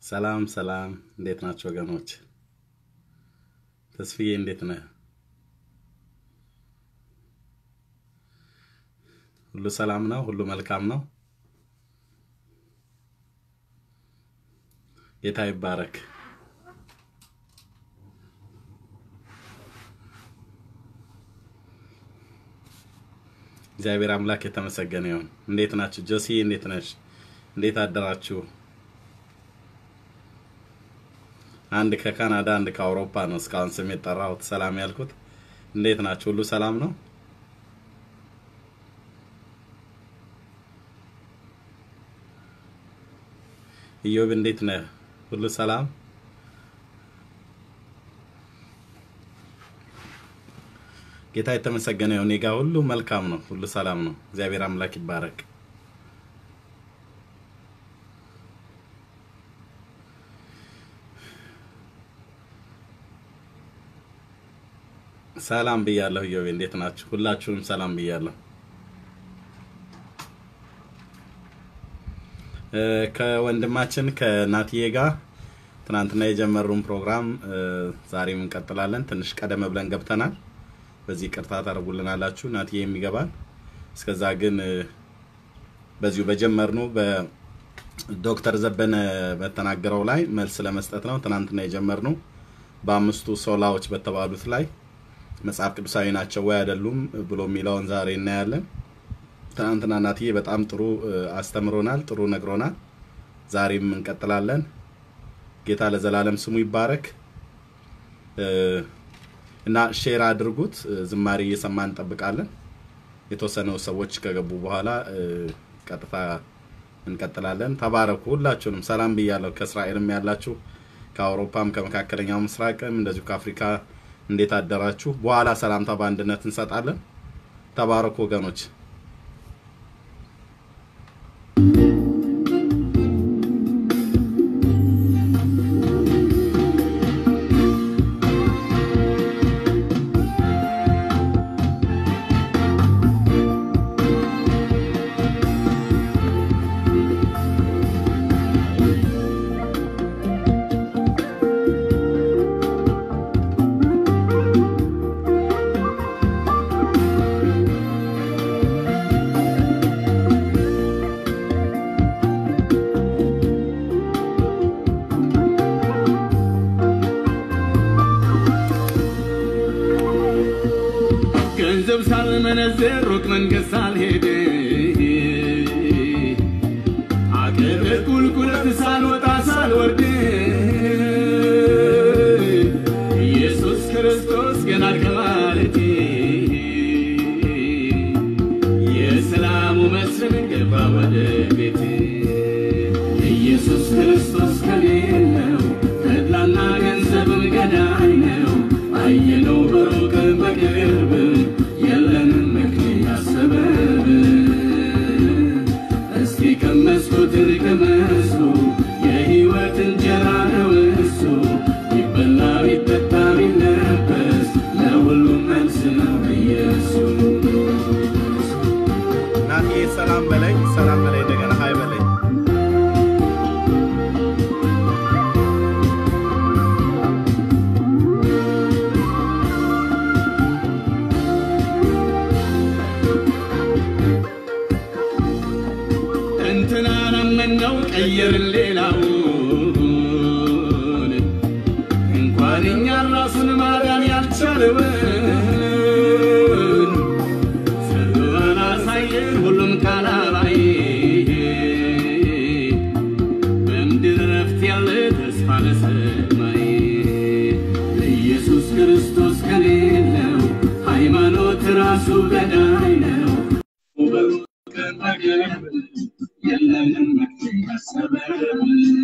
ሰላም ሰላም፣ እንዴት ናቸው ወገኖች? ተስፍዬ እንዴት ነህ? ሁሉ ሰላም ነው? ሁሉ መልካም ነው? ጌታ ይባረክ። እግዚአብሔር አምላክ የተመሰገነ ይሁን። እንዴት ናችሁ? ጆሲ እንዴት ነሽ? እንዴት አደራችሁ? አንድ ከካናዳ አንድ ከአውሮፓ ነው እስካሁን ስም የጠራሁት ሰላም ያልኩት። እንዴት ናችሁ? ሁሉ ሰላም ነው? ኢዮብ እንዴት ነህ? ሁሉ ሰላም? ጌታ የተመሰገነ ይሁን። እኔ ጋ ሁሉ መልካም ነው፣ ሁሉ ሰላም ነው። እግዚአብሔር አምላክ ይባረክ። ሰላም ብያለሁ። ኢዮቤ እንዴት ናችሁ? ሁላችሁንም ሰላም ብያለሁ። እ፣ ከወንድማችን ከናትዬ ጋር ትናንትና የጀመሩን ፕሮግራም እ፣ ዛሬም እንቀጥላለን። ትንሽ ቀደም ብለን ገብተናል። በዚህ ቅርታ ታደርጉልናላችሁ። ናትዬ የሚገባል። እስከዛ ግን እ፣ በዚሁ በጀመርነው በዶክተር ዘበነ በተናገረው ላይ መልስ ለመስጠት ነው ትናንትና የጀመርነው በአምስቱ ሶላዎች በተባሉት ላይ መጽሐፍ ቅዱሳዊ ናቸው ወይ አይደሉም ብሎ የሚለውን ዛሬ እናያለን። ትናንትና እናትዬ በጣም ጥሩ እ፣ አስተምሮናል፣ ጥሩ ነግሮናል። ዛሬም እንቀጥላለን። ጌታ ለዘላለም ስሙ ይባረክ እ፣ እና ሼር አድርጉት። እ፣ ዝማሬ እየሰማን እንጠብቃለን። የተወሰኑ ሰዎች ከገቡ በኋላ እ፣ ቀጥታ እንቀጥላለን። ተባረኩ። ሁላችሁንም ሰላም ብያለሁ። ከእስራኤልም ያላችሁ ከአውሮፓም ከመካከለኛው ምስራቅም እንደዚሁ ከአፍሪካ እንዴት አደራችሁ? በኋላ ሰላምታ በአንድነት እንሰጣለን። ተባረኩ ወገኖች። ገንዘብ ሳልመነዝር ሩቅ መንገድ ሳልሄድ አገር ቁልቁለት ሳልወጣ ሳልወርድ ኢየሱስ ክርስቶስ ገና ከማለቴ የሰላሙ መስፍን ገባ ወደ ቤቴ ኢየሱስ ክርስቶስ ከሌለው ተድላና ገንዘብም ገዳይ ነው። አየነው በሩቅ በቅርብ የለንም ምክንያት ሰበብ እስኪ ቀመስኩት ቅመሱ የሕይወት እንጀራ ነው እሱ ይበላ ቢጠጣ ቢለበስ ለሁሉም መልስ ነው ኢየሱስ ናትዬ ሰላም በለኝ፣ ሰላም በለኝ፣ እንደገና ሀይ በለኝ። እንትናን አመነው ቀየርን ሌላውን እንኳን እኛን ራሱን ማዳን ያልቻለውን ስራን አሳየን ሁሉም ካላባይ በምድር ረፍት ያለ ተስፋ ለሰማይ ኢየሱስ ክርስቶስ ከሌለው ሃይማኖት ራሱ ገዳይ ነው። በሩቅም በቅርብ የለንም ምክንያት ሰበብ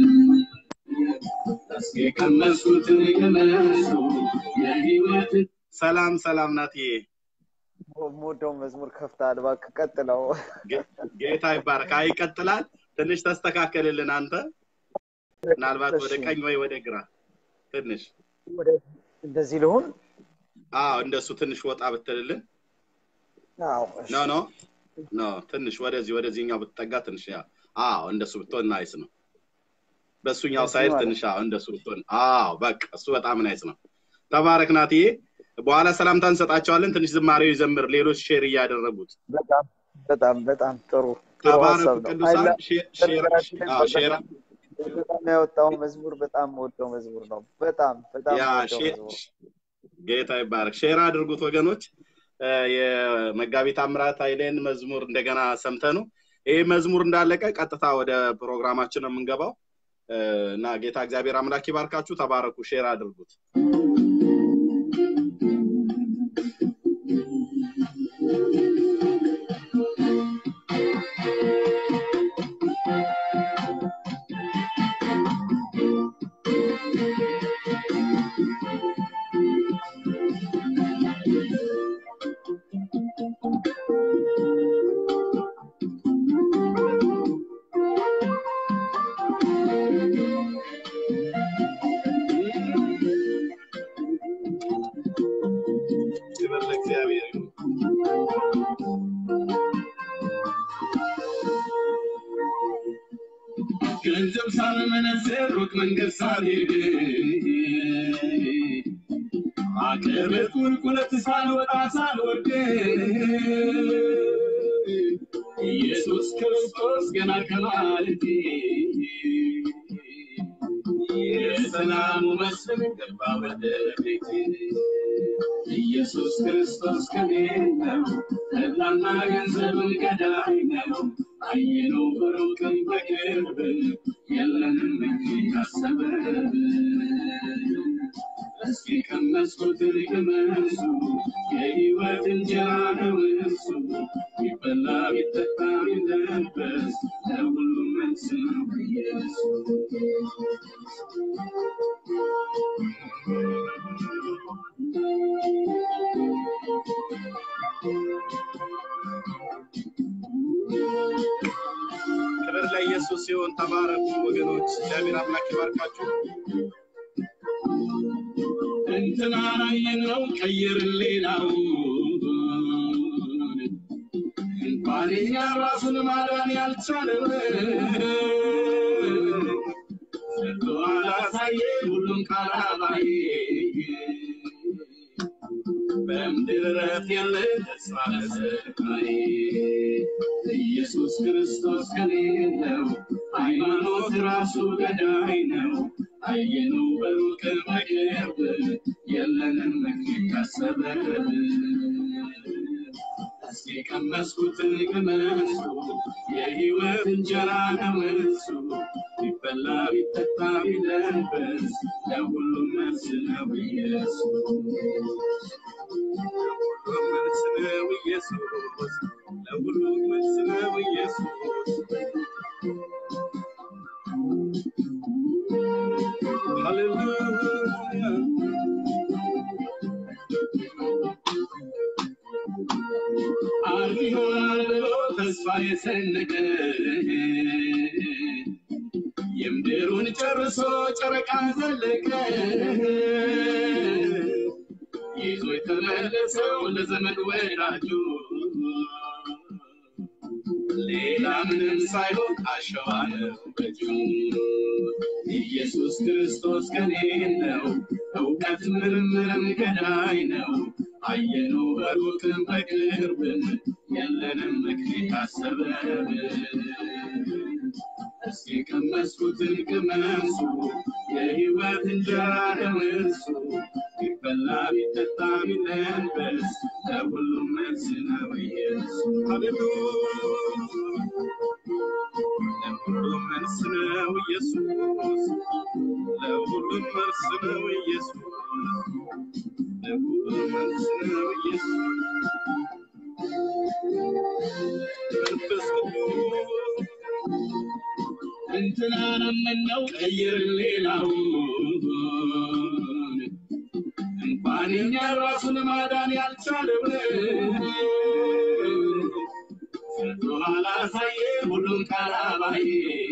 እስኪ ቀመሱትን ቅመሱ የሕይወትን ሰላም ሰላም ናትዬ፣ የምወደው መዝሙር ከፍተሃል፣ እባክህ ቀጥለው። ጌ- ጌታ ይባረክ። አይ ይቀጥላል። ትንሽ ተስተካከልልን አንተ፣ ምናልባት ወደ እሺ፣ ቀኝ ወይ ወደ ግራ ትንሽ። ወደ- እንደዚህ ልሁን። አዎ እንደሱ ትንሽ ወጣ ብትልልን። አዎ፣ እሺ። ኖ ኖ ኖ ትንሽ ወደዚህ ወደዚህኛው ብትጠጋ ትንሽ ያ አዎ እንደሱ ብትሆን ናይስ ነው። በእሱኛው እሱ ሳይድ ማለት ትንሽ አዎ፣ እንደሱ ብትሆን አዎ በቃ እሱ በጣም ናይስ ነው። ተባረክ ናትዬ። በኋላ ሰላምታ እንሰጣቸዋለን። ትንሽ ዝማሬው ይዘምር፣ ሌሎች ሼር እያደረጉት በጣም በጣም በጣም ጥሩ ጥሩ ተባረኩ ሀሳብ ነው። ቅዱሳን። ሀይላ ሼር ሼር በነገራችን ላይ አዎ ሼር በጣም ያወጣው መዝሙር በጣም ወደው መዝሙር ነው። በጣም በጣም ያ ወደው ሼር መዝሙር ጌታ ይባረክ። ሼር አድርጉት ወገኖች። እ፣ የመጋቢ ታምራት ኃይሌን መዝሙር እንደገና ሰምተኑ ይህ መዝሙር እንዳለቀ ቀጥታ ወደ ፕሮግራማችን ነው የምንገባው እ፣ እና ጌታ እግዚአብሔር አምላክ ይባርካችሁ። ተባረኩ። ሼር አድርጉት። ክብር ለእግዚአብሔር ይሁን። ገንዘብ ሳልመነዝር ሩቅ መንገድ ሳልሄድ አቀበት ቁልቁለት ሳልወጣ ሳልወርድ ኢየሱስ ክርስቶስ ገና ከማለቴ የሰላሙ መስፍን ገባ ወደ ቤቴ ኢየሱስ ክርስቶስ ከኔ ነው ተድላና ገንዘብን ገዳይ ነው አየነው በሩቅም በቅርብ የለንም እንጂ ያሰበን እስኪ ቀመስኩት ቅመሱ የሕይወት እንጀራ ነው እሱ ቢበላ ቢጠጣ ቢለበስ ለሁሉም መልስ ነው ኢየሱስ ክብር ለኢየሱስ ሲሆን ተባረኩ ወገኖች። እግዚአብሔር አምላክ ይባርካችሁ። እንትና አየነው ቀየርን ሌላውን እንኳን እኛ ራሱን ማዳን ያልቻለውን ሰጥቶ አላሳየ ሁሉም ካላባየ በምድር እረፍት የለ ተስፋ ለሰማይ ኢየሱስ ክርስቶስ ከሌለው ሃይማኖት ራሱ ገዳይ ነው። አየነው በሩቅ በቅርብ የለንም መክሊት ካሰበን እስኪ ቀመስኩትን ቅመሱ የሕይወት እንጀራ ነው እሱ ቢበላ ቢጠጣ ቢለበስ ለሁሉም መልስ ነው ኢየሱስ ለሁሉም መልስ ነው ኢየሱስ፣ ለሁሉም መልስ ነው ኢየሱስ። ሃሌሉያ አርብ ይሆናል ብሎ ተስፋ የሰነቀ የምድሩን ጨርሶ ጨረቃ ዘለቀ ይዞ የተመለሰው ለዘመድ ወዳጁ ሌላ ምንም ሳይሆን አሸዋ ነው በእጁ ኢየሱስ ክርስቶስ ከኔ ነው እውቀት ምርምርም ገዳይ ነው አየነው በሩቅም በቅርብም የለንም መክሊት አሰበን እስኪ ቀመስኩትን ቅመሱ የሕይወት እንጀራ ነው እሱ ቢበላ ቢጠጣ ቢለበስ ለሁሉም መልስ ነው ኢየሱስ ሃሌሉያ ለሁሉም መልስ ነው ኢየሱስ፣ ለሁሉም መልስ ነው ኢየሱስ፣ ለሁሉም መልስ ነው ኢየሱስ። መንፈስ ቅዱስ እንትናን አመነው ቀይር ሌላውን እንኳን እኛ ራሱን ማዳን ያልቻለውን ሰጥቶ አላሳየ ሁሉም ካላባየ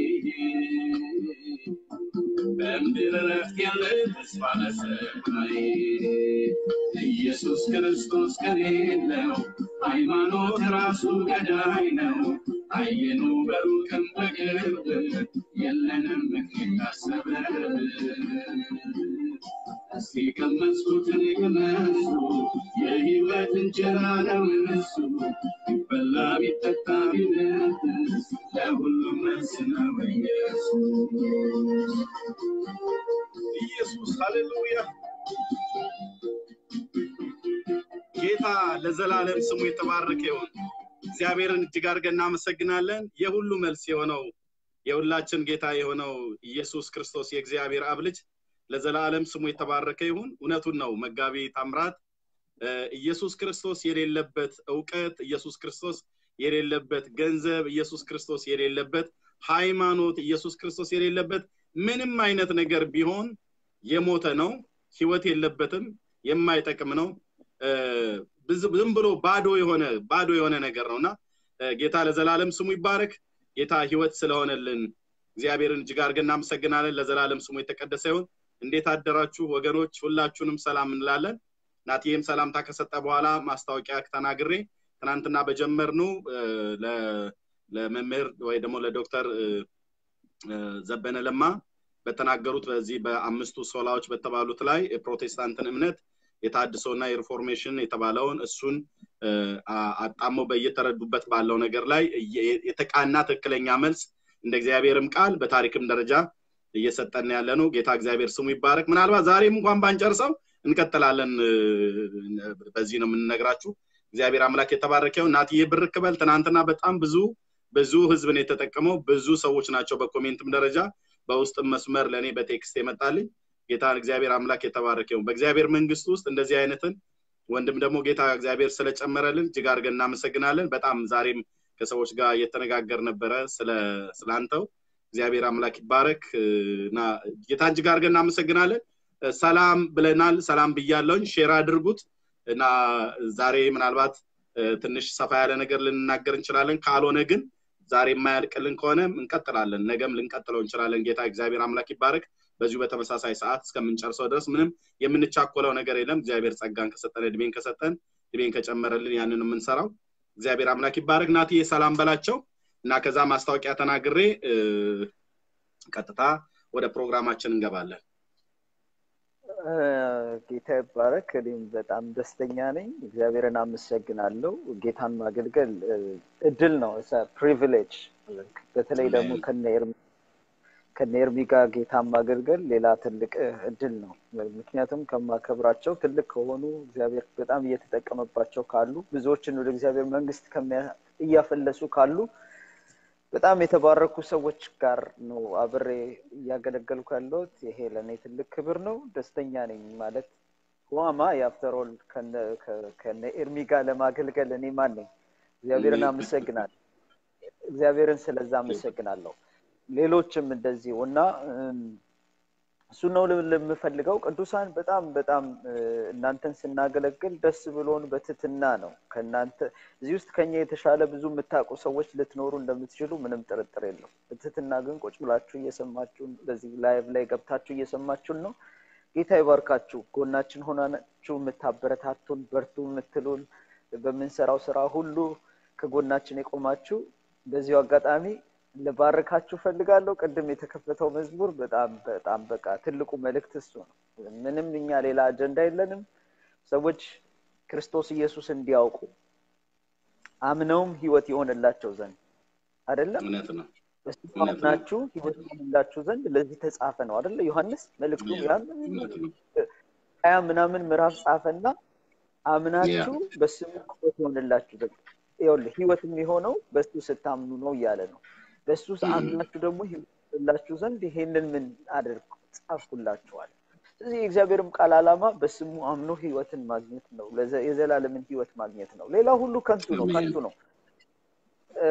በምድር እረፍት ያለ ተስፋ ለሰማይ ኢየሱስ ክርስቶስ ከሌለው ሃይማኖት ራሱ ገዳይ ነው። አየነው በሩቅም በቅርብ የለንም ምክንያት ነው ኢየሱስ ኢየሱስ ሃሌሉያ ጌታ ለዘላለም ስሙ የተባረከ ይሁን እግዚአብሔርን እጅግ አድርገን እናመሰግናለን የሁሉ መልስ የሆነው የሁላችን ጌታ የሆነው ኢየሱስ ክርስቶስ የእግዚአብሔር አብ ልጅ ለዘላለም ስሙ የተባረከ ይሁን እውነቱን ነው መጋቢ ታምራት እ፣ ኢየሱስ ክርስቶስ የሌለበት እውቀት ኢየሱስ ክርስቶስ የሌለበት ገንዘብ ኢየሱስ ክርስቶስ የሌለበት ሃይማኖት ኢየሱስ ክርስቶስ የሌለበት ምንም አይነት ነገር ቢሆን የሞተ ነው ህይወት የለበትም የማይጠቅም ነው እ፣ ብዙ- ዝም ብሎ ባዶ የሆነ ባዶ የሆነ ነገር ነው እና እ፣ ጌታ ለዘላለም ስሙ ይባረክ ጌታ ህይወት ስለሆነልን እግዚአብሔርን እጅግ አድርገን እናመሰግናለን ለዘላለም ስሙ የተቀደሰ ይሁን እንዴት አደራችሁ ወገኖች ሁላችሁንም ሰላም እንላለን ናትዬም ሰላምታ ከሰጠ በኋላ ማስታወቂያ ተናግሬ ትናንትና በጀመርነው እ፣ ለ- ለመምህር ወይ ደግሞ ለዶክተር እ፣ እ፣ ዘበነ ለማ በተናገሩት በዚህ በአምስቱ ሶላዎች በተባሉት ላይ የፕሮቴስታንትን እምነት የታድሶና የሪፎርሜሽን የተባለውን እሱን እ፣ አ- አጣመው በየተረዱበት ባለው ነገር ላይ የ- የተቃና ትክክለኛ መልስ እንደ እግዚአብሔርም ቃል በታሪክም ደረጃ እየሰጠን ያለ ነው ጌታ እግዚአብሔር ስሙ ይባረክ ምናልባት ዛሬም እንኳን ባንጨርሰው እንቀጥላለን እ፣ በዚህ ነው የምንነግራችሁ እግዚአብሔር አምላክ የተባረከው እናትዬ ብርክ በል ትናንትና በጣም ብዙ ብዙ ህዝብን የተጠቀመው ብዙ ሰዎች ናቸው በኮሜንትም ደረጃ በውስጥም መስመር ለእኔ በቴክስት የመጣልኝ ጌታን እግዚአብሔር አምላክ የተባረከው በእግዚአብሔር መንግስት ውስጥ እንደዚህ አይነትን ወንድም ደግሞ ጌታ እግዚአብሔር ስለጨመረልን እጅግ አድርገን እናመሰግናለን በጣም ዛሬም ከሰዎች ጋር እየተነጋገር ነበረ ስለ ስላንተው እግዚአብሔር አምላክ ይባረክ እ፣ እና ጌታ እጅግ አድርገን እናመሰግናለን እ፣ ሰላም ብለናል ሰላም ብያለውኝ ሼር አድርጉት እና ዛሬ ምናልባት እ፣ ትንሽ ሰፋ ያለ ነገር ልንናገር እንችላለን ካልሆነ ግን ዛሬ የማያልቅልን ከሆነ እንቀጥላለን ነገም ልንቀጥለው እንችላለን ጌታ እግዚአብሔር አምላክ ይባረክ በዚሁ በተመሳሳይ ሰዓት እስከምንጨርሰው ድረስ ምንም የምንቻኮለው ነገር የለም እግዚአብሔር ጸጋን ከሰጠን እድሜን ከሰጠን እድሜን ከጨመረልን ያንን የምንሰራው እግዚአብሔር አምላክ ይባረክ ናትዬ ሰላም በላቸው እና ከዛ ማስታወቂያ ተናግሬ እ፣ ቀጥታ ወደ ፕሮግራማችን እንገባለን እ፣ ጌታ ይባረክ። እኔም በጣም ደስተኛ ነኝ። እግዚአብሔርን አመሰግናለሁ። ጌታን ማገልገል እ፣ እድል ነው፣ ፕሪቪሌጅ። በተለይ ደግሞ አሜን። ከነ ኤርሚ ከነ ኤርሚ ጋር ጌታን ማገልገል ሌላ ትልቅ እ፣ እድል ነው። ምክንያቱም ከማከብራቸው ትልቅ ከሆኑ እግዚአብሔር በጣም እየተጠቀመባቸው ካሉ ብዙዎችን ወደ እግዚአብሔር መንግስት ከሚያ- እያፈለሱ ካሉ በጣም የተባረኩ ሰዎች ጋር ነው አብሬ እያገለገልኩ ያለሁት። ይሄ ለእኔ ትልቅ ክብር ነው። ደስተኛ ነኝ ማለት ዋማ የአፍተሮል ከነ ኤርሚ ጋር ለማገልገል እኔ ማን ነኝ? እግዚአብሔርን አመሰግናለሁ። እግዚአብሔርን ስለዛ አመሰግናለሁ። ሌሎችም እንደዚሁ እና እም፣ እሱ ነው ል- ለምፈልገው ቅዱሳን በጣም በጣም እ፣ እናንተን ስናገለግል ደስ ብሎን በትትና ነው ከእናንተ እዚህ ውስጥ ከኛ የተሻለ ብዙ የምታውቁ ሰዎች ልትኖሩ እንደምትችሉ ምንም ጥርጥር የለው። በትህትና ግን ቁጭ ብላችሁ እየሰማችሁን በዚህ ላይቭ ላይ ገብታችሁ እየሰማችሁን ነው። ጌታ ይባርካችሁ። ጎናችን ሆናችሁ የምታበረታቱን፣ በርቱ የምትሉን በምንሰራው ስራ ሁሉ ከጎናችን የቆማችሁ በዚሁ አጋጣሚ ልባርካችሁ ፈልጋለሁ። ቅድም የተከፈተው መዝሙር በጣም በጣም በቃ ትልቁ መልእክት እሱ ነው። ምንም እኛ ሌላ አጀንዳ የለንም። ሰዎች ክርስቶስ ኢየሱስ እንዲያውቁ አምነውም ህይወት የሆነላቸው ዘንድ አይደለም እውነት ነው በሱ እውነት ነው። አምናችሁ ህይወት የሆነላችሁ ዘንድ ለዚህ ተጻፈ ነው አይደለ? ዮሐንስ መልእክቱ ያን እውነት ነው ሀያ ምናምን ምዕራፍ ጻፈና አምናችሁ በስሙ ህይወት የሆነላችሁ ዘንድ ይኸውልህ ህይወት የሚሆነው በሱ ስታምኑ ነው እያለ ነው። በሱ አምናችሁ ደግሞ ህይወት የሆነላችሁ ዘንድ ይሄንን ምን አድርጉ ጻፍኩላችኋል። ስለዚህ የእግዚአብሔርም ቃል ዓላማ በስሙ አምኖ ህይወትን ማግኘት ነው። ለዘ- የዘላለምን ህይወት ማግኘት ነው። ሌላ ሁሉ ከንቱ ነው፣ አሜን። ከንቱ ነው። እ፣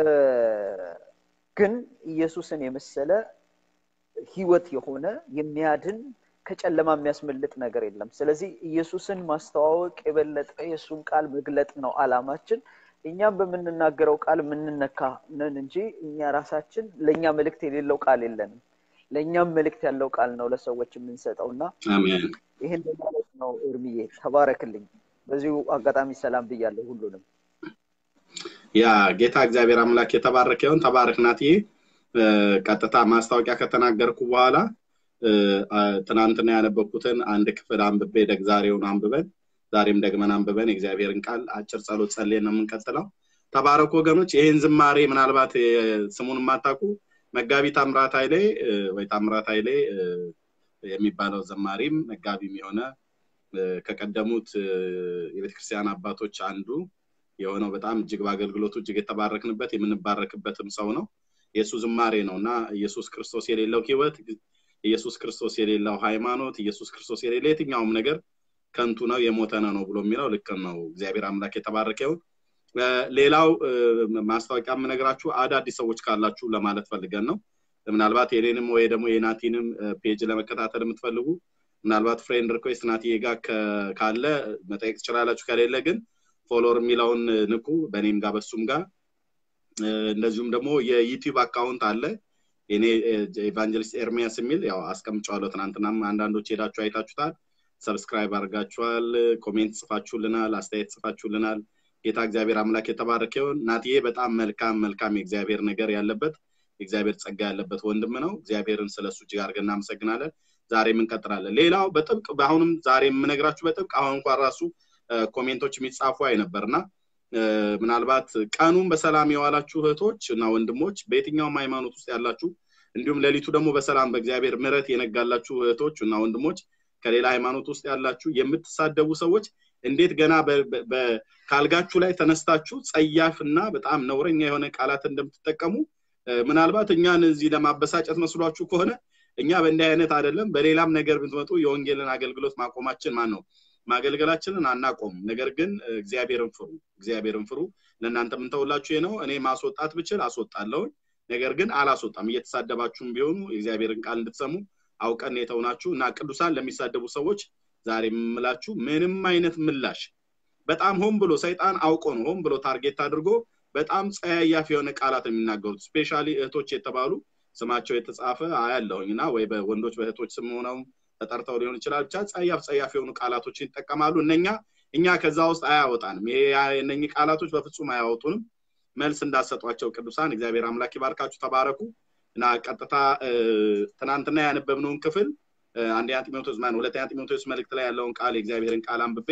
ግን ኢየሱስን የመሰለ ህይወት የሆነ የሚያድን ከጨለማ የሚያስመልጥ ነገር የለም። ስለዚህ ኢየሱስን ማስተዋወቅ የበለጠ የእሱን ቃል መግለጥ ነው አላማችን። እኛም በምንናገረው ቃል የምንነካ ነን እንጂ እኛ ራሳችን ለእኛ መልእክት የሌለው ቃል የለንም። ለእኛም መልእክት ያለው ቃል ነው ለሰዎች የምንሰጠው እና አሜን ይህን በማለት ነው እርምዬ ተባረክልኝ። በዚሁ አጋጣሚ ሰላም ብያለሁ ሁሉንም። ያ ጌታ እግዚአብሔር አምላክ የተባረከ ይሁን ተባረክ ናትዬ እ፣ ቀጥታ ማስታወቂያ ከተናገርኩ በኋላ እ፣ አ፣ ትናንትና ያነበብኩትን አንድ ክፍል አንብቤ ደግ ዛሬውን አንብበን ዛሬም ደግመን አንብበን የእግዚአብሔርን ቃል አጭር ጸሎት ጸልየን ነው የምንቀጥለው ተባረኩ ወገኖች ይህን ዝማሬ ምናልባት የ- ስሙን የማታውቁ መጋቢ ታምራት ኃይሌ ወይ ታምራት ኃይሌ የሚባለው ዘማሪም መጋቢም የሆነ ከቀደሙት የቤተክርስቲያን አባቶች አንዱ የሆነው በጣም እጅግ በአገልግሎቱ እጅግ የተባረክንበት የምንባረክበትም ሰው ነው። የእሱ ዝማሬ ነው እና ኢየሱስ ክርስቶስ የሌለው ህይወት፣ ኢየሱስ ክርስቶስ የሌለው ሃይማኖት፣ ኢየሱስ ክርስቶስ የሌለ የትኛውም ነገር ከንቱ ነው የሞተ ነው ብሎ የሚለው ልክ ነው። እግዚአብሔር አምላክ የተባረከ ይሁን። ሌላው ማስታወቂያ የምነግራችሁ አዳዲስ ሰዎች ካላችሁ ለማለት ፈልገን ነው። ምናልባት የኔንም ወይ ደግሞ የናቲንም ፔጅ ለመከታተል የምትፈልጉ ምናልባት ፍሬንድ ሪኩዌስት ናቲዬ ጋር ካለ መጠየቅ ትችላላችሁ። ከሌለ ግን ፎሎወር የሚለውን ንኩ፣ በእኔም ጋር በሱም ጋር እንደዚሁም ደግሞ የዩቲዩብ አካውንት አለ የኔ ኤቫንጀሊስት ኤርሚያስ የሚል ያው አስቀምጨዋለሁ። ትናንትናም አንዳንዶች ሄዳችሁ አይታችሁታል። ሰብስክራይብ አድርጋችኋል፣ ኮሜንት ጽፋችሁልናል፣ አስተያየት ጽፋችሁልናል። ጌታ እግዚአብሔር አምላክ የተባረከ ይሁን። ናትዬ በጣም መልካም መልካም የእግዚአብሔር ነገር ያለበት የእግዚአብሔር ጸጋ ያለበት ወንድም ነው። እግዚአብሔርን ስለሱ እጅግ አድርገን እናመሰግናለን። ዛሬም እንቀጥላለን። ሌላው በጥብቅ በአሁንም ዛሬ የምነግራችሁ በጥብቅ አሁን እንኳን ራሱ ኮሜንቶች የሚጻፉ አይ ነበርና ምናልባት ቀኑን በሰላም የዋላችሁ እህቶች እና ወንድሞች በየትኛውም ሃይማኖት ውስጥ ያላችሁ እንዲሁም ሌሊቱ ደግሞ በሰላም በእግዚአብሔር ምሕረት የነጋላችሁ እህቶች እና ወንድሞች ከሌላ ሃይማኖት ውስጥ ያላችሁ የምትሳደቡ ሰዎች እንዴት ገና ካልጋችሁ ላይ ተነስታችሁ ጸያፍ እና በጣም ነውረኛ የሆነ ቃላት እንደምትጠቀሙ ምናልባት እኛን እዚህ ለማበሳጨት መስሏችሁ ከሆነ እኛ በእንዲህ አይነት አይደለም። በሌላም ነገር ብትመጡ የወንጌልን አገልግሎት ማቆማችን ማን ነው ማገልገላችንን አናቆም። ነገር ግን እግዚአብሔርን ፍሩ፣ እግዚአብሔርን ፍሩ። ለእናንተ የምንተውላችሁ ነው። እኔ ማስወጣት ብችል አስወጣለሁኝ። ነገር ግን አላስወጣም። እየተሳደባችሁም ቢሆኑ የእግዚአብሔርን ቃል እንድትሰሙ አውቀን የተውናችሁ እና ቅዱሳን ለሚሳደቡ ሰዎች ዛሬ የምምላችሁ ምንም አይነት ምላሽ በጣም ሆን ብሎ ሰይጣን አውቆ ነው ሆን ብሎ ታርጌት አድርጎ በጣም ጸያያፍ የሆነ ቃላት የሚናገሩት ስፔሻሊ እህቶች የተባሉ ስማቸው የተጻፈ አያለሁኝ እና ወይ በወንዶች በእህቶች ስም ሆነው ተጠርተው ሊሆን ይችላል። ብቻ ጸያፍ ጸያፍ የሆኑ ቃላቶችን ይጠቀማሉ። እነኛ እኛ ከዛ ውስጥ አያወጣንም። ይሄ እነኚህ ቃላቶች በፍጹም አያወጡንም። መልስ እንዳሰጧቸው ቅዱሳን እግዚአብሔር አምላክ ይባርካችሁ፣ ተባረኩ እና ቀጥታ ትናንትና ያነበብነውን ክፍል አንደኛ ጢሞቴዎስ ማን ሁለተኛ ጢሞቴዎስ መልእክት ላይ ያለውን ቃል የእግዚአብሔርን ቃል አንብቤ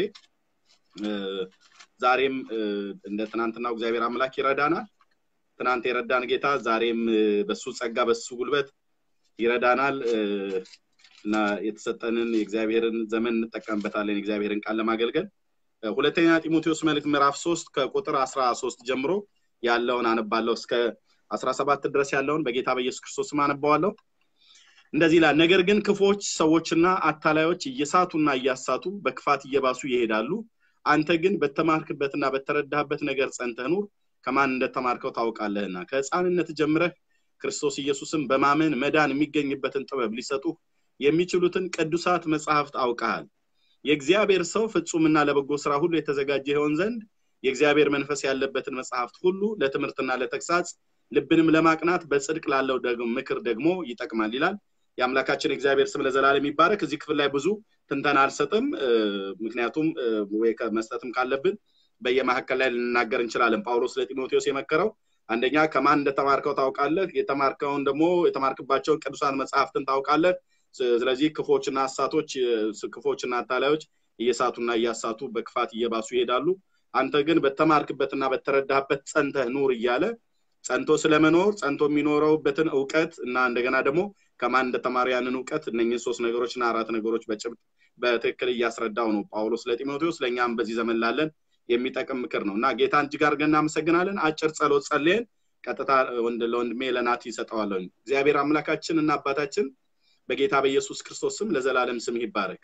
ዛሬም እንደ ትናንትናው እግዚአብሔር አምላክ ይረዳናል። ትናንት የረዳን ጌታ ዛሬም በሱ ጸጋ በሱ ጉልበት ይረዳናል እና የተሰጠንን የእግዚአብሔርን ዘመን እንጠቀምበታለን የእግዚአብሔርን ቃል ለማገልገል ሁለተኛ ጢሞቴዎስ መልእክት ምዕራፍ ሶስት ከቁጥር አስራ ሶስት ጀምሮ ያለውን አነባለሁ እስከ አስራ ሰባት ድረስ ያለውን በጌታ በኢየሱስ ክርስቶስም አነባዋለሁ እንደዚህ ይላል ነገር ግን ክፎች ሰዎችና አታላዮች እየሳቱና እያሳቱ በክፋት እየባሱ ይሄዳሉ አንተ ግን በተማርክበትና በተረዳህበት ነገር ጸንተህ ኑር ከማን እንደተማርከው ታውቃለህና ከህፃንነት ጀምረህ ክርስቶስ ኢየሱስን በማመን መዳን የሚገኝበትን ጥበብ ሊሰጡ የሚችሉትን ቅዱሳት መጽሐፍት አውቀሃል የእግዚአብሔር ሰው ፍጹምና ለበጎ ስራ ሁሉ የተዘጋጀ ይሆን ዘንድ የእግዚአብሔር መንፈስ ያለበትን መጽሐፍት ሁሉ ለትምህርትና ለተግሳጽ ልብንም ለማቅናት በጽድቅ ላለው ምክር ደግሞ ይጠቅማል ይላል የአምላካችን እግዚአብሔር ስም ለዘላለም ይባረክ እዚህ ክፍል ላይ ብዙ ትንተና አልሰጥም ምክንያቱም ወይ መስጠትም ካለብን በየመካከል ላይ ልንናገር እንችላለን ጳውሎስ ለጢሞቴዎስ የመከረው አንደኛ ከማን እንደተማርከው ታውቃለህ የተማርከውን ደግሞ የተማርክባቸውን ቅዱሳን መጽሐፍትን ታውቃለህ ስለዚህ ክፎችና አሳቶች ክፎችና አታላዮች እየሳቱና እያሳቱ በክፋት እየባሱ ይሄዳሉ አንተ ግን በተማርክበትና በተረዳህበት ጸንተህ ኑር እያለ ጸንቶ ስለመኖር ጸንቶ የሚኖረውበትን እውቀት እና እንደገና ደግሞ ከማን እንደተማረ ያንን እውቀት እነኝን ሶስት ነገሮችና አራት ነገሮች በጭብጥ በትክክል እያስረዳው ነው ጳውሎስ ለጢሞቴዎስ ለእኛም በዚህ ዘመን ላለን የሚጠቅም ምክር ነው እና ጌታን እጅግ አድርገን እናመሰግናለን አጭር ጸሎት ጸልየን ቀጥታ ለወንድሜ ለናት ይሰጠዋለሁ እግዚአብሔር አምላካችን እና አባታችን በጌታ በኢየሱስ ክርስቶስ ስም ለዘላለም ስም ይባረክ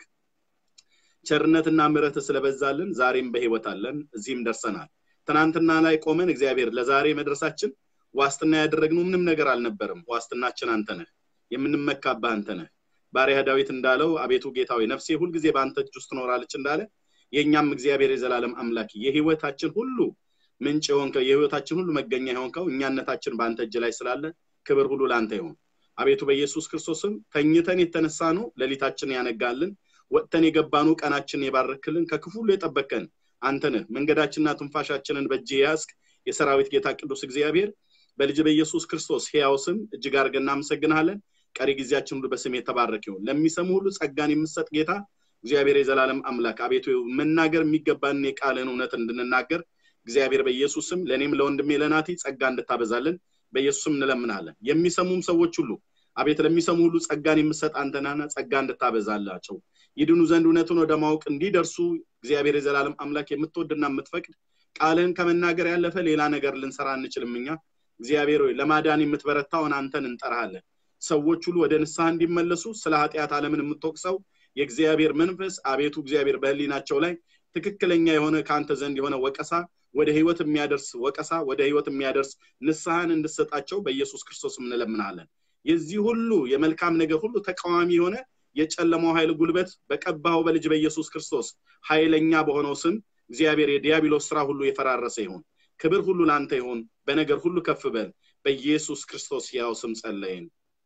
ቸርነትና ምረት ስለበዛልን ዛሬም በህይወት አለን እዚህም ደርሰናል ትናንትና ላይ ቆመን እግዚአብሔር ለዛሬ መድረሳችን ዋስትና ያደረግነው ምንም ነገር አልነበርም ዋስትናችን አንተ ነህ የምንመካብህ አንተ ነህ ባሪያ ዳዊት እንዳለው አቤቱ ጌታዊ ነፍሴ ሁልጊዜ በአንተ እጅ ውስጥ ትኖራለች እንዳለ የእኛም እግዚአብሔር የዘላለም አምላክ የህይወታችን ሁሉ ምንጭ የሆንከው የህይወታችን ሁሉ መገኛ የሆንከው እኛነታችን በአንተ እጅ ላይ ስላለ ክብር ሁሉ ለአንተ ይሆን አቤቱ በኢየሱስ ክርስቶስም ተኝተን የተነሳ ነው ሌሊታችን ያነጋልን ወጥተን የገባኑ ቀናችን የባረክልን ከክፉ ሁሉ የጠበቀን አንተ ነህ መንገዳችንና ትንፋሻችንን በእጅ የያዝክ የሰራዊት ጌታ ቅዱስ እግዚአብሔር በልጅ በኢየሱስ ክርስቶስ ሕያው ስም እጅግ አድርገን እናመሰግንሃለን ቀሪ ጊዜያችን ሁሉ በስም የተባረክ ይሁን ለሚሰሙ ሁሉ ጸጋን የምሰጥ ጌታ እግዚአብሔር የዘላለም አምላክ አቤቱ መናገር የሚገባንን የቃልን እውነት እንድንናገር እግዚአብሔር በኢየሱስ ስም ለእኔም ለወንድሜ ለናቲ ጸጋ እንድታበዛልን በኢየሱስም እንለምናለን። የሚሰሙም ሰዎች ሁሉ አቤት ለሚሰሙ ሁሉ ጸጋን የምሰጥ አንተናና ጸጋ እንድታበዛላቸው ይድኑ ዘንድ እውነቱን ወደ ማወቅ እንዲደርሱ እግዚአብሔር የዘላለም አምላክ የምትወድና የምትፈቅድ ቃልህን ከመናገር ያለፈ ሌላ ነገር ልንሰራ አንችልም። እኛ እግዚአብሔር ሆይ ለማዳን የምትበረታውን አንተን እንጠራሃለን። ሰዎች ሁሉ ወደ ንስሐ እንዲመለሱ ስለ ኃጢአት ዓለምን የምትወቅሰው የእግዚአብሔር መንፈስ አቤቱ እግዚአብሔር በህሊናቸው ላይ ትክክለኛ የሆነ ከአንተ ዘንድ የሆነ ወቀሳ ወደ ህይወት የሚያደርስ ወቀሳ ወደ ህይወት የሚያደርስ ንስሐን እንድሰጣቸው በኢየሱስ ክርስቶስ እንለምናለን። የዚህ ሁሉ የመልካም ነገር ሁሉ ተቃዋሚ የሆነ የጨለማው ኃይል ጉልበት በቀባው በልጅ በኢየሱስ ክርስቶስ ኃይለኛ በሆነው ስም እግዚአብሔር የዲያብሎስ ስራ ሁሉ የፈራረሰ ይሁን። ክብር ሁሉ ለአንተ ይሁን። በነገር ሁሉ ከፍ በል። በኢየሱስ ክርስቶስ ያው ስም ጸለይን።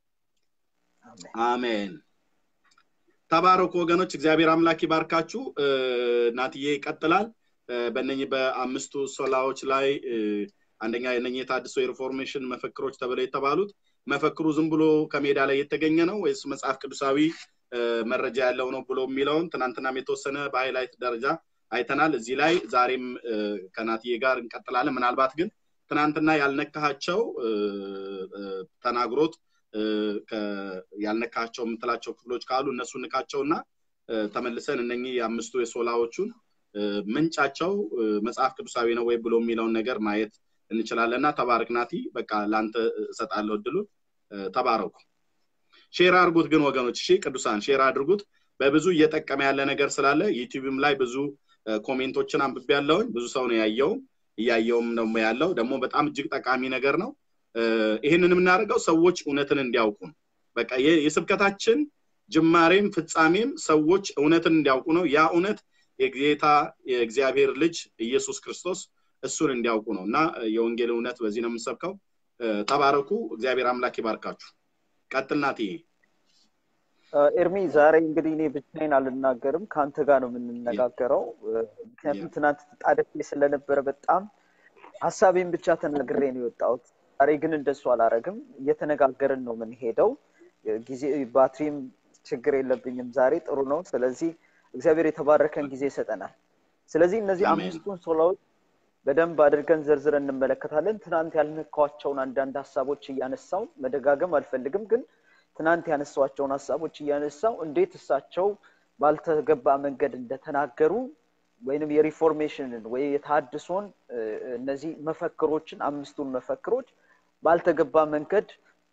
አሜን። ተባረኩ ወገኖች፣ እግዚአብሔር አምላክ ይባርካችሁ። ናትዬ ይቀጥላል። በእነኚህ በአምስቱ ሶላዎች ላይ አንደኛ የነኚህ የታድሶ የሪፎርሜሽን መፈክሮች ተብለው የተባሉት መፈክሩ ዝም ብሎ ከሜዳ ላይ የተገኘ ነው ወይስ መጽሐፍ ቅዱሳዊ መረጃ ያለው ነው ብሎ የሚለውን ትናንትናም የተወሰነ በሃይላይት ደረጃ አይተናል። እዚህ ላይ ዛሬም ከናትዬ ጋር እንቀጥላለን። ምናልባት ግን ትናንትና ያልነካቸው ተናግሮት ያልነካቸው የምትላቸው ክፍሎች ካሉ እነሱ ንካቸውና ተመልሰን እነኚህ የአምስቱ የሶላዎቹን ምንጫቸው መጽሐፍ ቅዱሳዊ ነው ወይ ብሎ የሚለውን ነገር ማየት እንችላለን እና ተባረክ ናቲ። በቃ ለአንተ እሰጣለሁ እድሉ። ተባረኩ። ሼር አድርጉት ግን ወገኖች፣ እሺ ቅዱሳን ሼር አድርጉት። በብዙ እየጠቀመ ያለ ነገር ስላለ ዩቲዩብም ላይ ብዙ ኮሜንቶችን አንብቤ ያለውኝ ብዙ ሰው ነው ያየው እያየውም ደግሞ ያለው ደግሞ በጣም እጅግ ጠቃሚ ነገር ነው። ይህንን የምናደርገው ሰዎች እውነትን እንዲያውቁ ነው። በቃ የስብከታችን ጅማሬም ፍጻሜም ሰዎች እውነትን እንዲያውቁ ነው። ያ እውነት የጌታ የእግዚአብሔር ልጅ ኢየሱስ ክርስቶስ እሱን እንዲያውቁ ነው እና የወንጌል እውነት በዚህ ነው የምንሰብከው። ተባረኩ። እግዚአብሔር አምላክ ይባርካችሁ። ቀጥል ናትዬ። ኤርሚ ዛሬ እንግዲህ እኔ ብቻዬን አልናገርም፣ ከአንተ ጋር ነው የምንነጋገረው። ምክንያቱም ትናንት ተጣድፌ ስለነበረ በጣም ሀሳቤን ብቻ ተናግሬ ነው የወጣሁት። ዛሬ ግን እንደሱ አላረግም። እየተነጋገርን ነው የምንሄደው። ጊዜ ባትሪም ችግር የለብኝም ዛሬ ጥሩ ነው። ስለዚህ እግዚአብሔር የተባረከን ጊዜ ይሰጠናል። ስለዚህ እነዚህ አምስቱን ሶላዎች በደንብ አድርገን ዘርዝረን እንመለከታለን። ትናንት ያልነካቸውን አንዳንድ ሀሳቦች እያነሳው መደጋገም አልፈልግም፣ ግን ትናንት ያነሷቸውን ሀሳቦች እያነሳው እንዴት እሳቸው ባልተገባ መንገድ እንደተናገሩ ወይንም የሪፎርሜሽንን ወይ የታድሶን እነዚህ መፈክሮችን አምስቱን መፈክሮች ባልተገባ መንገድ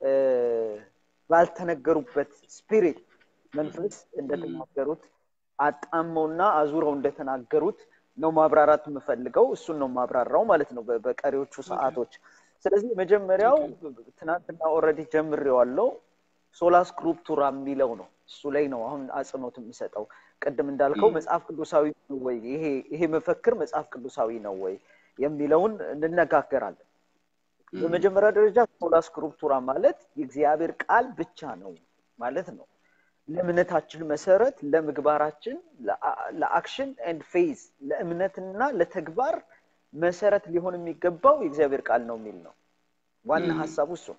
ባልተነገሩበት ስፒሪት መንፈስ እንደተናገሩት አጣመውና አዙረው እንደተናገሩት ነው ማብራራት የምፈልገው። እሱን ነው ማብራራው ማለት ነው በቀሪዎቹ ሰዓቶች። ስለዚህ መጀመሪያው ትናንትና ኦልሬዲ ጀምሬዋለሁ። ሶላ ስክሪፕቱራ የሚለው ነው። እሱ ላይ ነው አሁን አጽንኦት የምሰጠው። ቅድም እንዳልከው መጽሐፍ ቅዱሳዊ ነው ወይ ይሄ መፈክር መጽሐፍ ቅዱሳዊ ነው ወይ የሚለውን እንነጋገራለን። በመጀመሪያ ደረጃ ሶላ ስክሪፕቱራ ማለት የእግዚአብሔር ቃል ብቻ ነው ማለት ነው። ለእምነታችን መሰረት፣ ለምግባራችን፣ ለአክሽን ኤንድ ፌዝ ለእምነትና ለተግባር መሰረት ሊሆን የሚገባው የእግዚአብሔር ቃል ነው የሚል ነው። ዋና ሀሳቡ እሱ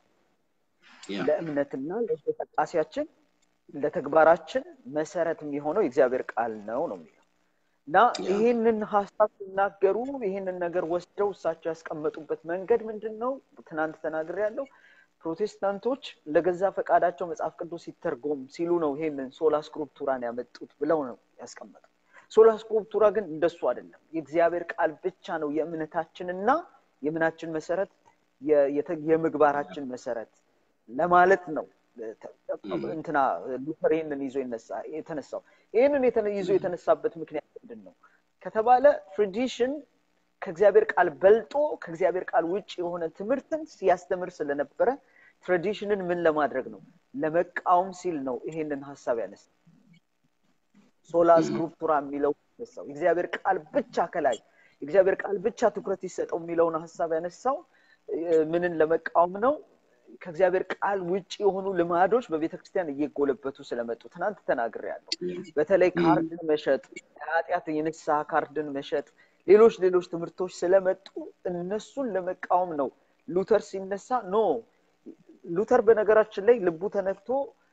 ለእምነትና ለእንቅስቃሴያችን ለተግባራችን መሰረት የሚሆነው የእግዚአብሔር ቃል ነው ነው የሚለው እና ይህንን ሀሳብ ሲናገሩ ይህንን ነገር ወስደው እሳቸው ያስቀመጡበት መንገድ ምንድን ነው? ትናንት ተናግሬ ያለው ፕሮቴስታንቶች ለገዛ ፈቃዳቸው መጽሐፍ ቅዱስ ሲተርጎም ሲሉ ነው ይሄንን ሶላ ስክሪፕቱራን ያመጡት ብለው ነው ያስቀመጡት። ሶላ ስክሪፕቱራ ግን እንደሱ አይደለም። የእግዚአብሔር ቃል ብቻ ነው የእምነታችንና የምናችን መሰረት የምግባራችን መሰረት ለማለት ነው እንትና ሉተር ይህንን ይዞ የተነሳው። ይህንን ይዞ የተነሳበት ምክንያት ምንድን ነው ከተባለ ትራዲሽን ከእግዚአብሔር ቃል በልጦ ከእግዚአብሔር ቃል ውጭ የሆነ ትምህርትን ሲያስተምር ስለነበረ ትራዲሽንን ምን ለማድረግ ነው ለመቃወም ሲል ነው ይሄንን ሀሳብ ያነሳ ሶላ ስክሪፕቱራ የሚለው ያነሳው የእግዚአብሔር ቃል ብቻ ከላይ የእግዚአብሔር ቃል ብቻ ትኩረት ይሰጠው የሚለውን ሀሳብ ያነሳው ምንን ለመቃወም ነው ከእግዚአብሔር ቃል ውጭ የሆኑ ልማዶች በቤተክርስቲያን እየጎለበቱ ስለመጡ ትናንት ተናግር ያለው በተለይ ካርድን መሸጥ የኃጢአት የንስሐ ካርድን መሸጥ ሌሎች ሌሎች ትምህርቶች ስለመጡ እነሱን ለመቃወም ነው ሉተር ሲነሳ ኖ ሉተር በነገራችን ላይ ልቡ ተነክቶ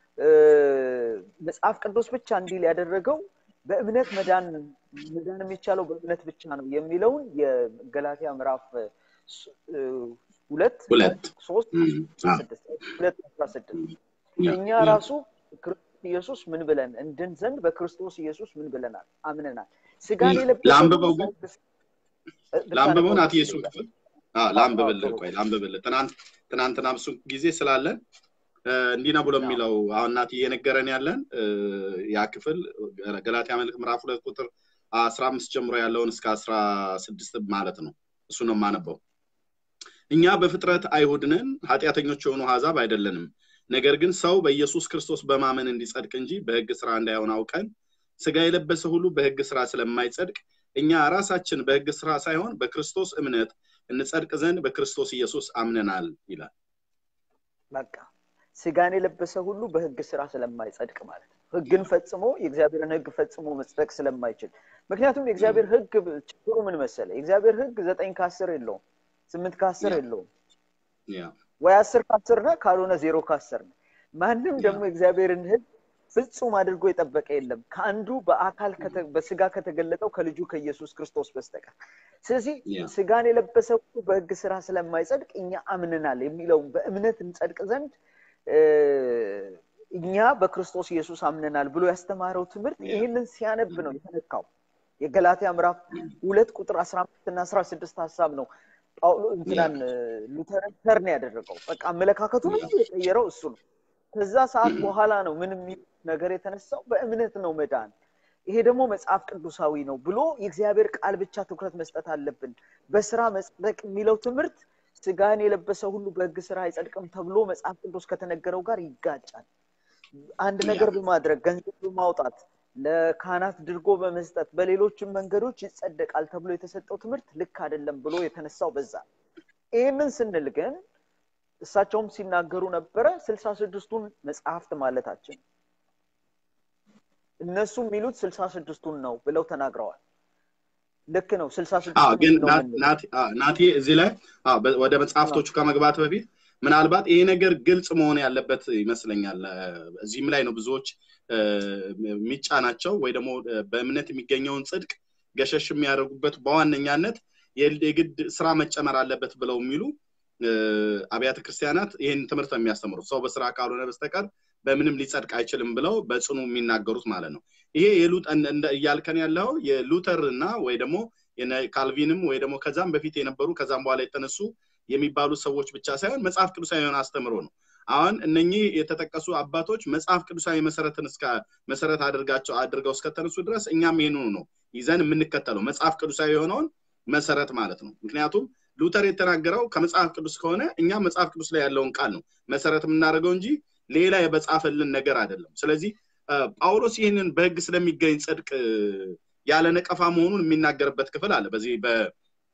መጽሐፍ ቅዱስ ብቻ እንዲል ያደረገው በእምነት መዳን መዳን የሚቻለው በእምነት ብቻ ነው የሚለውን የገላትያ ምዕራፍ ሁለት ሁለት ሶስት እም፣ አ፣ ስድስት ሁለት አስራ ስድስት ያ፣ እኛ ያ። ራሱ ክርስቶስ ኢየሱስ ምን ብለን እንድን ዘንድ በክርስቶስ ኢየሱስ ምን ብለናል አምነናል ስጋን ል- የለበሰ ለአንብበው ሁሉ ግን በሕግ ስ- እ፣ ለአንብበው ብታነበው ናት ደስ የእሱን ይለኛል። ክፍል አዎ፣ አዎ፣ አዎ፣ ላንብብልህ ጥሩ ቆይ ላንብብልህ ትናንት ትናንትና ብዙ ጊዜ ስላለን እ፣ እንዲህ ነው ብሎ አዎ፣ የሚለው አሁን ናት እየነገረን ያለን እ፣ ያ ክፍል ገላትያ መልእክት ምዕራፍ ሁለት ቁጥር አስራ አምስት ጀምሮ ያለውን እስከ አስራ ስድስት ማለት ነው እሱ ነው የማነበው እኛ በፍጥረት አይሁድ ነን ኃጢአተኞች የሆኑ አሕዛብ አይደለንም ነገር ግን ሰው በኢየሱስ ክርስቶስ በማመን እንዲጸድቅ እንጂ በሕግ ስራ እንዳይሆን አውቀን ስጋ የለበሰ ሁሉ በሕግ ስራ ስለማይጸድቅ እኛ ራሳችን በሕግ ስራ ሳይሆን በክርስቶስ እምነት እንጸድቅ ዘንድ በክርስቶስ ኢየሱስ አምነናል ይላል። በቃ ስጋን የለበሰ ሁሉ በህግ ስራ ስለማይጸድቅ ማለት ነው። ህግን ፈጽሞ የእግዚአብሔርን ህግ ፈጽሞ መጽደቅ ስለማይችል። ምክንያቱም የእግዚአብሔር ህግ ችግሩ ምን መሰለ? የእግዚአብሔር ህግ ዘጠኝ ከአስር የለውም፣ ስምንት ከአስር ያ። የለውም። ያ ወይ አስር ከአስር ነህ፣ ካልሆነ ዜሮ ከአስር ነህ። ማንም ያ። ደግሞ የእግዚአብሔርን ህግ ፍጹም አድርጎ የጠበቀ የለም ከአንዱ በአካል ከተ- በስጋ ከተገለጠው ከልጁ ከኢየሱስ ክርስቶስ በስተቀር። ስለዚህ ያ። ስጋን የለበሰ ሁሉ በህግ ስራ ስለማይጸድቅ እኛ አምነናል የሚለውን በእምነት እንጸድቅ ዘንድ እ፣ እኛ በክርስቶስ ኢየሱስ አምነናል ብሎ ያስተማረው ትምህርት ያ። ይህንን ሲያነብ ነው የተነካው። የገላትያ ምዕራፍ ሁለት ቁጥር አስራ አምስት እና አስራ ስድስት ሀሳብ ነው ጳውሎ እንትናን ሉተርን ተርን ያደረገው። በቃ አመለካከቱን ሁሉ የቀየረው እሱ ነው። ከዛ ሰዓት በኋላ ነው ምን የሚል ነገር የተነሳው በእምነት ነው መዳን። ይሄ ደግሞ መጽሐፍ ቅዱሳዊ ነው ብሎ የእግዚአብሔር ቃል ብቻ ትኩረት መስጠት አለብን። በስራ መጽደቅ የሚለው ትምህርት ስጋን የለበሰ ሁሉ በህግ ስራ አይጸድቅም ተብሎ መጽሐፍ ቅዱስ ከተነገረው ጋር ይጋጫል። አንድ ነገር በማድረግ ገንዘብ በማውጣት ለካህናት ድርጎ በመስጠት በሌሎችም መንገዶች ይጸደቃል ተብሎ የተሰጠው ትምህርት ልክ አይደለም ብሎ የተነሳው በዛ ነው። ይህንን ስንል ግን እሳቸውም ሲናገሩ ነበረ ስልሳ ስድስቱን መጽሐፍት ማለታችን እነሱ የሚሉት ስልሳ ስድስቱን ነው ብለው ተናግረዋል። ልክ ነው። ስልሳ አዎ ስድስቱን ግን ነው ናት- የምንለው። ናት- አዎ፣ ናቲ እዚህ ላይ አዎ፣ በ- ወደ መጽሐፍቶቹ ከመግባት በፊት ምናልባት ይሄ ነገር ግልጽ መሆን ያለበት ይመስለኛል። እ፣ እዚህም ላይ ነው ብዙዎች እ፣ የሚጫናቸው ወይ ደግሞ እ፣ በእምነት የሚገኘውን ጽድቅ ገሸሽ የሚያደርጉበት በዋነኛነት የል- የግድ ስራ መጨመር አለበት ብለው የሚሉ እ፣ አብያተ ክርስቲያናት ይህን ትምህርት ነው የሚያስተምሩት። ሰው በስራ ካልሆነ በስተቀር በምንም ሊጸድቅ አይችልም ብለው በጽኑ የሚናገሩት ማለት ነው። ይሄ የሉጥ እንደ- እንደ- እያልከን ያለው የሉተር እና ወይ ደግሞ የነ ካልቪንም ወይ ደግሞ ከዛም በፊት የነበሩ ከዛም በኋላ የተነሱ የሚባሉ ሰዎች ብቻ ሳይሆን መጽሐፍ ቅዱሳዊ የሆነ አስተምሮ ነው። አሁን እነኚህ የተጠቀሱ አባቶች መጽሐፍ ቅዱሳዊ መሰረትን እስከ መሰረት አድርጋቸው አድርገው እስከተነሱ ድረስ እኛም ይህንኑ ነው ይዘን የምንከተለው መጽሐፍ ቅዱሳዊ የሆነውን መሰረት ማለት ነው። ምክንያቱም ሉተር የተናገረው ከመጽሐፍ ቅዱስ ከሆነ እኛም መጽሐፍ ቅዱስ ላይ ያለውን ቃል ነው መሰረት የምናደርገው እንጂ ሌላ የበጻፈልን ነገር አይደለም። ስለዚህ እ፣ ጳውሎስ ይህንን በሕግ ስለሚገኝ ጽድቅ እ፣ ያለ ነቀፋ መሆኑን የሚናገርበት ክፍል አለ። በዚህ በ-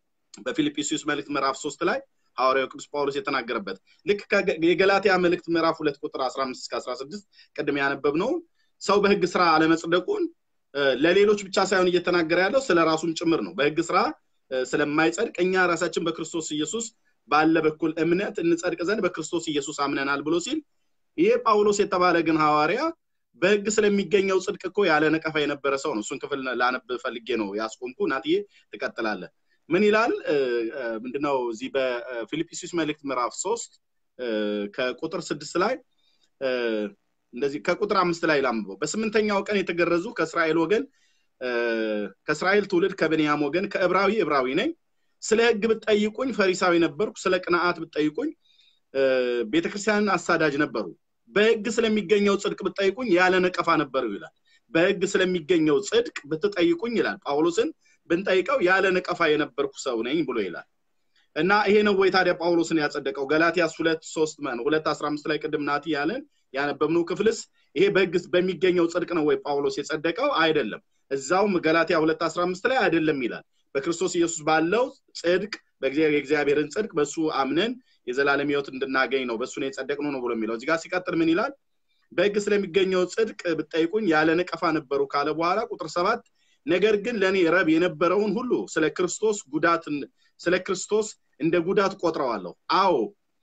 በፊልጵስዩስ መልእክት ምዕራፍ ሶስት ላይ ሐዋርያው ቅዱስ ጳውሎስ የተናገረበት ልክ ከገ- የገላትያ መልእክት ምዕራፍ ሁለት ቁጥር 15 እስከ 16 ቅድም ያነበብነው ሰው በሕግ ስራ አለመጽደቁን እ፣ ለሌሎች ብቻ ሳይሆን እየተናገረ ያለው ስለ ራሱም ጭምር ነው። በሕግ ስራ እ፣ ስለማይጸድቅ እኛ ራሳችን በክርስቶስ ኢየሱስ ባለ በኩል እምነት እንጸድቅ ዘንድ በክርስቶስ ኢየሱስ አምነናል ብሎ ሲል ይሄ ጳውሎስ የተባለ ግን ሐዋርያ በሕግ ስለሚገኘው ጽድቅ እኮ ያለ ነቀፋ የነበረ ሰው ነው። እሱን ክፍል ላነብ ፈልጌ ነው ያስቆምኩ። ናትዬ ትቀጥላለህ። ምን ይላል? እ፣ እ፣ ምንድነው እዚህ በፊልጵስዩስ መልእክት ምዕራፍ ሶስት እ፣ ከቁጥር ስድስት ላይ እ፣ እንደዚህ ከቁጥር አምስት ላይ ላንብበው። በስምንተኛው ቀን የተገረዙ ከእስራኤል ወገን እ፣ ከእስራኤል ትውልድ ከብንያም ወገን ከዕብራዊ ዕብራዊ ነኝ። ስለ ሕግ ብትጠይቁኝ ፈሪሳዊ ነበርኩ። ስለ ቅንዓት ብትጠይቁኝ እ፣ ቤተክርስቲያንን አሳዳጅ ነበሩ። በሕግ ስለሚገኘው ጽድቅ ብትጠይቁኝ ያለ ነቀፋ ነበሩ ይላል። በሕግ ስለሚገኘው ጽድቅ ብትጠይቁኝ ይላል ጳውሎስን ብንጠይቀው ያለ ነቀፋ የነበርኩ ሰው ነኝ ብሎ ይላል። እና ይሄ ነው ወይ ታዲያ ጳውሎስን ያጸደቀው? ገላትያስ ሁለት ሶስት ነው ሁለት አስራ አምስት ላይ ቅድም ናቲ ያለን ያነበብነው ክፍልስ ይሄ በሕግ በሚገኘው ጽድቅ ነው ወይ ጳውሎስ የጸደቀው? አይደለም። እዛውም ገላትያ ሁለት አስራ አምስት ላይ አይደለም ይላል። በክርስቶስ ኢየሱስ ባለው ጽድቅ በእግዚአብሔር የእግዚአብሔርን ጽድቅ በእሱ አምነን የዘላለም ሕይወት እንድናገኝ ነው በእሱ ነው የጸደቅነው ነው ብሎ የሚለው እዚህ ጋር ሲቀጥል ምን ይላል? በሕግ ስለሚገኘው ጽድቅ ብትጠይቁኝ ያለ ነቀፋ ነበሩ ካለ በኋላ ቁጥር ሰባት ነገር ግን ለእኔ ረብ የነበረውን ሁሉ ስለ ክርስቶስ ጉዳት ስለ ክርስቶስ እንደ ጉዳት ቆጥረዋለሁ። አዎ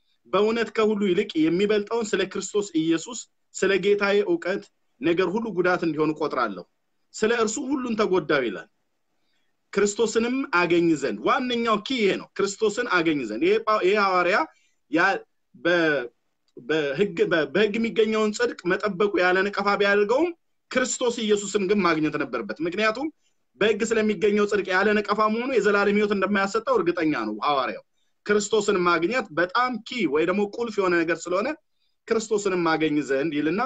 በእውነት ከሁሉ ይልቅ የሚበልጠውን ስለ ክርስቶስ ኢየሱስ ስለ ጌታዬ እውቀት ነገር ሁሉ ጉዳት እንዲሆን ቆጥራለሁ። ስለ እርሱ ሁሉን ተጎዳው ይላል። ክርስቶስንም አገኝ ዘንድ ዋነኛው ኪ ይሄ ነው ክርስቶስን አገኝ ዘንድ ይሄ ጳው- ይሄ ሐዋርያ ያ- በ- በህግ በ- በህግ የሚገኘውን ጽድቅ መጠበቁ ያለ ነቀፋ ቢያደርገውም ክርስቶስ ኢየሱስን ግን ማግኘት ነበረበት ምክንያቱም በህግ ስለሚገኘው ጽድቅ ያለ ነቀፋ መሆኑ የዘላለም ህይወት እንደማያሰጠው እርግጠኛ ነው ሐዋርያው ክርስቶስን ማግኘት በጣም ኪ ወይ ደግሞ ቁልፍ የሆነ ነገር ስለሆነ ክርስቶስንም ማገኝ ዘንድ ይልና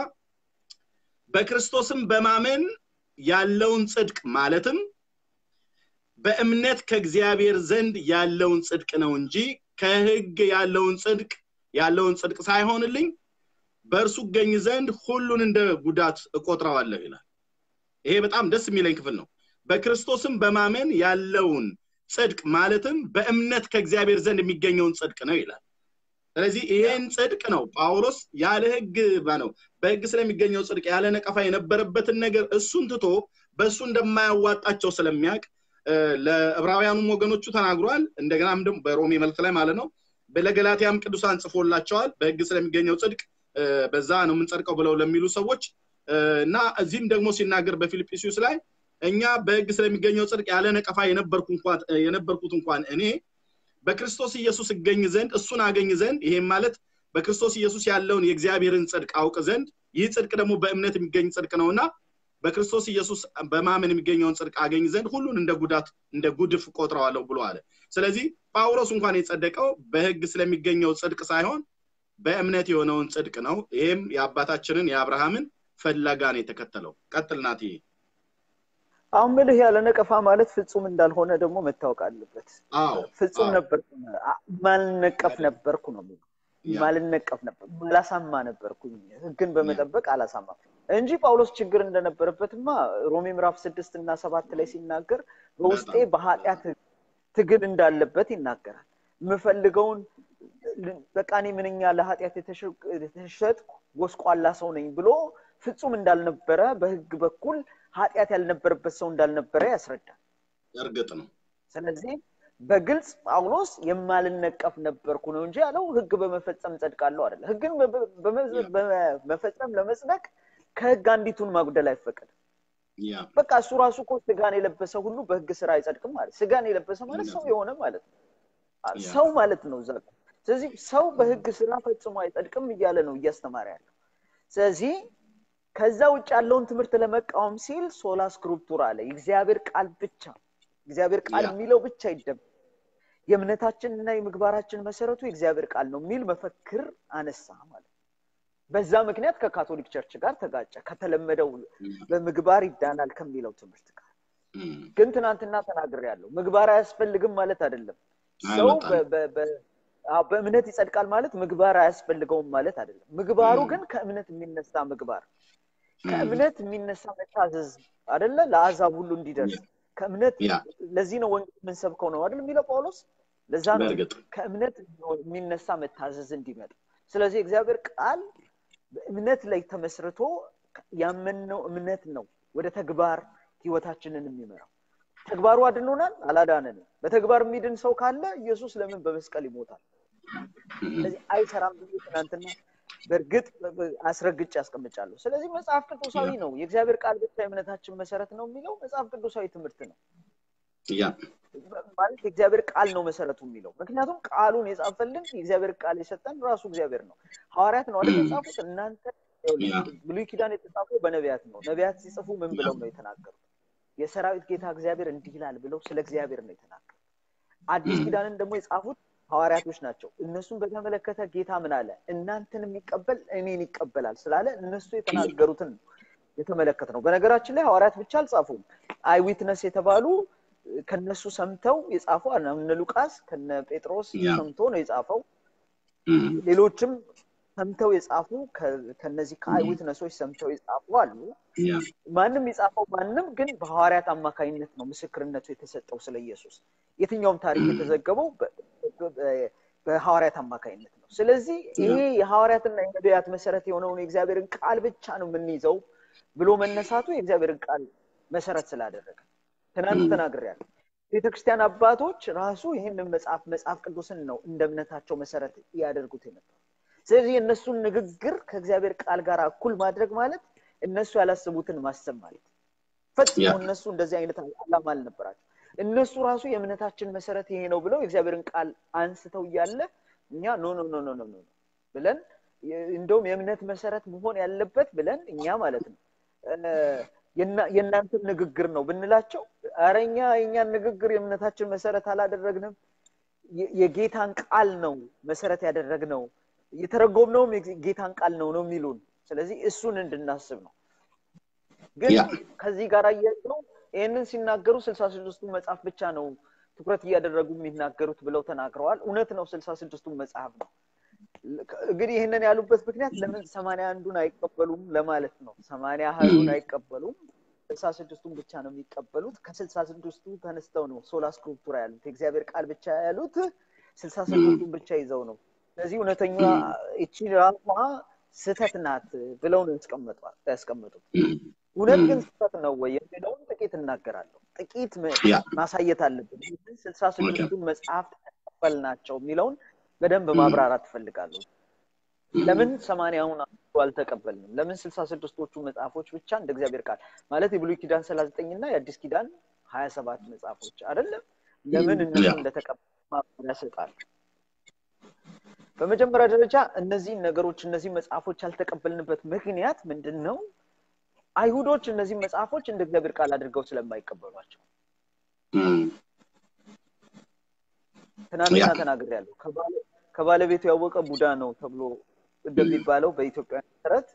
በክርስቶስም በማመን ያለውን ጽድቅ ማለትም በእምነት ከእግዚአብሔር ዘንድ ያለውን ጽድቅ ነው እንጂ ከህግ ያለውን ጽድቅ ያለውን ጽድቅ ሳይሆንልኝ በእርሱ እገኝ ዘንድ ሁሉን እንደ ጉዳት እቆጥረዋለሁ ይላል ይሄ በጣም ደስ የሚለኝ ክፍል ነው በክርስቶስም በማመን ያለውን ጽድቅ ማለትም በእምነት ከእግዚአብሔር ዘንድ የሚገኘውን ጽድቅ ነው ይላል ስለዚህ ይሄን ጽድቅ ነው ጳውሎስ ያለ ህግ ነው በህግ ስለሚገኘው ጽድቅ ያለ ነቀፋ የነበረበትን ነገር እሱን ትቶ በእሱ እንደማያዋጣቸው ስለሚያውቅ እ፣ ለዕብራውያኑም ወገኖቹ ተናግሯል እንደገናም ደግሞ በሮሜ መልክ ላይ ማለት ነው ለገላትያም ቅዱሳን ጽፎላቸዋል በህግ ስለሚገኘው ጽድቅ እ፣ በዛ ነው የምንጸድቀው ብለው ለሚሉ ሰዎች እ፣ እና እዚህም ደግሞ ሲናገር በፊልጵስዩስ ላይ እኛ በህግ ስለሚገኘው ጽድቅ ያለ ነቀፋ የነበርኩ እንኳን የነበርኩት እንኳን እኔ በክርስቶስ ኢየሱስ እገኝ ዘንድ እሱን አገኝ ዘንድ ይሄም ማለት በክርስቶስ ኢየሱስ ያለውን የእግዚአብሔርን ጽድቅ አውቅ ዘንድ ይህ ጽድቅ ደግሞ በእምነት የሚገኝ ጽድቅ ነውና በክርስቶስ ኢየሱስ በማመን የሚገኘውን ጽድቅ አገኝ ዘንድ ሁሉን እንደ ጉዳት እንደ ጉድፍ ቆጥረዋለሁ ብሎ አለ ስለዚህ ጳውሎስ እንኳን የጸደቀው በህግ ስለሚገኘው ጽድቅ ሳይሆን በእምነት የሆነውን ጽድቅ ነው ይህም የአባታችንን የአብርሃምን ፈለጋን የተከተለው ቀጥል ናት አሁን ምልህ ያለ ነቀፋ ማለት ፍጹም እንዳልሆነ ደግሞ መታወቅ አለበት አዎ ፍጹም አዎ። ነበርኩ ማልነቀፍ ነበርኩ ነው የሚለው ያ። ማልነቀፍ ነበር ማላሳማ ነበርኩኝ ህግን በመጠበቅ አላሳማ እንጂ ጳውሎስ ችግር እንደነበረበትማ ሮሜ ምዕራፍ ስድስት እና ሰባት ላይ ሲናገር በውስጤ በጣም። በኃጢአት ትግል እንዳለበት ይናገራል የምፈልገውን በቃ እኔ ምንኛ ለኃጢአት የተሸ- የተሸጥኩ ጎስቋላ ሰው ነኝ ብሎ ፍጹም እንዳልነበረ በህግ በኩል ኃጢአት ያልነበረበት ሰው እንዳልነበረ ያስረዳል እርግጥ ነው ስለዚህ በግልጽ ጳውሎስ የማልነቀፍ ነበርኩ ነው እንጂ ያለው ህግ በመፈጸም ጸድቃለሁ አይደለ ህግን በ- በመ- በመፈጸም ለመጽደቅ ከህግ አንዲቱን ማጉደል አይፈቀድም ያ በቃ እሱ ራሱ እኮ ስጋን የለበሰ ሁሉ በህግ ስራ አይጸድቅም ማለት ስጋን የለበሰ ማለት ሰው የሆነ ማለት ነው አ- ያ። ሰው ማለት ነው እዛ ጋር። ስለዚህ ሰው በህግ ስራ ፈጽሞ አይጸድቅም እያለ ነው እያስተማረ ያለው ስለዚህ ከዛ ውጭ ያለውን ትምህርት ለመቃወም ሲል ሶላ ስክሪፕቱራ አለ የእግዚአብሔር ቃል ብቻ እግዚአብሔር ቃል ያ። የሚለው ብቻ ይደም የእምነታችንና የምግባራችን መሰረቱ የእግዚአብሔር ቃል ነው የሚል መፈክር አነሳ ማለት ነው። በዛ ምክንያት ከካቶሊክ ቸርች ጋር ተጋጨ ከተለመደው በምግባር ይዳናል ከሚለው ትምህርት ጋር እም፣ ግን ትናንትና ተናግሬ ያለው ምግባር አያስፈልግም ማለት አይደለም ሰው አይመጣም። በ- በ- በ- አዎ፣ በእምነት ይጸድቃል ማለት ምግባር አያስፈልገውም ማለት አይደለም ምግባሩ ም። ግን ከእምነት የሚነሳ ምግባር እም፣ ከእምነት የሚነሳ መታዘዝ አደለ ለአሕዛብ ሁሉ እንዲደርስ ከእምነት ያ ለዚህ ነው ወንጌል የምንሰብከው ነው አይደል የሚለው ጳውሎስ ለዛ ነው በእርግጥ ከእምነት የሚነሳ መታዘዝ እንዲመጣ ስለዚህ እግዚአብሔር ቃል በእምነት ላይ ተመስርቶ ያመንነው እምነት ነው ወደ ተግባር ህይወታችንን የሚመራው ተግባሩ አድኖናል አላዳነንም በተግባር የሚድን ሰው ካለ ኢየሱስ ለምን በመስቀል ይሞታል እም፣ ስለዚህ አይሰራም ብዬ ትናንትና በእርግጥ አስረግጬ ያስቀምጫለሁ ስለዚህ መጽሐፍ ቅዱሳዊ ነው የእግዚአብሔር ቃል ብቻ የእምነታችን መሰረት ነው የሚለው መጽሐፍ ቅዱሳዊ ትምህርት ነው ያ ማለት የእግዚአብሔር ቃል ነው መሰረቱ የሚለው ምክንያቱም ቃሉን የጻፈልን የእግዚአብሔር ቃል የሰጠን ራሱ እግዚአብሔር ነው ሐዋርያት ነው አይደል የጻፉት እናንተ ያ። ብሉይ ኪዳን የተጻፈው በነቢያት ነው ነቢያት ሲጽፉ ምን ብለው ነው የተናገሩት የሰራዊት ጌታ እግዚአብሔር እንዲህ ይላል ብለው ስለ እግዚአብሔር ነው የተናገሩት አዲስ ም። ኪዳንን ደግሞ የጻፉት ሐዋርያቶች ናቸው እነሱን በተመለከተ ጌታ ምን አለ እናንተን የሚቀበል እኔን ይቀበላል ስላለ እነሱ የተናገሩትን ነው የተመለከት ነው በነገራችን ላይ ሐዋርያት ብቻ አልጻፉም አይዊትነስ የተባሉ ከነሱ ሰምተው የጻፉ አለ እነ ሉቃስ ከነ ጴጥሮስ ያ። ሰምቶ ነው የጻፈው እም፣ ሌሎችም ሰምተው የጻፉ ከ- ከነዚህ ከአይዊትነሶች ሰምተው የጻፉ አሉ ያ ማንም የጻፈው ማንም ግን በሐዋርያት አማካኝነት ነው ምስክርነቱ የተሰጠው ስለ ኢየሱስ የትኛውም ታሪክ የተዘገበው በ- በ- በ- በሐዋርያት አማካኝነት ነው ስለዚህ ይሄ የሐዋርያትና የነቢያት መሰረት የሆነውን የእግዚአብሔርን ቃል ብቻ ነው የምንይዘው ብሎ መነሳቱ የእግዚአብሔርን ቃል መሰረት ስላደረገ ትናንት ም። ተናግሬያለሁ ቤተክርስቲያን አባቶች ራሱ ይህንን መጽሐፍ መጽሐፍ ቅዱስን ነው እንደ እምነታቸው መሰረት ያደርጉት የነበሩ ስለዚህ የእነሱን ንግግር ከእግዚአብሔር ቃል ጋር እኩል ማድረግ ማለት እነሱ ያላስቡትን ማሰብ ማለት ፈጽሞ ያ። እነሱ እንደዚህ አይነት አላማ አልነበራቸው እነሱ ራሱ የእምነታችን መሰረት ይሄ ነው ብለው የእግዚአብሔርን ቃል አንስተው እያለ እኛ ኖ ኖ ኖ ኖ ኖ ኖ ብለን እንደውም የእምነት መሰረት መሆን ያለበት ብለን እኛ ማለት ነው የእናንተን ንግግር ነው ብንላቸው ኧረ እኛ የእኛን ንግግር የእምነታችን መሰረት አላደረግንም የጌታን ቃል ነው መሰረት ያደረግነው የተረጎምነውም የጌታን ቃል ነው ነው የሚሉን ስለዚህ እሱን እንድናስብ ነው ግን ከዚህ ጋር አያይዘው ይህንን ሲናገሩ ስልሳ ስድስቱ መጽሐፍ ብቻ ነው ትኩረት እያደረጉ የሚናገሩት ብለው ተናግረዋል እውነት ነው ስልሳ ስድስቱን መጽሐፍ ነው እንግዲህ ይህንን ያሉበት ምክንያት ለምን ሰማንያ አንዱን አይቀበሉም ለማለት ነው ሰማንያ ሀይሉን አይቀበሉም ስልሳ ስድስቱን ብቻ ነው የሚቀበሉት ከስልሳ ስድስቱ ተነስተው ነው ሶላ ስክሪፕቱራ ያሉት የእግዚአብሔር ቃል ብቻ ያሉት ስልሳ ስድስቱን ብቻ ይዘው ነው ስለዚህ እውነተኛ እቺ ራሷ ስህተት ናት ብለው ነው ያስቀመጡት እውነት ግን ስህተት ነው ወይ የሚለውን ጥቂት እናገራለሁ ጥቂት ማሳየት አለብን ስልሳ ስድስቱን መጽሐፍ ተቀበል ናቸው የሚለውን በደንብ ማብራራት ትፈልጋለሁ ለምን ሰማንያውን አልተቀበልንም ለምን ስልሳ ስድስቶቹ መጽሐፎች ብቻ እንደ እግዚአብሔር ቃል ማለት የብሉይ ኪዳን ሰላሳ ዘጠኝ እና የአዲስ ኪዳን ሀያ ሰባት መጽሐፎች አይደለም ለምን እነሱ እንደተቀበል ማብራሪያ ያሰጣል በመጀመሪያ ደረጃ እነዚህ ነገሮች እነዚህ መጽሐፎች ያልተቀበልንበት ምክንያት ምንድን ነው አይሁዶች እነዚህ መጽሐፎች እንደ እግዚአብሔር ቃል አድርገው ስለማይቀበሏቸው ትናንትና ተናግር ያለው ከባለቤቱ ያወቀ ቡዳ ነው ተብሎ እንደሚባለው በኢትዮጵያ መሰረት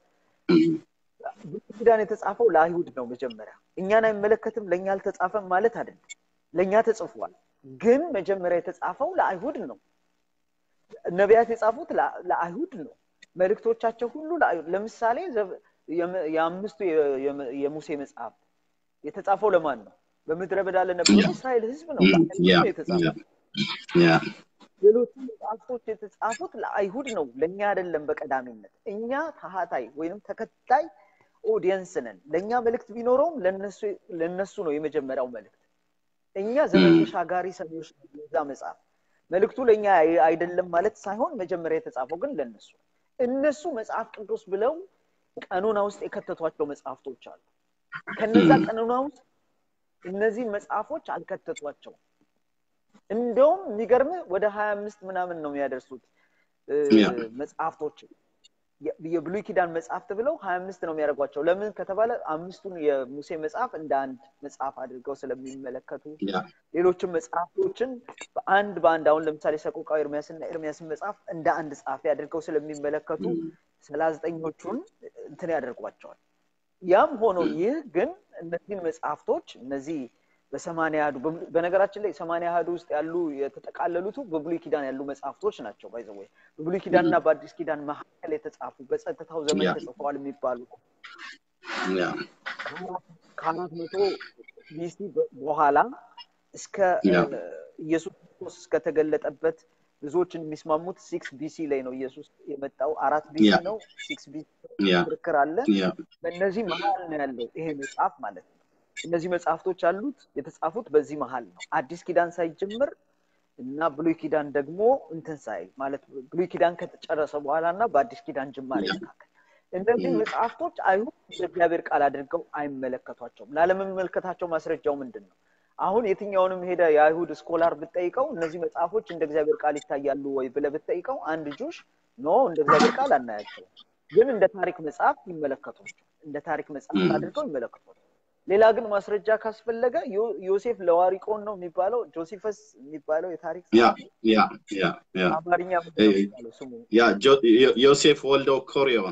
ኪዳን የተጻፈው ለአይሁድ ነው መጀመሪያ እኛን አይመለከትም ለእኛ አልተጻፈም ማለት አይደለም ለእኛ ተጽፏል ግን መጀመሪያ የተጻፈው ለአይሁድ ነው ነቢያት የጻፉት ለአይሁድ ነው መልእክቶቻቸው ሁሉ ለአይሁድ ለምሳሌ የአምስቱ የሙሴ መጽሐፍ የተጻፈው ለማን ነው በምድረ በዳ ለነበረው እስራኤል ህዝብ ነው የተጻፈው ሌሎቹ መጽሐፍቶች የተጻፉት ለአይሁድ ነው ለእኛ አይደለም በቀዳሚነት እኛ ታሃታይ ወይንም ተከታይ ኦዲየንስ ነን ለእኛ መልእክት ቢኖረውም ለነሱ ነው የመጀመሪያው መልእክት እኛ ዘመን ተሻጋሪ ሰሚዎች የዛ መጽሐፍ መልእክቱ ለእኛ አይደለም ማለት ሳይሆን መጀመሪያ የተጻፈው ግን ለነሱ እነሱ መጽሐፍ ቅዱስ ብለው ቀኑና ውስጥ የከተቷቸው መጽሐፍቶች አሉ ከነዛ ቀኑና ውስጥ እነዚህ መጽሐፎች አልከተቷቸውም እንደውም የሚገርም ወደ ሀያ አምስት ምናምን ነው የሚያደርሱት መጽሐፍቶች የብሉይ ኪዳን መጽሐፍት ብለው ሀያ አምስት ነው የሚያደርጓቸው ለምን ከተባለ አምስቱን የሙሴ መጽሐፍ እንደ አንድ መጽሐፍ አድርገው ስለሚመለከቱ ሌሎችም መጽሐፍቶችን በአንድ በአንድ አሁን ለምሳሌ ሰቆቃዊ ኤርሚያስና ኤርሚያስን መጽሐፍ እንደ አንድ ጸሐፊ አድርገው ስለሚመለከቱ ሰላሳ ዘጠኞቹን እንትን ያደርጓቸዋል ያም ሆኖ ይህ ግን እነዚህን መጽሐፍቶች እነዚህ በሰማንያ አህዱ በነገራችን ላይ ሰማንያ አህዱ ውስጥ ያሉ የተጠቃለሉቱ በብሉይ ኪዳን ያሉ መጽሐፍቶች ናቸው ባይዘወይ በብሉይ ኪዳን እና በአዲስ ኪዳን መካከል የተጻፉ በጸጥታው ዘመን ተጽፈዋል የሚባሉ ከአራት መቶ ቢሲ በኋላ እስከ ኢየሱስ ክርስቶስ እስከተገለጠበት ብዙዎችን የሚስማሙት ሲክስ ቢሲ ላይ ነው ኢየሱስ የመጣው አራት ቢሲ ነው ሲክስ ቢሲ ክርክር አለ በእነዚህ መሀል ነው ያለው ይሄ መጽሐፍ ማለት ነው እነዚህ መጽሐፍቶች አሉት የተጻፉት በዚህ መሀል ነው አዲስ ኪዳን ሳይጀምር እና ብሉይ ኪዳን ደግሞ እንትን ሳይል ማለት ብሉይ ኪዳን ከተጨረሰ በኋላ እና በአዲስ ኪዳን ጅማሬ መካከል እነዚህ መጽሐፍቶች አይሁድ እግዚአብሔር ቃል አድርገው አይመለከቷቸውም ላለመመልከታቸው ማስረጃው ምንድን ነው አሁን የትኛውንም ሄደ የአይሁድ ስኮላር ብጠይቀው እነዚህ መጽሐፎች እንደ እግዚአብሔር ቃል ይታያሉ ወይ ብለ ብጠይቀው አንድ ጁሽ ኖ እንደ እግዚአብሔር ቃል አናያቸው ግን እንደ ታሪክ መጽሐፍ ይመለከቷቸው እንደ ታሪክ መጽሐፍ አድርገው ይመለከቷቸው ሌላ ግን ማስረጃ ካስፈለገ ዮሴፍ ለዋሪቆን ነው የሚባለው ጆሲፈስ የሚባለው የታሪክ አማርኛ ስሙ ዮሴፍ ወልደ ኮሪዮን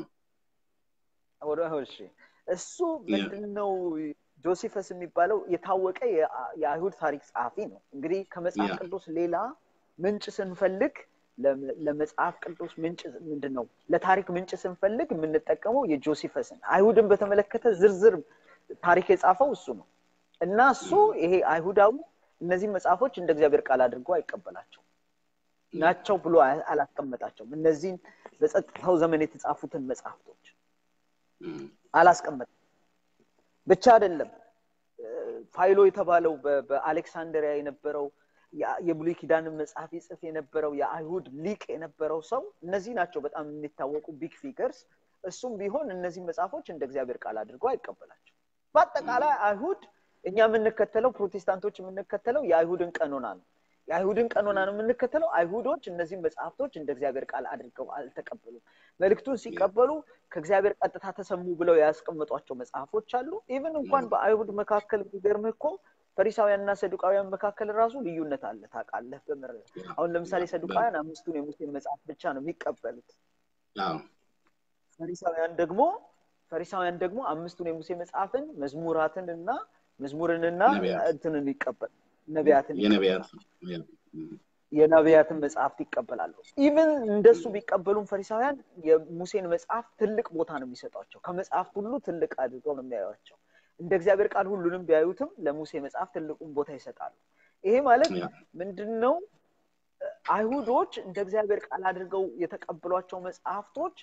እሱ ምንድነው ጆሲፈስ የሚባለው የታወቀ የአይሁድ ታሪክ ጸሐፊ ነው እንግዲህ ከመጽሐፍ ቅዱስ ሌላ ምንጭ ስንፈልግ ለመጽሐፍ ቅዱስ ምንጭ ምንድን ነው ለታሪክ ምንጭ ስንፈልግ የምንጠቀመው የጆሲፈስን አይሁድን በተመለከተ ዝርዝር ታሪክ የጻፈው እሱ ነው እና እሱ ይሄ አይሁዳዊ እነዚህ መጽሐፎች እንደ እግዚአብሔር ቃል አድርጎ አይቀበላቸው ናቸው ብሎ አላስቀመጣቸውም እነዚህን በጸጥታው ዘመን የተጻፉትን መጽሐፍቶች አላስቀመጠም ብቻ አይደለም ፋይሎ የተባለው በአሌክሳንደሪያ የነበረው የብሉይ ኪዳንን መጽሐፍ ይጽፍ የነበረው የአይሁድ ሊቅ የነበረው ሰው እነዚህ ናቸው በጣም የሚታወቁ ቢግ ፊገርስ እሱም ቢሆን እነዚህ መጽሐፎች እንደ እግዚአብሔር ቃል አድርጎ አይቀበላቸው በአጠቃላይ አይሁድ እኛ የምንከተለው ፕሮቴስታንቶች የምንከተለው የአይሁድን ቀኖና ነው። የአይሁድን ቀኖና ነው የምንከተለው። አይሁዶች እነዚህን መጽሐፍቶች እንደ እግዚአብሔር ቃል አድርገው አልተቀበሉም። መልእክቱን ሲቀበሉ ከእግዚአብሔር ቀጥታ ተሰሙ ብለው ያስቀመጧቸው መጽሐፎች አሉ። ኢቭን እንኳን በአይሁድ መካከል የሚገርምህ እኮ ፈሪሳውያን እና ሰዱቃውያን መካከል ራሱ ልዩነት አለ። ታውቃለህ? በምር አሁን ለምሳሌ ሰዱቃውያን አምስቱን የሙሴን መጽሐፍ ብቻ ነው የሚቀበሉት። ፈሪሳውያን ደግሞ ፈሪሳውያን ደግሞ አምስቱን የሙሴ መጽሐፍን መዝሙራትን እና መዝሙርንና እንትንን ይቀበል ነቢያትን የነቢያትን መጽሐፍት ይቀበላሉ። ኢቨን እንደሱ ቢቀበሉም ፈሪሳውያን የሙሴን መጽሐፍ ትልቅ ቦታ ነው የሚሰጧቸው። ከመጽሐፍት ሁሉ ትልቅ አድርገው ነው የሚያዩቸው። እንደ እግዚአብሔር ቃል ሁሉንም ቢያዩትም ለሙሴ መጽሐፍ ትልቁን ቦታ ይሰጣሉ። ይሄ ማለት ምንድን ነው? አይሁዶች እንደ እግዚአብሔር ቃል አድርገው የተቀበሏቸው መጽሐፍቶች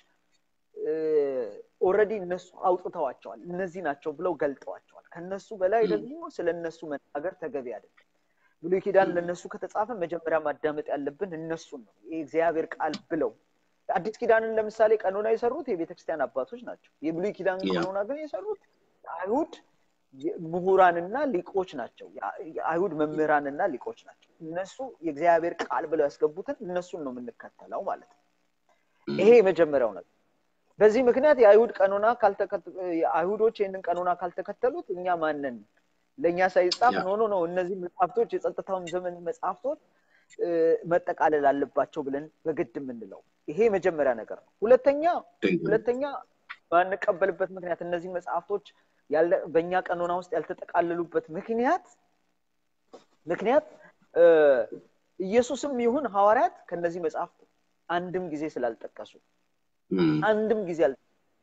ኦረዲ እነሱ አውጥተዋቸዋል። እነዚህ ናቸው ብለው ገልጠዋቸዋል። ከነሱ በላይ ደግሞ ስለ እነሱ መናገር ተገቢ አይደለም። ብሉይ ኪዳን ለእነሱ ከተጻፈ መጀመሪያ ማዳመጥ ያለብን እነሱን ነው። የእግዚአብሔር ቃል ብለው አዲስ ኪዳንን ለምሳሌ ቀኖና የሰሩት የቤተክርስቲያን አባቶች ናቸው። የብሉይ ኪዳን ቀኖና ግን የሰሩት አይሁድ ምሁራንና ሊቆች ናቸው። የአይሁድ መምህራንና ሊቆች ናቸው። እነሱ የእግዚአብሔር ቃል ብለው ያስገቡትን እነሱን ነው የምንከተለው ማለት ነው። ይሄ የመጀመሪያው ነገር። በዚህ ምክንያት የአይሁድ ቀኖና አይሁዶች ይህንን ቀኖና ካልተከተሉት እኛ ማንን ለእኛ ሳይጻፍ ኖ ኖ ነው እነዚህ መጽሐፍቶች የጸጥታውን ዘመን መጽሐፍቶች መጠቃለል አለባቸው ብለን በግድ የምንለው ይሄ የመጀመሪያ ነገር ነው። ሁለተኛ ሁለተኛ ባንቀበልበት ምክንያት እነዚህ መጽሐፍቶች በእኛ ቀኖና ውስጥ ያልተጠቃለሉበት ምክንያት ምክንያት ኢየሱስም ይሁን ሐዋርያት ከነዚህ መጽሐፍት አንድም ጊዜ ስላልጠቀሱ አንድም ጊዜ አል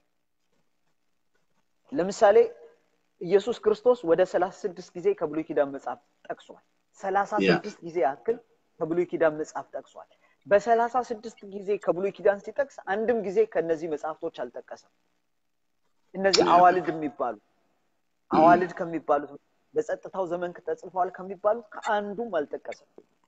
ለምሳሌ ኢየሱስ ክርስቶስ ወደ ሰላሳ ስድስት ጊዜ ከብሉይ ኪዳን መጽሐፍ ጠቅሷል። ሰላሳ ስድስት ጊዜ ያክል ከብሉይ ኪዳን መጽሐፍ ጠቅሷል። በሰላሳ ስድስት ጊዜ ከብሉይ ኪዳን ሲጠቅስ አንድም ጊዜ ከነዚህ መጽሐፍቶች አልጠቀሰም። እነዚህ አዋልድ የሚባሉ አዋልድ ከሚባሉት በጸጥታው ዘመን ተጽፈዋል ከሚባሉት ከአንዱም አልጠቀሰም።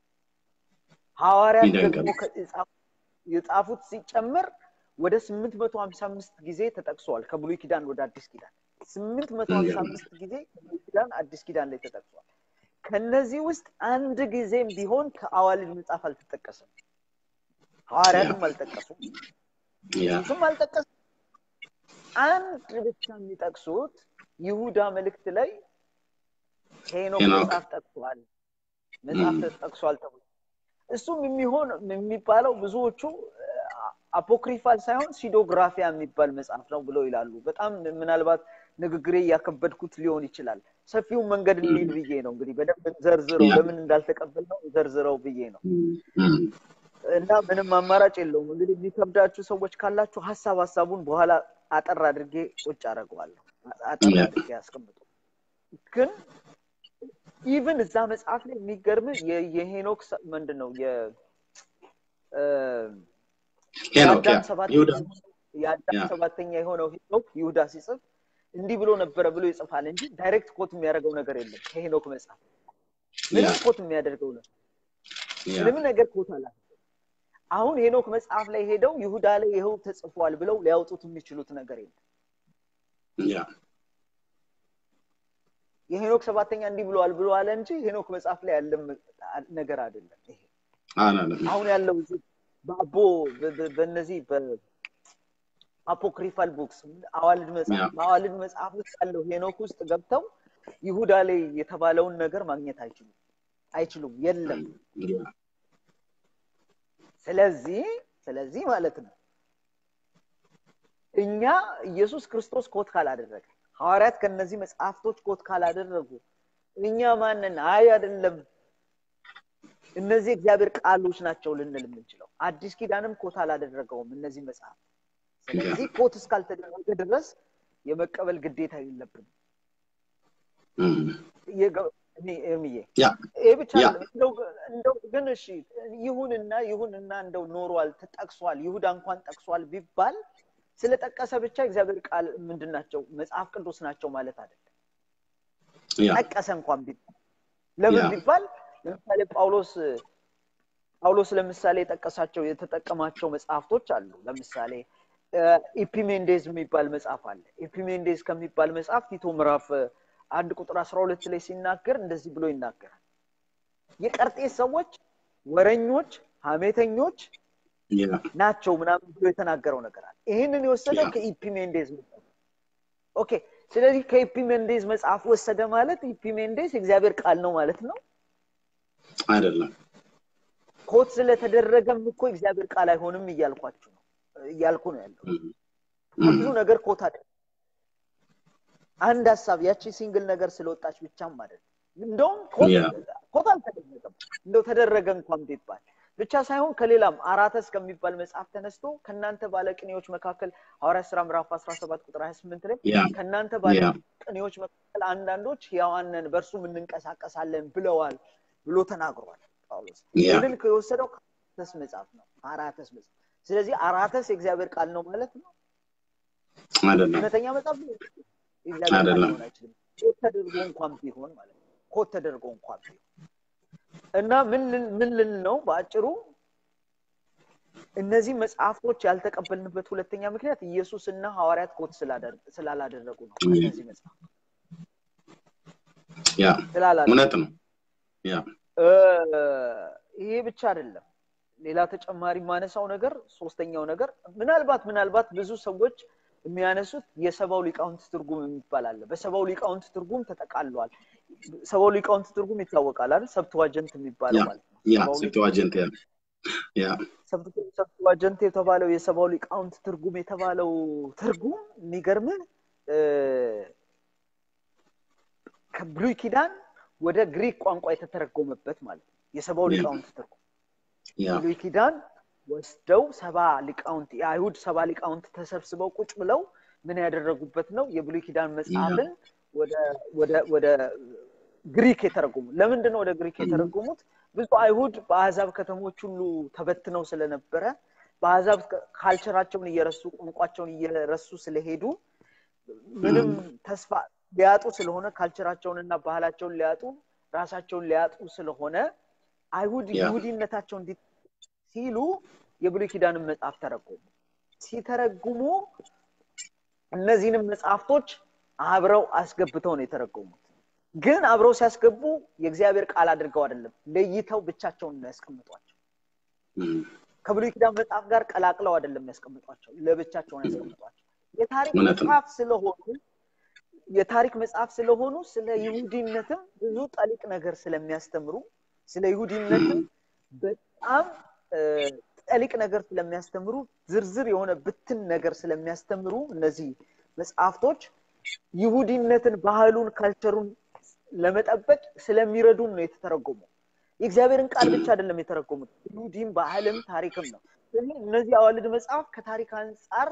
ሐዋርያት ደግሞ የጻፉት ሲጨመር ወደ ስምንት መቶ ሀምሳ አምስት ጊዜ ተጠቅሰዋል ከብሉይ ኪዳን ወደ አዲስ ኪዳን ስምንት መቶ ሀምሳ አምስት ጊዜ ከብሉይ ኪዳን አዲስ ኪዳን ላይ ተጠቅሷል። ከነዚህ ውስጥ አንድ ጊዜም ቢሆን ከአዋልድ መጽሐፍ አልተጠቀሰም። ሐዋርያትም አልጠቀሱም፣ ኢየሱስም አልጠቀሱም። አንድ ብቻ የሚጠቅሱት ይሁዳ መልእክት ላይ ሄኖክ መጽሐፍ ጠቅሷል መጽሐፍ ተጠቅሷል ተብሎ እሱም የሚሆን የሚባለው ብዙዎቹ አፖክሪፋል ሳይሆን ሲዶግራፊያ የሚባል መጽሐፍ ነው ብለው ይላሉ። በጣም ምናልባት ንግግሬ እያከበድኩት ሊሆን ይችላል። ሰፊውን መንገድ እንሂድ ብዬ ነው እንግዲህ በደንብ ዘርዝረው ለምን እንዳልተቀበል ነው ዘርዝረው ብዬ ነው እና ምንም አማራጭ የለውም። እንግዲህ የሚከብዳችሁ ሰዎች ካላችሁ ሀሳብ ሀሳቡን በኋላ አጠር አድርጌ ቁጭ አደርገዋለሁ። አጠር አድርጌ ያስቀምጡ። ግን ኢቭን እዛ መጽሐፍ ላይ የሚገርም የሄኖክ ምንድን ነው የአዳም ሰባተኛ የሆነው ሄኖክ ይሁዳ ሲጽፍ እንዲህ ብሎ ነበረ ብሎ ይጽፋል እንጂ ዳይሬክት ኮት የሚያደርገው ነገር የለም ከሄኖክ መጽሐፍ ምንም ኮት የሚያደርገው ነው ምንም ነገር ኮት አላ አሁን ሄኖክ መጽሐፍ ላይ ሄደው ይሁዳ ላይ ይኸው ተጽፏል ብለው ሊያወጡት የሚችሉት ነገር የለም የሄኖክ ሰባተኛ እንዲህ ብለዋል ብሎ አለ እንጂ ሄኖክ መጽሐፍ ላይ ያለ ነገር አይደለም ይሄ አሁን ያለው በአቦ በእነዚህ በአፖክሪፋል ቡክስ አዋልድ መጽሐፍ በአዋልድ መጽሐፍ ውስጥ ያለው ሄኖክ ውስጥ ገብተው ይሁዳ ላይ የተባለውን ነገር ማግኘት አይችሉም አይችሉም የለም ስለዚህ ስለዚህ ማለት ነው እኛ ኢየሱስ ክርስቶስ ኮት ካላደረገ ሐዋርያት ከነዚህ መጽሐፍቶች ኮት ካላደረጉ እኛ ማንን አይ አይደለም እነዚህ እግዚአብሔር ቃሎች ናቸው ልንል የምንችለው አዲስ ኪዳንም ኮት አላደረገውም እነዚህ መጽሐፍ ስለዚህ ኮት እስካልተደረገ ድረስ የመቀበል ግዴታ የለብንም እምዬ ይህ ብቻ እንደው ግን እሺ ይሁንና ይሁንና እንደው ኖሯል ተጠቅሷል ይሁዳ እንኳን ጠቅሷል ቢባል ስለጠቀሰ ብቻ እግዚአብሔር ቃል ምንድን ናቸው መጽሐፍ ቅዱስ ናቸው ማለት አይደለም ጠቀሰ እንኳን ቢባል ለምን ቢባል ለምሳሌ ጳውሎስ ጳውሎስ ለምሳሌ የጠቀሳቸው የተጠቀማቸው መጽሐፍቶች አሉ ለምሳሌ ኢፒሜንዴዝ የሚባል መጽሐፍ አለ ኢፒሜንዴዝ ከሚባል መጽሐፍ ቲቶ ምዕራፍ አንድ ቁጥር አስራ ሁለት ላይ ሲናገር እንደዚህ ብሎ ይናገራል የቀርጤስ ሰዎች ወረኞች ሀሜተኞች ያ ናቸው ምናምን ብሎ የተናገረው ነገር አለ ይህንን የወሰደው ያ። ከኢፒሜንዴዝ መጽሐፍ ኦኬ ስለዚህ ከኢፒሜንዴዝ መጽሐፍ ወሰደ ማለት ኢፒሜንዴዝ የእግዚአብሔር ቃል ነው ማለት ነው አይደለም ኮት ስለተደረገም እኮ እግዚአብሔር ቃል አይሆንም እያልኳችሁ ነው እያልኩ ነው ያለው እም፣ ብዙ ነገር ኮት አደ አንድ ሀሳብ ያቺ ሲንግል ነገር ስለወጣች ብቻም አይደለም እንደውም ኮት ያ። ኮት አልተደረገም እንደው ተደረገ እንኳን ቢባል ብቻ ሳይሆን ከሌላም አራተስ ከሚባል መጽሐፍ ተነስቶ ከእናንተ ባለቅኔዎች መካከል ሐዋርያት ስራ ምዕራፍ 17 ቁጥር 28 ላይ ያ ከእናንተ ያ ባለቅኔዎች መካከል አንዳንዶች ሕያዋንን በእርሱም እንንቀሳቀሳለን ብለዋል ብሎ ተናግሯል ጳውሎስ ያ ይህንን የወሰደው ከአራተስ መጽሐፍ ነው አራተስ መጽሐፍ ስለዚህ አራተስ የእግዚአብሔር ቃል ነው ማለት ነው አይደለም እውነተኛ መጽሐፍ ነው የእግዚአብሔር ቃል አይደለም። ሊሆን አይችልም ኮት ተደርጎ እንኳን ቢሆን ማለት ነው ኮት ተደርጎ እንኳን ቢሆን እና ምን ልን- ምን ልን ነው በአጭሩ እነዚህ መጽሐፍቶች ያልተቀበልንበት ሁለተኛ ምክንያት ኢየሱስ እና ሐዋርያት ኮት ስላደር- ስላላደረጉ ነው እም። እነዚህ መጽሐፍ ያ ስላላደረጉ እውነት ነው ያ እ፣ ይሄ ብቻ አይደለም ሌላ ተጨማሪ ማነሳው ነገር ሶስተኛው ነገር ምናልባት ምናልባት ብዙ ሰዎች የሚያነሱት የሰባው ሊቃውንት ትርጉም የሚባል አለ በሰባው ሊቃውንት ትርጉም ተጠቃሏል ሰባው ሊቃውንት ትርጉም ይታወቃል አይደል ሰብትዋጀንት የሚባለው ያ ማለት ነው ያ ሰባው ሊቃውንት ሴፕቱዋጀንት ያ ያ ሰብት- ሰብትዋጀንት የተባለው የሰባው ሊቃውንት ትርጉም የተባለው ትርጉም የሚገርምህ እ፣ ከብሉይ ኪዳን ወደ ግሪክ ቋንቋ የተተረጎመበት ማለት ነው የሰባው ያ ሊቃውንት ትርጉም ያ ብሉይ ኪዳን ወስደው ሰባ ሊቃውንት የአይሁድ ሰባ ሊቃውንት ተሰብስበው ቁጭ ብለው ምን ያደረጉበት ነው የብሉይ ኪዳን መጽሐፍን ወደ ወደ ወደ ግሪክ የተረጎሙ ለምንድን ነው ወደ ግሪክ የተረጎሙት ብዙ አይሁድ በአሕዛብ ከተሞች ሁሉ ተበትነው ስለነበረ በአሕዛብ ካልቸራቸውን እየረሱ ቋንቋቸውን እየረሱ ስለሄዱ ምንም ተስፋ ሊያጡ ስለሆነ ካልቸራቸውንና ባህላቸውን ሊያጡ ራሳቸውን ሊያጡ ስለሆነ አይሁድ ያ። ይሁዲነታቸው እንዲ ሲሉ የብሉይ ኪዳንን መጽሐፍ ተረጎሙ ሲተረጉሙ እነዚህንም መጽሐፍቶች አብረው አስገብተው ነው የተረጎሙት ግን አብረው ሲያስገቡ የእግዚአብሔር ቃል አድርገው አይደለም ለይተው ብቻቸውን ነው ያስቀምጧቸው እም፣ ከብሉይ ኪዳን መጽሐፍ ጋር ቀላቅለው አይደለም ያስቀምጧቸው ለብቻቸውን ያስቀምጧቸው የታሪክ እውነት ነው። መጽሐፍ ስለሆኑ የታሪክ መጽሐፍ ስለሆኑ ስለ ይሁዲነትም ብዙ ጠሊቅ ነገር ስለሚያስተምሩ ስለ ይሁዲነትም በጣም እ፣ ጠሊቅ ነገር ስለሚያስተምሩ ዝርዝር የሆነ ብትን ነገር ስለሚያስተምሩ እነዚህ መጽሐፍቶች ይሁዲነትን ባህሉን ካልቸሩን ለመጠበቅ ስለሚረዱን ነው የተተረጎመው የእግዚአብሔርን ቃል ብቻ አይደለም የተረጎሙት ይሁዲም ባህልም ታሪክም ነው ስለዚህ እነዚህ አዋልድ መጽሐፍ ከታሪክ አንጻር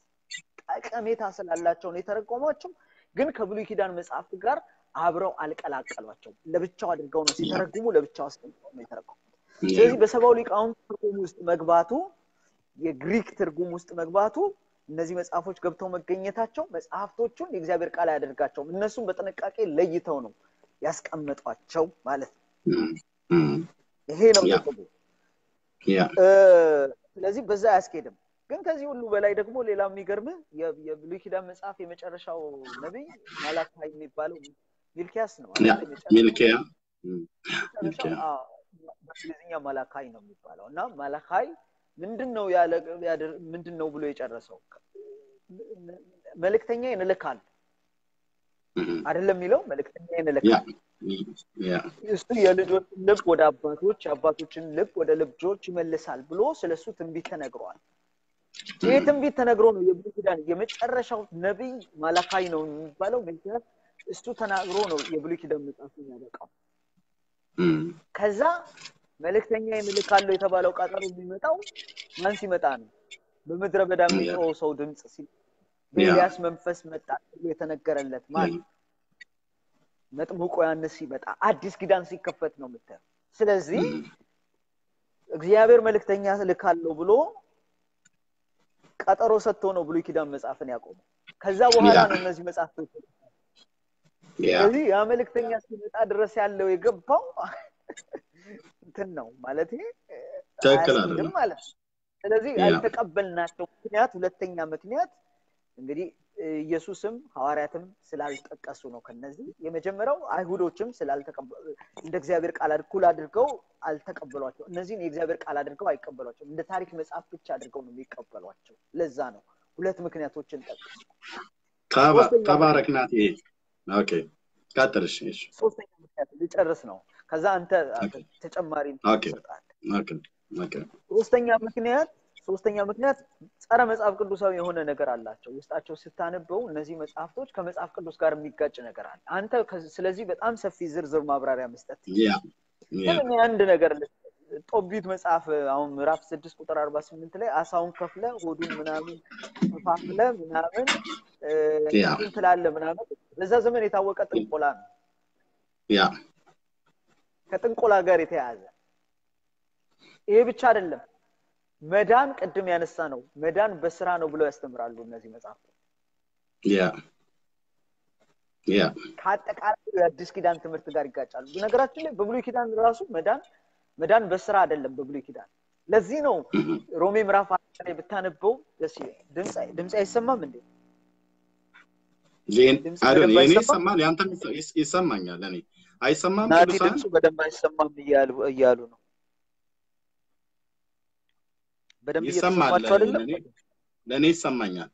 ጠቀሜታ ስላላቸው ነው የተረጎሟቸው ግን ከብሉይ ኪዳን መጽሐፍት ጋር አብረው አልቀላቀሏቸው ለብቻው አድርገው ነው ሲተረጉሙ ለብቻው አስቀምጠው ነው የተረጎሙት ስለዚህ በሰባው ሊቃውንት ትርጉም ውስጥ መግባቱ የግሪክ ትርጉም ውስጥ መግባቱ እነዚህ መጽሐፎች ገብተው መገኘታቸው መጽሐፍቶቹን የእግዚአብሔር ቃል አያደርጋቸውም እነሱም በጥንቃቄ ለይተው ነው ያስቀመጧቸው ማለት ነው እም፣ እም፣ ይሄ ነው ያ። ጥቅሙ ያ እ፣ ስለዚህ በዛ አያስኬድም ግን ከዚህ ሁሉ በላይ ደግሞ ሌላ የሚገርምህ የ- የብሉይ ኪዳን መጽሐፍ የመጨረሻው ነቢይ ማላካይ የሚባለው ሚልኪያስ ነው ያ አይደል? የመጨረሻው- ሚልኪያ እም፣ መጨረሻው ሚልኪያ አዎ፣ በእንግሊዝኛ ማላካይ ነው የሚባለው እና ማላካይ ምንድን ነው ያለ ያደር- ምንድን ነው ብሎ የጨረሰው መልእክተኛ ይንልካል እም፣ አይደለም የሚለው መልእክተኛ ያ ይንልካል ያ እሱ የልጆችን ልብ ወደ አባቶች የአባቶችን ልብ ወደ ልጆች ይመልሳል ብሎ ስለሱ ትንቢት ተነግሯል ይህ ትንቢት ተነግሮ ነው የብሉይ ኪዳን የመጨረሻው ነቢይ ማላካይ ነው የሚባለው ሚልኪያስ እሱ ተናግሮ ነው የብሉይ ኪዳን መጽሐፍ የሚያበቃው እም፣ ከዛ መልእክተኛ እልካለሁ የተባለው ቀጠሮ የሚመጣው ማን ሲመጣ ነው በምድረ በዳ የሚጮኸው ሰው ድምፅ ሲ በኤልያስ መንፈስ መጣ ተብሎ የተነገረለት ማን መጥምቁ ዮሐንስ ሲመጣ አዲስ ኪዳን ሲከፈት ነው የምታየው ስለዚህ እም፣ እግዚአብሔር መልእክተኛ ልካለሁ ብሎ ቀጠሮ ሰጥቶ ነው ብሉይ ኪዳን መጽሐፍን ያቆመው ከዛ በኋላ ያ። ነው እነዚህ መጽሐፍቶች ያ ስለዚህ ያ መልእክተኛ ሲመጣ ድረስ ያለው የገባው እንትን ነው ማለት ትክክል አያስኬድም አይደለም። ማለት ነው ስለዚህ ያ። ያልተቀበልናቸው ምክንያት ሁለተኛ ምክንያት እንግዲህ ኢየሱስም ሐዋርያትም ስላልጠቀሱ ነው። ከነዚህ የመጀመሪያው አይሁዶችም ስላልተቀበሉ እንደ እግዚአብሔር ቃል እኩል አድርገው አልተቀበሏቸው። እነዚህን የእግዚአብሔር ቃል አድርገው አይቀበሏቸው። እንደ ታሪክ መጽሐፍ ብቻ አድርገው ነው የሚቀበሏቸው። ለዛ ነው ሁለት ምክንያቶችን ጠቅሱ። ተባ- ሶስተኛ ተባረክ ናት። ይሄ ኦኬ ቀጥል። እሺ እሺ ሶስተኛ ምክንያት ልጨርስ ነው። ከዛ አንተ ኦኬ ተጨማሪ ኦኬ ትሰጣለህ። ኦኬ ኦኬ ሶስተኛ ምክንያት ሶስተኛ ምክንያት ጸረ መጽሐፍ ቅዱሳዊ የሆነ ነገር አላቸው። ውስጣቸው ስታነበው እነዚህ መጽሐፍቶች ከመጽሐፍ ቅዱስ ጋር የሚጋጭ ነገር አለ። አንተ ከ- ስለዚህ በጣም ሰፊ ዝርዝር ማብራሪያ መስጠት ያ ያ ግን እኔ አንድ ነገር ል- ጦቢት መጽሐፍ አሁን ምዕራፍ ስድስት ቁጥር አርባ ስምንት ላይ አሳውን ከፍለ ሆዱን ምናምን ከፋፍለ ምናምን እ፣ ያ እንትን ትላለ ምናምን በዛ ዘመን የታወቀ ጥንቆላ ነው። ያ ከጥንቆላ ጋር የተያያዘ ይሄ ብቻ አይደለም። መዳን ቅድም ያነሳ ነው። መዳን በስራ ነው ብለው ያስተምራሉ እነዚህ መጽሐፍት። ያ ያ ከአጠቃላይ የአዲስ ኪዳን ትምህርት ጋር ይጋጫሉ። ነገራችን ላይ በብሉይ ኪዳን ራሱ መዳን መዳን በስራ አይደለም በብሉይ ኪዳን። ለዚህ ነው ሮሜ ምዕራፍ አራት ላይ ብታነበው ደስ ይላል። ድምፅ ድምፅ አይሰማም እንዴ? ዜን ድምፅ አይደል በደንብ የኔ አይሰማም? ይሰማል፣ ያንተም ይሰ- ይሰማኛል። እኔ አይሰማም ናቲ ቅዱሳን ድምፁ በደንብ አይሰማም እያሉ እያሉ ነው። በደንብ ይሰማል። እየተሰማችሁ አይደለም? ለእኔ ለእኔ ይሰማኛል።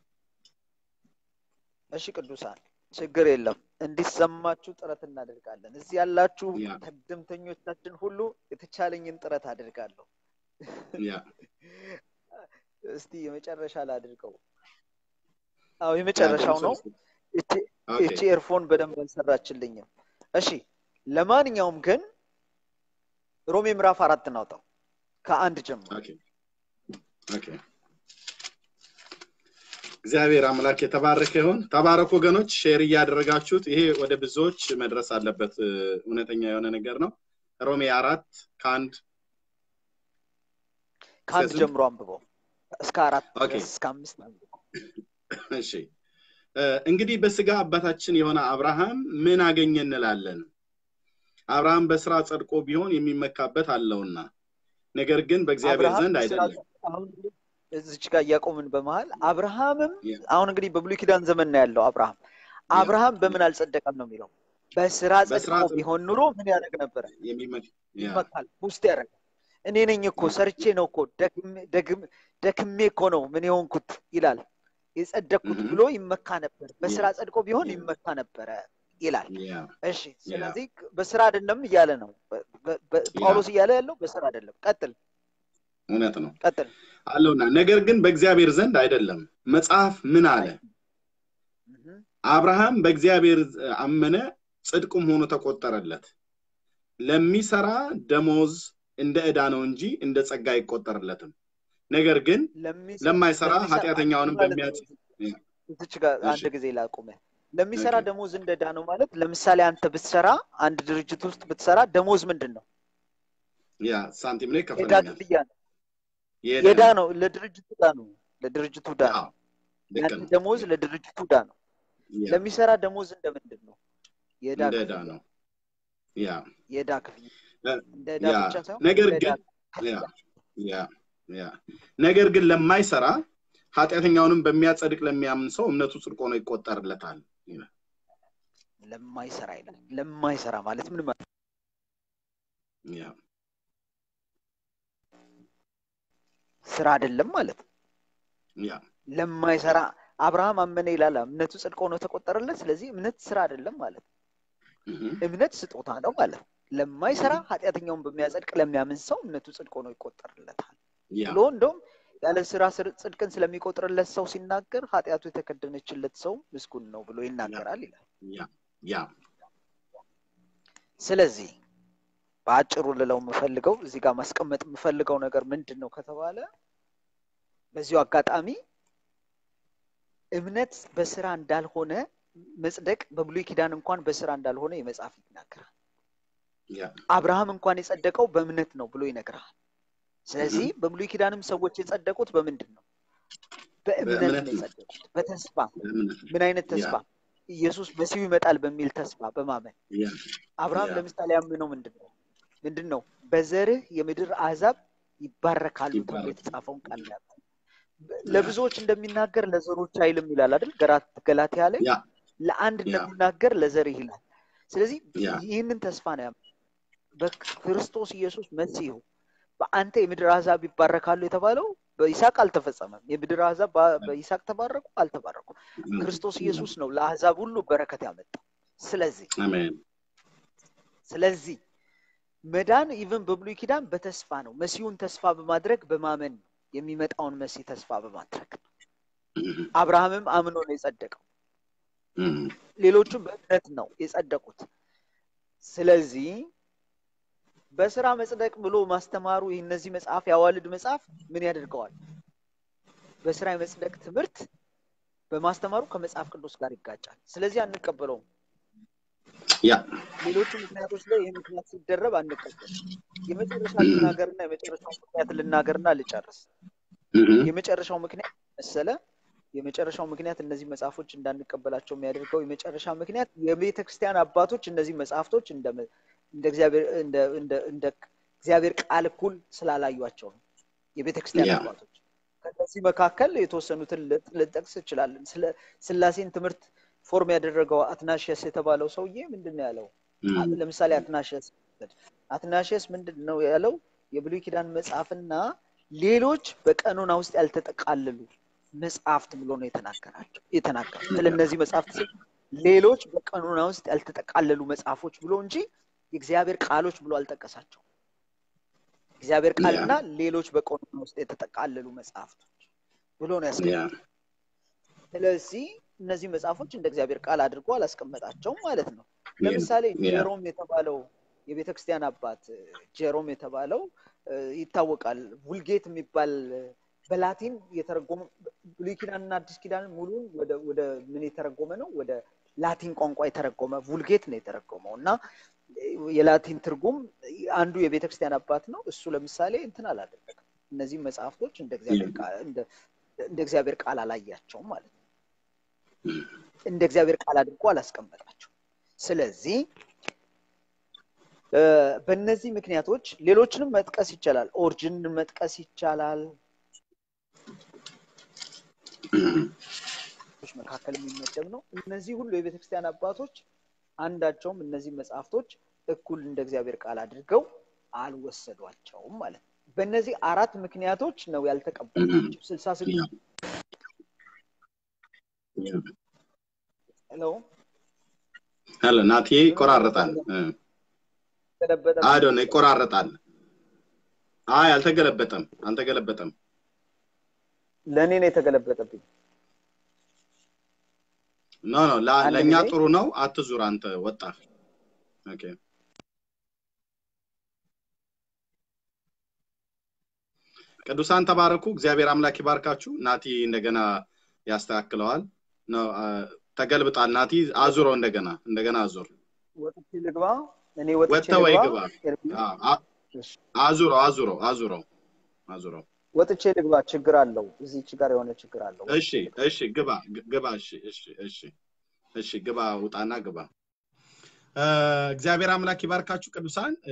እሺ ቅዱሳን ችግር የለም እንዲሰማችሁ ጥረት እናደርጋለን። እዚህ ያላችሁ ያ ተግድምተኞቻችን ሁሉ የተቻለኝን ጥረት አደርጋለሁ። ያ እስቲ የመጨረሻ ላድርገው። አዎ የመጨረሻው ነው። እቺ ኦኬ እቺ ኤርፎን በደንብ አልሰራችልኝም። እሺ ለማንኛውም ግን ሮሜ ምዕራፍ አራት እናውጣው ከአንድ ጀምሮ ኦኬ ኦኬ እግዚአብሔር አምላክ የተባረከ ይሁን። ተባረኩ ወገኖች፣ ሼር እያደረጋችሁት ይሄ ወደ ብዙዎች መድረስ አለበት። እ፣ እውነተኛ የሆነ ነገር ነው። ሮሜ አራት ከአንድ ከአንድ ስንት? ጀምሮ አንብበው እስከ አራት ኦኬ። ድረስ እስከ አምስት አንብበው። እሺ እ፣ እንግዲህ በስጋ አባታችን የሆነ አብርሃም ምን አገኘ እንላለን? አብርሃም በስራ ጸድቆ ቢሆን የሚመካበት አለውና፣ ነገር ግን በእግዚአብሔር አብርሃም ዘንድ በስራ አይደለም። አሁን እዚች ጋር እያቆምን በመሀል አብርሃምም ያ። አሁን እንግዲህ በብሉይ ኪዳን ዘመን ነው ያለው አብርሃም አብርሃም በምን አልጸደቀም ነው የሚለው በስራ በስራ ጸድቆ ጸድቆ ቢሆን ኑሮ ምን ያደርግ ነበረ የሚመ- ያ፣ ይመካል ውስጥ ያደርጋል እኔ ነኝ እኮ ሰርቼ ነው እኮ ደግሜ- ደግም- ደክሜ እኮ ነው ምን የሆንኩት ይላል የጸደቅኩት Mhm. ብሎ ይመካ ነበር በስራ ጸድቆ ቢሆን Yeah. ይመካ ነበረ ይላል ያ፣ እሺ ስለዚህ በስራ አይደለም እያለ ነው በ- በ- በ- Yeah. ጳውሎስ እያለ ያለው በስራ አይደለም ቀጥል እውነት ነው ቀጥል አለውና፣ ነገር ግን በእግዚአብሔር ዘንድ አይደለም። መጽሐፍ ምን አለ? Mhm. አብርሃም በእግዚአብሔር አመነ፣ ጽድቁም ሆኖ ተቆጠረለት። ለሚሰራ ደሞዝ እንደ ዕዳ ነው እንጂ እንደ ጸጋ አይቆጠርለትም። ነገር ግን ለሚሰ- ለማይሰራ ለሚሰራ- ኃጢአተኛውንም ማለት በሚያጽ ነው። እዚች ጋር እሺ። አንድ ጊዜ ላቁመ ለሚሰራ ኦኬ። ደሞዝ እንደ ዕዳ ነው ማለት ለምሳሌ አንተ ብትሰራ አንድ ድርጅት ውስጥ ብትሰራ ደሞዝ ምንድን ነው ያ ሳንቲም ላይ ዕዳ ከፈለኛል ክፍያ ነው የዕዳ የዕዳ ነው። ነው ለድርጅቱ ዕዳ ነው ለድርጅቱ ዕዳ ነው አዎ፣ ልክ ያንተ ነው። ደሞዝ ለድርጅቱ ዕዳ ነው ያ፣ ለሚሰራ ደሞዝ እንደ ምንድን ነው የዕዳ እንደ ዕዳ ክፍያ ነው። ያ የዕዳ ክፍያ እ፣ እንደ ዕዳ ያ፣ ብቻ ሳይሆን ነገር እንደ ዕዳ ግን ያ ያ ያ ነገር ግን ለማይሰራ ኃጢአተኛውንም በሚያጸድቅ ለሚያምን ሰው እምነቱ ጽድቅ ሆኖ ይቆጠርለታል ይላል። ለማይሰራ ይላል ለማይሰራ ማለት ምን ማለት ያ ስራ አይደለም ማለት ነው ያ ለማይሰራ አብርሃም አመነ ይላል እምነቱ ጽድቅ ሆኖ ተቆጠረለት ስለዚህ እምነት ስራ አይደለም ማለት ነው እህ፣ እምነት ስጦታ ነው ማለት ነው ለማይሰራ ኃጢአተኛውን በሚያጸድቅ ለሚያምን ሰው እምነቱ ጽድቅ ሆኖ ይቆጠርለታል ያ ብሎ እንደውም ያለ ስራ ስር- ጽድቅን ስለሚቆጥርለት ሰው ሲናገር ኃጢአቱ የተከደነችለት ሰው ምስጉን ነው ብሎ ይናገራል ይላል ያ ያ ስለዚህ በአጭሩ ልለው የምፈልገው እዚህ ጋር ማስቀመጥ የምፈልገው ነገር ምንድን ነው ከተባለ በዚሁ አጋጣሚ እምነት በስራ እንዳልሆነ መጽደቅ በብሉይ ኪዳን እንኳን በስራ እንዳልሆነ የመጽሐፍ ይናገራል ያ አብርሃም እንኳን የጸደቀው በእምነት ነው ብሎ ይነግርሃል ስለዚህ በብሉይ ኪዳንም ሰዎች የጸደቁት በምንድን ነው በእምነት በእምነት ነው ነው። የጸደቁት በተስፋ እምነት ምን አይነት ተስፋ ኢየሱስ መሲሁ ይመጣል በሚል ተስፋ በማመን ያ አብርሃም ያ። ለምሳሌ ያምነው ምንድን ነው ምንድን ነው በዘርህ የምድር አሕዛብ ይባረካሉ ተብሎ ይባረካሉ። የተጻፈውን ቃል ያምናል ለብዙዎች እንደሚናገር ለዘሮች አይልም ይላል አይደል? ገራት ገላትያ ላይ ያ ለአንድ ያ እንደሚናገር ለዘርህ ይላል። ስለዚህ ያ ይህንን ተስፋ ነው ያመ በክርስቶስ ኢየሱስ መሲሁ በአንተ የምድር አሕዛብ ይባረካሉ የተባለው በይስሐቅ አልተፈጸመም። የምድር አሕዛብ በ- በይስሐቅ ተባረኩ አልተባረኩ። ክርስቶስ ኢየሱስ ነው ለአሕዛብ ሁሉ በረከት ያመጣው። ስለዚህ አሜን ስለዚህ መዳን ኢቨን በብሉይ ኪዳን በተስፋ ነው። መሲሁን ተስፋ በማድረግ በማመን ነው የሚመጣውን መሲህ ተስፋ በማድረግ ነው። አብርሃምም አምኖ ነው የጸደቀው። ሌሎቹም በእምነት ነው የጸደቁት። ስለዚህ በስራ መጽደቅ ብሎ ማስተማሩ ይህ እነዚህ መጽሐፍ ያዋልድ መጽሐፍ ምን ያደርገዋል? በስራ የመጽደቅ ትምህርት በማስተማሩ ከመጽሐፍ ቅዱስ ጋር ይጋጫል። ስለዚህ አንቀበለውም። ያ ሌሎቹ ምክንያቶች ላይ ይህ ምክንያት ሲደረብ አንቀበልም። የመጨረሻ ልናገርና የመጨረሻው ምክንያት ልናገርና ልጨርስ። የመጨረሻው ምክንያት መሰለ የመጨረሻው ምክንያት እነዚህ መጽሐፎች እንዳንቀበላቸው የሚያደርገው የመጨረሻ ምክንያት የቤተ ክርስቲያን አባቶች እነዚህ መጽሐፍቶች እንደ እንደ እግዚአብሔር እንደ እንደ እንደ እግዚአብሔር ቃል እኩል ስላላዩቸው ነው። የቤተ ክርስቲያን ያ አባቶች ከነዚህ መካከል የተወሰኑትን ልጥ- ልጠቅስ እችላለን። ስለ ስላሴን ትምህርት ፎርም ያደረገው አትናሽየስ የተባለው ሰውዬ ምንድን ነው ያለው? አ- ለምሳሌ አትናሽየስ አትናሽየስ ምንድን ነው ያለው? የብሉይ ኪዳን መጽሐፍና ሌሎች በቀኖና ውስጥ ያልተጠቃለሉ መጽሐፍት ብሎ ነው የተናገራቸው የተናገረው። ስለ እነዚህ መጽሐፍት ሲል ሌሎች በቀኖና ውስጥ ያልተጠቃለሉ መጽሐፎች ብሎ እንጂ የእግዚአብሔር ቃሎች ብሎ አልጠቀሳቸው። እግዚአብሔር ቃልና ሌሎች በቀኖና ውስጥ የተጠቃለሉ መጽሐፍቶች ብሎ ነው ያ ያስቀመጠው። ስለዚህ እነዚህ መጽሐፎች እንደ እግዚአብሔር ቃል አድርጎ አላስቀመጣቸውም ማለት ነው። ለምሳሌ ያ ጄሮም የተባለው የቤተ ክርስቲያን አባት ጄሮም የተባለው እ፣ ይታወቃል። ውልጌት የሚባል እ፣ በላቲን የተረጎመ ብሉይ ኪዳንና አዲስ ኪዳን ሙሉን ወደ ወደ ምን የተረጎመ ነው? ወደ ላቲን ቋንቋ የተረጎመ vulgate ነው የተረጎመው እና የላቲን ትርጉም አንዱ የቤተ ክርስቲያን አባት ነው። እሱ ለምሳሌ እንትን አላደረገም። እነዚህ መጽሐፍቶች እንደ እግዚአብሔር ቃል እንደ እንደ እግዚአብሔር ቃል አላያቸውም ማለት ነው። እንደ እግዚአብሔር ቃል አድርጎ አላስቀመጣቸው። ስለዚህ እ፣ በእነዚህ ምክንያቶች ሌሎችንም መጥቀስ ይቻላል። ኦሪጅንን መጥቀስ ይቻላል። መካከል የሚመደብ ነው። እነዚህ ሁሉ የቤተ ክርስቲያን አባቶች አንዳቸውም እነዚህ መጽሐፍቶች እኩል እንደ እግዚአብሔር ቃል አድርገው አልወሰዷቸውም ማለት ነው። በእነዚህ አራት ምክንያቶች ነው ያልተቀበሏቸው። ስልሳ ስድስት ሄሎ ሄሎ ናቲ ይቆራረጣል እ። ተለበጠ አዶ ነው ይቆራረጣል አይ አልተገለበጠም አልተገለበጠም ለእኔ ነው የተገለበጠብኝ። ኖ ኖ ላ- አንድ ለእኛ ጊዜ ጥሩ ነው አትዙር አንተ ወጣ ኦኬ ቅዱሳን ተባረኩ እግዚአብሔር አምላክ ይባርካችሁ ናቲ እንደገና ያስተካክለዋል ነው አ- ተገልብጣል ናቲ አዙረው እንደገና እንደገና አዙር ወጥቼ ልግባ። እኔ ወጥቼ ወጥተህ ወይ ልግባ። ግባ ኤርሚ፣ አ- አ- እሺ፣ አዙረው አዙረው አዙረው አዙረው ወጥቼ ልግባ። ችግር አለው። እዚች ጋር የሆነ ችግር አለው። እሺ እሺ ግባ ግ- ግባ እሺ እሺ እሺ እሺ ግባ ውጣና ግባ እ፣ እግዚአብሔር አምላክ ይባርካችሁ ቅዱሳን እ፣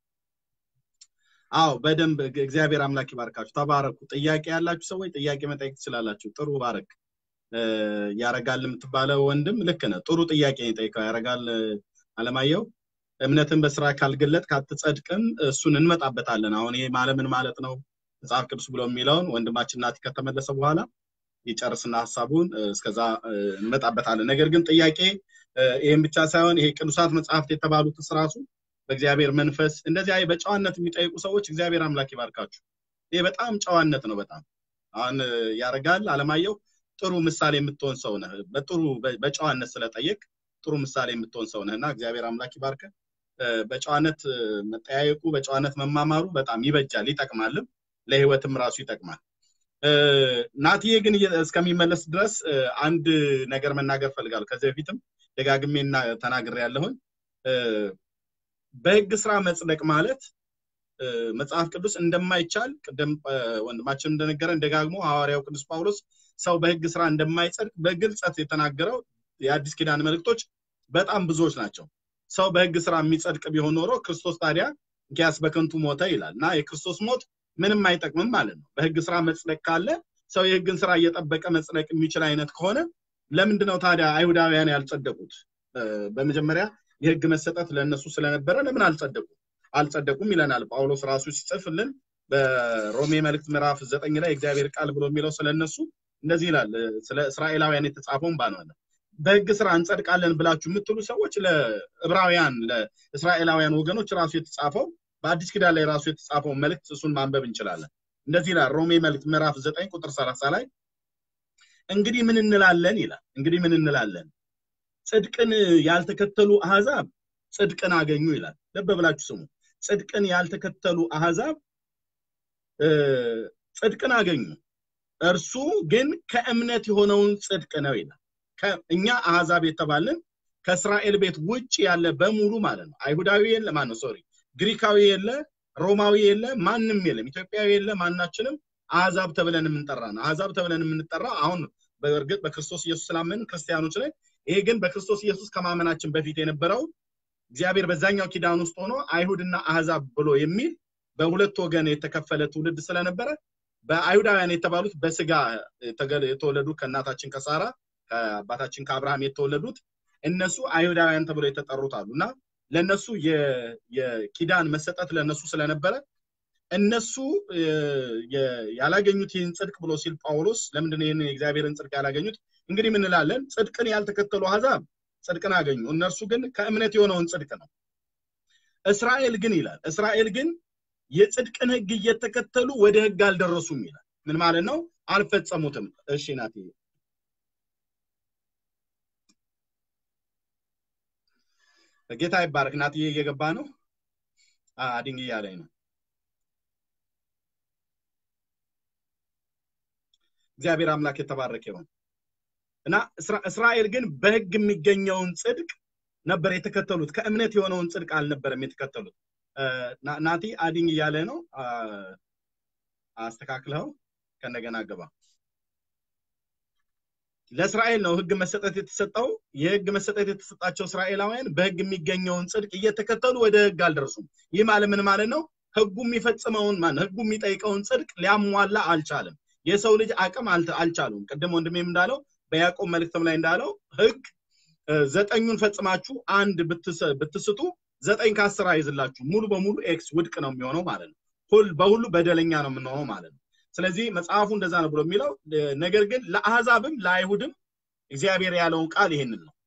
አዎ በደንብ ግ- እግዚአብሔር አምላክ ይባርካችሁ ተባረኩ ጥያቄ ያላችሁ ሰዎች ጥያቄ መጠየቅ ትችላላችሁ ጥሩ ባረክ እ፣ ያረጋል የምትባለው ወንድም ልክ ነህ ጥሩ ጥያቄ ነው የጠየቀው ያረጋል እ፣ አለማየሁ እምነትን በስራ ካልገለጥ ካትጸድቅም እሱን እንመጣበታለን አሁን ይሄ ማለምን ማለት ነው መጽሐፍ ቅዱስ ብሎ የሚለውን ወንድማችን ናቲ ከተመለሰ በኋላ ይጨርስና ሀሳቡን እ፣ እስከዛ እ፣ እንመጣበታለን ነገር ግን ጥያቄ እ፣ ይህም ብቻ ሳይሆን ይሄ ቅዱሳት መጽሐፍት የተባሉትስ ራሱ በእግዚአብሔር መንፈስ እንደዚህ አይ በጨዋነት የሚጠይቁ ሰዎች እግዚአብሔር አምላክ ይባርካችሁ ይሄ በጣም ጨዋነት ነው በጣም አሁን እ፣ ያረጋል አለማየሁ ጥሩ ምሳሌ የምትሆን ሰው ነህ በጥሩ በ- በጨዋነት ስለጠየቅ ጥሩ ምሳሌ የምትሆን ሰው ነህ እና እግዚአብሔር አምላክ ይባርክ በጨዋነት እ፣ መጠያየቁ በጨዋነት መማማሩ በጣም ይበጃል ይጠቅማልም ለህይወትም ራሱ ይጠቅማል እ፣ ናትዬ ግን እየ- እስከሚመለስ ድረስ እ፣ አንድ ነገር መናገር ፈልጋለሁ ከዚህ በፊትም ደጋግሜ እና- ተናግሬ ያለሁኝ በህግ ስራ መጽደቅ ማለት እ፣ መጽሐፍ ቅዱስ እንደማይቻል ቅድም እ፣ ወንድማችን እንደነገረን ደጋግሞ ሐዋርያው ቅዱስ ጳውሎስ ሰው በህግ ስራ እንደማይጸድቅ በግልጸት የተናገረው የአዲስ ኪዳን መልእክቶች በጣም ብዙዎች ናቸው ሰው በህግ ስራ የሚጸድቅ ቢሆን ኖሮ ክርስቶስ ታዲያ እንኪያስ በከንቱ ሞተ ይላል እና የክርስቶስ ሞት ምንም አይጠቅምም ማለት ነው በህግ ስራ መጽደቅ ካለ ሰው የህግን ስራ እየጠበቀ መጽደቅ የሚችል አይነት ከሆነ ለምንድነው ታዲያ አይሁዳውያን ያልጸደቁት? በመጀመሪያ የህግ መሰጠት ለእነሱ ስለነበረ ለምን አልጸደቁም? አልጸደቁም ይለናል ጳውሎስ ራሱ ሲጽፍልን በሮሜ መልእክት ምዕራፍ ዘጠኝ ላይ እግዚአብሔር ቃል ብሎ የሚለው ስለነሱ እንደዚህ ይላል። ስለ እስራኤላውያን የተጻፈውን ባነዋለ በህግ ስራ እንጸድቃለን ብላችሁ የምትሉ ሰዎች ለዕብራውያን ለእስራኤላውያን ወገኖች ራሱ የተጻፈው በአዲስ ኪዳን ላይ ራሱ የተጻፈውን መልእክት እሱን ማንበብ እንችላለን። እንደዚህ ይላል ሮሜ መልእክት ምዕራፍ ዘጠኝ ቁጥር ሰላሳ ላይ እንግዲህ ምን እንላለን ይላል። እንግዲህ ምን እንላለን? ጽድቅን ያልተከተሉ አህዛብ ጽድቅን አገኙ ይላል። ልብ ብላችሁ ስሙ። ጽድቅን ያልተከተሉ አህዛብ ጽድቅን አገኙ፣ እርሱ ግን ከእምነት የሆነውን ጽድቅ ነው ይላል። እኛ አህዛብ የተባልን ከእስራኤል ቤት ውጭ ያለ በሙሉ ማለት ነው። አይሁዳዊ የለ ማን ነው ሶሪ፣ ግሪካዊ የለ፣ ሮማዊ የለ፣ ማንም የለም፣ ኢትዮጵያዊ የለ፣ ማናችንም አህዛብ ተብለን የምንጠራ ነው። አህዛብ ተብለን የምንጠራ አሁን በእርግጥ በክርስቶስ ኢየሱስ ስላመን ክርስቲያኖች ላይ ይሄ ግን በክርስቶስ ኢየሱስ ከማመናችን በፊት የነበረው እግዚአብሔር በዛኛው ኪዳን ውስጥ ሆኖ አይሁድና አህዛብ ብሎ የሚል በሁለት ወገን የተከፈለ ትውልድ ስለነበረ በአይሁዳውያን የተባሉት በስጋ የተወለዱ ከእናታችን ከሳራ ከአባታችን ከአብርሃም የተወለዱት እነሱ አይሁዳውያን ተብሎ የተጠሩት አሉ እና ለእነሱ የኪዳን መሰጠት ለእነሱ ስለነበረ እነሱ ያላገኙት ይህን ጽድቅ ብሎ ሲል ጳውሎስ ለምንድን ይህን የእግዚአብሔርን ጽድቅ ያላገኙት? እንግዲህ ምን እንላለን? ጽድቅን ያልተከተሉ አሕዛብ ጽድቅን አገኙ፣ እነርሱ ግን ከእምነት የሆነውን ጽድቅ ነው። እስራኤል ግን ይላል እስራኤል ግን የጽድቅን ሕግ እየተከተሉ ወደ ሕግ አልደረሱም ይላል። ምን ማለት ነው? አልፈጸሙትም። እሺ ናት ጌታ ይባረክ። ናትዬ እየገባ ነው። አድንግ እያለኝ ነው። እግዚአብሔር አምላክ የተባረከ ይሁን እና እስራኤል ግን በህግ የሚገኘውን ጽድቅ ነበር የተከተሉት። ከእምነት የሆነውን ጽድቅ አልነበረም የተከተሉት። ናቲ አዲንግ እያለ ነው። አስተካክለው ከእንደገና ገባ። ለእስራኤል ነው ህግ መሰጠት የተሰጠው። የህግ መሰጠት የተሰጣቸው እስራኤላውያን በህግ የሚገኘውን ጽድቅ እየተከተሉ ወደ ህግ አልደረሱም። ይህ ማለት ምን ማለት ነው? ህጉ የሚፈጽመውን ማን ህጉ የሚጠይቀውን ጽድቅ ሊያሟላ አልቻለም። የሰው ልጅ አቅም አልቻሉም። ቅድም ወንድሜም እንዳለው በያዕቆብ መልእክትም ላይ እንዳለው ህግ ዘጠኙን ፈጽማችሁ አንድ ብትስቱ ዘጠኝ ከአስር አይዝላችሁ ሙሉ በሙሉ ኤክስ ውድቅ ነው የሚሆነው ማለት ነው። ሁል በሁሉ በደለኛ ነው የምንሆነው ማለት ነው። ስለዚህ መጽሐፉ እንደዛ ነው ብሎ የሚለው ነገር ግን ለአህዛብም ለአይሁድም እግዚአብሔር ያለውን ቃል ይሄንን ነው።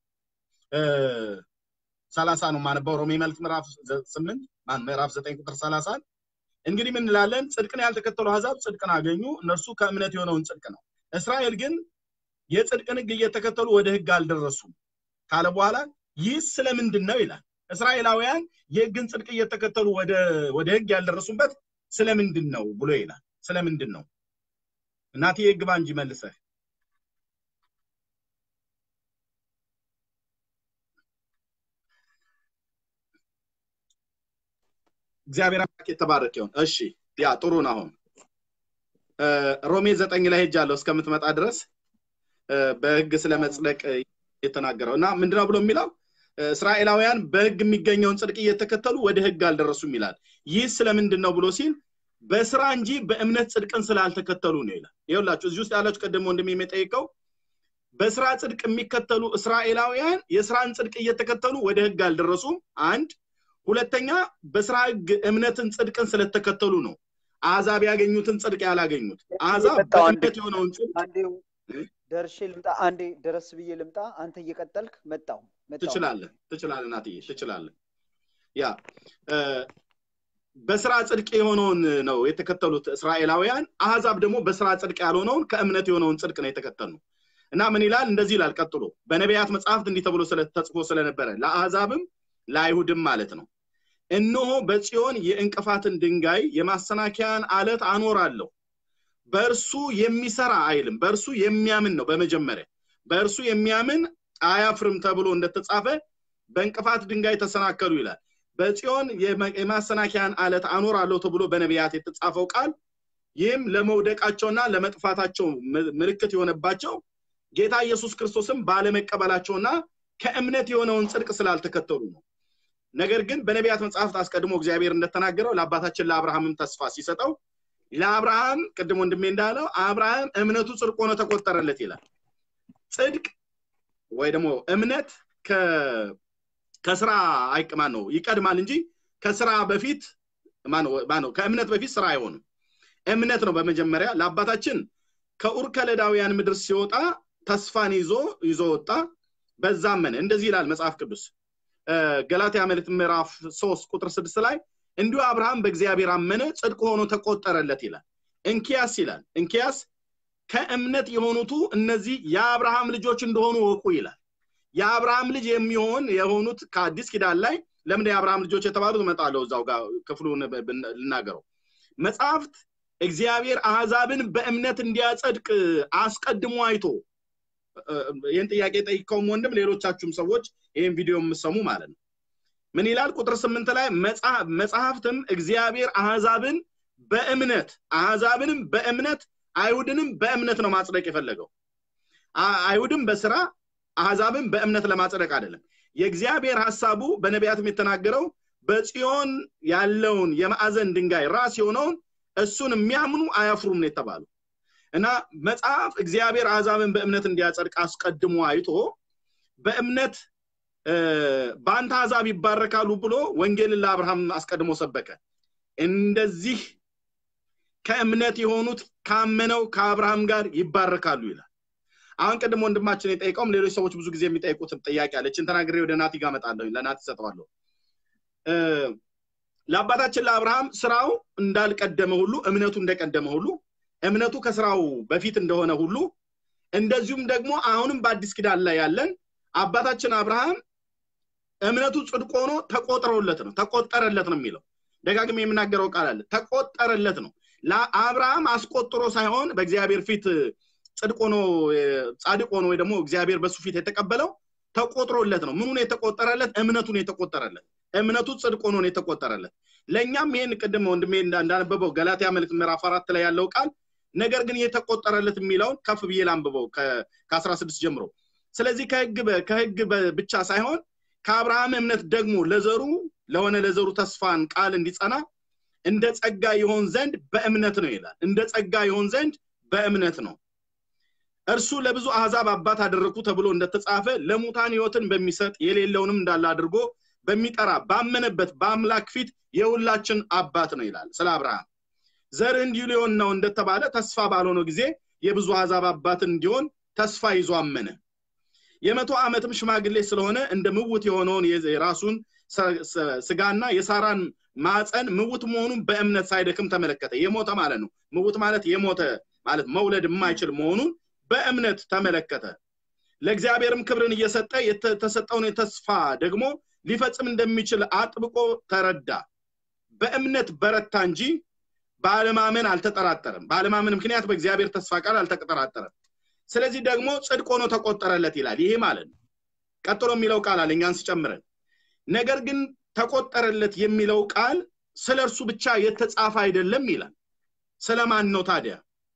ሰላሳ ነው ማነበው ሮሜ መልክ ምዕራፍ ስምንት ምዕራፍ ዘጠኝ ቁጥር ሰላሳን እንግዲህ ምን እንላለን? ጽድቅን ያልተከተሉ አሕዛብ ጽድቅን አገኙ፣ እነርሱ ከእምነት የሆነውን ጽድቅ ነው። እስራኤል ግን የጽድቅን ህግ እየተከተሉ ወደ ህግ አልደረሱም ካለ በኋላ ይህ ስለምንድን ነው ይላል። እስራኤላውያን የህግን ጽድቅ እየተከተሉ ወደ ህግ ያልደረሱበት ስለምንድን ነው ብሎ ይላል። ስለምንድን ነው እናቴ ግባ እንጂ መልሰህ እግዚአብሔር አምላክ የተባረክ ይሁን። እሺ ያ ጥሩ ነው። አሁን ሮሜ ዘጠኝ ላይ ሄጃለሁ እስከምትመጣ ድረስ በህግ ስለ መጽደቅ የተናገረው እና ምንድነው ብሎ የሚለው እስራኤላውያን በህግ የሚገኘውን ጽድቅ እየተከተሉ ወደ ህግ አልደረሱም ይላል። ይህ ስለምንድን ነው ብሎ ሲል በስራ እንጂ በእምነት ጽድቅን ስላልተከተሉ ነው ይላል። ይኸውላችሁ እዚህ ውስጥ ያላችሁ ቀደም ወንድም የሚጠይቀው በስራ ጽድቅ የሚከተሉ እስራኤላውያን የስራን ጽድቅ እየተከተሉ ወደ ህግ አልደረሱም። አንድ ሁለተኛ በስራ ህግ እምነትን ጽድቅን ስለተከተሉ ነው አሕዛብ ያገኙትን ጽድቅ ያላገኙት። አሕዛብ በእምነት የሆነውን ጽድቅ ደርሼ ልምጣ፣ አንዴ ደረስ ብዬ ልምጣ። አንተ እየቀጠልክ መጣው ትችላለህ፣ ትችላለህ፣ ናትዬ ትችላለህ። ያ በስራ ጽድቅ የሆነውን ነው የተከተሉት እስራኤላውያን። አሕዛብ ደግሞ በስራ ጽድቅ ያልሆነውን ከእምነት የሆነውን ጽድቅ ነው የተከተሉ እና ምን ይላል? እንደዚህ ይላል ቀጥሎ በነቢያት መጽሐፍት እንዲህ ተብሎ ተጽፎ ስለነበረ ለአሕዛብም ለአይሁድም ማለት ነው እነሆ በጽዮን የእንቅፋትን ድንጋይ የማሰናከያን አለት አኖራለሁ በእርሱ የሚሰራ አይልም በእርሱ የሚያምን ነው በመጀመሪያ በእርሱ የሚያምን አያፍርም ተብሎ እንደተጻፈ በእንቅፋት ድንጋይ ተሰናከሉ ይላል በጽዮን የማሰናከያን አለት አኖራለሁ ተብሎ በነቢያት የተጻፈው ቃል ይህም ለመውደቃቸውና ለመጥፋታቸው ምልክት የሆነባቸው ጌታ ኢየሱስ ክርስቶስም ባለመቀበላቸውና ከእምነት የሆነውን ጽድቅ ስላልተከተሉ ነው ነገር ግን በነቢያት መጽሐፍት አስቀድሞ እግዚአብሔር እንደተናገረው ለአባታችን ለአብርሃምም ተስፋ ሲሰጠው ለአብርሃም ቅድም ወንድሜ እንዳለው አብርሃም እምነቱ ጽድቅ ሆኖ ተቆጠረለት ይላል ጽድቅ ወይ ደግሞ እምነት ከስራ አይቅማ ነው ይቀድማል እንጂ ከስራ በፊት ማነው ከእምነት በፊት ስራ አይሆንም እምነት ነው በመጀመሪያ ለአባታችን ከኡር ከለዳውያን ምድር ሲወጣ ተስፋን ይዞ ይዞ ወጣ በዛ አመነ እንደዚህ ይላል መጽሐፍ ቅዱስ ገላትያ መልእክት ምዕራፍ ሶስት ቁጥር ስድስት ላይ እንዲሁ አብርሃም በእግዚአብሔር አመነ ጽድቅ ሆኖ ተቆጠረለት ይላል እንኪያስ ይላል እንኪያስ ከእምነት የሆኑቱ እነዚህ የአብርሃም ልጆች እንደሆኑ ወቁ ይላል የአብርሃም ልጅ የሚሆን የሆኑት ከአዲስ ኪዳን ላይ ለምን የአብርሃም ልጆች የተባሉት እመጣለሁ እዛው ጋር ክፍሉን ልናገረው መጽሐፍት እግዚአብሔር አህዛብን በእምነት እንዲያጸድቅ አስቀድሞ አይቶ ይህን ጥያቄ ጠይቀውም ወንድም ሌሎቻችሁም ሰዎች ይህን ቪዲዮ የምሰሙ ማለት ነው ምን ይላል ቁጥር ስምንት ላይ መጽሐፍትም እግዚአብሔር አህዛብን በእምነት አህዛብንም በእምነት አይሁድንም በእምነት ነው ማጽደቅ የፈለገው አይሁድም በስራ አህዛብን በእምነት ለማጽደቅ አይደለም የእግዚአብሔር ሀሳቡ በነቢያትም የተናገረው በጽዮን ያለውን የማዕዘን ድንጋይ ራስ የሆነውን እሱን የሚያምኑ አያፍሩም ነው የተባሉ እና መጽሐፍ እግዚአብሔር አሕዛብን በእምነት እንዲያጸድቅ አስቀድሞ አይቶ በእምነት በአንተ አሕዛብ ይባረካሉ ብሎ ወንጌልን ለአብርሃም አስቀድሞ ሰበከ እንደዚህ ከእምነት የሆኑት ካመነው ከአብርሃም ጋር ይባረካሉ ይላል አሁን ቅድም ወንድማችን የጠይቀውም ሌሎች ሰዎች ብዙ ጊዜ የሚጠይቁትም ጥያቄ አለችን ተናግሬ ወደ ናቲ ጋር መጣለሁ ለናቲ ሰጠዋለሁ ለአባታችን ለአብርሃም ስራው እንዳልቀደመ ሁሉ እምነቱ እንደቀደመ ሁሉ እምነቱ ከስራው በፊት እንደሆነ ሁሉ እንደዚሁም ደግሞ አሁንም በአዲስ ኪዳን ላይ ያለን አባታችን አብርሃም እምነቱ ጽድቅ ሆኖ ተቆጥረውለት ነው ተቆጠረለት ነው የሚለው ደጋግም የምናገረው ቃል አለ ተቆጠረለት ነው ለአብርሃም አስቆጥሮ ሳይሆን በእግዚአብሔር ፊት ጽድቅ ሆኖ ጻድቅ ሆኖ ወይ ደግሞ እግዚአብሔር በሱ ፊት የተቀበለው ተቆጥሮለት ነው ምኑን የተቆጠረለት እምነቱን የተቆጠረለት እምነቱ ጽድቅ ሆኖ ነው የተቆጠረለት ለእኛም ይህን ቅድም ወንድሜ እንዳነበበው ገላትያ መልክ ምዕራፍ አራት ላይ ያለው ቃል ነገር ግን የተቆጠረለት የሚለውን ከፍ ብዬ ላንብበው ከአስራ ስድስት ጀምሮ ስለዚህ ከህግ ከህግ ብቻ ሳይሆን ከአብርሃም እምነት ደግሞ ለዘሩ ለሆነ ለዘሩ ተስፋን ቃል እንዲጸና እንደ ጸጋ ይሆን ዘንድ በእምነት ነው ይላል እንደ ጸጋ ይሆን ዘንድ በእምነት ነው እርሱ ለብዙ አህዛብ አባት አደረግኩ ተብሎ እንደተጻፈ ለሙታን ህይወትን በሚሰጥ የሌለውንም እንዳለ አድርጎ በሚጠራ ባመነበት በአምላክ ፊት የሁላችን አባት ነው ይላል ስለ አብርሃም ዘር እንዲሁ ሊሆን ነው እንደተባለ ተስፋ ባልሆነው ጊዜ የብዙ አህዛብ አባት እንዲሆን ተስፋ ይዞ አመነ የመቶ ዓመትም ሽማግሌ ስለሆነ እንደ ምውት የሆነውን የራሱን ስጋና የሳራን ማፀን ምውት መሆኑን በእምነት ሳይደክም ተመለከተ የሞተ ማለት ነው ምውት ማለት የሞተ ማለት መውለድ የማይችል መሆኑን በእምነት ተመለከተ ለእግዚአብሔርም ክብርን እየሰጠ የተሰጠውን የተስፋ ደግሞ ሊፈጽም እንደሚችል አጥብቆ ተረዳ በእምነት በረታ እንጂ በአለማመን አልተጠራጠረም በአለማመን ምክንያት በእግዚአብሔር ተስፋ ቃል አልተጠራጠረም ስለዚህ ደግሞ ጽድቅ ሆኖ ተቆጠረለት ይላል ይሄ ማለት ነው ቀጥሎ የሚለው ቃል አለ እኛን ስጨምረን ነገር ግን ተቆጠረለት የሚለው ቃል ስለ እርሱ ብቻ የተጻፈ አይደለም ይላል ስለማን ነው ታዲያ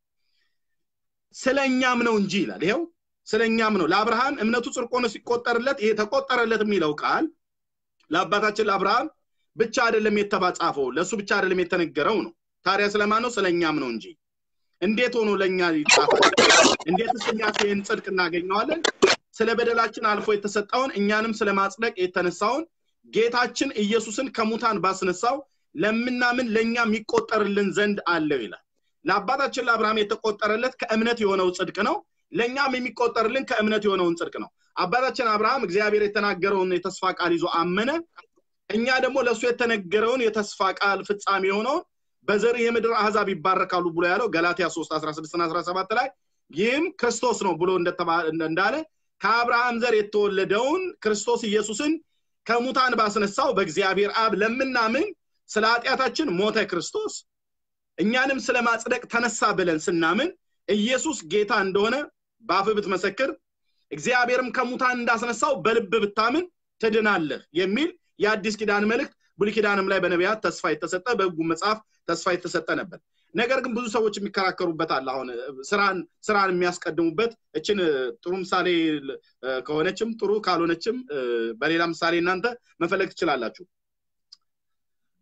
ስለ እኛም ነው እንጂ ይላል ይኸው ስለ እኛም ነው ለአብርሃም እምነቱ ጽድቅ ሆኖ ሲቆጠርለት ይሄ ተቆጠረለት የሚለው ቃል ለአባታችን ለአብርሃም ብቻ አይደለም የተባጻፈው ለእሱ ብቻ አይደለም የተነገረው ነው ታዲያ ስለማን ነው ስለ እኛም ነው እንጂ እንዴት ሆኖ ለእኛ ይጻፋል እንዴትስ እኛስ ይህን ጽድቅ እናገኘዋለን ስለ በደላችን አልፎ የተሰጠውን እኛንም ስለ ማጽደቅ የተነሳውን ጌታችን ኢየሱስን ከሙታን ባስነሳው ለምናምን ለእኛ የሚቆጠርልን ዘንድ አለው ይላል ለአባታችን ለአብርሃም የተቆጠረለት ከእምነት የሆነው ጽድቅ ነው ለእኛም የሚቆጠርልን ከእምነት የሆነውን ጽድቅ ነው አባታችን አብርሃም እግዚአብሔር የተናገረውን የተስፋ ቃል ይዞ አመነ እኛ ደግሞ ለእሱ የተነገረውን የተስፋ ቃል ፍጻሜ የሆነውን በዘር የምድር አህዛብ ይባረካሉ ብሎ ያለው ገላትያ 3 16 17 ላይ ይህም ክርስቶስ ነው ብሎ እንዳለ ከአብርሃም ዘር የተወለደውን ክርስቶስ ኢየሱስን ከሙታን ባስነሳው በእግዚአብሔር አብ ለምናምን ስለ ኃጢአታችን ሞተ ክርስቶስ እኛንም ስለ ማጽደቅ ተነሳ ብለን ስናምን ኢየሱስ ጌታ እንደሆነ በአፍ ብትመሰክር እግዚአብሔርም ከሙታን እንዳስነሳው በልብ ብታምን ትድናለህ የሚል የአዲስ ኪዳን መልእክት ብሉይ ኪዳንም ላይ በነቢያት ተስፋ የተሰጠ በህጉ መጽሐፍ ተስፋ የተሰጠ ነበር ነገር ግን ብዙ ሰዎች የሚከራከሩበት አለ አሁን ስራን ስራን የሚያስቀድሙበት እችን ጥሩ ምሳሌ ከሆነችም ጥሩ ካልሆነችም በሌላ ምሳሌ እናንተ መፈለግ ትችላላችሁ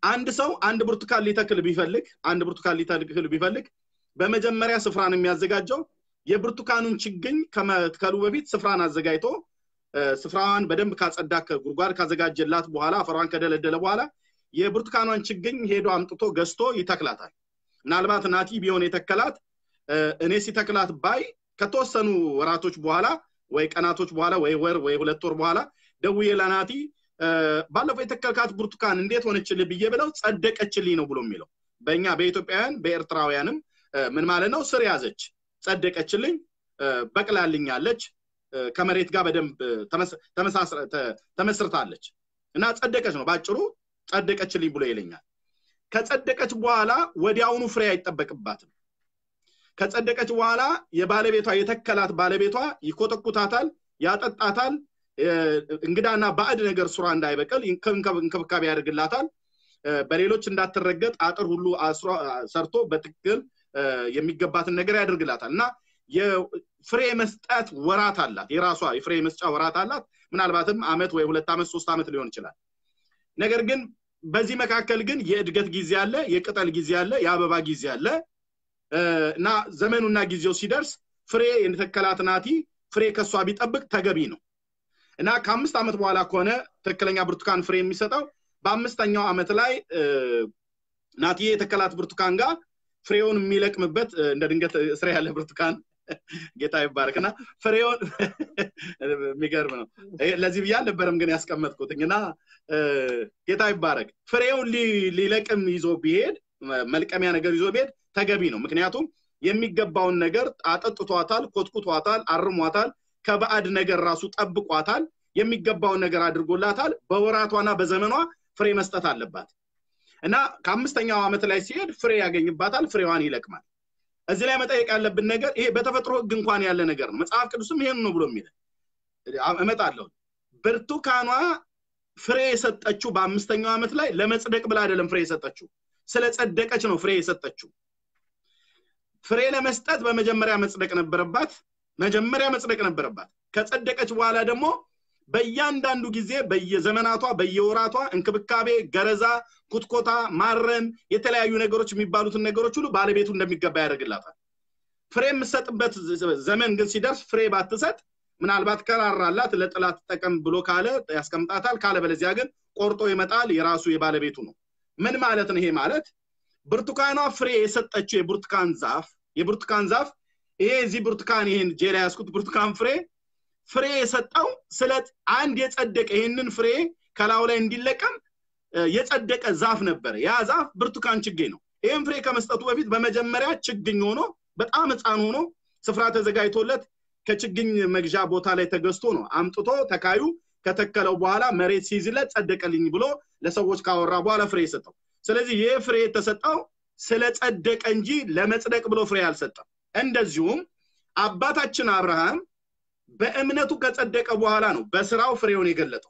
አንድ ሰው አንድ ብርቱካን ሊተክል ቢፈልግ አንድ ብርቱካን ሊተክል ቢፈልግ በመጀመሪያ ስፍራን የሚያዘጋጀው የብርቱካኑን ችግኝ ከመትከሉ በፊት ስፍራን አዘጋጅቶ ስፍራዋን በደንብ ካጸዳ ጉድጓድ ካዘጋጀላት በኋላ አፈሯን ከደለደለ በኋላ የብርቱካኗን ችግኝ ሄዶ አምጥቶ ገዝቶ ይተክላታል ምናልባት ናቲ ቢሆን የተከላት እኔ ሲተክላት ባይ ከተወሰኑ ወራቶች በኋላ ወይ ቀናቶች በኋላ ወይ ወር ወይ ሁለት ወር በኋላ ደውዬ ለናቲ ባለፈው የተከልካት ብርቱካን እንዴት ሆነችልህ ብዬ ብለው ጸደቀችልኝ ነው ብሎ የሚለው በእኛ በኢትዮጵያውያን በኤርትራውያንም ምን ማለት ነው ስር ያዘች ጸደቀችልኝ በቅላልኛለች ከመሬት ጋር በደንብ ተመስርታለች እና ጸደቀች ነው ባጭሩ ጸደቀችልኝ ብሎ ይለኛል ከጸደቀች በኋላ ወዲያውኑ ፍሬ አይጠበቅባትም ከጸደቀች በኋላ የባለቤቷ የተከላት ባለቤቷ ይኮተኩታታል ያጠጣታል እንግዳና ባዕድ ነገር ሱራ እንዳይበቅል እንክብካቤ ያደርግላታል በሌሎች እንዳትረገጥ አጥር ሁሉ ሰርቶ በትክክል የሚገባትን ነገር ያደርግላታል እና የፍሬ መስጠት ወራት አላት የራሷ የፍሬ መስጫ ወራት አላት ምናልባትም አመት ወይ ሁለት ዓመት ሶስት ዓመት ሊሆን ይችላል ነገር ግን በዚህ መካከል ግን የእድገት ጊዜ አለ የቅጠል ጊዜ አለ የአበባ ጊዜ አለ እና ዘመኑና ጊዜው ሲደርስ ፍሬ የተከላት ናቲ ፍሬ ከሷ ቢጠብቅ ተገቢ ነው እና ከአምስት ዓመት በኋላ ከሆነ ትክክለኛ ብርቱካን ፍሬ የሚሰጠው በአምስተኛው ዓመት ላይ ናቲ የተከላት ብርቱካን ጋር ፍሬውን የሚለቅምበት እንደ ድንገት ስራ ያለ ብርቱካን ጌታ ይባረክ እና ፍሬውን የሚገርም ነው ለዚህ ብዬ አልነበረም ግን ያስቀመጥኩትኝ እና ጌታ ይባረክ ፍሬውን ሊለቅም ይዞ ቢሄድ መልቀሚያ ነገር ይዞ ቢሄድ ተገቢ ነው ምክንያቱም የሚገባውን ነገር አጠጥቷታል ኮትኩቷታል አርሟታል ከባዕድ ነገር ራሱ ጠብቋታል የሚገባውን ነገር አድርጎላታል በወራቷና በዘመኗ ፍሬ መስጠት አለባት እና ከአምስተኛው ዓመት ላይ ሲሄድ ፍሬ ያገኝባታል ፍሬዋን ይለቅማል እዚህ ላይ መጠየቅ ያለብን ነገር ይሄ በተፈጥሮ ህግ እንኳን ያለ ነገር ነው መጽሐፍ ቅዱስም ይሄን ነው ብሎ የሚለ እመጣለሁ ብርቱካኗ ፍሬ የሰጠችው በአምስተኛው ዓመት ላይ ለመጽደቅ ብላ አይደለም ፍሬ የሰጠችው ስለ ጸደቀች ነው ፍሬ የሰጠችው ፍሬ ለመስጠት በመጀመሪያ መጽደቅ ነበረባት መጀመሪያ መጽደቅ ነበረባት ከጸደቀች በኋላ ደግሞ በእያንዳንዱ ጊዜ በየዘመናቷ በየወራቷ እንክብካቤ ገረዛ ኩትኮታ ማረም የተለያዩ ነገሮች የሚባሉትን ነገሮች ሁሉ ባለቤቱ እንደሚገባ ያደርግላታል ፍሬ የምሰጥበት ዘመን ግን ሲደርስ ፍሬ ባትሰጥ ምናልባት ከራራላት ለጥላት ጠቀም ብሎ ካለ ያስቀምጣታል ካለ በለዚያ ግን ቆርጦ ይመጣል የራሱ የባለቤቱ ነው ምን ማለት ነው ይሄ ማለት ብርቱካኗ ፍሬ የሰጠችው የብርቱካን ዛፍ የብርቱካን ዛፍ ይሄ እዚህ ብርቱካን ይሄን ጄላ ያስኩት ብርቱካን ፍሬ ፍሬ የሰጠው ስለ አንድ የጸደቀ ይህንን ፍሬ ከላዩ ላይ እንዲለቀም የጸደቀ ዛፍ ነበረ ያ ዛፍ ብርቱካን ችግኝ ነው ይህም ፍሬ ከመስጠቱ በፊት በመጀመሪያ ችግኝ ሆኖ በጣም ህፃን ሆኖ ስፍራ ተዘጋጅቶለት ከችግኝ መግዣ ቦታ ላይ ተገዝቶ ነው አምጥቶ ተካዩ ከተከለው በኋላ መሬት ሲይዝለት ጸደቀልኝ ብሎ ለሰዎች ካወራ በኋላ ፍሬ የሰጠው ስለዚህ ይህ ፍሬ የተሰጠው ስለ ጸደቀ እንጂ ለመጽደቅ ብሎ ፍሬ አልሰጠም እንደዚሁም አባታችን አብርሃም በእምነቱ ከጸደቀ በኋላ ነው በስራው ፍሬውን የገለጠው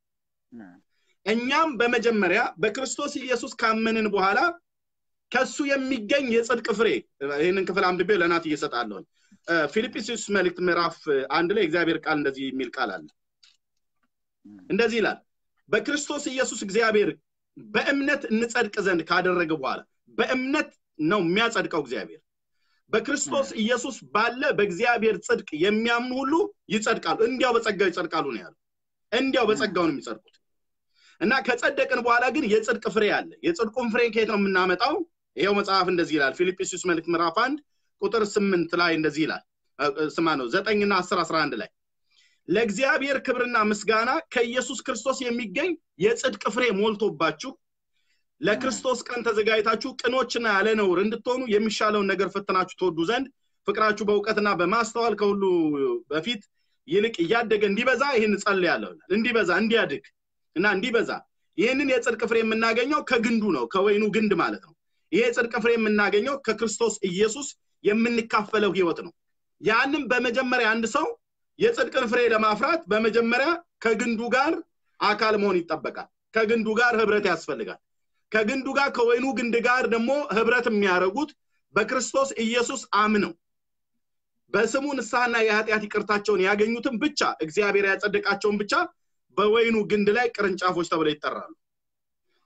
እኛም በመጀመሪያ በክርስቶስ ኢየሱስ ካመንን በኋላ ከሱ የሚገኝ የጽድቅ ፍሬ ይህንን ክፍል አንብቤ ለናት እየሰጣለሁኝ ፊልጵስዩስ መልእክት ምዕራፍ አንድ ላይ እግዚአብሔር ቃል እንደዚህ የሚል ቃል አለ እንደዚህ ይላል በክርስቶስ ኢየሱስ እግዚአብሔር በእምነት እንጸድቅ ዘንድ ካደረገ በኋላ በእምነት ነው የሚያጸድቀው እግዚአብሔር በክርስቶስ ኢየሱስ ባለ በእግዚአብሔር ጽድቅ የሚያምኑ ሁሉ ይጸድቃሉ እንዲያው በጸጋው ይጸድቃሉ ነው ያለው እንዲያው በጸጋው ነው የሚጸድቁት እና ከጸደቅን በኋላ ግን የጽድቅ ፍሬ አለ የጽድቁን ፍሬ ከየት ነው የምናመጣው ይሄው መጽሐፍ እንደዚህ ይላል ፊልጵስዩስ መልእክት ምዕራፍ አንድ ቁጥር ስምንት ላይ እንደዚህ ይላል ስማ ነው ዘጠኝና አስር አስራ አንድ ላይ ለእግዚአብሔር ክብርና ምስጋና ከኢየሱስ ክርስቶስ የሚገኝ የጽድቅ ፍሬ ሞልቶባችሁ ለክርስቶስ ቀን ተዘጋጅታችሁ ቅኖችና ያለ ነውር እንድትሆኑ የሚሻለውን ነገር ፈትናችሁ ትወዱ ዘንድ ፍቅራችሁ በእውቀትና በማስተዋል ከሁሉ በፊት ይልቅ እያደገ እንዲበዛ ይህን ጸልያለሁ እንዲበዛ እንዲያድግ እና እንዲበዛ ይህንን የጽድቅ ፍሬ የምናገኘው ከግንዱ ነው ከወይኑ ግንድ ማለት ነው ይሄ የጽድቅ ፍሬ የምናገኘው ከክርስቶስ ኢየሱስ የምንካፈለው ህይወት ነው ያንም በመጀመሪያ አንድ ሰው የጽድቅን ፍሬ ለማፍራት በመጀመሪያ ከግንዱ ጋር አካል መሆን ይጠበቃል ከግንዱ ጋር ህብረት ያስፈልጋል ከግንዱ ጋር ከወይኑ ግንድ ጋር ደግሞ ህብረት የሚያደርጉት በክርስቶስ ኢየሱስ አምነው በስሙ ንስሐና የኃጢአት ይቅርታቸውን ያገኙትን ብቻ እግዚአብሔር ያጸደቃቸውን ብቻ በወይኑ ግንድ ላይ ቅርንጫፎች ተብለው ይጠራሉ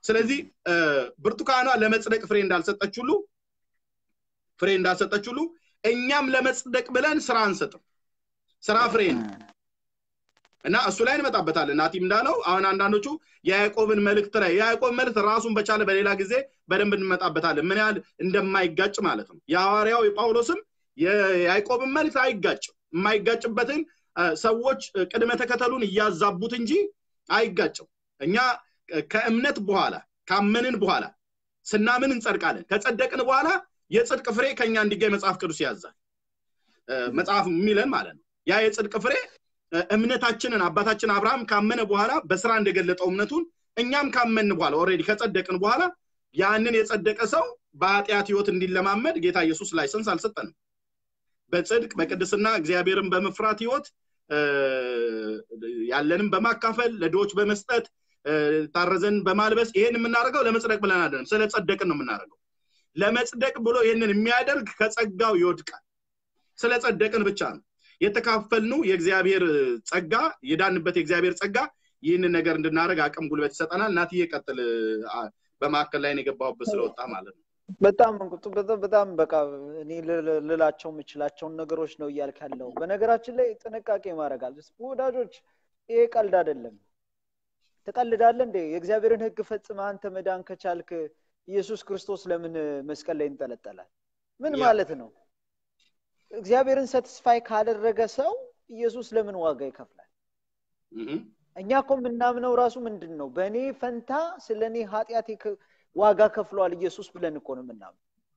ስለዚህ እ፣ ብርቱካኗ ለመጽደቅ ፍሬ እንዳልሰጠች ሁሉ ፍሬ እንዳልሰጠች ሁሉ እኛም ለመጽደቅ ብለን ስራ አንሰጥም ስራ ፍሬ ነው እና እሱ ላይ እንመጣበታለን ናቲም እንዳለው አሁን አንዳንዶቹ የያዕቆብን መልእክት ላይ የያዕቆብ መልእክት ራሱን በቻለ በሌላ ጊዜ በደንብ እንመጣበታለን ምን ያህል እንደማይጋጭ ማለት ነው የሐዋርያው የጳውሎስም የያዕቆብን መልእክት አይጋጭም የማይጋጭበትን እ፣ ሰዎች እ፣ ቅድመ ተከተሉን እያዛቡት እንጂ አይጋጭም እኛ እ፣ ከእምነት በኋላ ካመንን በኋላ ስናምን እንጸድቃለን ከጸደቅን በኋላ የጽድቅ ፍሬ ከኛ እንዲገኝ መጽሐፍ ቅዱስ ያዛል እ፣ መጽሐፍ የሚለን ማለት ነው ያ የጽድቅ ፍሬ እ፣ እምነታችንን አባታችን አብርሃም ካመነ በኋላ በስራ እንደገለጠው እምነቱን እኛም ካመን በኋላ ኦልሬዲ ከጸደቅን በኋላ ያንን የጸደቀ ሰው በኃጢአት ህይወት እንዲለማመድ ጌታ ኢየሱስ ላይሰንስ አልሰጠንም በጽድቅ በቅድስና እግዚአብሔርን በመፍራት ህይወት እ፣ ያለንም በማካፈል ለድሆች በመስጠት እ፣ ታረዘን በማልበስ ይሄን የምናደርገው ለመጽደቅ ብለን አይደለም ስለ ጸደቅን ነው የምናደርገው ለመጽደቅ ብሎ ይህንን የሚያደርግ ከጸጋው ይወድቃል ስለ ጸደቅን ብቻ ነው የተካፈልነው የእግዚአብሔር ጸጋ የዳንበት የእግዚአብሔር ጸጋ ይህንን ነገር እንድናደርግ አቅም ጉልበት ይሰጠናል እናትዬ ቀጥል አ፣ በማዕከል ላይ ነው የገባሁበት ስለወጣ ማለት ነው በጣም እንቁጡ በጣም በጣም በቃ እኔ ል- ል- ልላቸው የምችላቸውን ነገሮች ነው እያልክ ያለው። በነገራችን ላይ ጥንቃቄ ማድረግ አለ። ወዳጆች ይሄ ቀልድ አይደለም። ትቀልዳለህ እንዴ? የእግዚአብሔርን ሕግ ፈጽመህ አንተ መዳን ከቻልክ ኢየሱስ ክርስቶስ ለምን መስቀል ላይ ይንጠለጠላል? ምን ያ። ማለት ነው? እግዚአብሔርን ሰትስፋይ ካደረገ ሰው ኢየሱስ ለምን ዋጋ ይከፍላል? እህ፣ እኛ እኮ የምናምነው ራሱ ምንድን ነው? በእኔ ፈንታ ስለ እኔ ኃጢአት የከ- ዋጋ ከፍሏል ኢየሱስ ብለን እኮ ነው የምናምነው።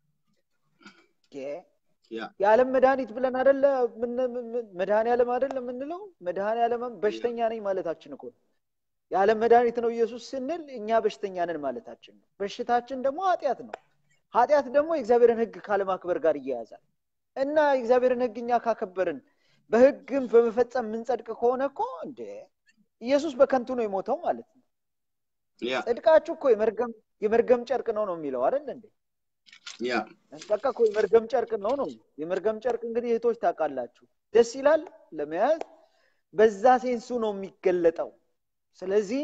የ- ያ የዓለም መድኃኒት ብለን አደለ መድኃኔ ዓለም አደለ የምንለው? መድኃኔ ዓለም በሽተኛ ነኝ ማለታችን እኮ ነው። የዓለም መድኃኒት ነው ኢየሱስ ስንል እኛ በሽተኛ ነን ማለታችን ነው። በሽታችን ደግሞ ኃጢአት ነው። ኃጢአት ደግሞ የእግዚአብሔርን ሕግ ካለማክበር ጋር እያያዛል እና የእግዚአብሔርን ሕግ እኛ ካከበርን በሕግም በመፈጸም የምንጸድቅ ከሆነ እኮ እንደ ኢየሱስ በከንቱ ነው የሞተው ማለት ነው። ያ ጽድቃችሁ እኮ የመርገም የመርገም ጨርቅ ነው ነው የሚለው አይደል እንዴ? ያ በቃ እኮ የመርገም ጨርቅ ነው ነው። የመርገም ጨርቅ እንግዲህ እህቶች ታውቃላችሁ፣ ደስ ይላል ለመያዝ በዛ ሴንሱ ነው የሚገለጠው። ስለዚህ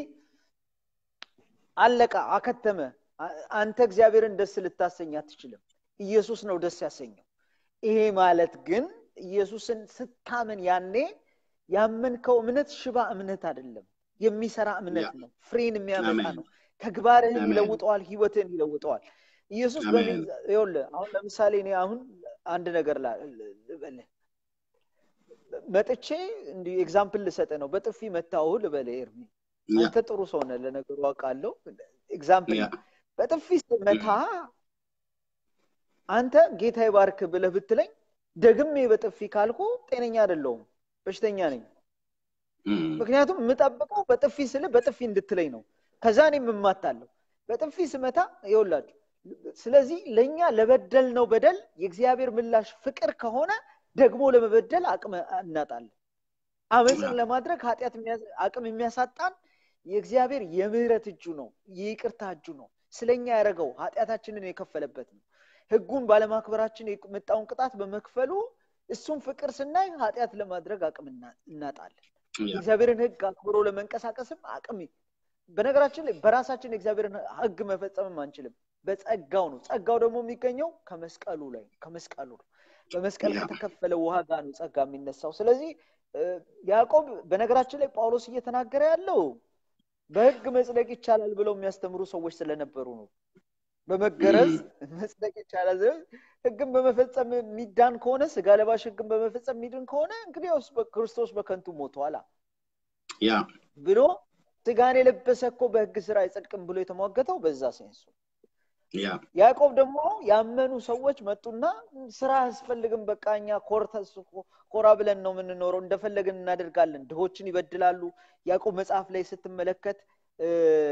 አለቃ አከተመ። አ- አንተ እግዚአብሔርን ደስ ልታሰኝ አትችልም። ኢየሱስ ነው ደስ ያሰኘው። ይሄ ማለት ግን ኢየሱስን ስታምን ያኔ ያመንከው እምነት ሽባ እምነት አይደለም፣ የሚሰራ እምነት ያ። ነው። ፍሬን የሚያመጣ አሜን። ነው። ተግባርህን አሜን። ይለውጠዋል፣ ህይወትህን ይለውጠዋል። ኢየሱስ አሜን። በምን ይኸውልህ፣ አሁን ለምሳሌ እኔ አሁን አንድ ነገር ላ- ልበልህ መጥቼ እንዲህ ኤግዛምፕል ልሰጥ ነው። በጥፊ መታውህ ልበልህ ኤርሚ፣ ያ አንተ ጥሩ ሰው ነህ፣ ለነገሩ አውቃለሁ። ኤግዛምፕል ያ በጥፊ ስመታ አንተ ጌታ ይባርክ ብለህ ብትለኝ ደግሜ በጥፊ ካልኩ ጤነኛ አይደለሁም፣ በሽተኛ ነኝ። እም፣ ምክንያቱም የምጠብቀው በጥፊ ስልህ በጥፊ እንድትለኝ ነው። ከዛ እኔም እማታለሁ በጥፊ ስመታ ይኸውላችሁ። ስለዚህ ለእኛ ለበደልነው በደል የእግዚአብሔር ምላሽ ፍቅር ከሆነ ደግሞ ለመበደል አቅም እናጣለን። አመፅን ለማድረግ ኃጢአት የሚያስ- አቅም የሚያሳጣን የእግዚአብሔር የምህረት እጁ ነው፣ የይቅርታ እጁ ነው። ስለኛ ያደረገው ኃጢአታችንን የከፈለበት ነው። ህጉን ባለማክበራችን የመጣውን ቅጣት በመክፈሉ እሱን ፍቅር ስናይ ኃጢአት ለማድረግ አቅም እና- እናጣለን። ያ የእግዚአብሔርን ህግ አክብሮ ለመንቀሳቀስም አቅም በነገራችን ላይ በራሳችን የእግዚአብሔርን ህግ መፈጸምም አንችልም። በጸጋው ነው። ጸጋው ደግሞ የሚገኘው ከመስቀሉ ላይ ከመስቀሉ ነው። በመስቀል ያ። ከተከፈለ ዋጋ ነው ጸጋ የሚነሳው። ስለዚህ እ፣ ያዕቆብ በነገራችን ላይ ጳውሎስ እየተናገረ ያለው በህግ መጽደቅ ይቻላል ብለው የሚያስተምሩ ሰዎች ስለነበሩ ነው። በመገረዝ መጽደቅ ይቻላል። ህግን በመፈጸም የሚዳን ከሆነ ስጋ ለባሽ ህግን በመፈጸም የሚድን ከሆነ እንግዲያውስ ክርስቶስ በከንቱ ሞቷላ ያ ብሎ ስጋን የለበሰ እኮ በህግ ስራ አይጸድቅም ብሎ የተሟገተው በዛ ሴንሱ። ያ ያዕቆብ ደግሞ ያመኑ ሰዎች መጡና ስራ አያስፈልግም፣ በቃ እኛ ኮርተስ ኮራ ብለን ነው የምንኖረው፣ እንደፈለግን እናደርጋለን። ድሆችን ይበድላሉ። ያዕቆብ መጽሐፍ ላይ ስትመለከት እ፣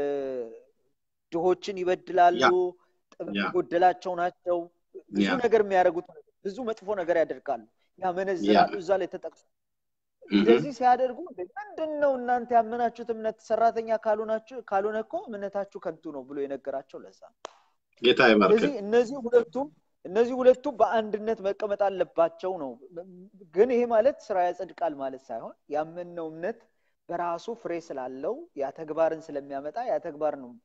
ድሆችን ይበድላሉ፣ ያ። ጥበብ ያ። የጎደላቸው ናቸው። ብዙ ያ። ነገር የሚያደርጉት ነገር- ብዙ መጥፎ ነገር ያደርጋሉ፣ ያመነዝራሉ። እዛ ላይ ተጠቅሶ እህ፣ እንደዚህ ሲያደርጉ ምንድን ነው እናንተ ያመናችሁት እምነት ሰራተኛ ካልሆናችሁ ካልሆነ እኮ እምነታችሁ ከንቱ ነው ብሎ የነገራቸው ለዛ ነው። ጌታ ይባርክ ስለዚህ እነዚህ ሁለቱም እነዚህ ሁለቱም በአንድነት መቀመጥ አለባቸው ነው። ግን ይሄ ማለት ስራ ያጸድቃል ማለት ሳይሆን ያመንነው እምነት በራሱ ፍሬ ስላለው ያ ተግባርን ስለሚያመጣ ያ ተግባር ነው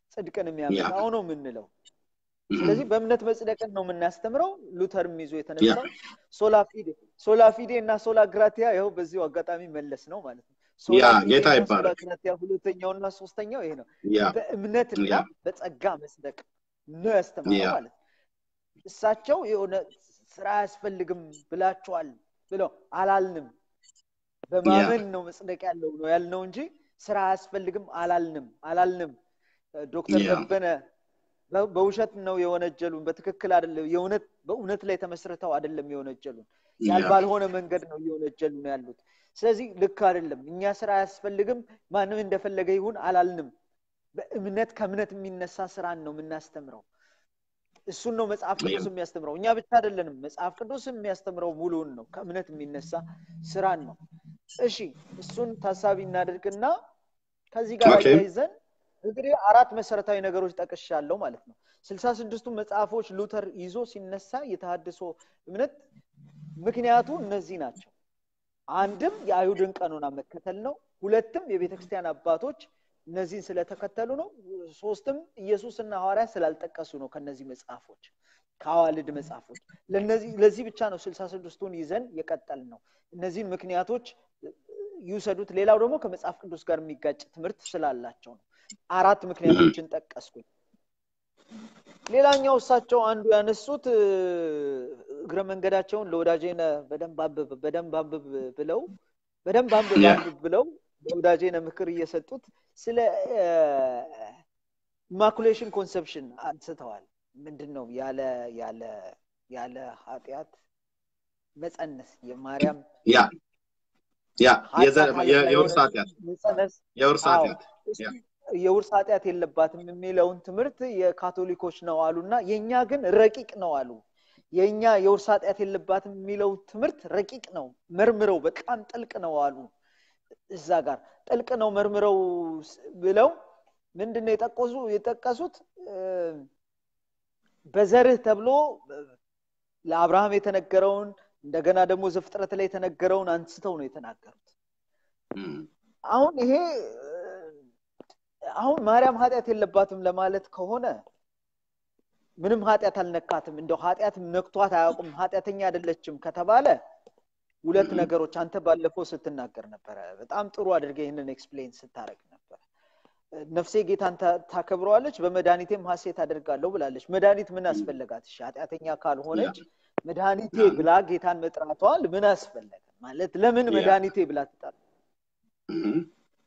ጽድቅን የሚያመጣው ነው የምንለው ስለዚህ በእምነት መጽደቅን ነው የምናስተምረው ሉተርም ይዞ የተነሳው ሶላፊዴ ሶላፊዴ እና ሶላ ግራቲያ ይኸው በዚሁ አጋጣሚ መለስ ነው ማለት ነው ያ ጌታ ይባላል ግራቲያ ሁለተኛውና ሶስተኛው ይሄ ነው ያ በእምነትና ያ በጸጋ መጽደቅ ነው ያስተማረው ያ ማለት ነው እሳቸው የሆነ ስራ አያስፈልግም ብላችኋል ብለው አላልንም በማመን ነው መጽደቅ ያለው ነው ያልነው እንጂ ስራ አያስፈልግም አላልንም አላልንም ዶክተር ያ ደበነ በ- በውሸት ነው የወነጀሉን በትክክል አይደለም የእውነት በእውነት ላይ ተመስርተው አይደለም የወነጀሉን ያ ያል ባልሆነ መንገድ ነው እየወነጀሉ ነው ያሉት ስለዚህ ልክ አይደለም እኛ ስራ አያስፈልግም ማንም እንደፈለገ ይሁን አላልንም በእምነት ከእምነት የሚነሳ ስራን ነው የምናስተምረው እሱን ነው መጽሐፍ ቅዱስ የሚያስተምረው እኛ ብቻ አይደለንም መጽሐፍ ቅዱስ የሚያስተምረው ሙሉውን ነው ከእምነት የሚነሳ ስራን ነው እሺ እሱን ታሳቢ እናደርግና ከዚህ ጋር ኦኬ አያይዘን እንግዲህ አራት መሰረታዊ ነገሮች ጠቅሻለሁ ማለት ነው ስልሳ ስድስቱ መጽሐፎች ሉተር ይዞ ሲነሳ የተሃድሶ እምነት ምክንያቱ እነዚህ ናቸው አንድም የአይሁድን ቀኖና መከተል ነው ሁለትም የቤተ ክርስቲያን አባቶች እነዚህን ስለተከተሉ ነው ሶስትም ኢየሱስና ሐዋርያ ስላልጠቀሱ ነው ከነዚህ መጽሐፎች ከአዋልድ መጽሐፎች ለነዚህ ለዚህ ብቻ ነው ስልሳ ስድስቱን ይዘን የቀጠል ነው እነዚህን ምክንያቶች ይውሰዱት ሌላው ደግሞ ከመጽሐፍ ቅዱስ ጋር የሚጋጭ ትምህርት ስላላቸው ነው አራት ምክንያቶችን ጠቀስኩኝ ሌላኛው እሳቸው አንዱ ያነሱት እ፣ እግረ መንገዳቸውን ለወዳጄነ በደንብ አንብብ በደንብ አንብብ ብለው በደንብ አንብብ ያ አንብብ ብለው ለወዳጄነ ምክር እየሰጡት ስለ ኢማኩሌሽን ኮንሰፕሽን አንስተዋል ምንድን ነው ያለ ያለ ያለ ኃጢአት መፀነስ የማርያም ያ ያ የዘ- ኃጢአት የ- አለባ የውርስ የሆነች ኃጢአት መፀነስ የውርስ አዎ ኃጢአት እሱ ያ የውርስ ኃጢአት የለባትም የሚለውን ትምህርት የካቶሊኮች ነው አሉና የእኛ ግን ረቂቅ ነው አሉ የእኛ የውርስ ኃጢአት የለባትም የሚለው ትምህርት ረቂቅ ነው መርምረው በጣም ጥልቅ ነው አሉ እዛ ጋር ጥልቅ ነው መርምረው ስ- ብለው ምንድን ነው የጠቀሱ የጠቀሱት እ፣ በዘርህ ተብሎ እ፣ ለአብርሃም የተነገረውን እንደገና ደግሞ ዘፍጥረት ላይ የተነገረውን አንስተው ነው የተናገሩት እም፣ አሁን ይሄ እ፣ አሁን ማርያም ኃጢአት የለባትም ለማለት ከሆነ ምንም ኃጢአት አልነካትም እንደው ኃጢአት ነክቷት አያውቁም ኃጢአተኛ አይደለችም ከተባለ ሁለት እም፣ ነገሮች አንተ ባለፈው ስትናገር ነበረ በጣም ጥሩ አድርገ ይህንን ኤክስፕሌን ስታደረግ ነበረ ነፍሴ ጌታን ታ- ታከብረዋለች በመድኃኒቴም ሀሴት አደርጋለሁ ብላለች መድኃኒት ምን አስፈለጋት እሺ ኃጢአተኛ ያ ካልሆነች መድኃኒቴ ያ ብላ ጌታን መጥራቷል ምን አስፈለገ ማለት ለምን ያ መድኃኒቴ ብላ ትጠራ እም፣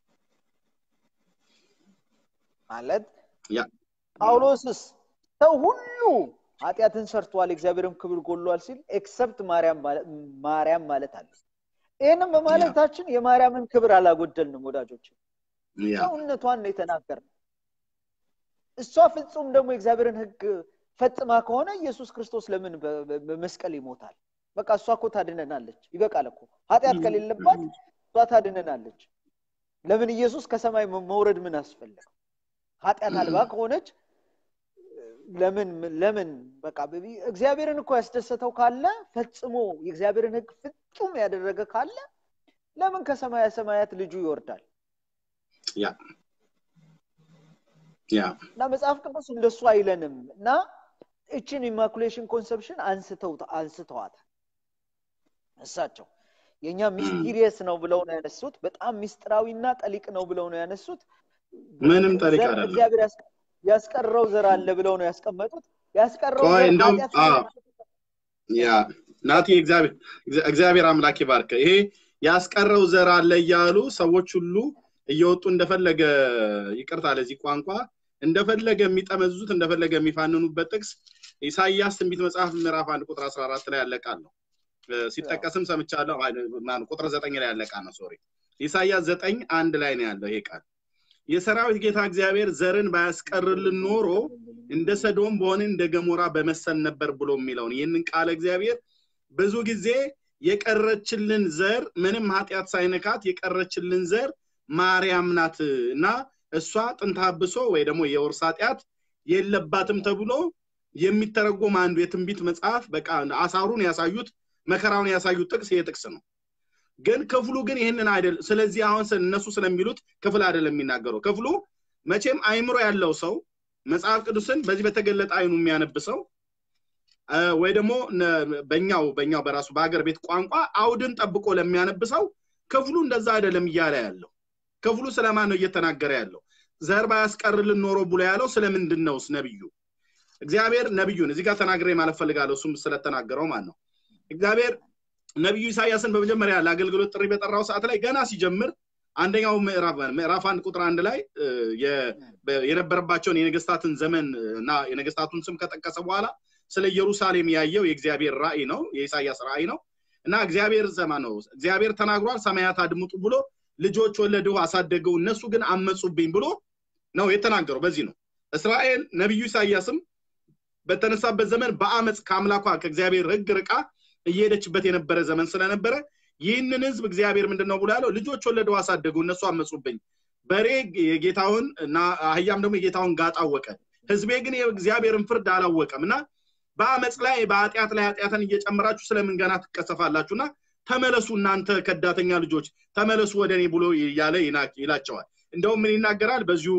ማለት ያ ጳውሎስስ ሰው ሁሉ ኃጢአትን ሰርቷል እግዚአብሔርም ክብር ጎሏል ሲል ኤክሰፕት ማርያም ማለ- ማርያም ማለት አለ ይህንም ያ በማለታችን የማርያምን ክብር አላጎደልንም ወዳጆች ያ ሰውነቷን ነው የተናገርነው እሷ ፍጹም ደግሞ የእግዚአብሔርን ህግ ፈጽማ ከሆነ ኢየሱስ ክርስቶስ ለምን በ- በ- በመስቀል ይሞታል በቃ እሷ እኮ ታድነናለች ይበቃል እኮ ኃጢአት እም፣ ከሌለባት እም፣ እሷ ታድነናለች ለምን ኢየሱስ ከሰማይ መ- መውረድ ምን አስፈለገው ኃጢአት አልባ እም፣ ከሆነች ለምን ለምን በቃ በቢ- እግዚአብሔርን እኮ ያስደሰተው ካለ ፈጽሞ የእግዚአብሔርን ህግ ፍጹም ያደረገ ካለ ለምን ከሰማያ ሰማያት ልጁ ይወርዳል ያ ያ እና መጽሐፍ ቅዱስ እንደሱ አይለንም እና እችን ኢማኩሌሽን ኮንሰፕሽን አንስተው አንስተዋታል እሳቸው የእኛ እም፣ ሚስቲሪየስ ነው ብለው ነው ያነሱት በጣም ሚስጥራዊና ጠሊቅ ነው ብለው ነው ያነሱት ምንም ጠሪቅ ዘር አይደለም እግዚአብሔር ያስ- ያስቀረው ዘር አለ ብለው ነው ያስቀመጡት ያስቀረው ቆይ ዘር እንደውም ኃጢአት አዎ ስለሌለ ያ ናቲ እግዚአብሔር እግዚአብሔር አምላክ ይባርክ ይሄ ያስቀረው ዘር አለ እያሉ ሰዎች ሁሉ እየወጡ እንደፈለገ ይቅርታ ለዚህ ቋንቋ እንደፈለገ የሚጠመዝዙት እንደፈለገ የሚፋንኑበት ጥቅስ ኢሳይያስ ትንቢት መጽሐፍ ምዕራፍ አንድ ቁጥር 14 ላይ ያለቃል ነው እ፣ ሲጠቀስም ሰምቻለሁ አይ፣ ማነው ቁጥር ዘጠኝ ላይ ያለቃል ነው ሶሪ ኢሳይያስ ዘጠኝ አንድ ላይ ነው ያለው ይሄ ቃል የሰራዊት ጌታ እግዚአብሔር ዘርን ባያስቀርልን ኖሮ እንደ ሰዶም በሆነ እንደ ገሞራ በመሰል ነበር ብሎ የሚለውን ይህንን ቃል እግዚአብሔር ብዙ ጊዜ የቀረችልን ዘር ምንም ኃጢአት ሳይነካት የቀረችልን ዘር ማርያም ናት እና እሷ ጥንተ አብሶ ወይ ደግሞ የውርስ ኃጢአት የለባትም ተብሎ የሚተረጎም አንዱ የትንቢት መጽሐፍ በቃ አሳሩን ያሳዩት መከራውን ያሳዩት ጥቅስ ይሄ ጥቅስ ነው ግን ክፍሉ ግን ይህንን አይደል ስለዚህ አሁን ስለ- እነሱ ስለሚሉት ክፍል አይደለም የሚናገረው ክፍሉ መቼም አይምሮ ያለው ሰው መጽሐፍ ቅዱስን በዚህ በተገለጠ አይኑ የሚያነብ ሰው ወይ ደግሞ በኛው በኛው በራሱ በሀገር ቤት ቋንቋ አውድን ጠብቆ ለሚያነብ ሰው ክፍሉ እንደዛ አይደለም እያለ ያለው ክፍሉ ስለማን ነው እየተናገረ ያለው ዘር ባያስቀርልን ኖሮ ብሎ ያለው ስለምንድን ነውስ ነብዩ እግዚአብሔር ነብዩን እዚህ ጋር ተናግሬ ማለት ፈልጋለሁ እሱም ስለተናገረው ማለት ነው እግዚአብሔር ነቢዩ ኢሳያስን በመጀመሪያ ለአገልግሎት ጥሪ በጠራው ሰዓት ላይ ገና ሲጀምር አንደኛው ምዕራፍ ምዕራፍ አንድ ቁጥር አንድ ላይ የነበረባቸውን የነገስታትን ዘመን እና የነገስታቱን ስም ከጠቀሰ በኋላ ስለ ኢየሩሳሌም ያየው የእግዚአብሔር ራእይ ነው የኢሳያስ ራእይ ነው እና እግዚአብሔር ዘማ ነው እግዚአብሔር ተናግሯል ሰማያት አድምጡ ብሎ ልጆች ወለድሁ አሳደገው እነሱ ግን አመፁብኝ ብሎ ነው የተናገረው በዚህ ነው እስራኤል ነቢዩ ኢሳያስም በተነሳበት ዘመን በአመፅ ከአምላኳ ከእግዚአብሔር ህግ ርቃ እየሄደችበት የነበረ ዘመን ስለነበረ ይህንን ህዝብ እግዚአብሔር ምንድን ነው ብሎ ያለው ልጆች ወለደው አሳደጉ እነሱ አመፁብኝ በሬ የጌታውን እና አህያም ደግሞ የጌታውን ጋጥ አወቀ ህዝቤ ግን የእግዚአብሔርን ፍርድ አላወቀም እና በአመፅ ላይ በኃጢአት ላይ ኃጢአትን እየጨመራችሁ ስለምን ገና ትቀሰፋላችሁና ተመለሱ እናንተ ከዳተኛ ልጆች ተመለሱ ወደ እኔ ብሎ እያለ ይላቸዋል እንደውም ምን ይናገራል በዚሁ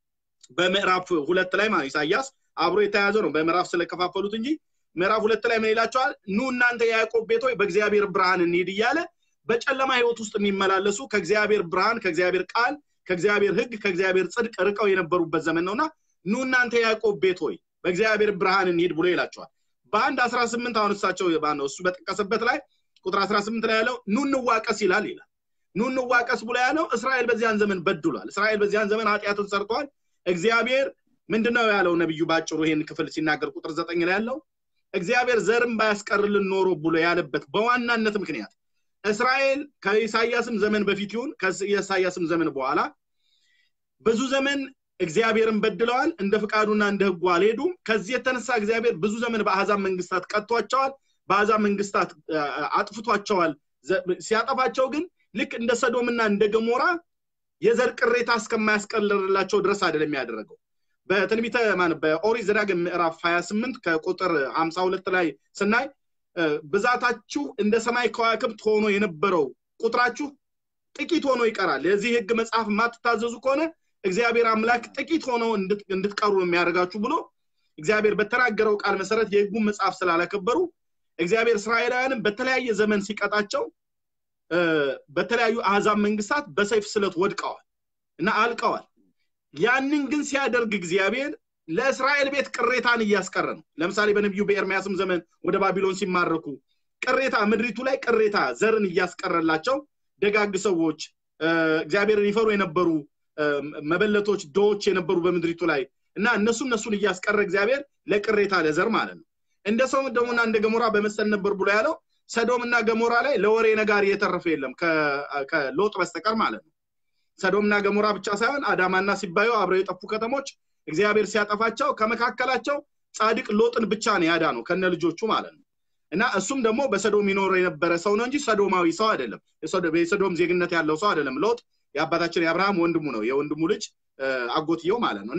በምዕራፍ ሁለት ላይ ማለት ኢሳያስ አብሮ የተያዘ ነው በምዕራፍ ስለከፋፈሉት እንጂ ምዕራፍ ሁለት ላይ ምን ይላቸዋል ኑ እናንተ የያዕቆብ ቤቶች በእግዚአብሔር ብርሃን እንሂድ እያለ በጨለማ ህይወት ውስጥ የሚመላለሱ ከእግዚአብሔር ብርሃን ከእግዚአብሔር ቃል ከእግዚአብሔር ህግ ከእግዚአብሔር ጽድቅ ርቀው የነበሩበት ዘመን ነውና ኑ እናንተ የያዕቆብ ቤት ሆይ በእግዚአብሔር ብርሃን እንሂድ ብሎ ይላቸዋል በአንድ አስራ ስምንት አሁን እሳቸው ነው እሱ በጠቀሰበት ላይ ቁጥር አስራ ስምንት ላይ ያለው ኑ እንዋቀስ ይላል ይላል ኑ እንዋቀስ ብሎ ያለው እስራኤል በዚያን ዘመን በድሏል እስራኤል በዚያን ዘመን ኃጢአትን ሰርተዋል እግዚአብሔር ምንድነው ያለው ነብዩ ባጭሩ ይሄን ክፍል ሲናገር ቁጥር ዘጠኝ ላይ ያለው እግዚአብሔር ዘርም ባያስቀርልን ኖሮ ብሎ ያለበት በዋናነት ምክንያት እስራኤል ከኢሳያስም ዘመን በፊት ይሁን ከኢሳያስም ዘመን በኋላ ብዙ ዘመን እግዚአብሔርን በድለዋል እንደ ፍቃዱና እንደ ህጉ አልሄዱም ከዚህ የተነሳ እግዚአብሔር ብዙ ዘመን በአሕዛብ መንግስታት ቀጥቷቸዋል በአሕዛብ መንግስታት አጥፍቷቸዋል ሲያጠፋቸው ግን ልክ እንደ ሰዶምና እንደ ገሞራ የዘር ቅሬታ እስከማያስቀልላቸው ድረስ አይደለም ያደረገው በትንቢተ በኦሪት ዘዳግም ምዕራፍ 28 ከቁጥር 52 ላይ ስናይ ብዛታችሁ እንደ ሰማይ ከዋክብት ሆኖ የነበረው ቁጥራችሁ ጥቂት ሆኖ ይቀራል የዚህ ህግ መጽሐፍ የማትታዘዙ ከሆነ እግዚአብሔር አምላክ ጥቂት ሆኖ እንድትቀሩ የሚያደርጋችሁ ብሎ እግዚአብሔር በተናገረው ቃል መሰረት የህጉን መጽሐፍ ስላላከበሩ እግዚአብሔር እስራኤላውያንም በተለያየ ዘመን ሲቀጣቸው በተለያዩ አህዛብ መንግስታት በሰይፍ ስለት ወድቀዋል እና አልቀዋል ያንን ግን ሲያደርግ እግዚአብሔር ለእስራኤል ቤት ቅሬታን እያስቀረ ነው ለምሳሌ በነቢዩ በኤርሚያስም ዘመን ወደ ባቢሎን ሲማረኩ ቅሬታ ምድሪቱ ላይ ቅሬታ ዘርን እያስቀረላቸው ደጋግ ሰዎች እግዚአብሔርን ይፈሩ የነበሩ መበለቶች ዶዎች የነበሩ በምድሪቱ ላይ እና እነሱ እነሱን እያስቀረ እግዚአብሔር ለቅሬታ ለዘር ማለት ነው እንደ ሰው ደሞና እንደ ገሞራ በመሰል ነበር ብሎ ያለው ሰዶምና ገሞራ ላይ ለወሬ ነጋሪ የተረፈ የለም ከሎጥ በስተቀር ማለት ነው ሰዶምና ገሞራ ብቻ ሳይሆን አዳማና ሲባዩ አብረው የጠፉ ከተሞች እግዚአብሔር ሲያጠፋቸው ከመካከላቸው ጻድቅ ሎጥን ብቻ ነው ያዳ ነው ከነ ልጆቹ ማለት ነው እና እሱም ደግሞ በሰዶም ይኖር የነበረ ሰው ነው እንጂ ሰዶማዊ ሰው አይደለም የሰዶም ዜግነት ያለው ሰው አይደለም ሎጥ የአባታችን የአብርሃም ወንድሙ ነው የወንድሙ ልጅ አጎትየው ማለት ነው እና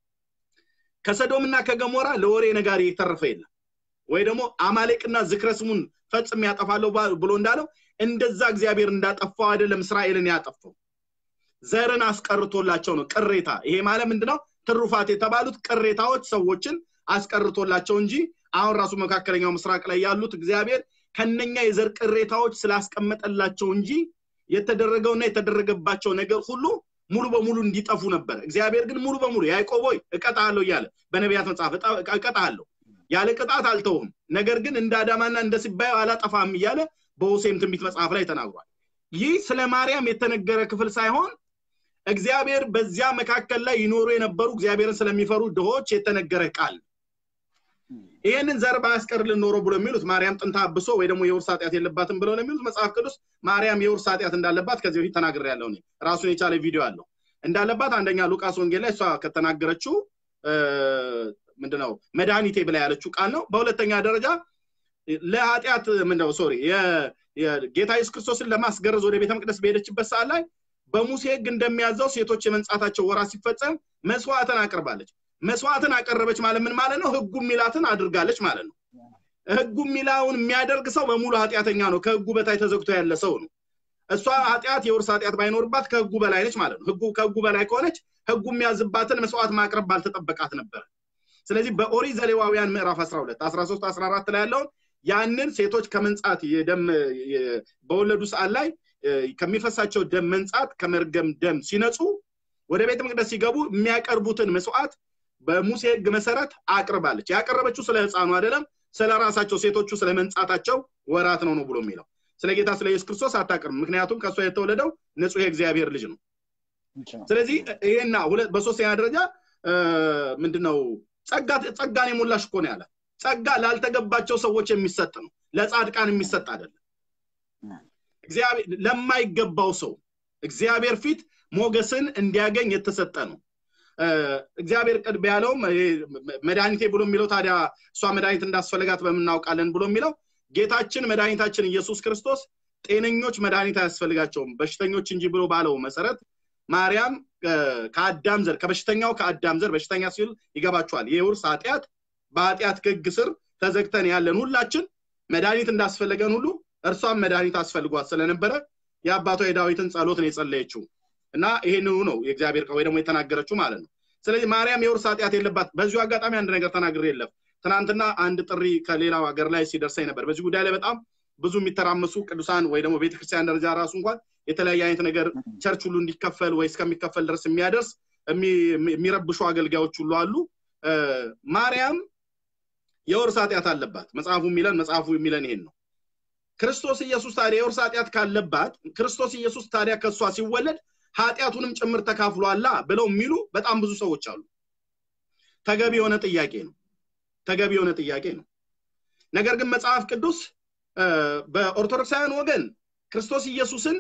ከሰዶምና ከገሞራ ለወሬ ነጋሪ የተረፈ የለም ወይ ደግሞ አማሌቅና ዝክረ ስሙን ፈጽም ያጠፋለሁ ብሎ እንዳለው እንደዛ እግዚአብሔር እንዳጠፋው አይደለም እስራኤልን ያጠፋው ዘርን አስቀርቶላቸው ነው ቅሬታ ይሄ ማለት ምንድነው ትሩፋት የተባሉት ቅሬታዎች ሰዎችን አስቀርቶላቸው እንጂ አሁን ራሱ መካከለኛው ምስራቅ ላይ ያሉት እግዚአብሔር ከነኛ የዘር ቅሬታዎች ስላስቀመጠላቸው እንጂ የተደረገውና የተደረገባቸው ነገር ሁሉ ሙሉ በሙሉ እንዲጠፉ ነበር እግዚአብሔር ግን ሙሉ በሙሉ ያዕቆብ ሆይ እቀጣለሁ እያለ በነቢያት መጽሐፍ እቀጣለሁ ያለ ቅጣት አልተውም ነገር ግን እንደ አዳማና እንደ ሲባዩ አላጠፋም እያለ በሆሴም ትንቢት መጽሐፍ ላይ ተናግሯል ይህ ስለ ማርያም የተነገረ ክፍል ሳይሆን እግዚአብሔር በዚያ መካከል ላይ ይኖሩ የነበሩ እግዚአብሔርን ስለሚፈሩ ድሆች የተነገረ ቃል ይህንን ዘር ባያስቀርልን ኖሮ ብሎ የሚሉት ማርያም ጥንታ አብሶ ወይ ደግሞ የውርስ ኃጢአት የለባትም ብለው ነው የሚሉት መጽሐፍ ቅዱስ ማርያም የውርስ ኃጢአት እንዳለባት ከዚህ በፊት ተናግር ያለው ራሱን የቻለ ቪዲዮ አለው እንዳለባት አንደኛ ሉቃስ ወንጌል ላይ እሷ ከተናገረችው ምንድነው መድኃኒቴ ብላ ያለችው ቃል ነው በሁለተኛ ደረጃ ለኃጢአት ምንድነው ሶሪ ጌታ ኢየሱስ ክርስቶስን ለማስገረዝ ወደ ቤተ መቅደስ በሄደችበት ሰዓት ላይ በሙሴ ህግ እንደሚያዘው ሴቶች የመንጻታቸው ወራ ሲፈጸም መስዋዕትን አቅርባለች መስዋዕትን አቀረበች ማለት ምን ማለት ነው ህጉ ሚላትን አድርጋለች ማለት ነው ህጉ ሚላውን የሚያደርግ ሰው በሙሉ ኃጢአተኛ ነው ከህጉ በታይ ተዘግቶ ያለ ሰው ነው እሷ ኃጢአት የውርስ ኃጢአት ባይኖርባት ከህጉ በላይ ነች ማለት ነው ህጉ ከህጉ በላይ ከሆነች ህጉ የሚያዝባትን መስዋዕት ማቅረብ ባልተጠበቃት ነበር ስለዚህ በኦሪት ዘሌዋውያን ምዕራፍ 12 13 14 ላይ ያለውን ያንን ሴቶች ከመንጻት የደም በወለዱ ሰዓት ላይ ከሚፈሳቸው ደም መንጻት ከመርገም ደም ሲነጹ ወደ ቤተ መቅደስ ሲገቡ የሚያቀርቡትን መስዋዕት በሙሴ ህግ መሰረት አቅርባለች ያቀረበችው ስለ ህፃኑ አይደለም ስለ ራሳቸው ሴቶቹ ስለ መንጻታቸው ወራት ነው ነው ብሎ የሚለው ስለ ጌታ ስለ ኢየሱስ ክርስቶስ አታቅርም ምክንያቱም ከእሷ የተወለደው ንጹህ የእግዚአብሔር ልጅ ነው ስለዚህ ይሄና በሶስተኛ ደረጃ ምንድነው ጸጋን የሞላሽ እኮ ነው ያለ ጸጋ ላልተገባቸው ሰዎች የሚሰጥ ነው ለጻድቃን የሚሰጥ አይደለም ለማይገባው ሰው እግዚአብሔር ፊት ሞገስን እንዲያገኝ የተሰጠ ነው እግዚአብሔር ቅድብ ያለውም መድኃኒቴ ብሎ የሚለው ታዲያ እሷ መድኃኒት እንዳስፈልጋት በምናውቃለን ብሎ የሚለው ጌታችን መድኃኒታችን ኢየሱስ ክርስቶስ ጤነኞች መድኃኒት አያስፈልጋቸውም በሽተኞች እንጂ ብሎ ባለው መሰረት ማርያም ከአዳም ዘር ከበሽተኛው ከአዳም ዘር በሽተኛ ሲል ይገባቸዋል የውርስ ኃጢአት በኃጢአት ህግ ስር ተዘግተን ያለን ሁላችን መድኃኒት እንዳስፈለገን ሁሉ እርሷም መድኃኒት አስፈልጓት ስለነበረ የአባቷ የዳዊትን ጸሎት ነው የጸለየችው እና ይሄንኑ ነው የእግዚአብሔር ወይ ደግሞ የተናገረችው ማለት ነው ስለዚህ ማርያም የውርስ ኃጢአት የለባት በዚሁ አጋጣሚ አንድ ነገር ተናግር የለም ትናንትና አንድ ጥሪ ከሌላው ሀገር ላይ ሲደርሰኝ ነበር በዚህ ጉዳይ ላይ በጣም ብዙ የሚተራመሱ ቅዱሳን ወይ ደግሞ ቤተክርስቲያን ደረጃ ራሱ እንኳን የተለያየ አይነት ነገር ቸርች ሁሉ እንዲከፈል ወይ እስከሚከፈል ድረስ የሚያደርስ የሚረብሹ አገልጋዮች ሁሉ አሉ ማርያም የውርስ ኃጢአት አለባት መጽሐፉ የሚለን መጽሐፉ የሚለን ይሄን ነው ክርስቶስ ኢየሱስ ታዲያ የውርስ ኃጢአት ካለባት ክርስቶስ ኢየሱስ ታዲያ ከእሷ ሲወለድ ኃጢአቱንም ጭምር ተካፍሏላ ብለው የሚሉ በጣም ብዙ ሰዎች አሉ ተገቢ የሆነ ጥያቄ ነው ተገቢ የሆነ ጥያቄ ነው ነገር ግን መጽሐፍ ቅዱስ በኦርቶዶክሳውያን ወገን ክርስቶስ ኢየሱስን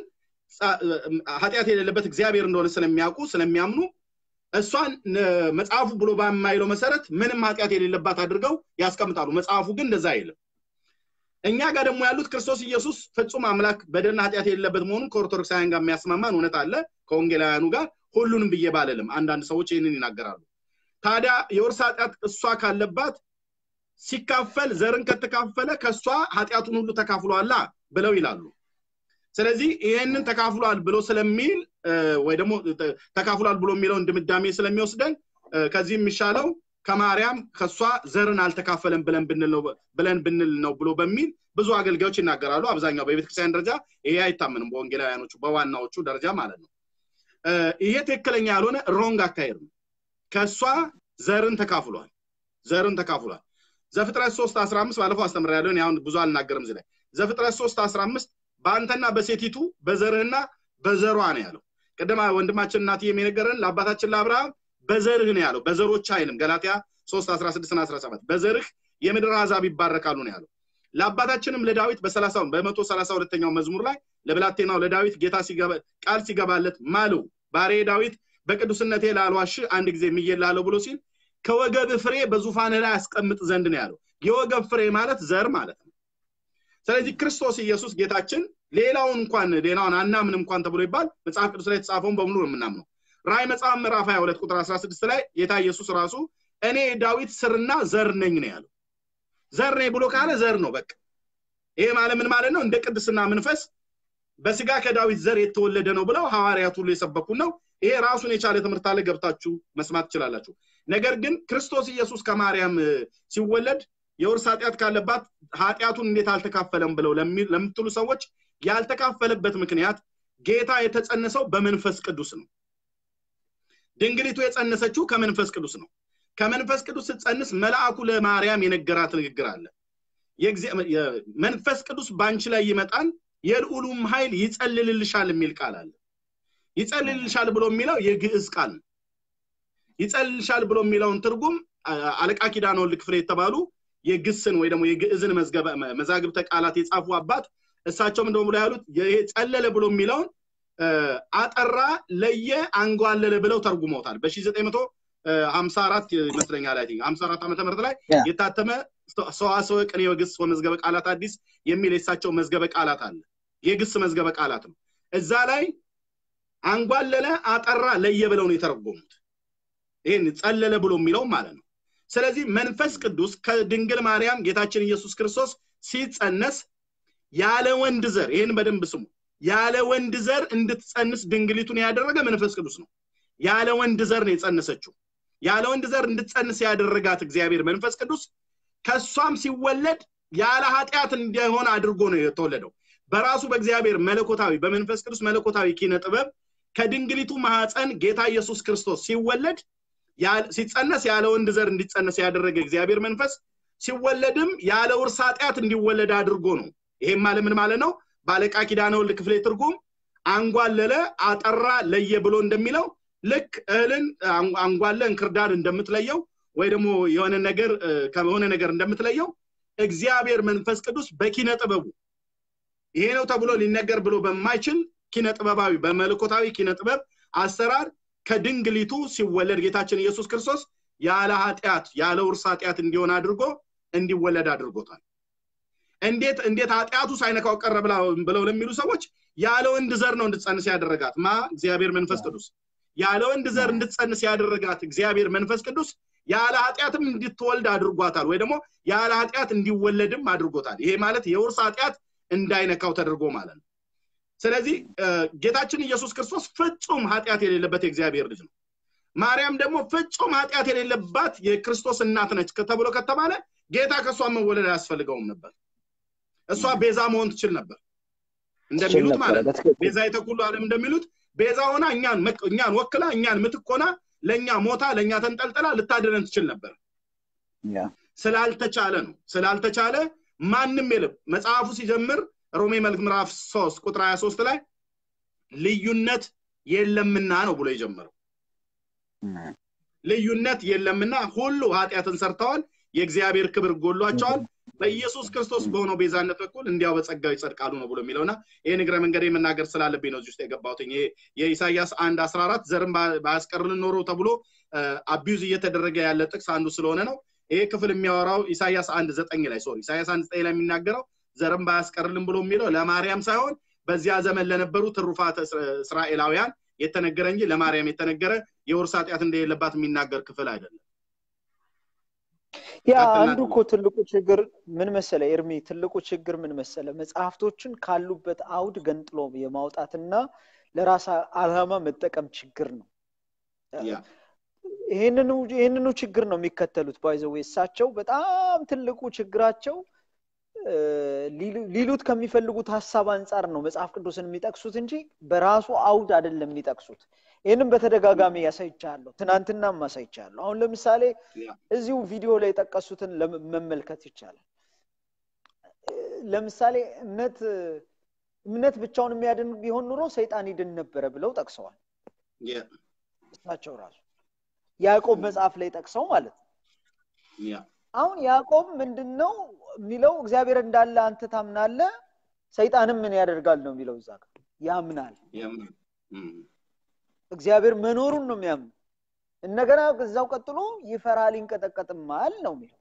ኃጢአት የሌለበት እግዚአብሔር እንደሆነ ስለሚያውቁ ስለሚያምኑ እሷን መጽሐፉ ብሎ በማይለው መሰረት ምንም ኃጢአት የሌለባት አድርገው ያስቀምጣሉ መጽሐፉ ግን እንደዛ አይልም እኛ ጋር ደግሞ ያሉት ክርስቶስ ኢየሱስ ፍጹም አምላክ በደልና ኃጢአት የሌለበት መሆኑን ከኦርቶዶክሳውያን ጋር የሚያስማማን እውነት አለ ከወንጌላውያኑ ጋር ሁሉንም ብዬ ባለልም አንዳንድ ሰዎች ይህንን ይናገራሉ ታዲያ የውርስ ኃጢአት እሷ ካለባት ሲካፈል ዘርን ከተካፈለ ከእሷ ኃጢአቱን ሁሉ ተካፍሏላ ብለው ይላሉ ስለዚህ ይህንን ተካፍሏል ብሎ ስለሚል ወይ ደግሞ ተካፍሏል ብሎ የሚለውን ድምዳሜ ስለሚወስደን ከዚህ የሚሻለው ከማርያም ከእሷ ዘርን አልተካፈለም ብለን ብንል ነው ብለን ብንል ነው ብሎ በሚል ብዙ አገልጋዮች ይናገራሉ አብዛኛው በቤተክርስቲያን ደረጃ ይሄ አይታመንም በወንጌላውያኖቹ በዋናዎቹ ደረጃ ማለት ነው ይሄ ትክክለኛ ያልሆነ ሮንግ አካሄድ ነው ከእሷ ዘርን ተካፍሏል ዘርን ተካፍሏል ዘፍጥረት 3 15 ባለፈው አስተምር ያለውን አሁን ብዙ አልናገርም እዚህ ላይ ዘፍጥረት 3 15 በአንተና በሴቲቱ በዘርህና በዘሯ ነው ያለው ቅድማ ወንድማችን እናት የነገረን ለአባታችን ለአብርሃም በዘርህ ነው ያለው በዘሮች አይልም ገላትያ 3 16 ና 17 በዘርህ የምድር አሕዛብ ይባረካሉ ነው ያለው ለአባታችንም ለዳዊት በሰላሳው በመቶ ሰላሳ ሁለተኛው መዝሙር ላይ ለብላቴናው ለዳዊት ጌታ ቃል ሲገባለት ማለው ባሬ ዳዊት በቅዱስነቴ ላልዋሽ አንድ ጊዜ ምዬላለሁ ብሎ ሲል ከወገብ ፍሬ በዙፋን ላይ አስቀምጥ ዘንድ ነው ያለው የወገብ ፍሬ ማለት ዘር ማለት ነው ስለዚህ ክርስቶስ ኢየሱስ ጌታችን ሌላውን እንኳን ሌላውን አናምን እንኳን ተብሎ ይባል መጽሐፍ ቅዱስ ላይ የተጻፈውን በሙሉ ነው የምናምነው ራይ መጽሐፍ ምዕራፍ 22 ቁጥር 16 ላይ ጌታ ኢየሱስ ራሱ እኔ ዳዊት ስርና ዘር ነኝ ነው ያለው ዘር ነኝ ብሎ ካለ ዘር ነው በቃ ይሄ ማለት ምን ማለት ነው እንደ ቅድስና መንፈስ በስጋ ከዳዊት ዘር የተወለደ ነው ብለው ሐዋርያት ሁሉ የሰበኩን ነው ይሄ ራሱን የቻለ ትምህርት አለ ገብታችሁ መስማት ትችላላችሁ ነገር ግን ክርስቶስ ኢየሱስ ከማርያም ሲወለድ የውርስ ኃጢአት ካለባት ኃጢአቱን እንዴት አልተካፈለም ብለው ለምትሉ ሰዎች ያልተካፈለበት ምክንያት ጌታ የተጸነሰው በመንፈስ ቅዱስ ነው ድንግሊቱ የጸነሰችው ከመንፈስ ቅዱስ ነው ከመንፈስ ቅዱስ ስትጸንስ መልአኩ ለማርያም የነገራት ንግግር አለ መንፈስ ቅዱስ በአንቺ ላይ ይመጣል የልዑሉም ኃይል ይጸልልልሻል የሚል ቃል አለ ይጸልልልሻል ብሎ የሚለው የግዕዝ ቃል ነው ይጸልልሻል ብሎ የሚለውን ትርጉም አለቃ ኪዳነ ወልድ ክፍሌ የተባሉ የግስን ወይ ደግሞ የግዕዝን መዛግብተ ቃላት የጻፉ አባት እሳቸው ምንደ ብሎ ያሉት ይሄ ጸለለ ብሎ የሚለውን አጠራ ለየ አንጓለለ ብለው ተርጉመውታል በ954 ይመስለኛል ላይ 54 ዓመተ ምህረት ላይ የታተመ ሰዋሰወ ቅኔ ወግስ ወመዝገበ ቃላት አዲስ የሚል የሳቸው መዝገበ ቃላት አለ የግስ መዝገበ ቃላት ነው እዛ ላይ አንጓለለ አጠራ ለየ ብለው ነው የተረጎሙት ይህን ጸለለ ብሎ የሚለው ማለት ነው ስለዚህ መንፈስ ቅዱስ ከድንግል ማርያም ጌታችን ኢየሱስ ክርስቶስ ሲጸነስ ያለ ወንድ ዘር ይህን በደንብ ስሙ ያለ ወንድ ዘር እንድትጸንስ ድንግሊቱን ያደረገ መንፈስ ቅዱስ ነው ያለ ወንድ ዘር ነው የጸነሰችው ያለ ወንድ ዘር እንድትጸንስ ያደረጋት እግዚአብሔር መንፈስ ቅዱስ ከእሷም ሲወለድ ያለ ኃጢአት እንዲሆን አድርጎ ነው የተወለደው በራሱ በእግዚአብሔር መለኮታዊ በመንፈስ ቅዱስ መለኮታዊ ኪነ ጥበብ ከድንግሊቱ ማህፀን ጌታ ኢየሱስ ክርስቶስ ሲወለድ ሲጸነስ ያለ ወንድ ዘር እንዲጸነስ ያደረገ እግዚአብሔር መንፈስ ሲወለድም ያለ ውርስ ኃጢአት እንዲወለድ አድርጎ ነው ይሄም ማለት ምን ማለት ነው ባለቃ ኪዳነ ወልድ ክፍሌ ትርጉም አንጓለለ አጠራ ለየ ብሎ እንደሚለው ልክ እህልን አንጓለ እንክርዳድ እንደምትለየው ወይ ደግሞ የሆነ ነገር ከሆነ ነገር እንደምትለየው እግዚአብሔር መንፈስ ቅዱስ በኪነ ጥበቡ ይሄ ነው ተብሎ ሊነገር ብሎ በማይችል ኪነ ጥበባዊ በመለኮታዊ ኪነ ጥበብ አሰራር ከድንግሊቱ ሲወለድ ጌታችን ኢየሱስ ክርስቶስ ያለ ኃጢአት ያለ ውርስ ኃጢአት እንዲሆን አድርጎ እንዲወለድ አድርጎታል እንዴት እንዴት ኃጢአቱ ሳይነካው ቀረ ብለው ለሚሉ ሰዎች ያለ ወንድ ዘር ነው እንድትጸንስ ያደረጋት ማ እግዚአብሔር መንፈስ ቅዱስ ያለ ወንድ ዘር እንድትጸንስ ያደረጋት እግዚአብሔር መንፈስ ቅዱስ ያለ ኃጢአትም እንድትወልድ አድርጓታል ወይ ደግሞ ያለ ኃጢአት እንዲወለድም አድርጎታል ይሄ ማለት የውርስ ኃጢአት እንዳይነካው ተደርጎ ማለት ነው ስለዚህ ጌታችን ኢየሱስ ክርስቶስ ፍጹም ኃጢአት የሌለበት የእግዚአብሔር ልጅ ነው ማርያም ደግሞ ፍጹም ኃጢአት የሌለባት የክርስቶስ እናት ነች ተብሎ ከተባለ ጌታ ከእሷ መወለድ አያስፈልገውም ነበር እሷ ቤዛ መሆን ትችል ነበር እንደሚሉት ማለት ነው ቤዛ የተኩሉ አለም እንደሚሉት ቤዛ ሆና እኛን እኛን ወክላ እኛን ምትክ ሆና ለእኛ ሞታ ለእኛ ተንጠልጥላ ልታድነን ትችል ነበር ስላልተቻለ ነው ስላልተቻለ ማንም የለም መጽሐፉ ሲጀምር ሮሜ መልክ ምዕራፍ 3 ቁጥር 23 ላይ ልዩነት የለምና ነው ብሎ የጀመረው ልዩነት የለምና ሁሉ ኃጢአትን ሰርተዋል የእግዚአብሔር ክብር ጎሏቸዋል በኢየሱስ ክርስቶስ በሆነው ቤዛነት በኩል እንዲያው በጸጋው ይጸድቃሉ ነው ብሎ የሚለውና ይህን እግረ መንገድ መናገር ስላለብኝ ነው እዚህ ውስጥ የገባሁት የኢሳያስ አንድ አስራ አራት ዘርም ባያስቀርልን ኖሮ ተብሎ አቢዩዝ እየተደረገ ያለ ጥቅስ አንዱ ስለሆነ ነው ይሄ ክፍል የሚያወራው ኢሳያስ አንድ ዘጠኝ ላይ ሶሪ ኢሳያስ አንድ ዘጠኝ ላይ የሚናገረው ዘርም ባያስቀርልን ብሎ የሚለው ለማርያም ሳይሆን በዚያ ዘመን ለነበሩ ትሩፋት እስራኤላውያን የተነገረ እንጂ ለማርያም የተነገረ የውርስ ኃጢአት እንደሌለባት የሚናገር ክፍል አይደለም ያ አንዱ እኮ ትልቁ ችግር ምን መሰለ ኤርሚ ትልቁ ችግር ምን መሰለ መጽሐፍቶችን ካሉበት አውድ ገንጥሎ የማውጣትና ለራስ አላማ መጠቀም ችግር ነው ይህንኑ ችግር ነው የሚከተሉት ባይዘዌ እሳቸው በጣም ትልቁ ችግራቸው ሊሉት ከሚፈልጉት ሀሳብ አንጻር ነው መጽሐፍ ቅዱስን የሚጠቅሱት እንጂ በራሱ አውድ አይደለም የሚጠቅሱት ይህንም በተደጋጋሚ ያሳይቻለሁ ትናንትናም አሳይቻለሁ አሁን ለምሳሌ እዚሁ ቪዲዮ ላይ የጠቀሱትን መመልከት ይቻላል ለምሳሌ እምነት እምነት ብቻውን የሚያድን ቢሆን ኑሮ ሰይጣን ይድን ነበረ ብለው ጠቅሰዋል እሳቸው ራሱ ያዕቆብ መጽሐፍ ላይ ጠቅሰው ማለት ነው አሁን ያዕቆብ ምንድን ነው የሚለው እግዚአብሔር እንዳለ አንተ ታምናለ ሰይጣንም ምን ያደርጋል ነው የሚለው እዛ ጋር ያምናል እግዚአብሔር መኖሩን ነው የሚያምኑ እንደገና እዛው ቀጥሎ ይፈራል ይንቀጠቀጥማል ነው የሚለው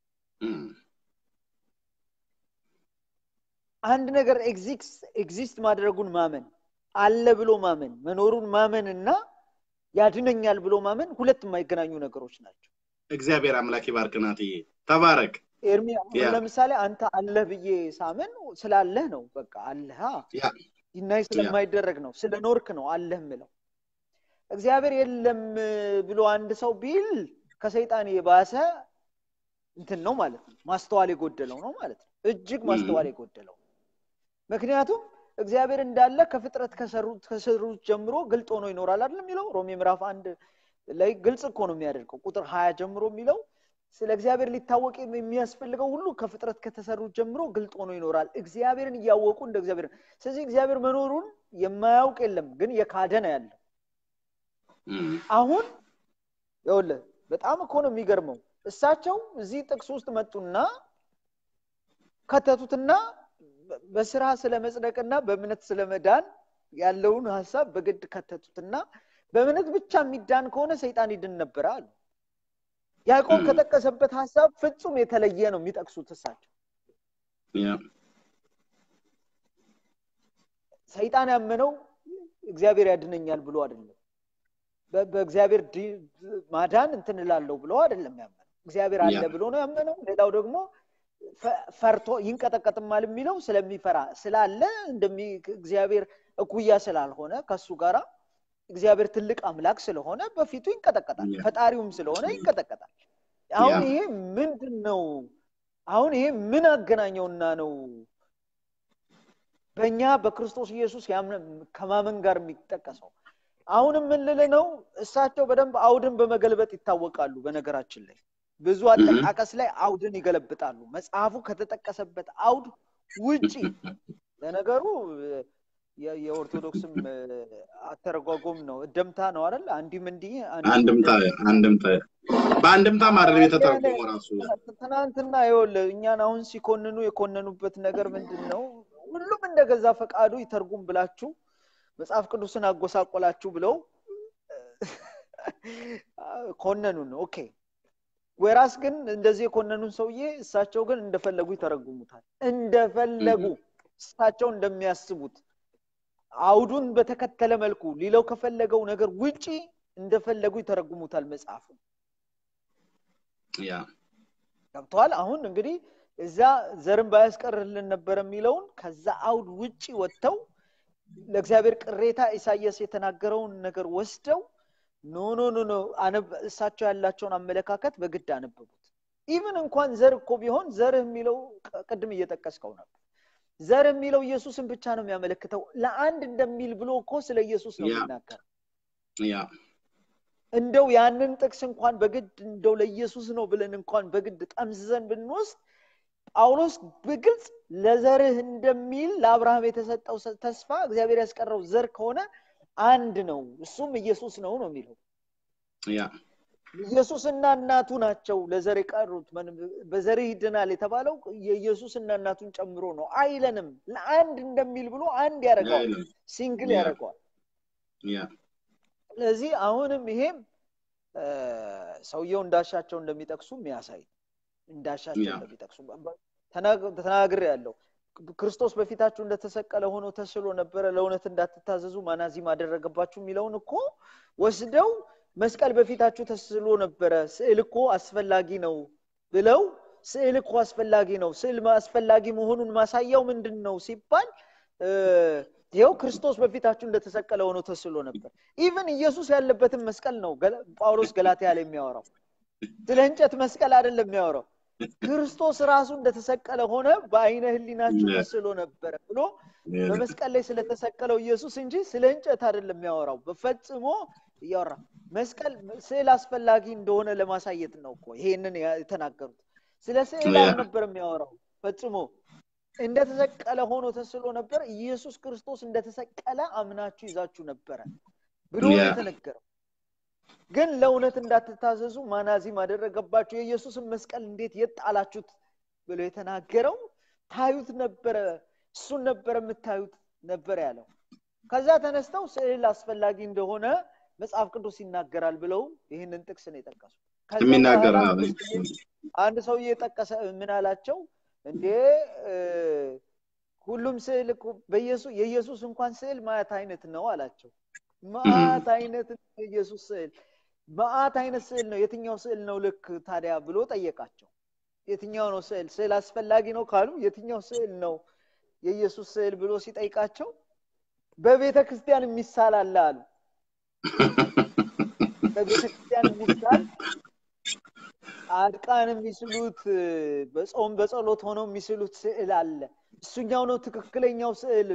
አንድ ነገር ኤግዚስት ማድረጉን ማመን አለ ብሎ ማመን መኖሩን ማመን እና ያድነኛል ብሎ ማመን ሁለት የማይገናኙ ነገሮች ናቸው እግዚአብሔር አምላክ ይባርክ ናትዬ ተባረክ ኤርሚ ለምሳሌ አንተ አለህ ብዬ ሳምን ስላለህ ነው በቃ አለህ ይናይ ስለማይደረግ ነው ስለ ኖርክ ነው አለህ ምለው እግዚአብሔር የለም ብሎ አንድ ሰው ቢል ከሰይጣን የባሰ እንትን ነው ማለት ነው ማስተዋል የጎደለው ነው ማለት ነው እጅግ ማስተዋል የጎደለው ምክንያቱም እግዚአብሔር እንዳለ ከፍጥረት ከሰሩት ጀምሮ ግልጥ ሆኖ ይኖራል አይደል የሚለው ሮሜ ምዕራፍ አንድ ላይ ግልጽ እኮ ነው የሚያደርገው ቁጥር ሀያ ጀምሮ የሚለው ስለ እግዚአብሔር ሊታወቅ የሚያስፈልገው ሁሉ ከፍጥረት ከተሰሩት ጀምሮ ግልጥ ሆኖ ይኖራል እግዚአብሔርን እያወቁ እንደ እግዚአብሔር ስለዚህ እግዚአብሔር መኖሩን የማያውቅ የለም ግን የካደ ነው ያለው አሁን ይውለ በጣም እኮ ነው የሚገርመው እሳቸው እዚህ ጥቅስ ውስጥ መጡና ከተቱትና በስራ ስለ መጽደቅና በእምነት ስለ መዳን ያለውን ሀሳብ በግድ ከተቱትና በእምነት ብቻ የሚዳን ከሆነ ሰይጣን ይድን ነበረ አሉ ያዕቆብ ከጠቀሰበት ሀሳብ ፍጹም የተለየ ነው የሚጠቅሱት እሳቸው ሰይጣን ያመነው እግዚአብሔር ያድነኛል ብሎ አይደለም በእግዚአብሔር ማዳን እንትን እላለሁ ብሎ አይደለም ያመነው እግዚአብሔር አለ ብሎ ነው ያመነው ሌላው ደግሞ ፈ- ፈርቶ ይንቀጠቀጥማል የሚለው ስለሚፈራ ስላለ እንደሚ እግዚአብሔር እኩያ ስላልሆነ ከሱ ጋራ እግዚአብሔር ትልቅ አምላክ ስለሆነ በፊቱ ይንቀጠቀጣል Yeah. ፈጣሪውም ስለሆነ ይንቀጠቀጣል አሁን Yeah. ይሄ ምንድን ነው አሁን ይሄ ምን አገናኘውና ነው በእኛ በክርስቶስ ኢየሱስ ያምነ- ከማመን ጋር የሚጠቀሰው አሁን የምንል ነው እሳቸው በደንብ አውድን በመገልበጥ ይታወቃሉ በነገራችን ላይ ብዙ አጠቃቀስ ላይ አውድን ይገለብጣሉ መጽሐፉ ከተጠቀሰበት አውድ ውጪ ለነገሩ የ- የኦርቶዶክስም እ፣ አተረጓጎም ነው እደምታ ነው አይደል አንዲም እንዲህ አንዲም አንድምታ አንድምታ በአንድምታም አይደለም የተተረጎመው ራሱ ትናንትና ይኸውልህ እኛን አሁን ሲኮንኑ የኮነኑበት ነገር ምንድን ነው? ሁሉም እንደገዛ ፈቃዱ ይተርጉም ብላችሁ መጽሐፍ ቅዱስን አጎሳቆላችሁ ብለው ኮነኑን። ኦኬ ወራስ ግን እንደዚህ የኮነኑን ሰውዬ እሳቸው ግን እንደፈለጉ ይተረጉሙታል። እንደፈለጉ እሳቸው እንደሚያስቡት አውዱን በተከተለ መልኩ ሊለው ከፈለገው ነገር ውጪ እንደፈለጉ ይተረጉሙታል መጽሐፉን። ያ ገብተዋል። አሁን እንግዲህ እዛ ዘርን ባያስቀርልን ነበር የሚለውን ከዛ አውድ ውጪ ወጥተው ለእግዚአብሔር ቅሬታ ኢሳያስ የተናገረውን ነገር ወስደው ኖ ኖ ኖ ኖ አነብ- እሳቸው ያላቸውን አመለካከት በግድ አነበቡት። ኢቭን እንኳን ዘር እኮ ቢሆን ዘር የሚለው ቅ- ቅድም እየጠቀስከው ነበር። ዘር የሚለው ኢየሱስን ብቻ ነው የሚያመለክተው። ለአንድ እንደሚል ብሎ እኮ ስለ ኢየሱስ ነው ያ። የሚናገር። ያ እንደው ያንን ጥቅስ እንኳን በግድ እንደው ለኢየሱስ ነው ብለን እንኳን በግድ ጠምዝዘን ብንወስድ ጳውሎስ በግልጽ ለዘርህ እንደሚል ለአብርሃም የተሰጠው ሰ- ተስፋ እግዚአብሔር ያስቀረው ዘር ከሆነ አንድ ነው፣ እሱም ኢየሱስ ነው ነው የሚለው። ያ ኢየሱስና እናቱ ናቸው ለዘር የቀሩት። ምን- በዘርህ ይድናል የተባለው የኢየሱስና እናቱን ጨምሮ ነው አይለንም። ለአንድ እንደሚል ብሎ አንድ ያደርገዋል፣ አይልም። ሲንግል ያ። ያደርገዋል። ያ ስለዚህ አሁንም ይሄም እ፣ ሰውየው እንዳሻቸው እንደሚጠቅሱ የሚያሳይ እንዳሻቸው ያ። እንደሚጠቅሱ ተናግር ያለው ክርስቶስ በፊታችሁ እንደተሰቀለ ሆኖ ተስሎ ነበረ ለእውነት እንዳትታዘዙ ማናዚም አደረገባችሁ የሚለውን እኮ ወስደው መስቀል በፊታችሁ ተስሎ ነበረ ስዕል እኮ አስፈላጊ ነው ብለው ስዕል እኮ አስፈላጊ ነው ስዕል አስፈላጊ መሆኑን ማሳያው ምንድን ነው ሲባል እ፣ ይኸው ክርስቶስ በፊታችሁ እንደተሰቀለ ሆኖ ተስሎ ነበር ኢቨን ኢየሱስ ያለበትን መስቀል ነው ገላ- ጳውሎስ ገላትያ ላይ የሚያወራው ስለ እንጨት መስቀል አይደለም የሚያወራው ክርስቶስ ራሱ እንደተሰቀለ ሆነ በአይነ ህሊናችሁ Yeah. ተስሎ ነበረ ብሎ በመስቀል ላይ ስለተሰቀለው ኢየሱስ እንጂ ስለ እንጨት አይደለም የሚያወራው በፈጽሞ እያወራ መስቀል ስዕል አስፈላጊ እንደሆነ ለማሳየት ነው እኮ ይሄንን ያ- የተናገሩት ስለ ስዕል Yeah. አልነበረም የሚያወራው ፈጽሞ እንደተሰቀለ ሆኖ ተስሎ ነበር ኢየሱስ ክርስቶስ እንደተሰቀለ አምናችሁ ይዛችሁ ነበረ ብሎ ነው Yeah. የተነገረው ግን ለእውነት እንዳትታዘዙ ማናዚም አደረገባችሁ የኢየሱስን መስቀል እንዴት የጣላችሁት ብሎ የተናገረው ታዩት ነበረ እሱን ነበረ የምታዩት ነበር ያለው ከዛ ተነስተው ስዕል አስፈላጊ እንደሆነ መጽሐፍ ቅዱስ ይናገራል ብለው ይህንን ጥቅስ ነው የጠቀሱ ከዛ የሚናገር በኋላ ነው። አንድ ሰውዬ- አንድ ሰውዬ የጠቀሰ ምን አላቸው እንዴ እ፣ ሁሉም ስዕል እኮ በኢየሱስ የኢየሱስ እንኳን ስዕል ማየት አይነት ነው አላቸው ማአት አይነት ነው የኢየሱስ ስዕል ማአት አይነት ስዕል ነው የትኛው ስዕል ነው ልክ ታዲያ ብሎ ጠየቃቸው የትኛው ነው ስዕል ስዕል አስፈላጊ ነው ካሉ የትኛው ስዕል ነው የኢየሱስ ስዕል ብሎ ሲጠይቃቸው በቤተ ክርስቲያን የሚሳል አለ አሉ በቤተ ክርስቲያን የሚሳል ጻድቃን የሚስሉት በጾም በጸሎት ሆነው የሚስሉት ስዕል አለ እሱኛው ነው ትክክለኛው ስዕል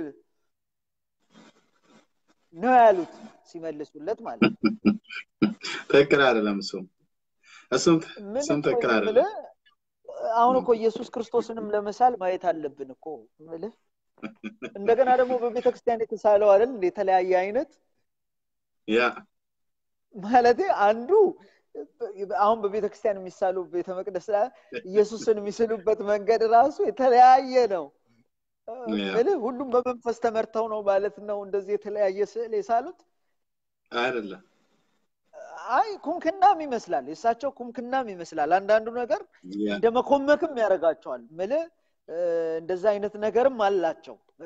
ነው ያሉት ሲመልሱለት ማለት ነው ትክክል አይደለም። እሱም እሱም ምን እሱም እኮ ትክክል አይደለም። የምልህ አሁን እኮ ኢየሱስ ክርስቶስንም ለመሳል ማየት አለብን እኮ የምልህ እንደገና ደግሞ በቤተ ክርስቲያን የተሳለው አይደል እንደ የተለያየ አይነት ያ ማለቴ አንዱ አሁን በቤተ ክርስቲያን የሚሳሉ ቤተ መቅደስ ላይ ኢየሱስን የሚስሉበት መንገድ ራሱ የተለያየ ነው Yeah. ምልህ ሁሉም በመንፈስ ተመርተው ነው ማለት ነው እንደዚህ የተለያየ ስዕል የሳሉት አይደለም። አይ ኩምክናም ይመስላል የእሳቸው ኩምክናም ይመስላል አንዳንዱ ነገር ያ እንደ መኮመክም ያደርጋቸዋል ምልህ እንደዛ አይነት ነገርም አላቸው እ፣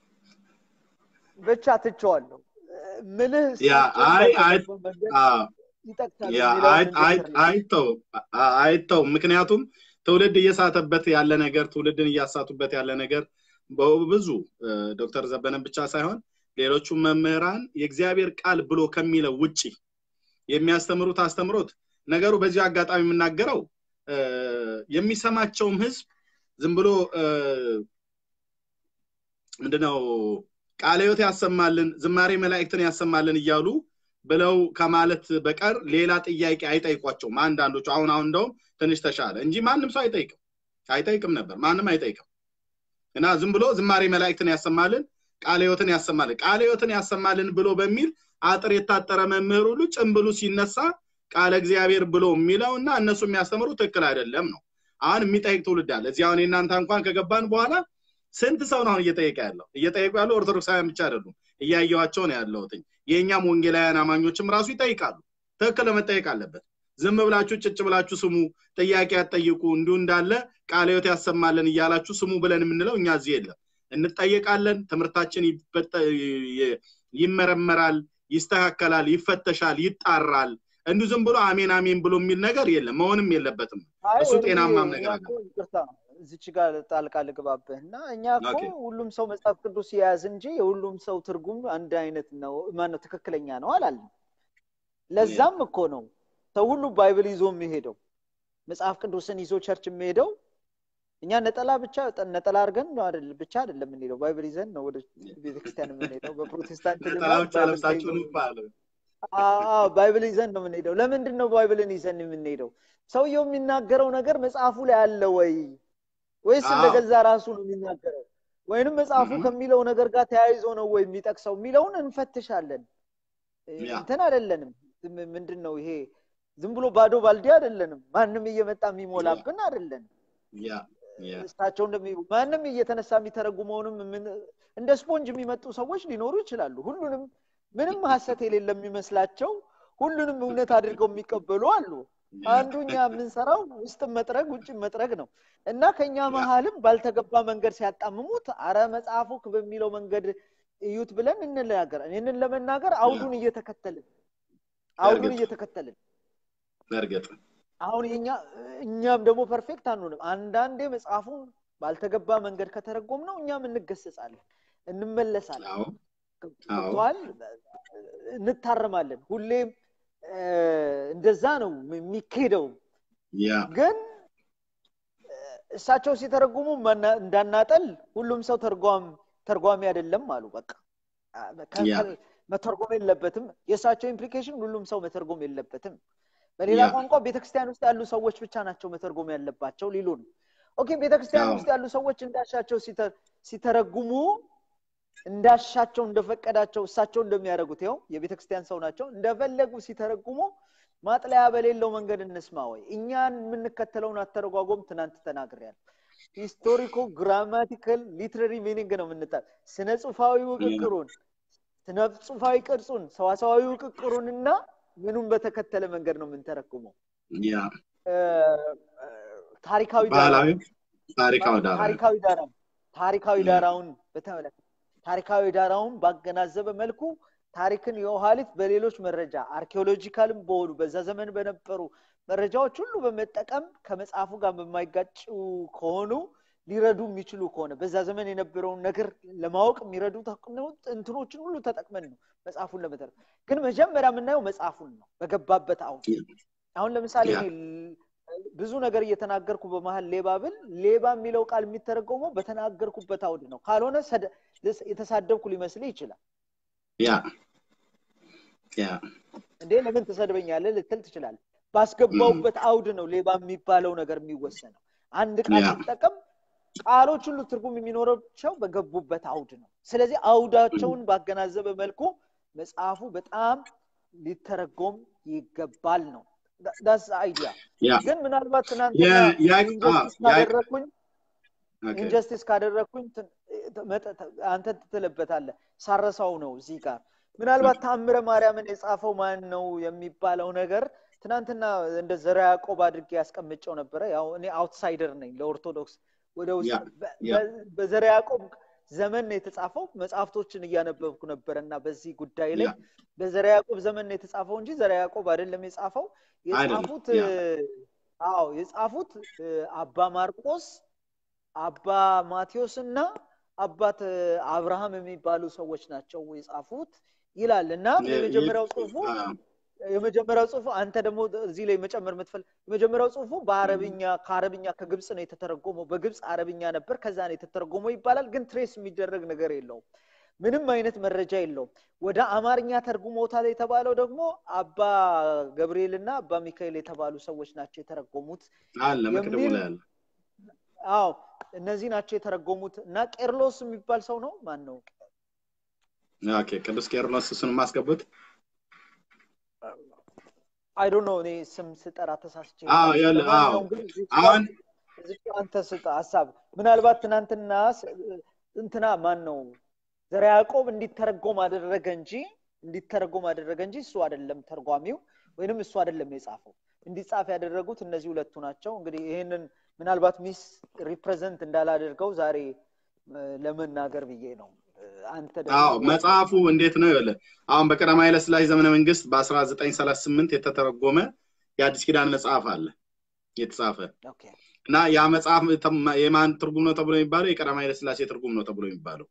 ብቻ ትቸዋለሁ እ፣ ምልህ ያ እሳቸው አይ አይ ባሰቡበት መንገድ አዎ ይጠቅሳል ያ የሚለውን አይ- አይ- እንድትረዳ አይተው አ- አይተው ምክንያቱም ትውልድ እየሳተበት ያለ ነገር ትውልድን እያሳቱበት ያለ ነገር በብዙ እ፣ ዶክተር ዘበነን ብቻ ሳይሆን ሌሎቹም መምህራን የእግዚአብሔር ቃል ብሎ ከሚለው ውጪ የሚያስተምሩት አስተምሮት ነገሩ በዚህ አጋጣሚ የምናገረው እ፣ የሚሰማቸውም ህዝብ ዝም ብሎ እ፣ ምንድነው ቃለ ሕይወት ያሰማልን ዝማሬ መላእክትን ያሰማልን እያሉ ብለው ከማለት በቀር ሌላ ጥያቄ አይጠይቋቸውም አንዳንዶቹ አሁን አሁን እንደውም ትንሽ ተሻለ እንጂ ማንም ሰው አይጠይቅም አይጠይቅም ነበር ማንም አይጠይቅም እና ዝም ብሎ ዝማሬ መላእክትን ያሰማልን ቃለ ሕይወትን ያሰማልን ቃለ ሕይወትን ያሰማልን ብሎ በሚል አጥር የታጠረ መምህር ሁሉ ጭምብሉ ሲነሳ ቃለ እግዚአብሔር ብሎ የሚለው እና እነሱ የሚያስተምሩ ትክክል አይደለም ነው አሁን የሚጠይቅ ትውልድ አለ እዚህ አሁን የእናንተ እንኳን ከገባን በኋላ ስንት ሰው ነው አሁን እየጠየቀ ያለው እየጠየቁ ያለው ኦርቶዶክሳውያን ብቻ አይደሉም እያየዋቸው ነው ያለሁትኝ የእኛም ወንጌላውያን አማኞችም ራሱ ይጠይቃሉ ትክክል መጠየቅ አለበት ዝም ብላችሁ ጭጭ ብላችሁ ስሙ ጥያቄ ያጠይቁ እንዲሁ እንዳለ ቃለ ሕይወት ያሰማልን እያላችሁ ስሙ ብለን የምንለው እኛ እዚህ የለም እንጠየቃለን ትምህርታችን ይበጠ- ይ- ይመረመራል ይስተካከላል ይፈተሻል ይጣራል እንዲሁ ዝም ብሎ አሜን አሜን ብሎ የሚል ነገር የለም መሆንም የለበትም አይ እሱ ወንድሜ፣ ጤናማም እኛ ነገር እኮ ይቅርታ እዚች ጋር ጣልቃ ልግባብህ እና እኛ እኮ ኦኬ። ሁሉም ሰው መጽሐፍ ቅዱስ የያዝ እንጂ የሁሉም ሰው ትርጉም አንድ አይነት ነው ማነው ትክክለኛ ነው አላለም ለዛም እኮ ነው ሰው ሁሉ ባይብል ይዞ የሚሄደው መጽሐፍ ቅዱስን ይዞ ቸርች የሚሄደው እኛ ነጠላ ብቻ ነጠላ አድርገን ነው አይደል ብቻ አይደለም የምንሄደው ባይብል ይዘን ነው ወደ ቤተክርስቲያን የምንሄደው በፕሮቴስታንት ነጠላ ልማድ ብቻ ባይብል ለብሳችሁ ተይዞ ነው ይባላል አዎ ባይብል ይዘን ነው የምንሄደው ለምንድን ነው ባይብልን ይዘን የምንሄደው ሰውየው የሚናገረው ነገር መጽሐፉ ላይ አለ ወይ ወይስ አዎ። እንደገዛ ራሱ ነው የሚናገረው ወይንም መጽሐፉ Mhm. ከሚለው ነገር ጋር ተያይዞ ነው ወይ የሚጠቅሰው የሚለውን እንፈትሻለን ያ። እንትን አይደለንም ዝም- ምንድን ነው ይሄ ዝም ብሎ ባዶ ባልዲ አይደለንም ማንም እየመጣ የሚሞላብን አይደለንም ያ ያ እሳቸው እንደሚ ማንም እየተነሳ የሚተረጉመውንም ምን- እንደ ስፖንጅ የሚመጡ ሰዎች ሊኖሩ ይችላሉ ሁሉንም ምንም ሀሰት የሌለ የሚመስላቸው ሁሉንም እውነት አድርገው የሚቀበሉ አሉ አንዱ እኛ የምንሰራው ውስጥን መጥረግ ውጭን መጥረግ ነው እና ከኛ መሀልም ባልተገባ መንገድ ሲያጣምሙት አረ መጽሐፉ በሚለው መንገድ እዩት ብለን እንናገር ይህንን ለመናገር አውዱን እየተከተልን አውዱን እርግጥ። እየተከተልን በእርግጥ አሁን የኛ እኛም ደግሞ ፐርፌክት አንሆንም አንዳንዴ መጽሐፉን ባልተገባ መንገድ ከተረጎም ነው እኛም እንገሰጻለን እንመለሳለን አዎ አዎ ገብተዋል እንታረማለን ሁሌም እ፣ እንደዛ ነው የሚካሄደው ያ ግን እ፣ እሳቸው ሲተረጉሙ መና- እንዳናጠል ሁሉም ሰው ተርጓም ተርጓሚ አይደለም አሉ በቃ አ፣ ከ- ያ። ከ- መተርጎም የለበትም የእሳቸው ኢምፕሊኬሽን ሁሉም ሰው መተርጎም የለበትም በሌላ ያ። ቋንቋ ቤተክርስቲያን ውስጥ ያሉ ሰዎች ብቻ ናቸው መተርጎም ያለባቸው ሊሉ ነው ኦኬ ቤተክርስቲያን አዎ። ውስጥ ያሉ ሰዎች እንዳሻቸው ሲተ- ሲተረጉሙ እንዳሻቸው እንደፈቀዳቸው እሳቸው እንደሚያደርጉት ይኸው የቤተክርስቲያን ሰው ናቸው እንደፈለጉ ሲተረጉሙ ማጥለያ በሌለው መንገድ እንስማ ወይ እኛን የምንከተለውን አተረጓጎም ትናንት ተናግሬያለሁ ሂስቶሪኮ ግራማቲካል ሊትራሪ ሚኒንግ ነው የምንጣ ስነ ጽሁፋዊ ውቅቅሩን ስነ ጽሁፋዊ ቅርጹን ሰዋሰዋዊ ውቅቅሩንና ምኑን በተከተለ መንገድ ነው የምንተረጉመው ያ እ፣ እ፣ ታሪካዊ ባህላዊ ዳራውን ታሪካዊ ዳራ ታሪካዊ ዳራውን ታሪካዊ ዳራውን በተመለከተ ታሪካዊ ዳራውን ባገናዘበ መልኩ ታሪክን የውሃሊት በሌሎች መረጃ አርኪኦሎጂካልም በሆኑ በዛ ዘመን በነበሩ መረጃዎች ሁሉ በመጠቀም ከመጽሐፉ ጋር በማይጋጩ ከሆኑ ሊረዱ የሚችሉ ከሆነ በዛ ዘመን የነበረውን ነገር ለማወቅ የሚረዱ ተቅ- እንትኖችን ሁሉ ተጠቅመን ነው መጽሐፉን ለመተር ግን መጀመሪያ የምናየው መጽሐፉን ነው በገባበት አሁን አሁን ለምሳሌ ያ። እኔ ል- ብዙ ነገር እየተናገርኩ በመሀል ሌባ ብል ሌባ የሚለው ቃል የሚተረጎመው በተናገርኩበት አውድ ነው ካልሆነ ሰደ- ልስ- የተሳደብኩ ሊመስል ይችላል ያ ያ እንዴ ለምን ትሰድበኛለህ ልትል ትችላል ባስገባውበት አውድ ነው ሌባ የሚባለው ነገር የሚወሰነው አንድ ቃል ያ። ሲጠቀም ቃሎች ሁሉ ትርጉም የሚኖራቸው በገቡበት አውድ ነው ስለዚህ አውዳቸውን ባገናዘበ መልኩ መጽሐፉ በጣም ሊተረጎም ይገባል ነው ዳስ አይዲያ ያ ግን ምናልባት ትናንትና ያ- ያ- ኢንጀስቲስ አ- ያ- ካደረግኩኝ ኦኬ። ኢንጀስቲስ ካደረግኩኝ ትን- መጠ- አንተ ትትልበታለህ ሳረሳው ነው እዚህ ጋር ምናልባት ታምረ ማርያምን የጻፈው ማን ነው የሚባለው ነገር ትናንትና እንደ ዘራ ያዕቆብ አድርጌ ያስቀምጨው ነበረ ያው እኔ አውትሳይደር ነኝ ለኦርቶዶክስ ወደ ውስጥ ያ፣ በ- ያ። በ- በዘራ ያዕቆብ ዘመን ነው የተጻፈው። መጽሐፍቶችን እያነበብኩ ነበረ እና በዚህ ጉዳይ ላይ ያ በዘራ ያዕቆብ ዘመን ነው የተጻፈው እንጂ ዘራ ያዕቆብ አይደለም የጻፈው። አይደለም የጻፉት ያ አዎ የጻፉት እ፣ አባ ማርቆስ፣ አባ ማቴዎስ እና አባት እ፣ አብርሃም የሚባሉ ሰዎች ናቸው የጻፉት ይላል እና የ- የመጀመሪያው የ- ጽሁፉ አ- የመጀመሪያው ጽሁፉ አንተ ደግሞ እዚህ ላይ መጨመር የምትፈልግ የመጀመሪያው ጽሁፉ በአረብኛ ከአረብኛ ከግብፅ ነው የተተረጎመው። በግብፅ አረብኛ ነበር፣ ከዛ ነው የተተረጎመው ይባላል። ግን ትሬስ የሚደረግ ነገር የለውም። ምንም አይነት መረጃ የለውም። ወደ አማርኛ ተርጉሞታል የተባለው ደግሞ አባ ገብርኤል እና አባ ሚካኤል የተባሉ ሰዎች ናቸው የተረጎሙት አለ መቅደሙ የሚል ላይ አለ አዎ እነዚህ ናቸው የተረጎሙት እና ቄርሎስ የሚባል ሰው ነው ማን ነው ኦኬ ቅዱስ ቄርሎስ እሱን ማስገቡት አይ ዶንት ኖ እኔ ስም ስጠራ ተሳስቼ አዎ ይሆናል። ያለ አዎ ለማንኛውም ግን እዚህ ጋር አሁን እዚህ ጋር አንተ ስጥ ሀሳብ ምናልባት ትናንትና ስ- እንትና ማን ነው ዘርዓ ያዕቆብ እንዲተረጎም አደረገ እንጂ እንዲተረጎም አደረገ እንጂ እሱ አይደለም ተርጓሚው ወይንም እሱ አይደለም የጻፈው እንዲጻፍ ያደረጉት እነዚህ ሁለቱ ናቸው እንግዲህ ይህንን ምናልባት ሚስ ሪፕሬዘንት እንዳላደርገው ዛሬ እ፣ ለመናገር ብዬ ነው እ፣ አንተ አዎ ደግሞ መጽሐፉ እንዴት ነው ይኸውልህ አሁን በቀዳማዊ ኃይለ ሥላሴ ዘመነ መንግስት በ1938 የተተረጎመ የአዲስ ኪዳን መጽሐፍ አለ የተጻፈ ኦኬ እና ያ መጽሐፍ ተም- የማን ትርጉም ነው ተብሎ የሚባለው የቀዳማዊ ኃይለ ሥላሴ ትርጉም ነው ተብሎ የሚባለው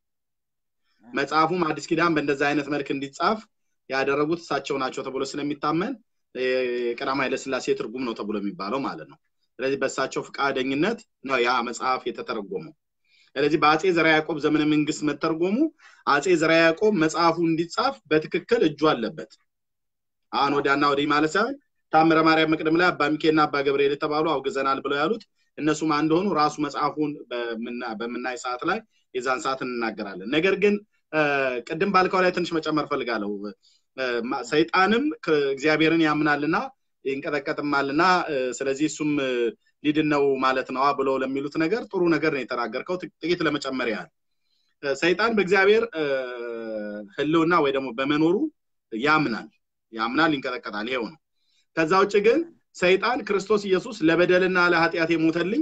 መጽሐፉም አዲስ ኪዳን በእንደዚህ አይነት መልክ እንዲጻፍ ያደረጉት እሳቸው ናቸው ተብሎ ስለሚታመን የቀዳማዊ ኃይለ ሥላሴ ትርጉም ነው ተብሎ የሚባለው ማለት ነው ስለዚህ በእሳቸው ፈቃደኝነት ነው ያ መጽሐፍ የተተረጎመው ስለዚህ በአጼ ዘርዓ ያዕቆብ ዘመነ መንግስት መተርጎሙ አጼ ዘርዓ ያዕቆብ መጽሐፉ እንዲጻፍ በትክክል እጁ አለበት አሁን ወዲያና ወዲህ ማለት ሳይሆን ታምረ ማርያም መቅደም ላይ አባ ሚካኤልና አባ ገብርኤል የተባሉ አውግዘናል ብለው ያሉት እነሱ ማን እንደሆኑ ራሱ መጽሐፉን በምና- በምናይ ሰዓት ላይ የዛን ሰዓት እንናገራለን ነገር ግን እ፣ ቅድም ባልከው ላይ ትንሽ መጨመር ፈልጋለሁ እ፣ ማ- ሰይጣንም ከ- እግዚአብሔርን ያምናልና ይንቀጠቀጥማልና እ፣ ስለዚህ እሱም እ፣ ሊድን ነው ማለት ነዋ ብለው ለሚሉት ነገር ጥሩ ነገር ነው የተናገርከው ጥ- ጥቂት ለመጨመር ያህል እ፣ ሰይጣን በእግዚአብሔር እ፣ ህልውና ወይ ደግሞ በመኖሩ ያምናል ያምናል ይንቀጠቀጣል ይሄው ነው ከዛ ውጭ ግን ሰይጣን ክርስቶስ ኢየሱስ ለበደልና ለኃጢአት የሞተልኝ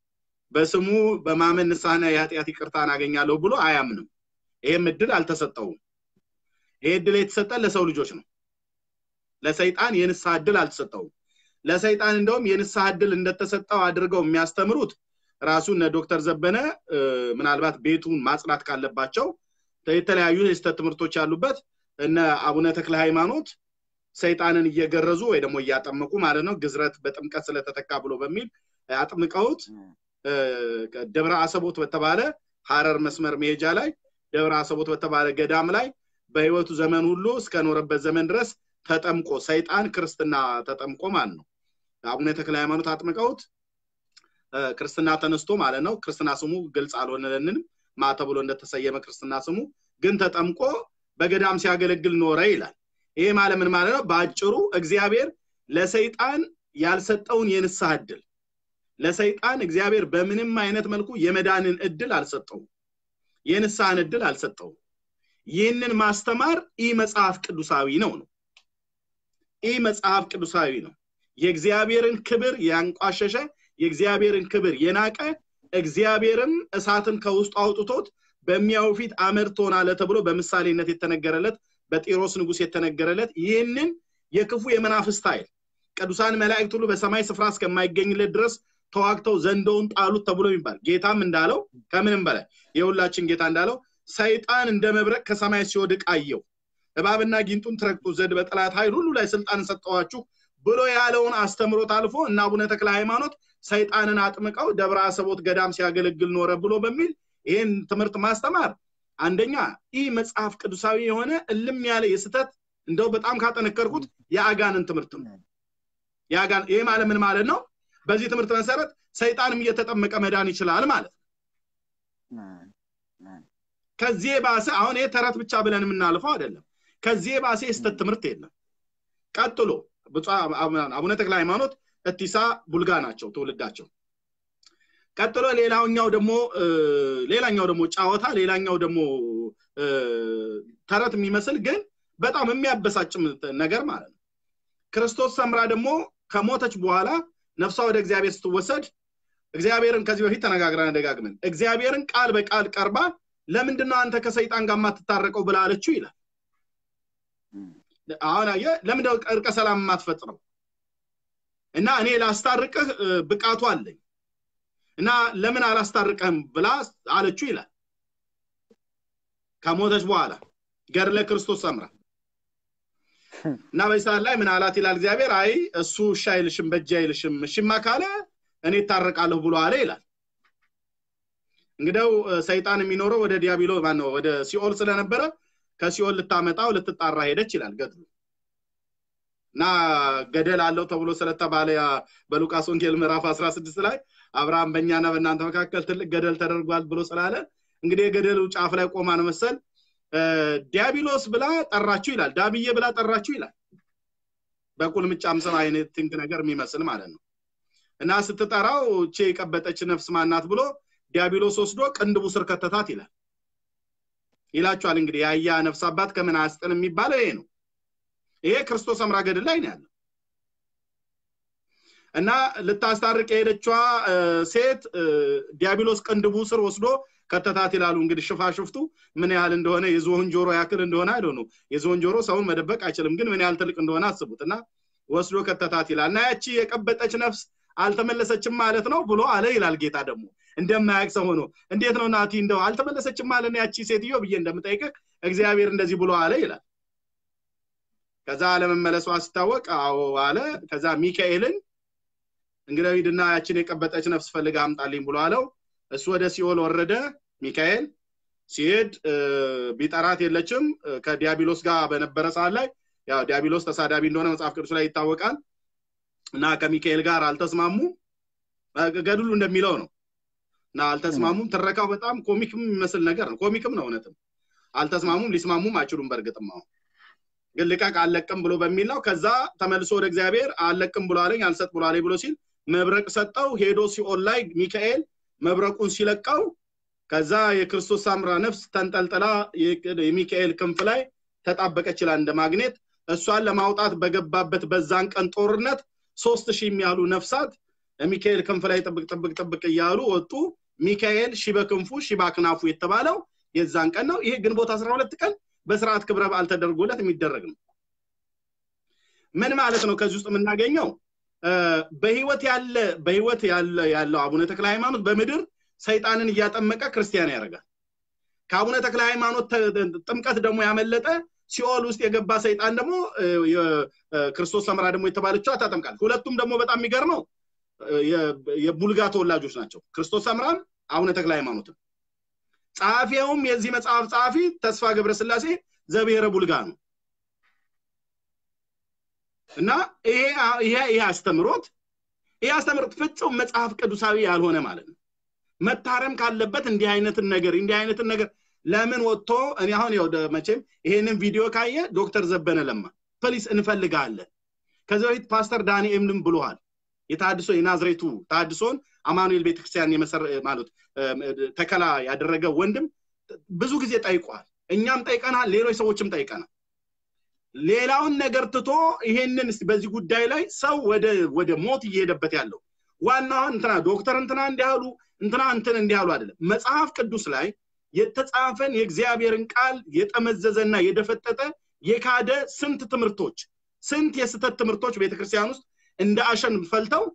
በስሙ በማመን ንስሐና የኃጢአት ይቅርታን አገኛለሁ ብሎ አያምንም ይሄም እድል አልተሰጠውም ይሄ እድል የተሰጠ ለሰው ልጆች ነው ለሰይጣን የንስሐ እድል አልተሰጠውም ለሰይጣን እንደውም የንስሐ እድል እንደተሰጠው አድርገው የሚያስተምሩት ራሱ እነ ዶክተር ዘበነ እ፣ ምናልባት ቤቱን ማጽዳት ካለባቸው የተለያዩ የስህተት ትምህርቶች ያሉበት እነ አቡነ ተክለ ሃይማኖት ሰይጣንን እየገረዙ ወይ ደግሞ እያጠመቁ ማለት ነው ግዝረት በጥምቀት ስለተተካ ብሎ በሚል አጥምቀውት እ፣ ደብረ አሰቦት በተባለ ሀረር መስመር መሄጃ ላይ ደብረ አሰቦት በተባለ ገዳም ላይ በህይወቱ ዘመን ሁሉ እስከኖረበት ዘመን ድረስ ተጠምቆ ሰይጣን ክርስትና ተጠምቆ ማለት ነው አቡነ ተክለ ሃይማኖት አጥምቀውት እ፣ ክርስትና ተነስቶ ማለት ነው ክርስትና ስሙ ግልጽ አልሆነልንም ማ ተብሎ እንደተሰየመ ክርስትና ስሙ ግን ተጠምቆ በገዳም ሲያገለግል ኖረ ይላል ይሄ ማለት ምን ማለት ነው በአጭሩ እግዚአብሔር ለሰይጣን ያልሰጠውን የንስሐ እድል ለሰይጣን እግዚአብሔር በምንም አይነት መልኩ የመዳንን እድል አልሰጠውም የንስሐን እድል አልሰጠውም ይህንን ማስተማር ኢ መጽሐፍ ቅዱሳዊ ነው ነው ኢ መጽሐፍ ቅዱሳዊ ነው የእግዚአብሔርን ክብር ያንቋሸሸ የእግዚአብሔርን ክብር የናቀ እግዚአብሔርም እሳትን ከውስጡ አውጥቶት በሚያው ፊት አመድ ትሆናለህ ተብሎ በምሳሌነት የተነገረለት በጢሮስ ንጉስ የተነገረለት ይህንን የክፉ የመናፍስት ኃይል ቅዱሳን መላእክት ሁሉ በሰማይ ስፍራ እስከማይገኝለት ድረስ ተዋግተው ዘንዶውን ጣሉት ተብሎ የሚባል ጌታም እንዳለው ከምንም በላይ የሁላችን ጌታ እንዳለው ሰይጣን እንደ መብረቅ ከሰማይ ሲወድቅ አየው እባብና ጊንጡን ትረግጡ ዘንድ በጠላት ኃይል ሁሉ ላይ ስልጣን ሰጠዋችሁ ብሎ ያለውን አስተምሮት አልፎ እና አቡነ ተክለ ሃይማኖት ሰይጣንን አጥምቀው ደብረ አሰቦት ገዳም ሲያገለግል ኖረ ብሎ በሚል ይህን ትምህርት ማስተማር አንደኛ ይህ መጽሐፍ ቅዱሳዊ የሆነ እልም ያለ የስተት እንደው በጣም ካጠነከርኩት የአጋንን ትምህርት ነው የአጋን ይህ ማለት ምን ማለት ነው በዚህ ትምህርት መሰረት ሰይጣንም እየተጠመቀ መዳን ይችላል ማለት ነው ከዚህ የባሰ አሁን ይሄ ተረት ብቻ ብለን የምናልፈው አይደለም ከዚህ የባሰ የስተት ትምህርት የለም ቀጥሎ ብፁዕ አቡነ ተክለ ሃይማኖት እቲሳ ቡልጋ ናቸው ትውልዳቸው ቀጥሎ ሌላኛው ደግሞ እ፣ ሌላኛው ደግሞ ጫወታ ሌላኛው ደግሞ እ፣ ተረት የሚመስል ግን በጣም የሚያበሳጭም ነገር ማለት ነው ክርስቶስ ሰምራ ደግሞ ከሞተች በኋላ ነፍሷ ወደ እግዚአብሔር ስትወሰድ እግዚአብሔርን ከዚህ በፊት ተነጋግረን ደጋግመን እግዚአብሔርን ቃል በቃል ቀርባ ለምንድን ነው አንተ ከሰይጣን ጋር የማትታረቀው ብላ አለችው ይላል አሁን አየህ ለምንድን ነው እርቀ ሰላም የማትፈጥረው እና እኔ ላስታርቅህ ብቃቱ አለኝ እና ለምን አላስታርቀህም ብላ አለችው ይላል ከሞተች በኋላ ገድለ ክርስቶስ ሰምራ እና በዚህ ሰዓት ላይ ምን አላት ይላል እግዚአብሔር አይ እሱ እሺ አይልሽም በእጅ አይልሽም እሽማ ካለ እኔ እታረቃለሁ ብሎ አለ ይላል እንግዲው ሰይጣን የሚኖረው ወደ ዲያብሎ ማነው ወደ ሲኦል ስለነበረ ከሲኦል ልታመጣው ልትጣራ ሄደች ይላል ገድሉ እና ገደል አለው ተብሎ ስለተባለ በሉቃስ ወንጌል ምዕራፍ 16 ላይ አብርሃም በእኛና በእናንተ መካከል ትልቅ ገደል ተደርጓል ብሎ ስላለ እንግዲህ የገደሉ ጫፍ ላይ ቆማ ነው መሰል ዲያብሎስ ብላ ጠራችሁ ይላል ዳብዬ ብላ ጠራችሁ ይላል በቁልምጫም ስም አይነት ትንክ ነገር የሚመስል ማለት ነው እና ስትጠራው እቼ የቀበጠች ነፍስ ማናት ብሎ ዲያብሎስ ወስዶ ቅንድቡ ስር ከተታት ይላል ይላችኋል እንግዲህ የአያ ነፍስ አባት ከምን አያስጥን የሚባለው ይሄ ነው ይሄ ክርስቶስ አምራ ገድል ላይ ነው ያለው እና ልታስታርቅ የሄደችዋ ሴት ዲያብሎስ ቅንድቡ ስር ወስዶ ከተታት ይላሉ እንግዲህ ሽፋሽፍቱ ምን ያህል እንደሆነ የዝሆን ጆሮ ያክል እንደሆነ አይደ ነው የዝሆን ጆሮ ሰውን መደበቅ አይችልም ግን ምን ያህል ትልቅ እንደሆነ አስቡት እና ወስዶ ከተታት ይላል እና ያቺ የቀበጠች ነፍስ አልተመለሰችም ማለት ነው ብሎ አለ ይላል ጌታ ደግሞ እንደማያቅ ሰው ሆኖ እንዴት ነው ናቲ እንደው አልተመለሰችም ማለት ያቺ ሴትዮ ብዬ እንደምጠይቅህ እግዚአብሔር እንደዚህ ብሎ አለ ይላል ከዛ አለመመለሷ ሲታወቅ አዎ አለ ከዛ ሚካኤልን እንግዲህ ሂድና ያችን የቀበጠች ነፍስ ፈልጋ አምጣልኝ ብሎ አለው እሱ ወደ ሲኦል ወረደ ሚካኤል ሲሄድ ቢጠራት የለችም ከዲያብሎስ ጋር በነበረ ሰዓት ላይ ያው ዲያብሎስ ተሳዳቢ እንደሆነ መጽሐፍ ቅዱስ ላይ ይታወቃል እና ከሚካኤል ጋር አልተስማሙ ገድሉ እንደሚለው ነው እና አልተስማሙም ትረካው በጣም ኮሚክም የሚመስል ነገር ነው ኮሚክም ነው እውነትም አልተስማሙም ሊስማሙም አይችሉም በእርግጥም አሁን ግን ልቀቅ አለቅም ብሎ በሚል ነው ከዛ ተመልሶ ወደ እግዚአብሔር አለቅም ብሎ አለኝ አልሰጥ ብሎ አለኝ ብሎ ሲል መብረቅ ሰጠው ሄዶ ሲኦል ላይ ሚካኤል መብረቁን ሲለቀው ከዛ የክርስቶስ ሳምራ ነፍስ ተንጠልጥላ የሚካኤል ክንፍ ላይ ተጣበቀች ይላል እንደ ማግኔት እሷን ለማውጣት በገባበት በዛን ቀን ጦርነት ሶስት ሺህ የሚያሉ ነፍሳት ሚካኤል ክንፍ ላይ ጥብቅ ጥብቅ ጥብቅ እያሉ ወጡ ሚካኤል ሺ በክንፉ ሺ በክናፉ የተባለው የዛን ቀን ነው ይሄ ግንቦት አስራ ሁለት ቀን በስርዓት ክብረ በዓል ተደርጎለት የሚደረግ ነው ምን ማለት ነው ከዚህ ውስጥ የምናገኘው በህይወት ያለ በህይወት ያለ ያለው አቡነ ተክለ ሃይማኖት በምድር ሰይጣንን እያጠመቀ ክርስቲያን ያደርጋል ከአቡነ ተክለ ሃይማኖት ጥምቀት ደግሞ ያመለጠ ሲኦል ውስጥ የገባ ሰይጣን ደግሞ ክርስቶስ ሰምራ ደግሞ የተባለችው ታጠምቃል ሁለቱም ደግሞ በጣም የሚገርመው የቡልጋ ተወላጆች ናቸው ክርስቶስ ሰምራም አቡነ ተክለ ሃይማኖትም ጸሐፊውም የዚህ መጽሐፍ ጸሐፊ ተስፋ ገብረስላሴ ዘብሔረ ቡልጋ ነው እና ይሄ ይሄ አስተምሮት ይሄ አስተምሮት ፍጹም መጽሐፍ ቅዱሳዊ ያልሆነ ማለት ነው መታረም ካለበት እንዲህ አይነትን ነገር እንዲህ አይነትን ነገር ለምን ወጥቶ እኔ አሁን ያው መቼም ይሄንን ቪዲዮ ካየ ዶክተር ዘበነ ለማ ፕሊስ እንፈልጋለን ከዚህ በፊት ፓስተር ዳንኤልም ብሎሃል የታድሶ የናዝሬቱ ታድሶን አማኑኤል ቤተክርስቲያን የመሰረ ማለት ተከላ ያደረገ ወንድም ብዙ ጊዜ ጠይቋል እኛም ጠይቀናል ሌሎች ሰዎችም ጠይቀናል ሌላውን ነገር ትቶ ይሄንን በዚህ ጉዳይ ላይ ሰው ወደ ወደ ሞት እየሄደበት ያለው ዋናው እንትና ዶክተር እንትና እንዲያሉ እንትና እንትን እንዲያሉ አይደለም መጽሐፍ ቅዱስ ላይ የተጻፈን የእግዚአብሔርን ቃል የጠመዘዘና የደፈጠጠ የካደ ስንት ትምህርቶች ስንት የስተት ትምህርቶች ቤተክርስቲያን ውስጥ እንደ አሸን ፈልተው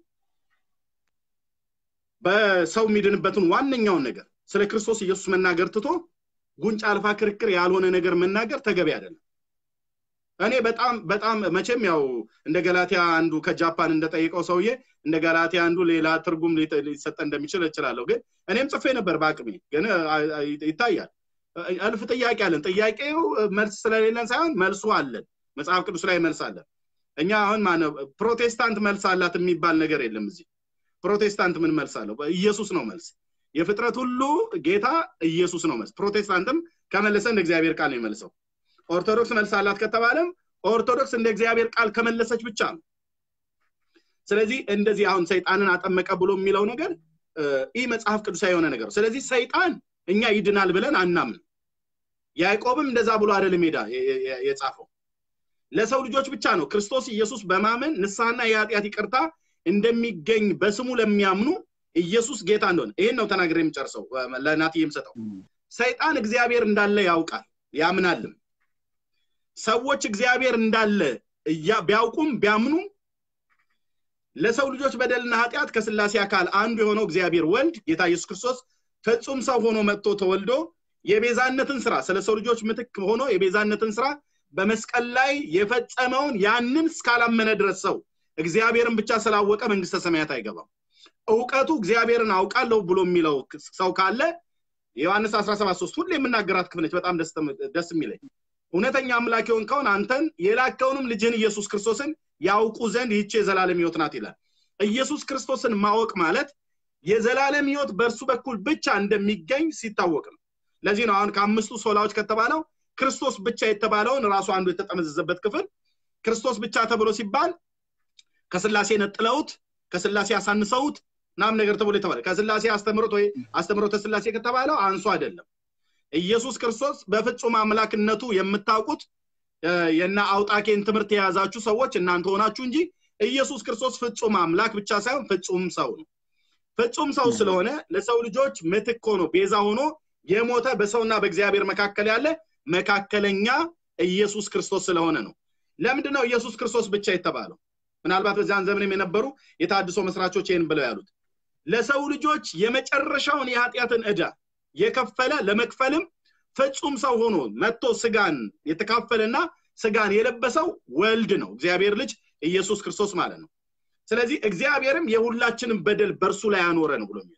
በሰው የሚድንበትን ዋነኛውን ነገር ስለ ክርስቶስ ኢየሱስ መናገር ትቶ ጉንጭ አልፋ ክርክር ያልሆነ ነገር መናገር ተገቢ አይደለም እኔ በጣም በጣም መቼም ያው እንደ ገላትያ አንዱ ከጃፓን እንደጠይቀው ሰውዬ እንደ ገላትያ አንዱ ሌላ ትርጉም ሊሰጠ እንደሚችል እችላለሁ ግን እኔም ጽፌ ነበር በአቅሜ ግን ይታያል እልፍ ጥያቄ አለን ጥያቄው መልስ ስለሌለን ሳይሆን መልሱ አለን መጽሐፍ ቅዱስ ላይ መልስ አለን እኛ አሁን ማነው ፕሮቴስታንት መልስ አላት የሚባል ነገር የለም እዚህ ፕሮቴስታንት ምን መልስ አለው ኢየሱስ ነው መልስ የፍጥረት ሁሉ ጌታ ኢየሱስ ነው መልስ ፕሮቴስታንትም ከመለሰ እንደ እግዚአብሔር ቃል ነው የመልሰው ኦርቶዶክስ መልስ አላት ከተባለም ኦርቶዶክስ እንደ እግዚአብሔር ቃል ከመለሰች ብቻ ነው ስለዚህ እንደዚህ አሁን ሰይጣንን አጠመቀ ብሎ የሚለው ነገር ይህ መጽሐፍ ቅዱሳዊ የሆነ ነገር ስለዚህ ሰይጣን እኛ ይድናል ብለን አናምን ያዕቆብም እንደዛ ብሎ አይደለም ሄዳ የጻፈው ለሰው ልጆች ብቻ ነው ክርስቶስ ኢየሱስ በማመን ንስሐና የኃጢአት ይቅርታ እንደሚገኝ በስሙ ለሚያምኑ ኢየሱስ ጌታ እንደሆነ ይህን ነው ተናግሬ የምጨርሰው ለናት የምሰጠው ሰይጣን እግዚአብሔር እንዳለ ያውቃል ያምናልም ሰዎች እግዚአብሔር እንዳለ ቢያውቁም ቢያምኑም ለሰው ልጆች በደልና ኃጢአት ከስላሴ አካል አንዱ የሆነው እግዚአብሔር ወልድ ጌታ ኢየሱስ ክርስቶስ ፍጹም ሰው ሆኖ መጥቶ ተወልዶ የቤዛነትን ስራ ስለ ሰው ልጆች ምትክ ሆኖ የቤዛነትን ስራ በመስቀል ላይ የፈጸመውን ያንን እስካላመነ ድረስ ሰው እግዚአብሔርን ብቻ ስላወቀ መንግስተ ሰማያት አይገባም እውቀቱ እግዚአብሔርን አውቃለሁ ብሎ የሚለው ሰው ካለ ዮሐንስ 173 ሁሌ የምናገራት ክፍል ነች በጣም ደስ የሚለኝ እውነተኛ አምላክ የሆንከውን አንተን የላከውንም ልጅህን ኢየሱስ ክርስቶስን ያውቁ ዘንድ ይህች የዘላለም ህይወት ናት ይላል ኢየሱስ ክርስቶስን ማወቅ ማለት የዘላለም ህይወት በእርሱ በኩል ብቻ እንደሚገኝ ሲታወቅ ነው ለዚህ ነው አሁን ከአምስቱ ሶላዎች ከተባለው ክርስቶስ ብቻ የተባለውን ራሱ አንዱ የተጠመዘዘበት ክፍል ክርስቶስ ብቻ ተብሎ ሲባል ከስላሴ ነጥለውት ከስላሴ አሳንሰውት ናም ነገር ተብሎ የተባለ ከስላሴ አስተምሮት ወይ አስተምሮተ ስላሴ ከተባለው አንሱ አይደለም ኢየሱስ ክርስቶስ በፍጹም አምላክነቱ የምታውቁት የና አውጣኬን ትምህርት የያዛችሁ ሰዎች እናንተ ሆናችሁ እንጂ ኢየሱስ ክርስቶስ ፍጹም አምላክ ብቻ ሳይሆን ፍጹም ሰው ነው ፍጹም ሰው ስለሆነ ለሰው ልጆች ምትክ ሆኖ ቤዛ ሆኖ የሞተ በሰውና በእግዚአብሔር መካከል ያለ መካከለኛ ኢየሱስ ክርስቶስ ስለሆነ ነው ለምንድን ነው ኢየሱስ ክርስቶስ ብቻ የተባለው ምናልባት በዚያን ዘመንም የነበሩ የታድሶ መስራቾች ይህን ብለው ያሉት ለሰው ልጆች የመጨረሻውን የኃጢአትን ዕዳ የከፈለ ለመክፈልም ፍጹም ሰው ሆኖ መጥቶ ስጋን የተካፈለና ስጋን የለበሰው ወልድ ነው እግዚአብሔር ልጅ ኢየሱስ ክርስቶስ ማለት ነው ስለዚህ እግዚአብሔርም የሁላችንም በደል በእርሱ ላይ ያኖረ ነው ብሎ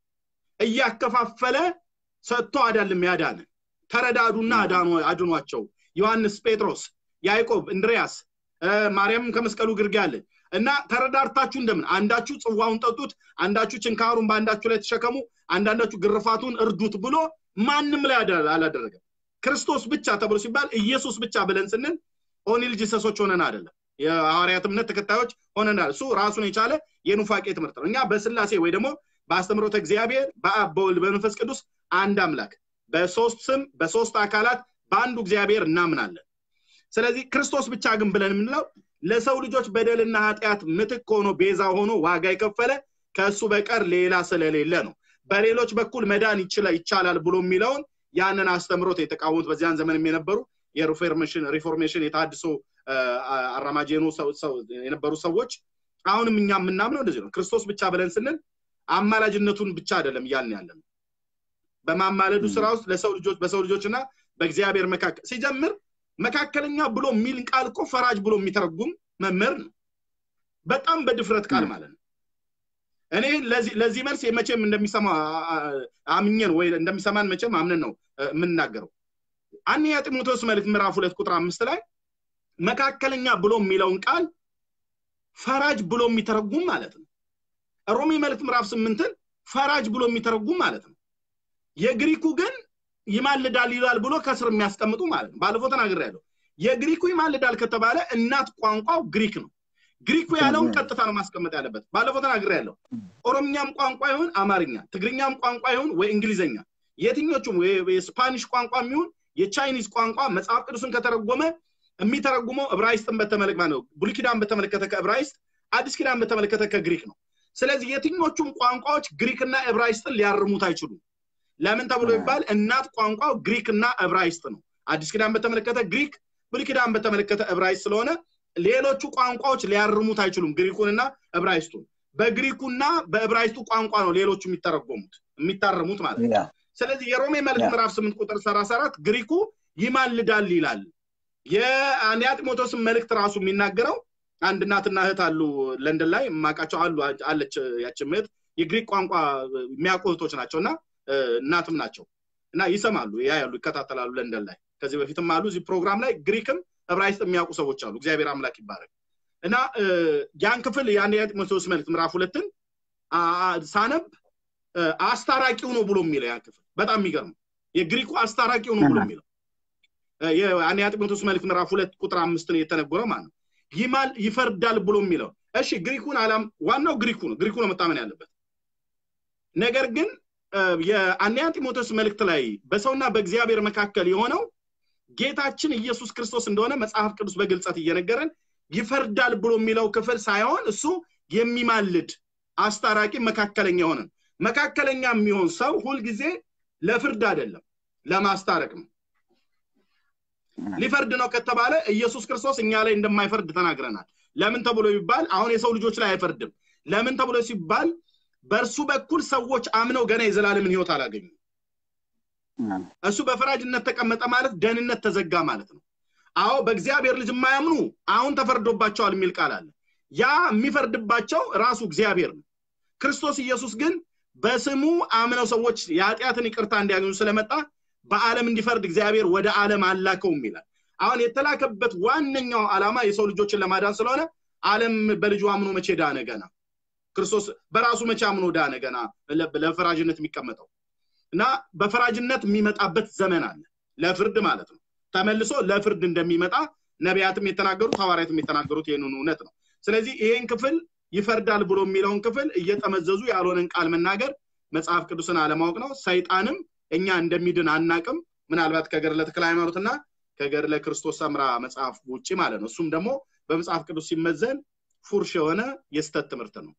እያከፋፈለ ሰጥቶ አዳልም ያዳነ ተረዳዱና አድኗቸው ዮሐንስ ጴጥሮስ ያዕቆብ እንድሪያስ ማርያም ከመስቀሉ ግርጌ አለ እና ተረዳርታችሁ እንደምን አንዳችሁ ጽዋውን ጠጡት አንዳችሁ ችንካሩን በአንዳችሁ ላይ ተሸከሙ አንዳንዳችሁ ግርፋቱን እርዱት ብሎ ማንም ላይ አላደረገም ክርስቶስ ብቻ ተብሎ ሲባል ኢየሱስ ብቻ ብለን ስንል ኦኒል ጂሰሶች ሆነን አይደለም የሐዋርያት እምነት ተከታዮች ሆነናል እሱ ራሱን የቻለ የኑፋቄ ትምህርት ነው እኛ በስላሴ ወይ ደግሞ በአስተምሮተ እግዚአብሔር በአብ በወልድ በመንፈስ ቅዱስ አንድ አምላክ በሶስት ስም በሶስት አካላት በአንዱ እግዚአብሔር እናምናለን ስለዚህ ክርስቶስ ብቻ ግን ብለን የምንለው ለሰው ልጆች በደልና ኃጢአት ምትክ ሆኖ ቤዛ ሆኖ ዋጋ የከፈለ ከእሱ በቀር ሌላ ስለሌለ ነው በሌሎች በኩል መዳን ይቻላል ብሎ የሚለውን ያንን አስተምሮት የተቃወሙት በዚያን ዘመንም የነበሩ የሪፎርሜሽን ሪፎርሜሽን የታድሶ አራማጅ የነበሩ ሰዎች አሁንም እኛ የምናምነው እንደዚህ ነው ክርስቶስ ብቻ ብለን ስንል አማላጅነቱን ብቻ አይደለም እያልን ያለ ነው በማማለዱ ስራ ውስጥ ለሰው ልጆች በሰው ልጆች እና በእግዚአብሔር መካከል ሲጀምር መካከለኛ ብሎ የሚል ቃል እኮ ፈራጅ ብሎ የሚተረጉም መምህር ነው በጣም በድፍረት ቃል ማለት ነው እኔ ለዚህ መልስ መቼም እንደሚሰማ አምኘን ወይ እንደሚሰማን መቼም አምነን ነው የምንናገረው አንደኛ ጢሞቴዎስ መልእክት ምዕራፍ ሁለት ቁጥር አምስት ላይ መካከለኛ ብሎ የሚለውን ቃል ፈራጅ ብሎ የሚተረጉም ማለት ነው ሮሜ መልእክት ምዕራፍ ስምንትን ፈራጅ ብሎ የሚተረጉም ማለት ነው የግሪኩ ግን ይማልዳል ይላል ብሎ ከስር የሚያስቀምጡ ማለት ነው ባለፈው ተናግር ያለው የግሪኩ ይማልዳል ከተባለ እናት ቋንቋው ግሪክ ነው ግሪኩ ያለውን ቀጥታ ነው ማስቀመጥ ያለበት ባለፈው ተናግር ያለው ኦሮምኛም ቋንቋ ይሁን አማርኛ ትግርኛም ቋንቋ ይሁን ወይ እንግሊዘኛ የትኞቹም የስፓኒሽ ቋንቋ የሚሆን የቻይኒዝ ቋንቋ መጽሐፍ ቅዱስን ከተረጎመ የሚተረጉመው እብራይስጥን በተመለከተ ነው ብሉይ ኪዳን በተመለከተ ከእብራይስጥ አዲስ ኪዳን በተመለከተ ከግሪክ ነው ስለዚህ የትኞቹም ቋንቋዎች ግሪክና ዕብራይስጥን ሊያርሙት አይችሉም ለምን ተብሎ ይባል እናት ቋንቋው ግሪክ እና ዕብራይስጥ ነው አዲስ ኪዳን በተመለከተ ግሪክ ብሉይ ኪዳን በተመለከተ ዕብራይስጥ ስለሆነ ሌሎቹ ቋንቋዎች ሊያርሙት አይችሉም ግሪኩንና ዕብራይስጡን በግሪኩና በዕብራይስጡ ቋንቋ ነው ሌሎቹ የሚተረጎሙት የሚታረሙት ማለት ነው ስለዚህ የሮሜ መልክ ምዕራፍ ስምንት ቁጥር ሰላሳ አራት ግሪኩ ይማልዳል ይላል የአንያ ጢሞቴዎስን መልእክት ራሱ የሚናገረው አንድ እናትና እህት አሉ ለንደን ላይ የማውቃቸው አሉ አለች ያችን እህት የግሪክ ቋንቋ የሚያውቁ እህቶች ናቸው እና እናትም ናቸው እና ይሰማሉ ያ ያሉ ይከታተላሉ ለንደን ላይ ከዚህ በፊትም አሉ እዚህ ፕሮግራም ላይ ግሪክም ዕብራይስጥ የሚያውቁ ሰዎች አሉ እግዚአብሔር አምላክ ይባረክ እና ያን ክፍል የአንደኛ ጢሞቴዎስ መልእክት ምዕራፍ ሁለትን ሳነብ አስታራቂው ነው ብሎ የሚለው ያን ክፍል በጣም የሚገርም የግሪኩ አስታራቂው ነው ብሎ የሚለው የአንደኛ ጢሞቴዎስ መልእክት ምዕራፍ ሁለት ቁጥር አምስት ነው የተነገረ ማለት ነው ይማል ይፈርዳል ብሎ የሚለው እሺ ግሪኩን አላም ዋናው ግሪኩ ነው ግሪኩ ነው መታመን ያለበት ነገር ግን የአንደኛ ጢሞቴዎስ መልእክት ላይ በሰውና በእግዚአብሔር መካከል የሆነው ጌታችን ኢየሱስ ክርስቶስ እንደሆነ መጽሐፍ ቅዱስ በግልጸት እየነገረን ይፈርዳል ብሎ የሚለው ክፍል ሳይሆን እሱ የሚማልድ አስታራቂ መካከለኛ የሆነ መካከለኛ የሚሆን ሰው ሁልጊዜ ለፍርድ አይደለም ለማስታረቅ ነው ሊፈርድ ነው ከተባለ ኢየሱስ ክርስቶስ እኛ ላይ እንደማይፈርድ ተናግረናል ለምን ተብሎ ይባል አሁን የሰው ልጆች ላይ አይፈርድም ለምን ተብሎ ሲባል በእርሱ በኩል ሰዎች አምነው ገና የዘላለምን ህይወት አላገኙ እሱ በፈራጅነት ተቀመጠ ማለት ደህንነት ተዘጋ ማለት ነው አዎ በእግዚአብሔር ልጅ የማያምኑ አሁን ተፈርዶባቸዋል የሚል ቃል አለ ያ የሚፈርድባቸው ራሱ እግዚአብሔር ነው ክርስቶስ ኢየሱስ ግን በስሙ አምነው ሰዎች የኃጢአትን ይቅርታ እንዲያገኙ ስለመጣ በዓለም እንዲፈርድ እግዚአብሔር ወደ ዓለም አላከውም ይላል አሁን የተላከበት ዋነኛው ዓላማ የሰው ልጆችን ለማዳን ስለሆነ ዓለም በልጁ አምኖ መቼ ዳነ ገና ክርስቶስ በራሱ መቼ አምኖ ዳነ ገና ለፈራጅነት የሚቀመጠው እና በፈራጅነት የሚመጣበት ዘመን አለ ለፍርድ ማለት ነው ተመልሶ ለፍርድ እንደሚመጣ ነቢያትም የተናገሩት ሐዋርያትም የተናገሩት ይህንን እውነት ነው ስለዚህ ይሄን ክፍል ይፈርዳል ብሎ የሚለውን ክፍል እየጠመዘዙ ያልሆነን ቃል መናገር መጽሐፍ ቅዱስን አለማወቅ ነው ሰይጣንም እኛ እንደሚድን አናቅም ምናልባት ከገድለ ተክለ ሃይማኖትና ከገድለ ክርስቶስ ሰምራ መጽሐፍ ውጭ ማለት ነው እሱም ደግሞ በመጽሐፍ ቅዱስ ሲመዘን ፉርሽ የሆነ የስተት ትምህርት ነው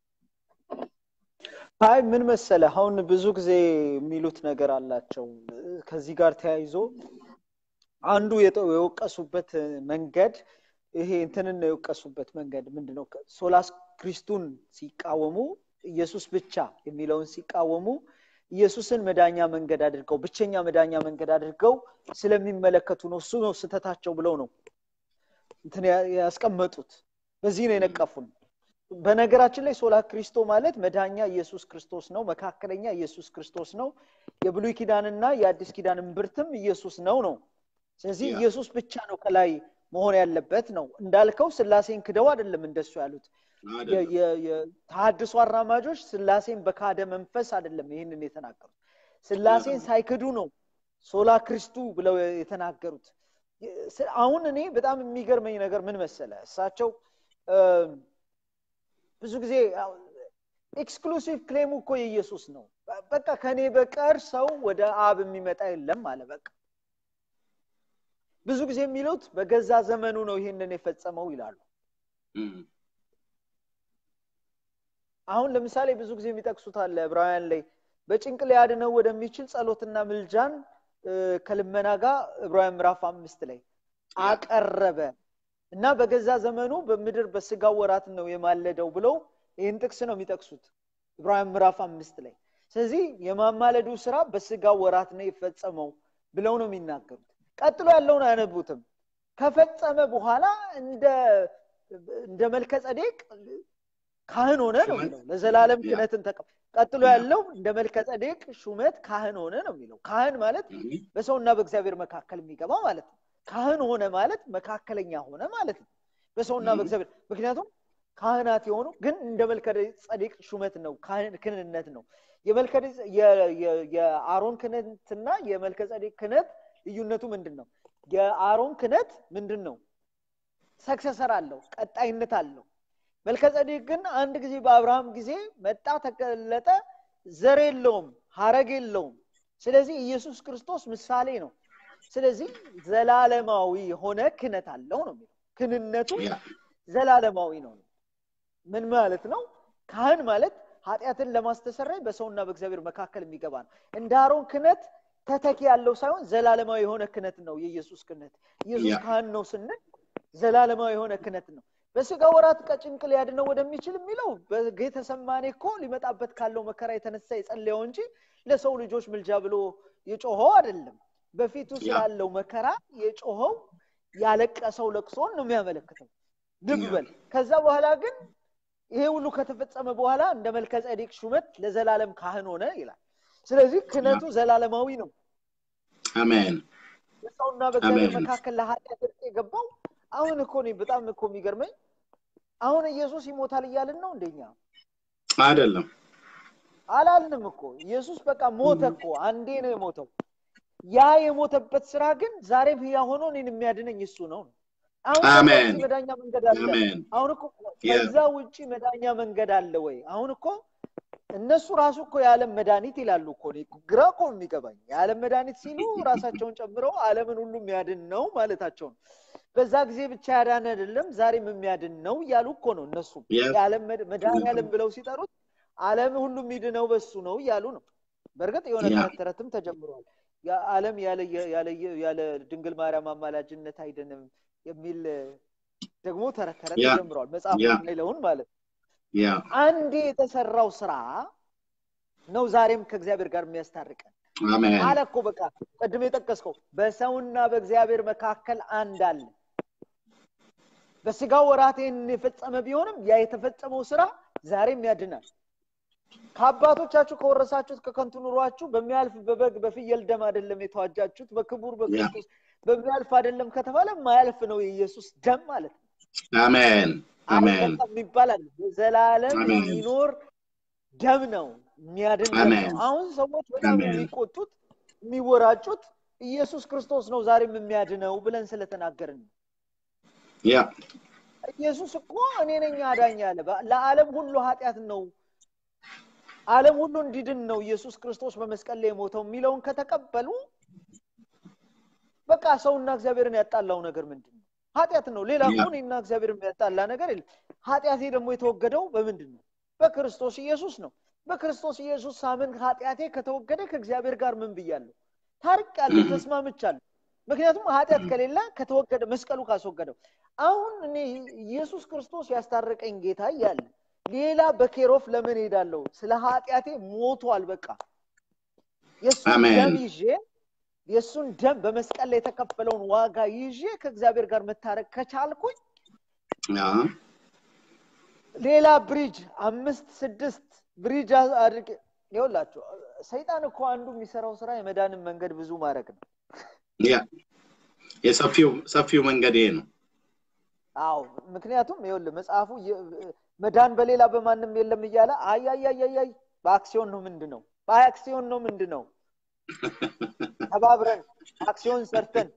አይ ምን መሰለ አሁን ብዙ ጊዜ የሚሉት ነገር አላቸው ከዚህ ጋር ተያይዞ አንዱ የወቀሱበት መንገድ ይሄ እንትንን የወቀሱበት መንገድ ምንድነው ሶላስ ክሪስቱን ሲቃወሙ ኢየሱስ ብቻ የሚለውን ሲቃወሙ ኢየሱስን መዳኛ መንገድ አድርገው ብቸኛ መዳኛ መንገድ አድርገው ስለሚመለከቱ ነው እሱ ነው ስተታቸው ብለው ነው እንትን ያስቀመጡት በዚህ ነው የነቀፉን በነገራችን ላይ ሶላ ክሪስቶ ማለት መዳኛ ኢየሱስ ክርስቶስ ነው መካከለኛ ኢየሱስ ክርስቶስ ነው የብሉይ ኪዳንና የአዲስ ኪዳን እምብርትም ኢየሱስ ነው ነው ስለዚህ ኢየሱስ ብቻ ነው ከላይ መሆን ያለበት ነው እንዳልከው ስላሴን ክደው አይደለም እንደሱ ያሉት የተሀድሶ አራማጆች ስላሴን በካደ መንፈስ አይደለም ይህንን የተናገሩት ስላሴን ሳይክዱ ነው ሶላ ክሪስቱ ብለው የተናገሩት አሁን እኔ በጣም የሚገርመኝ ነገር ምን መሰለ እሳቸው ብዙ ጊዜ ኤክስክሉሲቭ ክሌሙ እኮ የኢየሱስ ነው በቃ ከኔ በቀር ሰው ወደ አብ የሚመጣ የለም አለ በቃ ብዙ ጊዜ የሚሉት በገዛ ዘመኑ ነው ይህንን የፈጸመው ይላሉ አሁን ለምሳሌ ብዙ ጊዜ የሚጠቅሱት አለ ዕብራውያን ላይ በጭንቅ ሊያድነው ወደሚችል ጸሎትና ምልጃን ከልመና ጋር ዕብራውያን ምዕራፍ አምስት ላይ አቀረበ እና በገዛ ዘመኑ በምድር በስጋው ወራት ነው የማለደው ብለው ይህን ጥቅስ ነው የሚጠቅሱት ዕብራውያን ምዕራፍ አምስት ላይ ስለዚህ የማማለዱ ስራ በስጋው ወራት ነው የፈጸመው ብለው ነው የሚናገሩት ቀጥሎ ያለውን አያነቡትም ከፈጸመ በኋላ እንደ እንደ መልከ ጸዴቅ ካህን ሆነ ነው የሚለው ለዘላለም ክህነትን ተቀ ቀጥሎ ያለው እንደ መልከ ጸዴቅ ሹመት ካህን ሆነ ነው የሚለው ካህን ማለት በሰውና በእግዚአብሔር መካከል የሚገባ ማለት ነው ካህን ሆነ ማለት መካከለኛ ሆነ ማለት ነው በሰውና በእግዚአብሔር ምክንያቱም ካህናት የሆኑ ግን እንደ መልከ ጸዴቅ ሹመት ነው ክህንነት ነው የአሮን ክህነትና የመልከ ጸዴቅ ክህነት ልዩነቱ ምንድን ነው የአሮን ክህነት ምንድን ነው ሰክሰሰር አለው ቀጣይነት አለው መልከጸዴቅ ግን አንድ ጊዜ በአብርሃም ጊዜ መጣ ተገለጠ ዘር የለውም ሀረግ የለውም ስለዚህ ኢየሱስ ክርስቶስ ምሳሌ ነው ስለዚህ ዘላለማዊ የሆነ ክነት አለው ነው የሚለው ክንነቱ ዘላለማዊ ነው ምን ማለት ነው ካህን ማለት ኃጢአትን ለማስተሰረይ በሰውና በእግዚአብሔር መካከል የሚገባ ነው እንደ አሮን ክነት ተተኪ ያለው ሳይሆን ዘላለማዊ የሆነ ክነት ነው የኢየሱስ ክነት ኢየሱስ ካህን ነው ስንል ዘላለማዊ የሆነ ክነት ነው በስጋ ወራት ቀጭንቅ ሊያድነው ወደሚችል የሚለው በጌተሰማኔ እኮ ሊመጣበት ካለው መከራ የተነሳ የጸለየው እንጂ ለሰው ልጆች ምልጃ ብሎ የጮኸው አይደለም በፊቱ ስላለው መከራ የጮኸው ያለቀሰው ለቅሶን ነው የሚያመለክተው ድግበል ከዛ በኋላ ግን ይሄ ሁሉ ከተፈጸመ በኋላ እንደ መልከ ጸዴቅ ሹመት ለዘላለም ካህን ሆነ ይላል ስለዚህ ክነቱ ዘላለማዊ ነው አሜን በሰውና በእግዚአብሔር መካከል ለኃጢአት እርቅ የገባው አሁን እኮ እኔ በጣም እኮ የሚገርመኝ አሁን ኢየሱስ ይሞታል እያልን ነው እንደኛ አይደለም አላልንም እኮ ኢየሱስ በቃ ሞተ እኮ አንዴ ነው የሞተው ያ የሞተበት ስራ ግን ዛሬም ህያ ሆኖ እኔን የሚያድነኝ እሱ ነው አሁን መዳኛ መንገድ አለ አሁን እኮ ከዛ ውጭ መዳኛ መንገድ አለ ወይ አሁን እኮ እነሱ ራሱ እኮ የዓለም መድኃኒት ይላሉ እኮ ግራ እኮ የሚገባኝ የዓለም መድኃኒት ሲሉ ራሳቸውን ጨምረው አለምን ሁሉ የሚያድን ነው ማለታቸው ነው በዛ ጊዜ ብቻ ያዳን አይደለም ዛሬም የሚያድን ነው እያሉ እኮ ነው እነሱ የዓለም መድኃኒዓለም ብለው ሲጠሩት አለም ሁሉ የሚድነው በሱ ነው እያሉ ነው በእርግጥ የሆነ ተረት ተረትም ተጀምሯል ዓለም ያለ ያለ ያለ ድንግል ማርያም አማላጅነት አይደንም የሚል ደግሞ ተረት ተረት ያ፣ ተጀምሯል መጽሐፍ ያ። የሚለውን ማለት ነው። ያ አንዴ የተሰራው ስራ ነው ዛሬም ከእግዚአብሔር ጋር የሚያስታርቀን አሜን አለ እኮ በቃ ቅድም የጠቀስከው በሰውና በእግዚአብሔር መካከል አንድ አለ በስጋው ወራቴን የፈጸመ ቢሆንም ያ የተፈጸመው ስራ ዛሬም ያድናል ከአባቶቻችሁ ከወረሳችሁት ከከንቱ ኑሯችሁ በሚያልፍ በበግ በፍየል ደም አይደለም የተዋጃችሁት በክቡር በክርስቶስ በሚያልፍ አይደለም ከተባለ ማያልፍ ነው የኢየሱስ ደም ማለት ነው አሜን አሜን አልጠፋም የሚባል አለ ዘላለም አሜን። የሚኖር ደም ነው የሚያድን ደም አሜን። ነው አሁን ሰዎች በጣም አሜን። የሚቆጡት የሚወራጩት ኢየሱስ ክርስቶስ ነው ዛሬም የሚያድነው ብለን ስለተናገርን ነው ያ ኢየሱስ እኮ እኔ ነኝ አዳኝ አለ በ- ለዓለም ሁሉ ኃጢአት ነው ዓለም ሁሉ እንዲድን ነው ኢየሱስ ክርስቶስ በመስቀል ላይ የሞተው የሚለውን ከተቀበሉ በቃ ሰውና እግዚአብሔርን ያጣላው ነገር ምንድን ነው ኃጢአት ነው ሌላ እኮ ያ። እኔና እግዚአብሔር የሚያጣላ ነገር የለም ኃጢአቴ ደግሞ የተወገደው በምንድን ነው በክርስቶስ ኢየሱስ ነው በክርስቶስ ኢየሱስ ሳምን ኃጢአቴ ከተወገደ ከእግዚአብሔር ጋር ምን ብያለሁ ታርቄያለሁ ተስማምቻለሁ ምክንያቱም ኃጢአት ከሌለ ከተወገደ መስቀሉ ካስወገደው አሁን እኔ ኢየሱስ ክርስቶስ ያስታረቀኝ ጌታ እያለ ሌላ በኬሮፍ ለምን ሄዳለሁ ስለ ኃጢአቴ ሞቷል በቃ የእሱን አሜን። ደም ይዤ የእሱን ደም በመስቀል ላይ የተከፈለውን ዋጋ ይዤ ከእግዚአብሔር ጋር መታረቅ ከቻልኩኝ ያ ሌላ ብሪጅ አምስት ስድስት ብሪጅ አድርጌ ይኸውላችሁ ሰይጣን እኮ አንዱ የሚሰራው ስራ የመዳንን መንገድ ብዙ ማድረግ ነው ያ የሰፊው ሰፊው መንገድ ይሄ ነው አዎ ምክንያቱም ይኸውልህ መጽሐፉ የ- መዳን በሌላ በማንም የለም እያለ አያያያያይ በአክሲዮን ነው ምንድን ነው በአክሲዮን ነው ምንድን ነው ተባብረን አክሲዮን ሰርተን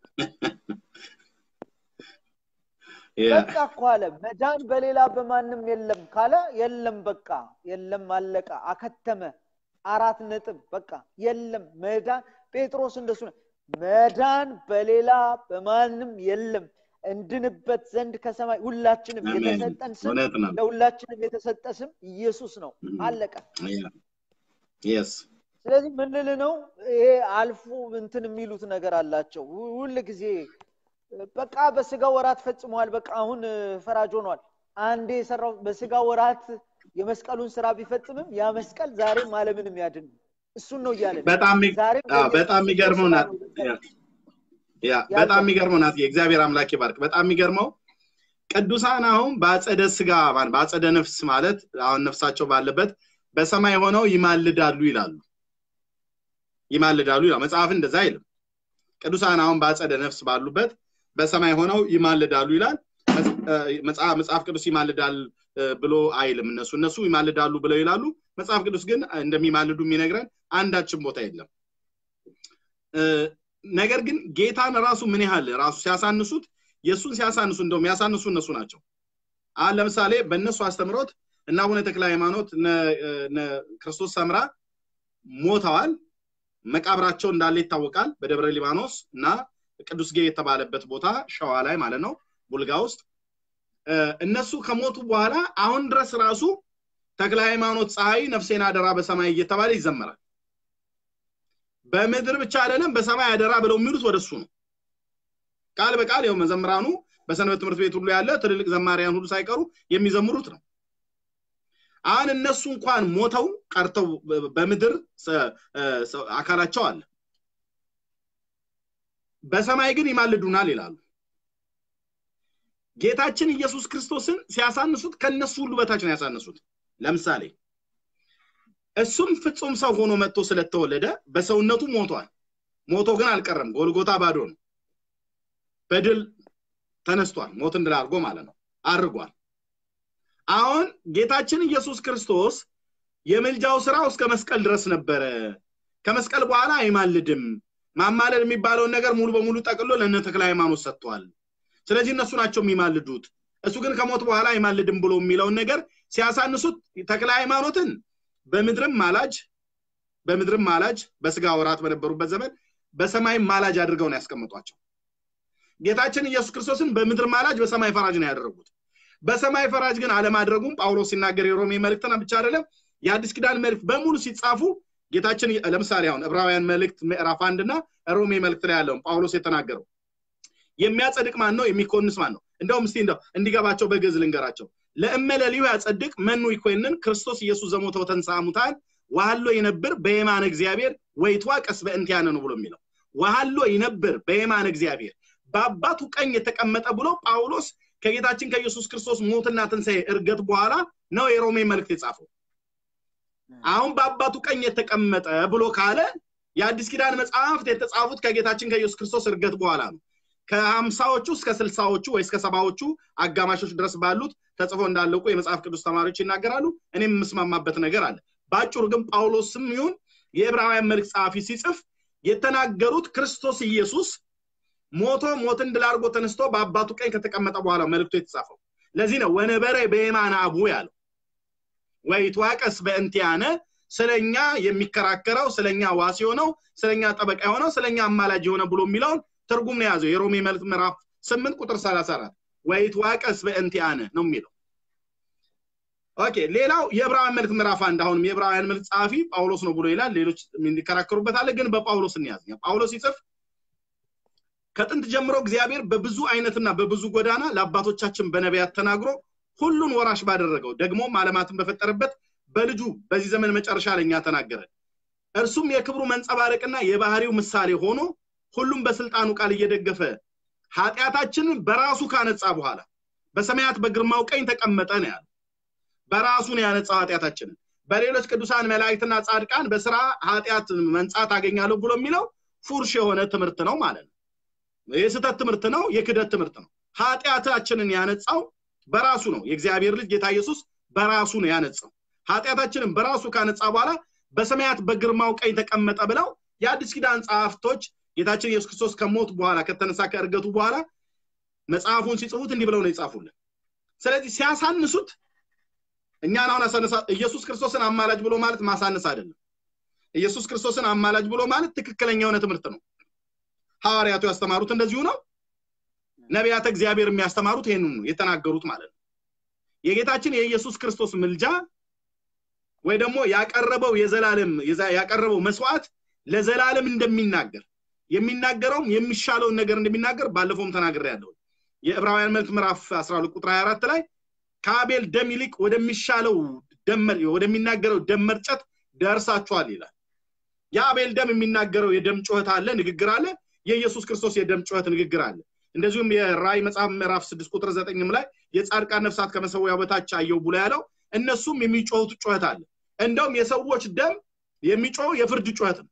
ያ በቃ እኮ አለ መዳን በሌላ በማንም የለም ካለ የለም በቃ የለም አለቀ አከተመ አራት ነጥብ በቃ የለም መዳን ጴጥሮስ እንደሱ ነው መዳን በሌላ በማንም የለም እንድንበት ዘንድ ከሰማይ ሁላችንም አሜን የተሰጠን ስም እውነት ነው ለሁላችንም የተሰጠ ስም ኢየሱስ ነው አለቀ የስ ስለዚህ ምን ልል ነው ይሄ አልፎ እንትን የሚሉት ነገር አላቸው ሁ- ሁል ጊዜ በቃ በስጋ ወራት ፈጽመዋል በቃ አሁን እ፣ ፈራጅ ሆኗል አንዴ የሰራው በስጋ ወራት የመስቀሉን ስራ ቢፈጽምም ያ መስቀል ዛሬም አለምንም ያድን እሱን ነው እያለ በጣም የሚ- ዛሬም አዎ፣ በጣም የሚገርመው ስራ ናት ነው ያ ያ በጣም የሚገርመው ናት የእግዚአብሔር አምላክ ይባርክ በጣም የሚገርመው ቅዱሳን አሁን በአጸደ ስጋ ማን በአጸደ ነፍስ ማለት አሁን ነፍሳቸው ባለበት በሰማይ ሆነው ይማልዳሉ ይላሉ ይማልዳሉ ይላል መጽሐፍ እንደዛ አይልም ቅዱሳን አሁን በአጸደ ነፍስ ባሉበት በሰማይ ሆነው ይማልዳሉ ይላል መጽ- እ፣ መጽሐፍ መጽሐፍ ቅዱስ ይማልዳል እ፣ ብሎ አይልም እነሱ እነሱ ይማልዳሉ ብለው ይላሉ መጽሐፍ ቅዱስ ግን እንደሚማልዱ የሚነግረን አንዳችን ቦታ የለም እ፣ ነገር ግን ጌታን ራሱ ምን ያህል ራሱ ሲያሳንሱት የእሱን ሲያሳንሱ እንደውም ያሳንሱ እነሱ ናቸው አሁን ለምሳሌ በእነሱ አስተምሮት እና አቡነ ተክለ ሃይማኖት እነ እነ ክርስቶስ ሰምራ ሞተዋል መቃብራቸው እንዳለ ይታወቃል በደብረ ሊባኖስ እና ቅዱስ ጌ የተባለበት ቦታ ሸዋ ላይ ማለት ነው ቡልጋ ውስጥ እ፣ እነሱ ከሞቱ በኋላ አሁን ድረስ ራሱ ተክለ ሃይማኖት ፀሐይ ነፍሴን አደራ በሰማይ እየተባለ ይዘመራል በምድር ብቻ አይደለም በሰማይ አደራ ብለው የሚሉት ወደሱ ነው ቃል በቃል ያው መዘምራኑ በሰንበት ትምህርት ቤት ሁሉ ያለ ትልልቅ ዘማሪያን ሁሉ ሳይቀሩ የሚዘምሩት ነው አሁን እነሱ እንኳን ሞተው ቀርተው በ- በምድር ሰ- እ፣ ሰ- አካላቸው አለ በሰማይ ግን ይማልዱናል ይላሉ ጌታችን ኢየሱስ ክርስቶስን ሲያሳንሱት ከነሱ ሁሉ በታች ነው ያሳነሱት ለምሳሌ እሱም ፍጹም ሰው ሆኖ መጥቶ ስለተወለደ በሰውነቱ ሞቷል ሞቶ ግን አልቀረም ጎልጎታ ባዶ ነው በድል ተነስቷል ሞትን ድል አድርጎ ማለት ነው አድርጓል አሁን ጌታችን ኢየሱስ ክርስቶስ የምልጃው ስራው እስከ መስቀል ድረስ ነበረ ከመስቀል በኋላ አይማልድም ማማለድ የሚባለውን ነገር ሙሉ በሙሉ ጠቅሎ ለእነ ተክለ ሃይማኖት ሰጥቷል ስለዚህ እነሱ ናቸው የሚማልዱት እሱ ግን ከሞት በኋላ አይማልድም ብሎ የሚለውን ነገር ሲያሳንሱት ተክለ ሃይማኖትን በምድርም ማላጅ በምድርም ማላጅ በስጋ ወራት በነበሩበት ዘመን በሰማይም ማላጅ አድርገው ነው ያስቀምጧቸው ጌታችን ኢየሱስ ክርስቶስን በምድር ማላጅ በሰማይ ፈራጅ ነው ያደረጉት በሰማይ ፈራጅ ግን አለማድረጉም ጳውሎስ ሲናገር የሮሜ መልእክትን ብቻ አይደለም የአዲስ ኪዳን መልእክት በሙሉ ሲጻፉ ጌታችን ለምሳሌ አሁን ዕብራውያን መልእክት ምዕራፍ አንድ እና ሮሜ መልእክት ላይ ያለውን ጳውሎስ የተናገረው የሚያጸድቅ ማን ነው? የሚኮንስ ማን ነው? እንደውም እስቲ እንደው እንዲገባቸው በግዕዝ ልንገራቸው። ለእመለሊሁ ያጸድቅ መኑ ይኮንን ክርስቶስ ኢየሱስ ዘሞተ ወተንሥአ እሙታን ወሀሎ ይነብር በየማነ እግዚአብሔር ወይትዋቀስ በእንቲአነ ነው ብሎ የሚለው ወሀሎ ይነብር በየማነ እግዚአብሔር በአባቱ ቀኝ የተቀመጠ ብሎ ጳውሎስ ከጌታችን ከኢየሱስ ክርስቶስ ሞትና ትንሣኤ እርገት በኋላ ነው የሮሜ መልእክት የጻፈው። አሁን በአባቱ ቀኝ የተቀመጠ ብሎ ካለ የአዲስ ኪዳን መጽሐፍት የተጻፉት ከጌታችን ከኢየሱስ ክርስቶስ እርገት በኋላ ነው። ከሀምሳዎቹ እስከ ስልሳዎቹ ወይ እስከ ሰባዎቹ አጋማሾች ድረስ ባሉት ተጽፎ እንዳለቁ የመጽሐፍ ቅዱስ ተማሪዎች ይናገራሉ። እኔም የምስማማበት ነገር አለ። በአጭሩ ግን ጳውሎስም ይሁን የዕብራውያን መልእክት ጸሐፊ ሲጽፍ የተናገሩት ክርስቶስ ኢየሱስ ሞቶ ሞትን ድል አድርጎ ተነስቶ በአባቱ ቀኝ ከተቀመጠ በኋላ መልእክቱ የተጻፈው። ለዚህ ነው ወነበረ በየማነ አቡ ያለው ወይትዋቀስ በእንቲአነ ስለኛ የሚከራከረው ስለኛ ዋስ የሆነው ስለኛ ጠበቃ የሆነው ስለኛ አማላጅ የሆነ ብሎ የሚለውን ትርጉም ነው የያዘው የሮሜ መልእክት ምዕራፍ ስምንት ቁጥር ሰላሳ አራት ወይትዋቀስ በእንቲአነ ነው የሚለው ኦኬ ሌላው የዕብራውያን መልእክት ምዕራፍ አንድ አሁንም የዕብራውያን መልእክት ጸሐፊ ጳውሎስ ነው ብሎ ይላል ሌሎች የሚከራከሩበት አለ ግን በጳውሎስ እንያዝ ጳውሎስ ሲጽፍ ከጥንት ጀምሮ እግዚአብሔር በብዙ አይነትና በብዙ ጎዳና ለአባቶቻችን በነቢያት ተናግሮ ሁሉን ወራሽ ባደረገው ደግሞም ዓለማትን በፈጠረበት በልጁ በዚህ ዘመን መጨረሻ ለኛ ተናገረ እርሱም የክብሩ መንጸባረቅና የባህሪው ምሳሌ ሆኖ ሁሉም በስልጣኑ ቃል እየደገፈ ኃጢአታችንን በራሱ ካነጻ በኋላ በሰማያት በግርማው ቀኝ ተቀመጠ ነው ያለ በራሱ ነው ያነጻው ኃጢአታችንን በሌሎች ቅዱሳን መላእክትና ጻድቃን በስራ ኃጢአት መንጻት አገኛለሁ ብሎ የሚለው ፉርሽ የሆነ ትምህርት ነው ማለት ነው የስህተት ትምህርት ነው የክደት ትምህርት ነው ኃጢአታችንን ያነጻው በራሱ ነው የእግዚአብሔር ልጅ ጌታ ኢየሱስ በራሱ ነው ያነጻው ኃጢአታችንን በራሱ ካነጻ በኋላ በሰማያት በግርማው ቀኝ ተቀመጠ ብለው የአዲስ ኪዳን ጸሐፍቶች ጌታችን ኢየሱስ ክርስቶስ ከሞት በኋላ ከተነሳ ከእርገቱ በኋላ መጽሐፉን ሲጽፉት እንዲህ ብለው ነው ይጻፉልን ስለዚህ ሲያሳንሱት እኛን አሁን አሳነሳ ኢየሱስ ክርስቶስን አማላጅ ብሎ ማለት ማሳነስ አይደለም ኢየሱስ ክርስቶስን አማላጅ ብሎ ማለት ትክክለኛ የሆነ ትምህርት ነው ሐዋርያቱ ያስተማሩት እንደዚሁ ነው ነቢያተ እግዚአብሔር የሚያስተማሩት ይህንን ነው የተናገሩት ማለት ነው የጌታችን የኢየሱስ ክርስቶስ ምልጃ ወይ ደግሞ ያቀረበው የዘላለም ያቀረበው መስዋዕት ለዘላለም እንደሚናገር የሚናገረውም የሚሻለውን ነገር እንደሚናገር ባለፈውም ተናግሬ ያለው የዕብራውያን መልክ ምዕራፍ 12 ቁጥር 24 ላይ ከአቤል ደም ይልቅ ወደሚሻለው ደመር ወደሚናገረው ደም መርጨት ደርሳችኋል ይላል የአቤል ደም የሚናገረው የደም ጩኸት አለ ንግግር አለ የኢየሱስ ክርስቶስ የደም ጩኸት ንግግር አለ እንደዚሁም የራይ መጽሐፍ ምዕራፍ 6 ቁጥር 9 ላይ የጻድቃን ነፍሳት ከመሰዊያው በታች አየው ብሎ ያለው እነሱም የሚጮሁት ጩኸት አለ እንደውም የሰዎች ደም የሚጮህ የፍርድ ጩኸት ነው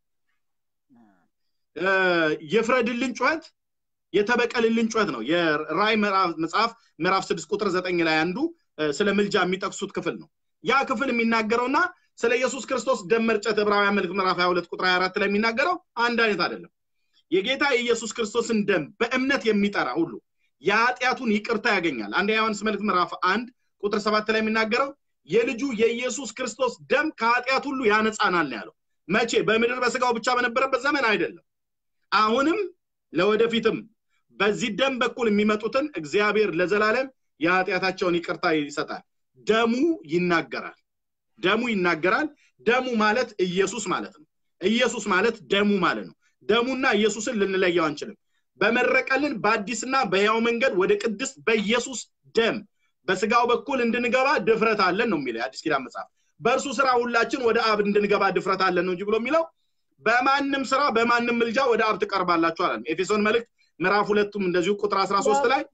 የፍረድልን ጩኸት የተበቀልልን ጩኸት ነው የራይ መጽሐፍ ምዕራፍ 6 ቁጥር 9 ላይ አንዱ ስለ ምልጃ የሚጠቅሱት ክፍል ነው ያ ክፍል የሚናገረውና ስለ ኢየሱስ ክርስቶስ ደም መርጨት ዕብራውያን መልክ ምዕራፍ 22 ቁጥር 24 ላይ የሚናገረው አንድ አይነት አይደለም የጌታ የኢየሱስ ክርስቶስን ደም በእምነት የሚጠራ ሁሉ የኃጢአቱን ይቅርታ ያገኛል አንድ ዮሐንስ መልክ ምዕራፍ 1 ቁጥር 7 ላይ የሚናገረው የልጁ የኢየሱስ ክርስቶስ ደም ከኃጢአት ሁሉ ያነጻናል ያለው መቼ በምድር በስጋው ብቻ በነበረበት ዘመን አይደለም አሁንም ለወደፊትም በዚህ ደም በኩል የሚመጡትን እግዚአብሔር ለዘላለም የኃጢአታቸውን ይቅርታ ይሰጣል ደሙ ይናገራል ደሙ ይናገራል ደሙ ማለት ኢየሱስ ማለት ነው ኢየሱስ ማለት ደሙ ማለት ነው ደሙና ኢየሱስን ልንለየው አንችልም በመረቀልን በአዲስና በሕያው መንገድ ወደ ቅድስት በኢየሱስ ደም በስጋው በኩል እንድንገባ ድፍረት አለን ነው የሚለው የአዲስ ኪዳን መጽሐፍ በእርሱ ስራ ሁላችን ወደ አብ እንድንገባ ድፍረት አለን ነው እንጂ ብሎ የሚለው በማንም ስራ በማንም ምልጃ ወደ አብ ትቀርባላችሁ አለ ኤፌሶን መልእክት ምዕራፍ ሁለቱም እንደዚሁ ቁጥር 13 ላይ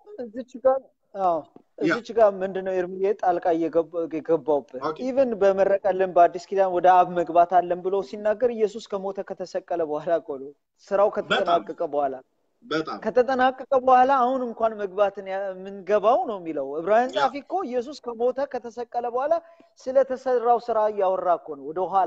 እዚች ጋር ምንድነው ኤርሚዬ ጣልቃ የገባውበት ኢቨን በመረቀልን በአዲስ ኪዳን ወደ አብ መግባት አለን ብሎ ሲናገር ኢየሱስ ከሞተ ከተሰቀለ በኋላ እኮ ነው ስራው ከተጠናቀቀ በኋላ ከተጠናቀቀ በኋላ አሁን እንኳን መግባትን የምንገባው ነው የሚለው ዕብራውያን ጻፊ እኮ ኢየሱስ ከሞተ ከተሰቀለ በኋላ ስለተሰራው ስራ እያወራ እኮ ነው ወደኋላ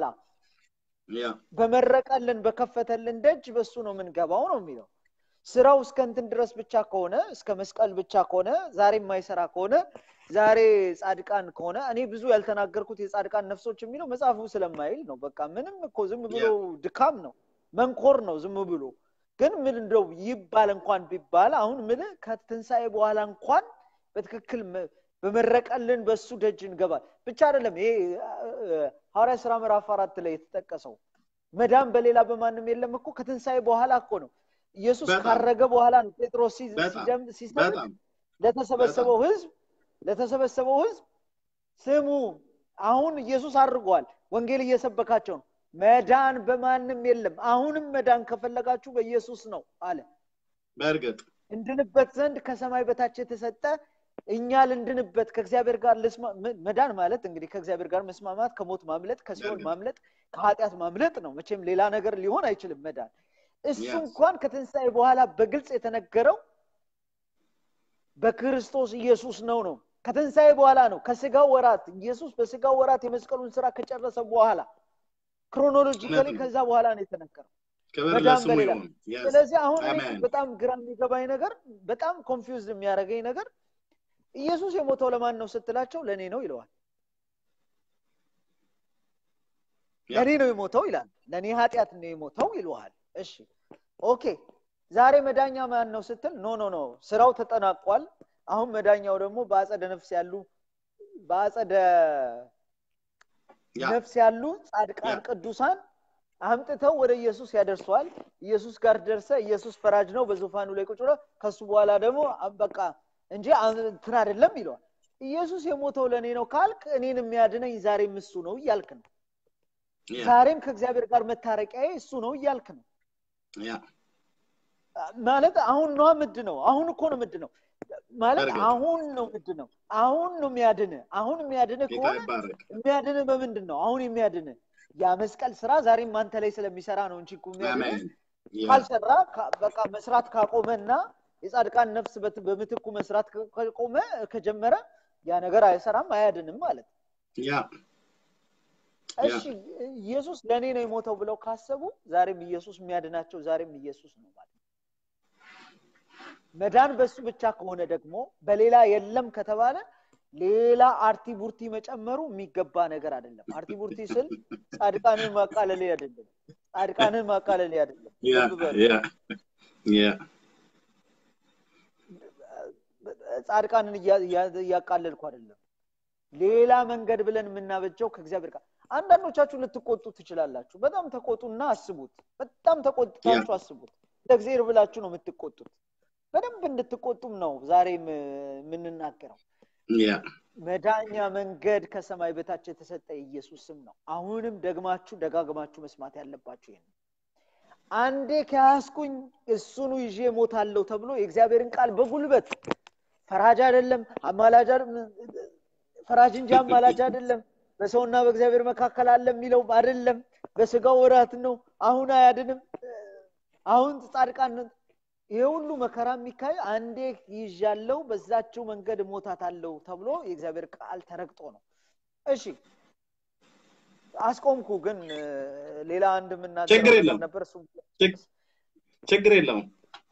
በመረቀልን በከፈተልን ደጅ በሱ ነው የምንገባው ነው የሚለው ስራው እስከ እንትን ድረስ ብቻ ከሆነ እስከ መስቀል ብቻ ከሆነ ዛሬ የማይሰራ ከሆነ ዛሬ ጻድቃን ከሆነ እኔ ብዙ ያልተናገርኩት የጻድቃን ነፍሶች የሚለው መጽሐፉ ስለማይል ነው በቃ ምንም እኮ ዝም ብሎ ድካም ነው መንኮር ነው ዝም ብሎ ግን ምን እንደው ይባል እንኳን ቢባል አሁን ምን ከትንሣኤ በኋላ እንኳን በትክክል በመረቀልን በሱ ደጅ እንገባል ብቻ አይደለም ይሄ ሐዋርያ ስራ ምዕራፍ አራት ላይ የተጠቀሰው መዳን በሌላ በማንም የለም እኮ ከትንሣኤ በኋላ እኮ ነው ኢየሱስ በጣም። ካረገ በኋላ ነው ጴጥሮስ ሲ- በጣም፣ ሲጀም- ሲሰብክ በጣም ለተሰበሰበው ህዝብ ለተሰበሰበው ህዝብ ስሙ አሁን ኢየሱስ አድርጓል ወንጌል እየሰበካቸው ነው መዳን በማንም የለም አሁንም መዳን ከፈለጋችሁ በኢየሱስ ነው አለ በእርግጥ እንድንበት ዘንድ ከሰማይ በታች የተሰጠ እኛ ልንድንበት ከእግዚአብሔር ጋር ልስማ መ- መዳን ማለት እንግዲህ ከእግዚአብሔር ጋር መስማማት ከሞት ማምለጥ ከሲኦል በእርግጥ። ማምለጥ ከኃጢአት ማምለጥ ነው መቼም ሌላ ነገር ሊሆን አይችልም መዳን እሱ Yes. እንኳን ከትንሣኤ በኋላ በግልጽ የተነገረው በክርስቶስ ኢየሱስ ነው ነው ከትንሣኤ በኋላ ነው ከስጋው ወራት ኢየሱስ በስጋው ወራት የመስቀሉን ስራ ከጨረሰ በኋላ ክሮኖሎጂካሊ እውነት ነው። ከዛ በኋላ ነው የተነገረው ክብር መዳን ለስሙ በሌላ ይሁን Yes. ስለዚህ አሁን እኔ አሜን። በጣም ግራ የሚገባኝ ነገር በጣም ኮንፊውዝድ የሚያደርገኝ ነገር ኢየሱስ የሞተው ለማን ነው ስትላቸው ለእኔ ነው ይለዋል ያ። ለእኔ ነው የሞተው ይላል ለእኔ ኃጢአት ነው የሞተው ይለዋል እሺ ኦኬ ዛሬ መዳኛ ማን ነው ስትል ኖ ኖ ኖ ስራው ተጠናቋል አሁን መዳኛው ደግሞ በአጸደ ነፍስ ያሉ በአጸደ ያ ነፍስ ያሉ ጻድቃን ያ። ቅዱሳን አምጥተው ወደ ኢየሱስ ያደርሰዋል ኢየሱስ ጋር ደርሰ ኢየሱስ ፈራጅ ነው በዙፋኑ ላይ ቁጭ ብሎ ከሱ በኋላ ደግሞ አ- በቃ እንጂ አ- እንትን አይደለም ይለዋል ኢየሱስ የሞተው ለእኔ ነው ካልክ እኔን የሚያድነኝ ዛሬም እሱ ነው እያልክ ነው ያ ዛሬም ከእግዚአብሔር ጋር መታረቂያዬ እሱ ነው እያልክ ነው ያ ማለት አሁን ነው ምድ ነው አሁን እኮ ነው ምድ ነው ማለት በእርግጥ። አሁን ነው ምድ ነው አሁን ነው የሚያድን አሁን የሚያድን ጌታ ከሆነ ይባረክ የሚያድን በምንድን ነው አሁን የሚያድን ያ መስቀል ስራ ዛሬም አንተ ላይ ስለሚሰራ ነው እንጂ እኮ የሚያድን አሜን ያ ካልሰራ ካ- በቃ መስራት ካቆመና የጻድቃን ነፍስ በት- በምትኩ መስራት ከ- ከቆመ ከጀመረ ያ ነገር አይሰራም አያድንም ማለት ነው። ያ እሺ ኢየሱስ ለእኔ ነው የሞተው ብለው ካሰቡ ዛሬም ኢየሱስ የሚያድናቸው ዛሬም ኢየሱስ ነው ማለት ነው። መዳን በሱ ብቻ ከሆነ ደግሞ በሌላ የለም ከተባለ ሌላ አርቲ ቡርቲ መጨመሩ የሚገባ ነገር አይደለም አርቲ ቡርቲ ስል ጻድቃንን ማቃለል አይደለም ጻድቃንን ማቃለል አይደለም ያ ልብ በሉ። ያ ያ ጻድቃንን እያ- እያ- እያቃለልኩ አይደለም ሌላ መንገድ ብለን የምናበጀው ከእግዚአብሔር ጋር አንዳንዶቻችሁ ልትቆጡ ትችላላችሁ በጣም ተቆጡና አስቡት በጣም ተቆጥታችሁ አስቡት ለእግዚአብሔር ብላችሁ ነው የምትቆጡት በደንብ እንድትቆጡም ነው ዛሬ የምንናገረው ያ መዳኛ መንገድ ከሰማይ በታች የተሰጠ ኢየሱስ ስም ነው አሁንም ደግማችሁ ደጋግማችሁ መስማት ያለባችሁ ይሄን ነው። አንዴ ከያዝኩኝ እሱኑ ይዤ ሞታለሁ ተብሎ የእግዚአብሔርን ቃል በጉልበት ፈራጅ አይደለም አማላጅ አይደለም፣ ፈራጅ እንጂ አማላጅ አይደለም በሰውና በእግዚአብሔር መካከል አለ የሚለው አይደለም በስጋው ወራት ነው አሁን አያድንም አሁን ጻድቃን ይሄ ሁሉ መከራ የሚካሄድ አንዴ ይዣለው በዛችው መንገድ ሞታታለሁ ተብሎ የእግዚአብሔር ቃል ተረግጦ ነው እሺ አስቆምኩ ግን እ፣ ሌላ አንድ ችግር የምናገረው ነገር የለም። ነበር እሱ ችግ- ችግር የለውም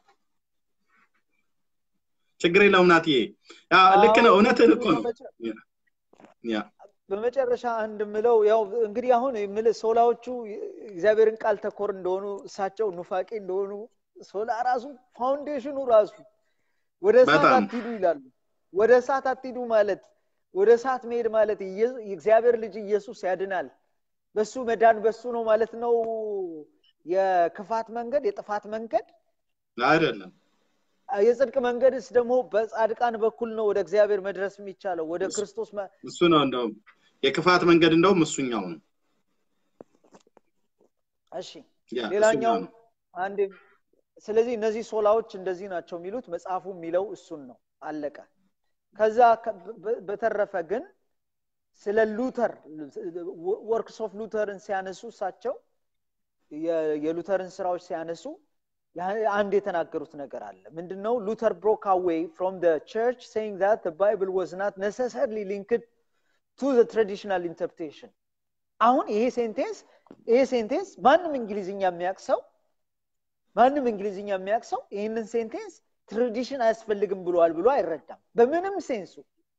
ችግር የለውም ናትዬ ያ ልክ ነው እውነትህን እኮ ነው ያ በመጨረሻ አንድ ምለው ያው እንግዲህ አሁን የምልህ ሶላዎቹ እግዚአብሔርን ቃል ተኮር እንደሆኑ እሳቸው ኑፋቄ እንደሆኑ ሶላ ራሱ ፋውንዴሽኑ ራሱ ወደ እሳት በጣም። አትሂዱ ይላሉ ወደ እሳት አትሂዱ ማለት ወደ እሳት መሄድ ማለት ኢየ- የእግዚአብሔር ልጅ ኢየሱስ ያድናል በሱ መዳን በሱ ነው ማለት ነው የክፋት መንገድ የጥፋት መንገድ አይደለም የጽድቅ መንገድስ ደግሞ በጻድቃን በኩል ነው ወደ እግዚአብሔር መድረስ የሚቻለው ወደ ክርስቶስ መ- እሱ ነው እንደውም የክፋት መንገድ እንደውም እሱኛው ነው እሺ ያ ሌላኛው እሱኛው ነው አንድ ስለዚህ እነዚህ ሶላዎች እንደዚህ ናቸው የሚሉት መጽሐፉ የሚለው እሱን ነው አለቀ ከዛ ከ- በ- በተረፈ ግን ስለ ሉተር ወርክስ ኦፍ ሉተርን ሲያነሱ እሳቸው የ- የሉተርን ስራዎች ሲያነሱ ያ- አንድ የተናገሩት ነገር አለ ምንድነው ሉተር ብሮክ አዌይ ፍሮም ቸርች saying that the bible was not necessarily linked to the traditional interpretation አሁን ይሄ ሴንቴንስ ይሄ ሴንቴንስ ማንም እንግሊዝኛ የሚያውቅ ሰው ማንም እንግሊዝኛ የሚያውቅ ሰው ይህንን ሴንቴንስ ትራዲሽን አያስፈልግም ብለዋል ብሎ አይረዳም በምንም ሴንሱ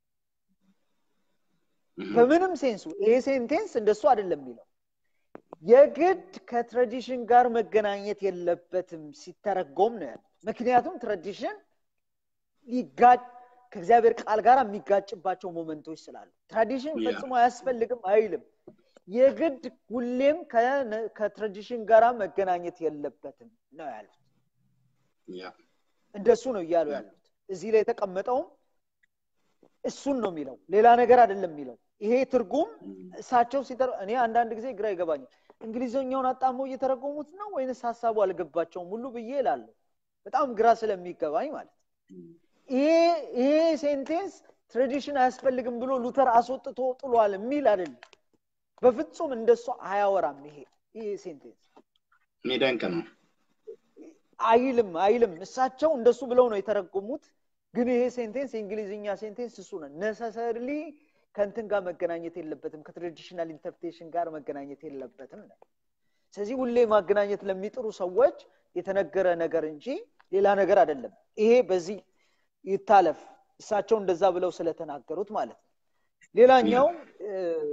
በምንም ሴንሱ ይሄ ሴንቴንስ እንደሱ አይደለም የሚለው የግድ ከትራዲሽን ጋር መገናኘት የለበትም ሲተረጎም ነው ያለው ምክንያቱም ትራዲሽን ሊጋጭ ከእግዚአብሔር ቃል ጋር የሚጋጭባቸው ሞመንቶች ስላሉ ትራዲሽን Yeah. ፈጽሞ አያስፈልግም አይልም የግድ ሁሌም ከነ- ከትራዲሽን ጋራ መገናኘት የለበትም ነው ያሉት። ያ እንደሱ ነው እያሉ ያሉት። እዚህ ላይ የተቀመጠውም እሱን ነው የሚለው፣ ሌላ ነገር አይደለም የሚለው። ይሄ ትርጉም እሳቸው ሲተር እኔ አንዳንድ ጊዜ ግራ ይገባኛል። እንግሊዝኛውን አጣመው እየተረጎሙት ነው ወይንስ ሀሳቡ አልገባቸውም ሁሉ ብዬ እላለሁ። በጣም ግራ ስለሚገባኝ ማለት ነው። ይሄ ይሄ ሴንቴንስ ትራዲሽን አያስፈልግም ብሎ ሉተር አስወጥቶ ጥሏል የሚል አይደለም። በፍጹም እንደሱ አያወራም። ይሄ ይሄ ሴንቴንስ የሚደንቅ ነው። አይልም አይልም። እሳቸው እንደሱ ብለው ነው የተረጎሙት። ግን ይሄ ሴንቴንስ የእንግሊዝኛ ሴንቴንስ እሱ ነው። ነሰሰርሊ ከእንትን ጋር መገናኘት የለበትም፣ ከትራዲሽናል ኢንተርፕሬቴሽን ጋር መገናኘት የለበትም ነው። ስለዚህ ሁሌ ማገናኘት ለሚጥሩ ሰዎች የተነገረ ነገር እንጂ ሌላ ነገር አይደለም። ይሄ በዚህ ይታለፍ፣ እሳቸው እንደዛ ብለው ስለተናገሩት ማለት ነው። ሌላኛው እ፣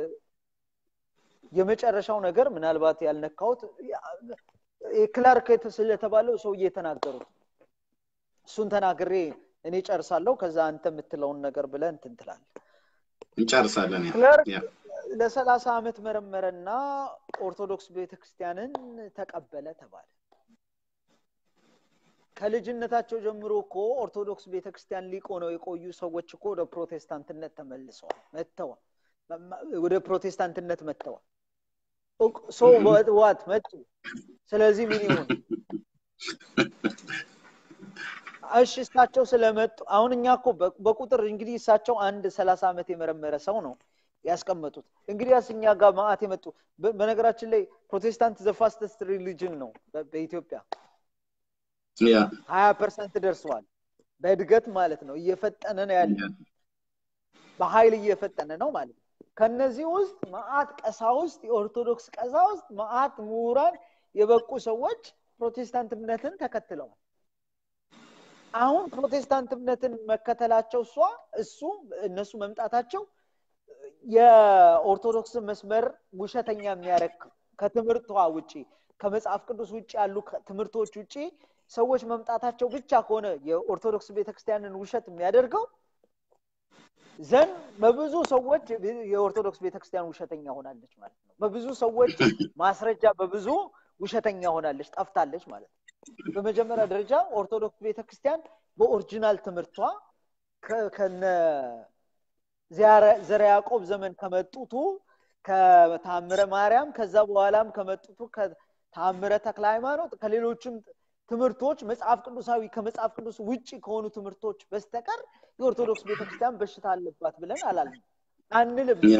የመጨረሻው ነገር ምናልባት ያልነካሁት ክላርክ ስለተባለው ሰውዬ የተናገሩት እሱን ተናግሬ እኔ ጨርሳለሁ። ከዛ አንተ የምትለውን ነገር ብለህ እንትን ትላለህ። እንጨርሳለን። ያ ክለርክ ያ ለሰላሳ ዓመት መረመረና ኦርቶዶክስ ቤተክርስቲያንን ተቀበለ ተባለ። ከልጅነታቸው ጀምሮ እኮ ኦርቶዶክስ ቤተክርስቲያን ሊቅ ሆነው የቆዩ ሰዎች እኮ ወደ ፕሮቴስታንትነት ተመልሰዋል መጥተዋል። ወደ ፕሮቴስታንትነት መጥተዋል። ሰው ዋት መጡ። ስለዚህ ምን ይሁን? እሺ እሳቸው ስለመጡ አሁን እኛ እኮ በ- በቁጥር እንግዲህ እሳቸው አንድ ሰላሳ ዓመት የመረመረ ሰው ነው ያስቀመጡት። እንግዲያስ እኛ ጋር ማአት የመጡ በ- በነገራችን ላይ ፕሮቴስታንት ዘፋስተስት ሪሊጅን ነው በ- በኢትዮጵያ ያ ሀያ ፐርሰንት ደርሰዋል። በእድገት ማለት ነው እየፈጠነ ነው ያለ ያ በኃይል እየፈጠነ ነው ማለት ነው። ከነዚህ ውስጥ መዓት ቀሳውስት፣ የኦርቶዶክስ ቀሳውስት፣ መዓት ምሁራን የበቁ ሰዎች ፕሮቴስታንት እምነትን ተከትለዋል። አሁን ፕሮቴስታንት እምነትን መከተላቸው እሷ እሱ እነሱ መምጣታቸው የኦርቶዶክስን መስመር ውሸተኛ የሚያደርግ ከትምህርቷ ውጪ ከመጽሐፍ ቅዱስ ውጭ ያሉ ከ- ትምህርቶች ውጪ ሰዎች መምጣታቸው ብቻ ከሆነ የኦርቶዶክስ ቤተክርስቲያንን ውሸት የሚያደርገው ዘንድ በብዙ ሰዎች የኦርቶዶክስ ቤተክርስቲያን ውሸተኛ ሆናለች ማለት ነው። በብዙ ሰዎች ማስረጃ በብዙ ውሸተኛ ሆናለች፣ ጠፍታለች ማለት ነው። በመጀመሪያ ደረጃ ኦርቶዶክስ ቤተክርስቲያን በኦሪጂናል ትምህርቷ ከ- ከነ ዚያረ- ዘረ ያዕቆብ ዘመን ከመጡቱ ከታምረ ማርያም ከዛ በኋላም ከመጡቱ ከታምረ ተክለ ሃይማኖት ከሌሎችም ትምህርቶች መጽሐፍ ቅዱሳዊ ከመጽሐፍ ቅዱስ ውጭ ከሆኑ ትምህርቶች በስተቀር የኦርቶዶክስ ቤተክርስቲያን በሽታ አለባት ብለን አላልንም አንልም። ያ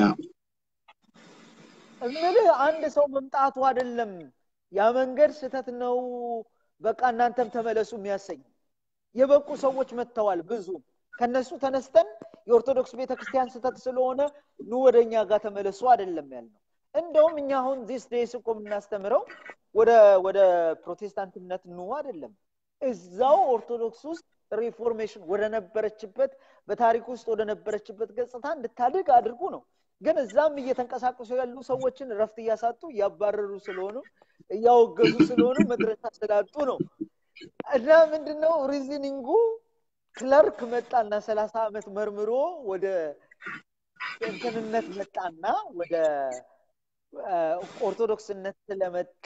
እምልህ አንድ ሰው መምጣቱ አይደለም ያ መንገድ ስህተት ነው፣ በቃ እናንተም ተመለሱ የሚያሰኝ የበቁ ሰዎች መጥተዋል። ብዙ ከነሱ ተነስተን የኦርቶዶክስ ቤተክርስቲያን ስህተት ስለሆነ ኑ ወደ እኛ ጋር ተመለሱ አይደለም ያልነው። እንደውም እኛ አሁን ዚስ ዴይስ እኮ የምናስተምረው ወደ ወደ ፕሮቴስታንት እምነት ኑ አይደለም፣ እዛው ኦርቶዶክስ ውስጥ ሪፎርሜሽን ወደ ነበረችበት በታሪክ ውስጥ ወደ ነበረችበት ገጽታ እንድታድግ አድርጉ ነው። ግን እዛም እየተንቀሳቀሱ ያሉ ሰዎችን እረፍት እያሳጡ እያባረሩ ስለሆኑ እያወገዙ ስለሆኑ መድረሻ ስላጡ ነው። እና ምንድነው ሪዝኒንጉ ክለርክ መጣና ሰላሳ ዓመት መርምሮ ወደ እንትንነት መጣና ወደ አ፣ ኦርቶዶክስነት ስለመጣ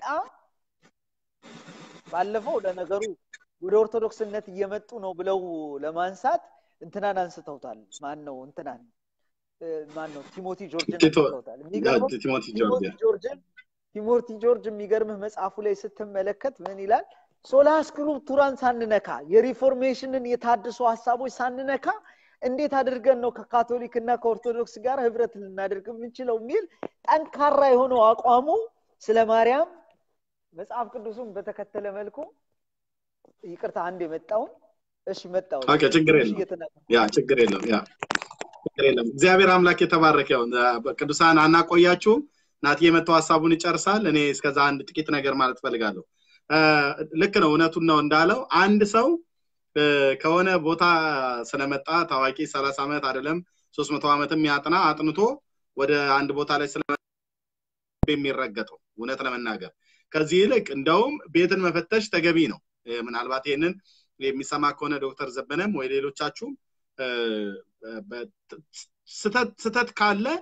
ባለፈው ለነገሩ ወደ ኦርቶዶክስነት እየመጡ ነው ብለው ለማንሳት እንትናን አንስተውታል። ማን ነው እንትናን እ፣ ማን ነው ቲሞቲ ጆርጅን ቲቶ- አንስተውታል። የሚገርመው ቲሞቲ ቲሞቲ ጆርጅ ጆርጅን ቲሞቲ ጆርጅ የሚገርምህ መጽሐፉ ላይ ስትመለከት ምን ይላል? ሶላ ስክሪፕቱራን ሳንነካ የሪፎርሜሽንን የታድሶ ሀሳቦች ሳንነካ እንዴት አድርገን ነው ከካቶሊክ እና ከኦርቶዶክስ ጋር ህብረት ልናደርግ የምንችለው የሚል ጠንካራ የሆነው አቋሙ ስለ ማርያም መጽሐፍ ቅዱሱን በተከተለ መልኩ ይቅርታ አንድ የመጣውን እሺ መጣው ኦኬ፣ ችግር ትንሽ የለም። እየተናገርኩ ያ ችግር የለም። ያ ችግር የለም። እግዚአብሔር አምላክ የተባረከ ይሁን። ቅዱሳን አናቆያችሁም። ናቲ የመጣው ሀሳቡን ይጨርሳል። እኔ እስከዛ አንድ ጥቂት ነገር ማለት ፈልጋለሁ። እ፣ ልክ ነው፣ እውነቱን ነው እንዳለው አንድ ሰው እ፣ ከሆነ ቦታ ስለመጣ ታዋቂ ሰላሳ ዓመት አይደለም ሶስት መቶ ዓመትም ያጥና አጥንቶ ወደ አንድ ቦታ ላይ ስለ የሚረገጠው እውነት ለመናገር ከዚህ ይልቅ እንደውም ቤትን መፈተሽ ተገቢ ነው። እ፣ ምናልባት ይህንን የሚሰማ ከሆነ ዶክተር ዘበነም ወይ ሌሎቻችሁም እ፣ በ- ስተት ስተት ካለ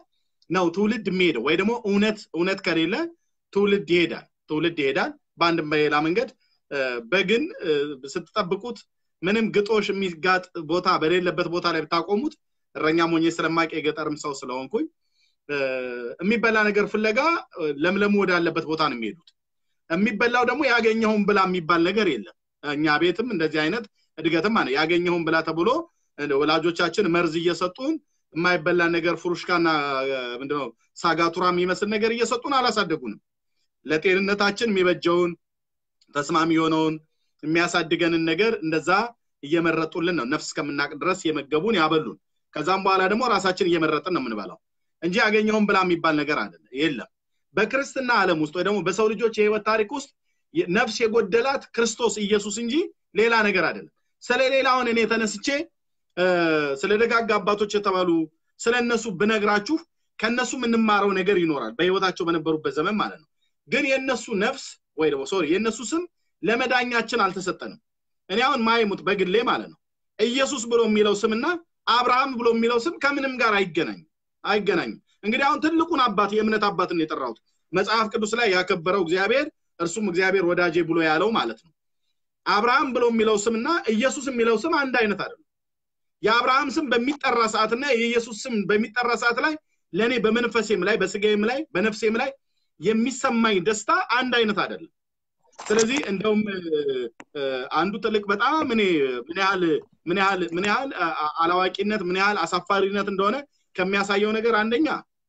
ነው ትውልድ የሚሄደው ወይ ደግሞ እውነት እውነት ከሌለ ትውልድ ይሄዳል ትውልድ ይሄዳል በአንድም በሌላ መንገድ በግን ስትጠብቁት ምንም ግጦሽ የሚጋጥ ቦታ በሌለበት ቦታ ላይ ብታቆሙት እረኛ ሞኜ ስለማቅ የገጠርም ሰው ስለሆንኩኝ የሚበላ ነገር ፍለጋ ለምለሙ ወዳለበት ቦታ ነው የሚሄዱት የሚበላው ደግሞ ያገኘውን ብላ የሚባል ነገር የለም እኛ ቤትም እንደዚህ አይነት እድገትም አለ ያገኘውን ብላ ተብሎ ወላጆቻችን መርዝ እየሰጡን የማይበላ ነገር ፍሩሽካና ምንድነው ሳጋቱራ የሚመስል ነገር እየሰጡን አላሳደጉንም ለጤንነታችን የሚበጀውን ተስማሚ የሆነውን የሚያሳድገንን ነገር እንደዛ እየመረጡልን ነው ነፍስ እስከምናቅ ድረስ የመገቡን ያበሉን ከዛም በኋላ ደግሞ ራሳችን እየመረጥን ነው የምንበላው እንጂ ያገኘውን ብላ የሚባል ነገር አለ የለም በክርስትና ዓለም ውስጥ ወይ ደግሞ በሰው ልጆች የህይወት ታሪክ ውስጥ ነፍስ የጎደላት ክርስቶስ ኢየሱስ እንጂ ሌላ ነገር አይደለም ስለ ሌላውን እኔ ተነስቼ ስለ ደጋግ አባቶች የተባሉ ስለ እነሱ ብነግራችሁ ከእነሱ የምንማረው ነገር ይኖራል በህይወታቸው በነበሩበት ዘመን ማለት ነው ግን የእነሱ ነፍስ ወይ ደግሞ ሶሪ የእነሱ ስም ለመዳኛችን አልተሰጠንም እኔ አሁን ማይሙት በግሌ ማለት ነው ኢየሱስ ብሎ የሚለው ስምና አብርሃም ብሎ የሚለው ስም ከምንም ጋር አይገናኝም አይገናኝም እንግዲህ አሁን ትልቁን አባት የእምነት አባትን የጠራሁት መጽሐፍ ቅዱስ ላይ ያከበረው እግዚአብሔር እርሱም እግዚአብሔር ወዳጄ ብሎ ያለው ማለት ነው አብርሃም ብሎ የሚለው ስምና ኢየሱስ የሚለው ስም አንድ አይነት አይደለም የአብርሃም ስም በሚጠራ ሰዓትና የኢየሱስ ስም በሚጠራ ሰዓት ላይ ለእኔ በመንፈሴም ላይ በስጋዬም ላይ በነፍሴም ላይ የሚሰማኝ ደስታ አንድ አይነት አይደለም ስለዚህ እንደውም አንዱ ትልቅ በጣም እኔ ምን ያህል ምን ያህል ምን ያህል አላዋቂነት ምን ያህል አሳፋሪነት እንደሆነ ከሚያሳየው ነገር አንደኛ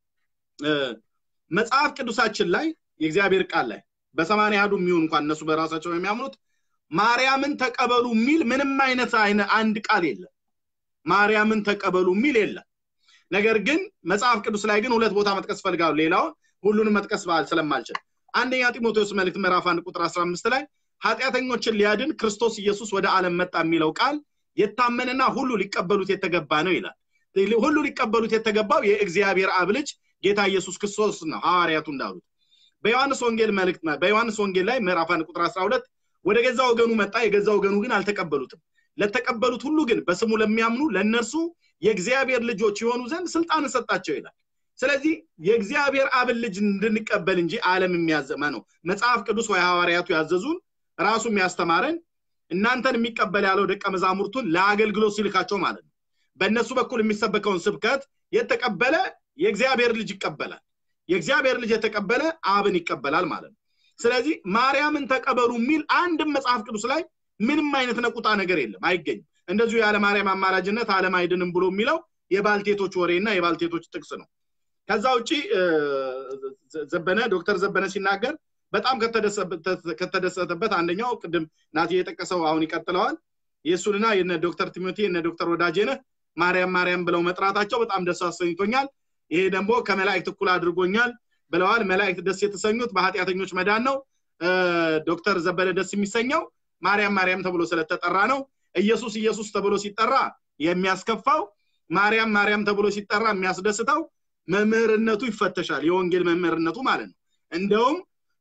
መጽሐፍ ቅዱሳችን ላይ የእግዚአብሔር ቃል ላይ በሰማንያ አሐዱ የሚሆን እንኳን እነሱ በራሳቸው የሚያምኑት ማርያምን ተቀበሉ የሚል ምንም አይነት አንድ ቃል የለም ማርያምን ተቀበሉ የሚል የለም ነገር ግን መጽሐፍ ቅዱስ ላይ ግን ሁለት ቦታ መጥቀስ ፈልጋሉ ሌላውን ሁሉንም መጥቀስ ስለማልችል አንደኛ ጢሞቴዎስ መልእክት ምዕራፍ አንድ ቁጥር 15 ላይ ኃጢአተኞችን ሊያድን ክርስቶስ ኢየሱስ ወደ ዓለም መጣ የሚለው ቃል የታመነና ሁሉ ሊቀበሉት የተገባ ነው ይላል ሁሉ ሊቀበሉት የተገባው የእግዚአብሔር አብ ልጅ ጌታ ኢየሱስ ክርስቶስ ነው ሐዋርያቱ እንዳሉት በዮሐንስ ወንጌል መልእክት በዮሐንስ ወንጌል ላይ ምዕራፍ አንድ ቁጥር 12 ወደ ገዛ ወገኑ መጣ የገዛ ወገኑ ግን አልተቀበሉትም ለተቀበሉት ሁሉ ግን በስሙ ለሚያምኑ ለእነርሱ የእግዚአብሔር ልጆች የሆኑ ዘንድ ስልጣን ሰጣቸው ይላል ስለዚህ የእግዚአብሔር አብን ልጅ እንድንቀበል እንጂ ዓለም የሚያዘመ ነው መጽሐፍ ቅዱስ ወይ ሐዋርያቱ ያዘዙን ራሱ የሚያስተማረን እናንተን የሚቀበል ያለው ደቀ መዛሙርቱን ለአገልግሎት ሲልካቸው ማለት ነው በእነሱ በኩል የሚሰበከውን ስብከት የተቀበለ የእግዚአብሔር ልጅ ይቀበላል የእግዚአብሔር ልጅ የተቀበለ አብን ይቀበላል ማለት ነው ስለዚህ ማርያምን ተቀበሉ የሚል አንድም መጽሐፍ ቅዱስ ላይ ምንም አይነት ነቁጣ ነገር የለም አይገኝም እንደዚሁ ያለ ማርያም አማላጅነት አለም አይድንም ብሎ የሚለው የባልቴቶች ወሬና የባልቴቶች ጥቅስ ነው ከዛ ውጭ ዘበነ ዶክተር ዘበነ ሲናገር በጣም ከተደሰተበት አንደኛው ቅድም ናቲ የጠቀሰው አሁን ይቀጥለዋል የእሱንና የነ ዶክተር ቲሞቴ የነ ዶክተር ወዳጄነህ ማርያም ማርያም ብለው መጥራታቸው በጣም ደስ አሰኝቶኛል ይሄ ደግሞ ከመላእክት እኩል አድርጎኛል ብለዋል መላእክት ደስ የተሰኙት በኃጢአተኞች መዳን ነው ዶክተር ዘበነ ደስ የሚሰኘው ማርያም ማርያም ተብሎ ስለተጠራ ነው ኢየሱስ ኢየሱስ ተብሎ ሲጠራ የሚያስከፋው ማርያም ማርያም ተብሎ ሲጠራ የሚያስደስተው መምህርነቱ ይፈተሻል የወንጌል መምህርነቱ ማለት ነው እንደውም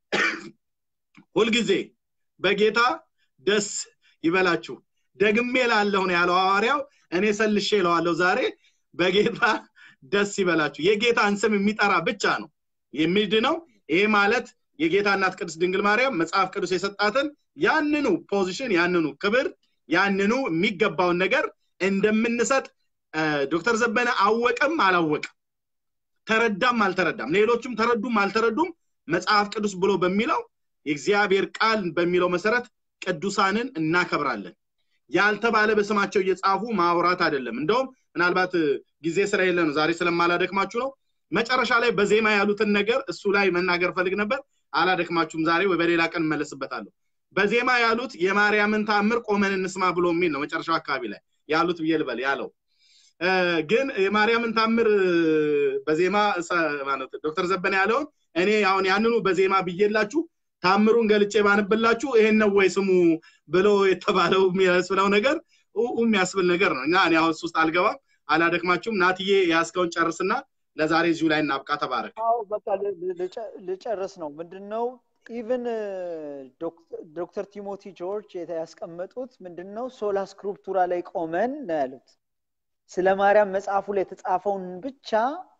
ሁልጊዜ በጌታ ደስ ይበላችሁ ደግሜ ላለሁ ነው ያለው ሐዋርያው እኔ ሰልሼ ለዋለሁ ዛሬ በጌታ ደስ ይበላችሁ የጌታን ስም የሚጠራ ብቻ ነው የሚድነው ይሄ ማለት የጌታ እናት ቅድስት ድንግል ማርያም መጽሐፍ ቅዱስ የሰጣትን ያንኑ ፖዚሽን ያንኑ ክብር ያንኑ የሚገባውን ነገር እንደምንሰጥ ዶክተር ዘበነ አወቅም አላወቅም ተረዳም አልተረዳም ሌሎችም ተረዱም አልተረዱም መጽሐፍ ቅዱስ ብሎ በሚለው የእግዚአብሔር ቃል በሚለው መሰረት ቅዱሳንን እናከብራለን ያልተባለ በስማቸው እየጻፉ ማውራት አይደለም እንደውም ምናልባት ጊዜ ስለሌለ ነው ዛሬ ስለማላደክማችሁ ነው መጨረሻ ላይ በዜማ ያሉትን ነገር እሱ ላይ መናገር ፈልግ ነበር አላደክማችሁም ዛሬ ወይ በሌላ ቀን እመለስበታለሁ በዜማ ያሉት የማርያምን ታምር ቆመን እንስማ ብሎ የሚል ነው መጨረሻው አካባቢ ላይ ያሉት ብዬ ልበል ያለው ግን የማርያምን ታምር በዜማ ማለት ዶክተር ዘበነ ያለውን እኔ አሁን ያንኑ በዜማ ብዬላችሁ ታምሩን ገልጬ ባንብላችሁ ይሄን ነው ወይ ስሙ ብሎ የተባለው የሚያስብለው ነገር የሚያስብል ነገር ነው እና እኔ አሁን ውስጥ አልገባም አላደክማችሁም ናትዬ ያስከውን ጨርስና ለዛሬ እዚሁ ላይ እናብቃ ተባረክ አዎ በቃ ልጨርስ ነው ምንድነው ኢቨን ዶክተር ቲሞቲ ጆርጅ ያስቀመጡት ምንድነው ሶላ ስክሪፕቱራ ላይ ቆመን ነው ያሉት ስለ ማርያም መጽሐፉ ላይ የተጻፈውን ብቻ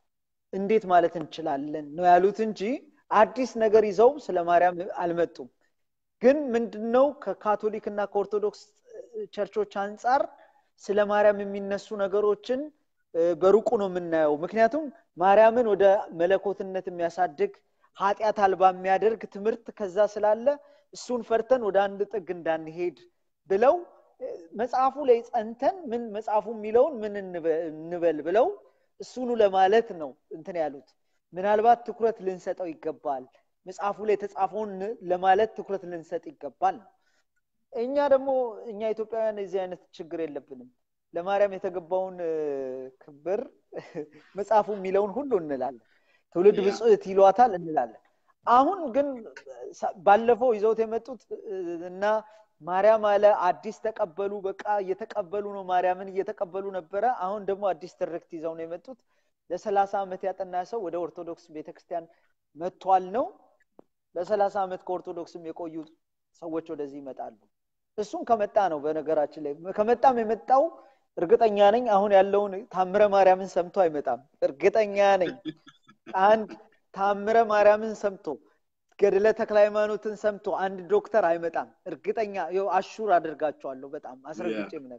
እንዴት ማለት እንችላለን ነው ያሉት እንጂ አዲስ ነገር ይዘው ስለ ማርያም አልመጡም ግን ምንድነው ከካቶሊክ እና ከኦርቶዶክስ ቸርቾች አንጻር ስለ ማርያም የሚነሱ ነገሮችን በሩቁ ነው የምናየው ምክንያቱም ማርያምን ወደ መለኮትነት የሚያሳድግ ኃጢአት አልባ የሚያደርግ ትምህርት ከዛ ስላለ እሱን ፈርተን ወደ አንድ ጥግ እንዳንሄድ ብለው መጽሐፉ ላይ ጸንተን ምን መጽሐፉ የሚለውን ምን እንበል ብለው እሱኑ ለማለት ነው እንትን ያሉት ምናልባት ትኩረት ልንሰጠው ይገባል መጽሐፉ ላይ የተጻፈውን ለማለት ትኩረት ልንሰጥ ይገባል እኛ ደግሞ እኛ ኢትዮጵያውያን የዚህ አይነት ችግር የለብንም ለማርያም የተገባውን ክብር መጽሐፉ የሚለውን ሁሉ እንላለን ትውልድ ብጽዕት ይሏታል እንላለን አሁን ግን ባለፈው ይዘውት የመጡት እና ማርያም አለ አዲስ ተቀበሉ በቃ እየተቀበሉ ነው ማርያምን እየተቀበሉ ነበረ አሁን ደግሞ አዲስ ትርክት ይዘው ነው የመጡት ለሰላሳ ዓመት ያጠና ሰው ወደ ኦርቶዶክስ ቤተክርስቲያን መጥቷል ነው ለሰላሳ ዓመት ከኦርቶዶክስም የቆዩ ሰዎች ወደዚህ ይመጣሉ እሱም ከመጣ ነው በነገራችን ላይ ከመጣም የመጣው እርግጠኛ ነኝ አሁን ያለውን ታምረ ማርያምን ሰምቶ አይመጣም እርግጠኛ ነኝ አንድ ታምረ ማርያምን ሰምቶ ገድለ ተክለ ሃይማኖትን ሰምቶ አንድ ዶክተር አይመጣም እርግጠኛ አሹር አድርጋቸዋለሁ በጣም አስረግጬ ምነግ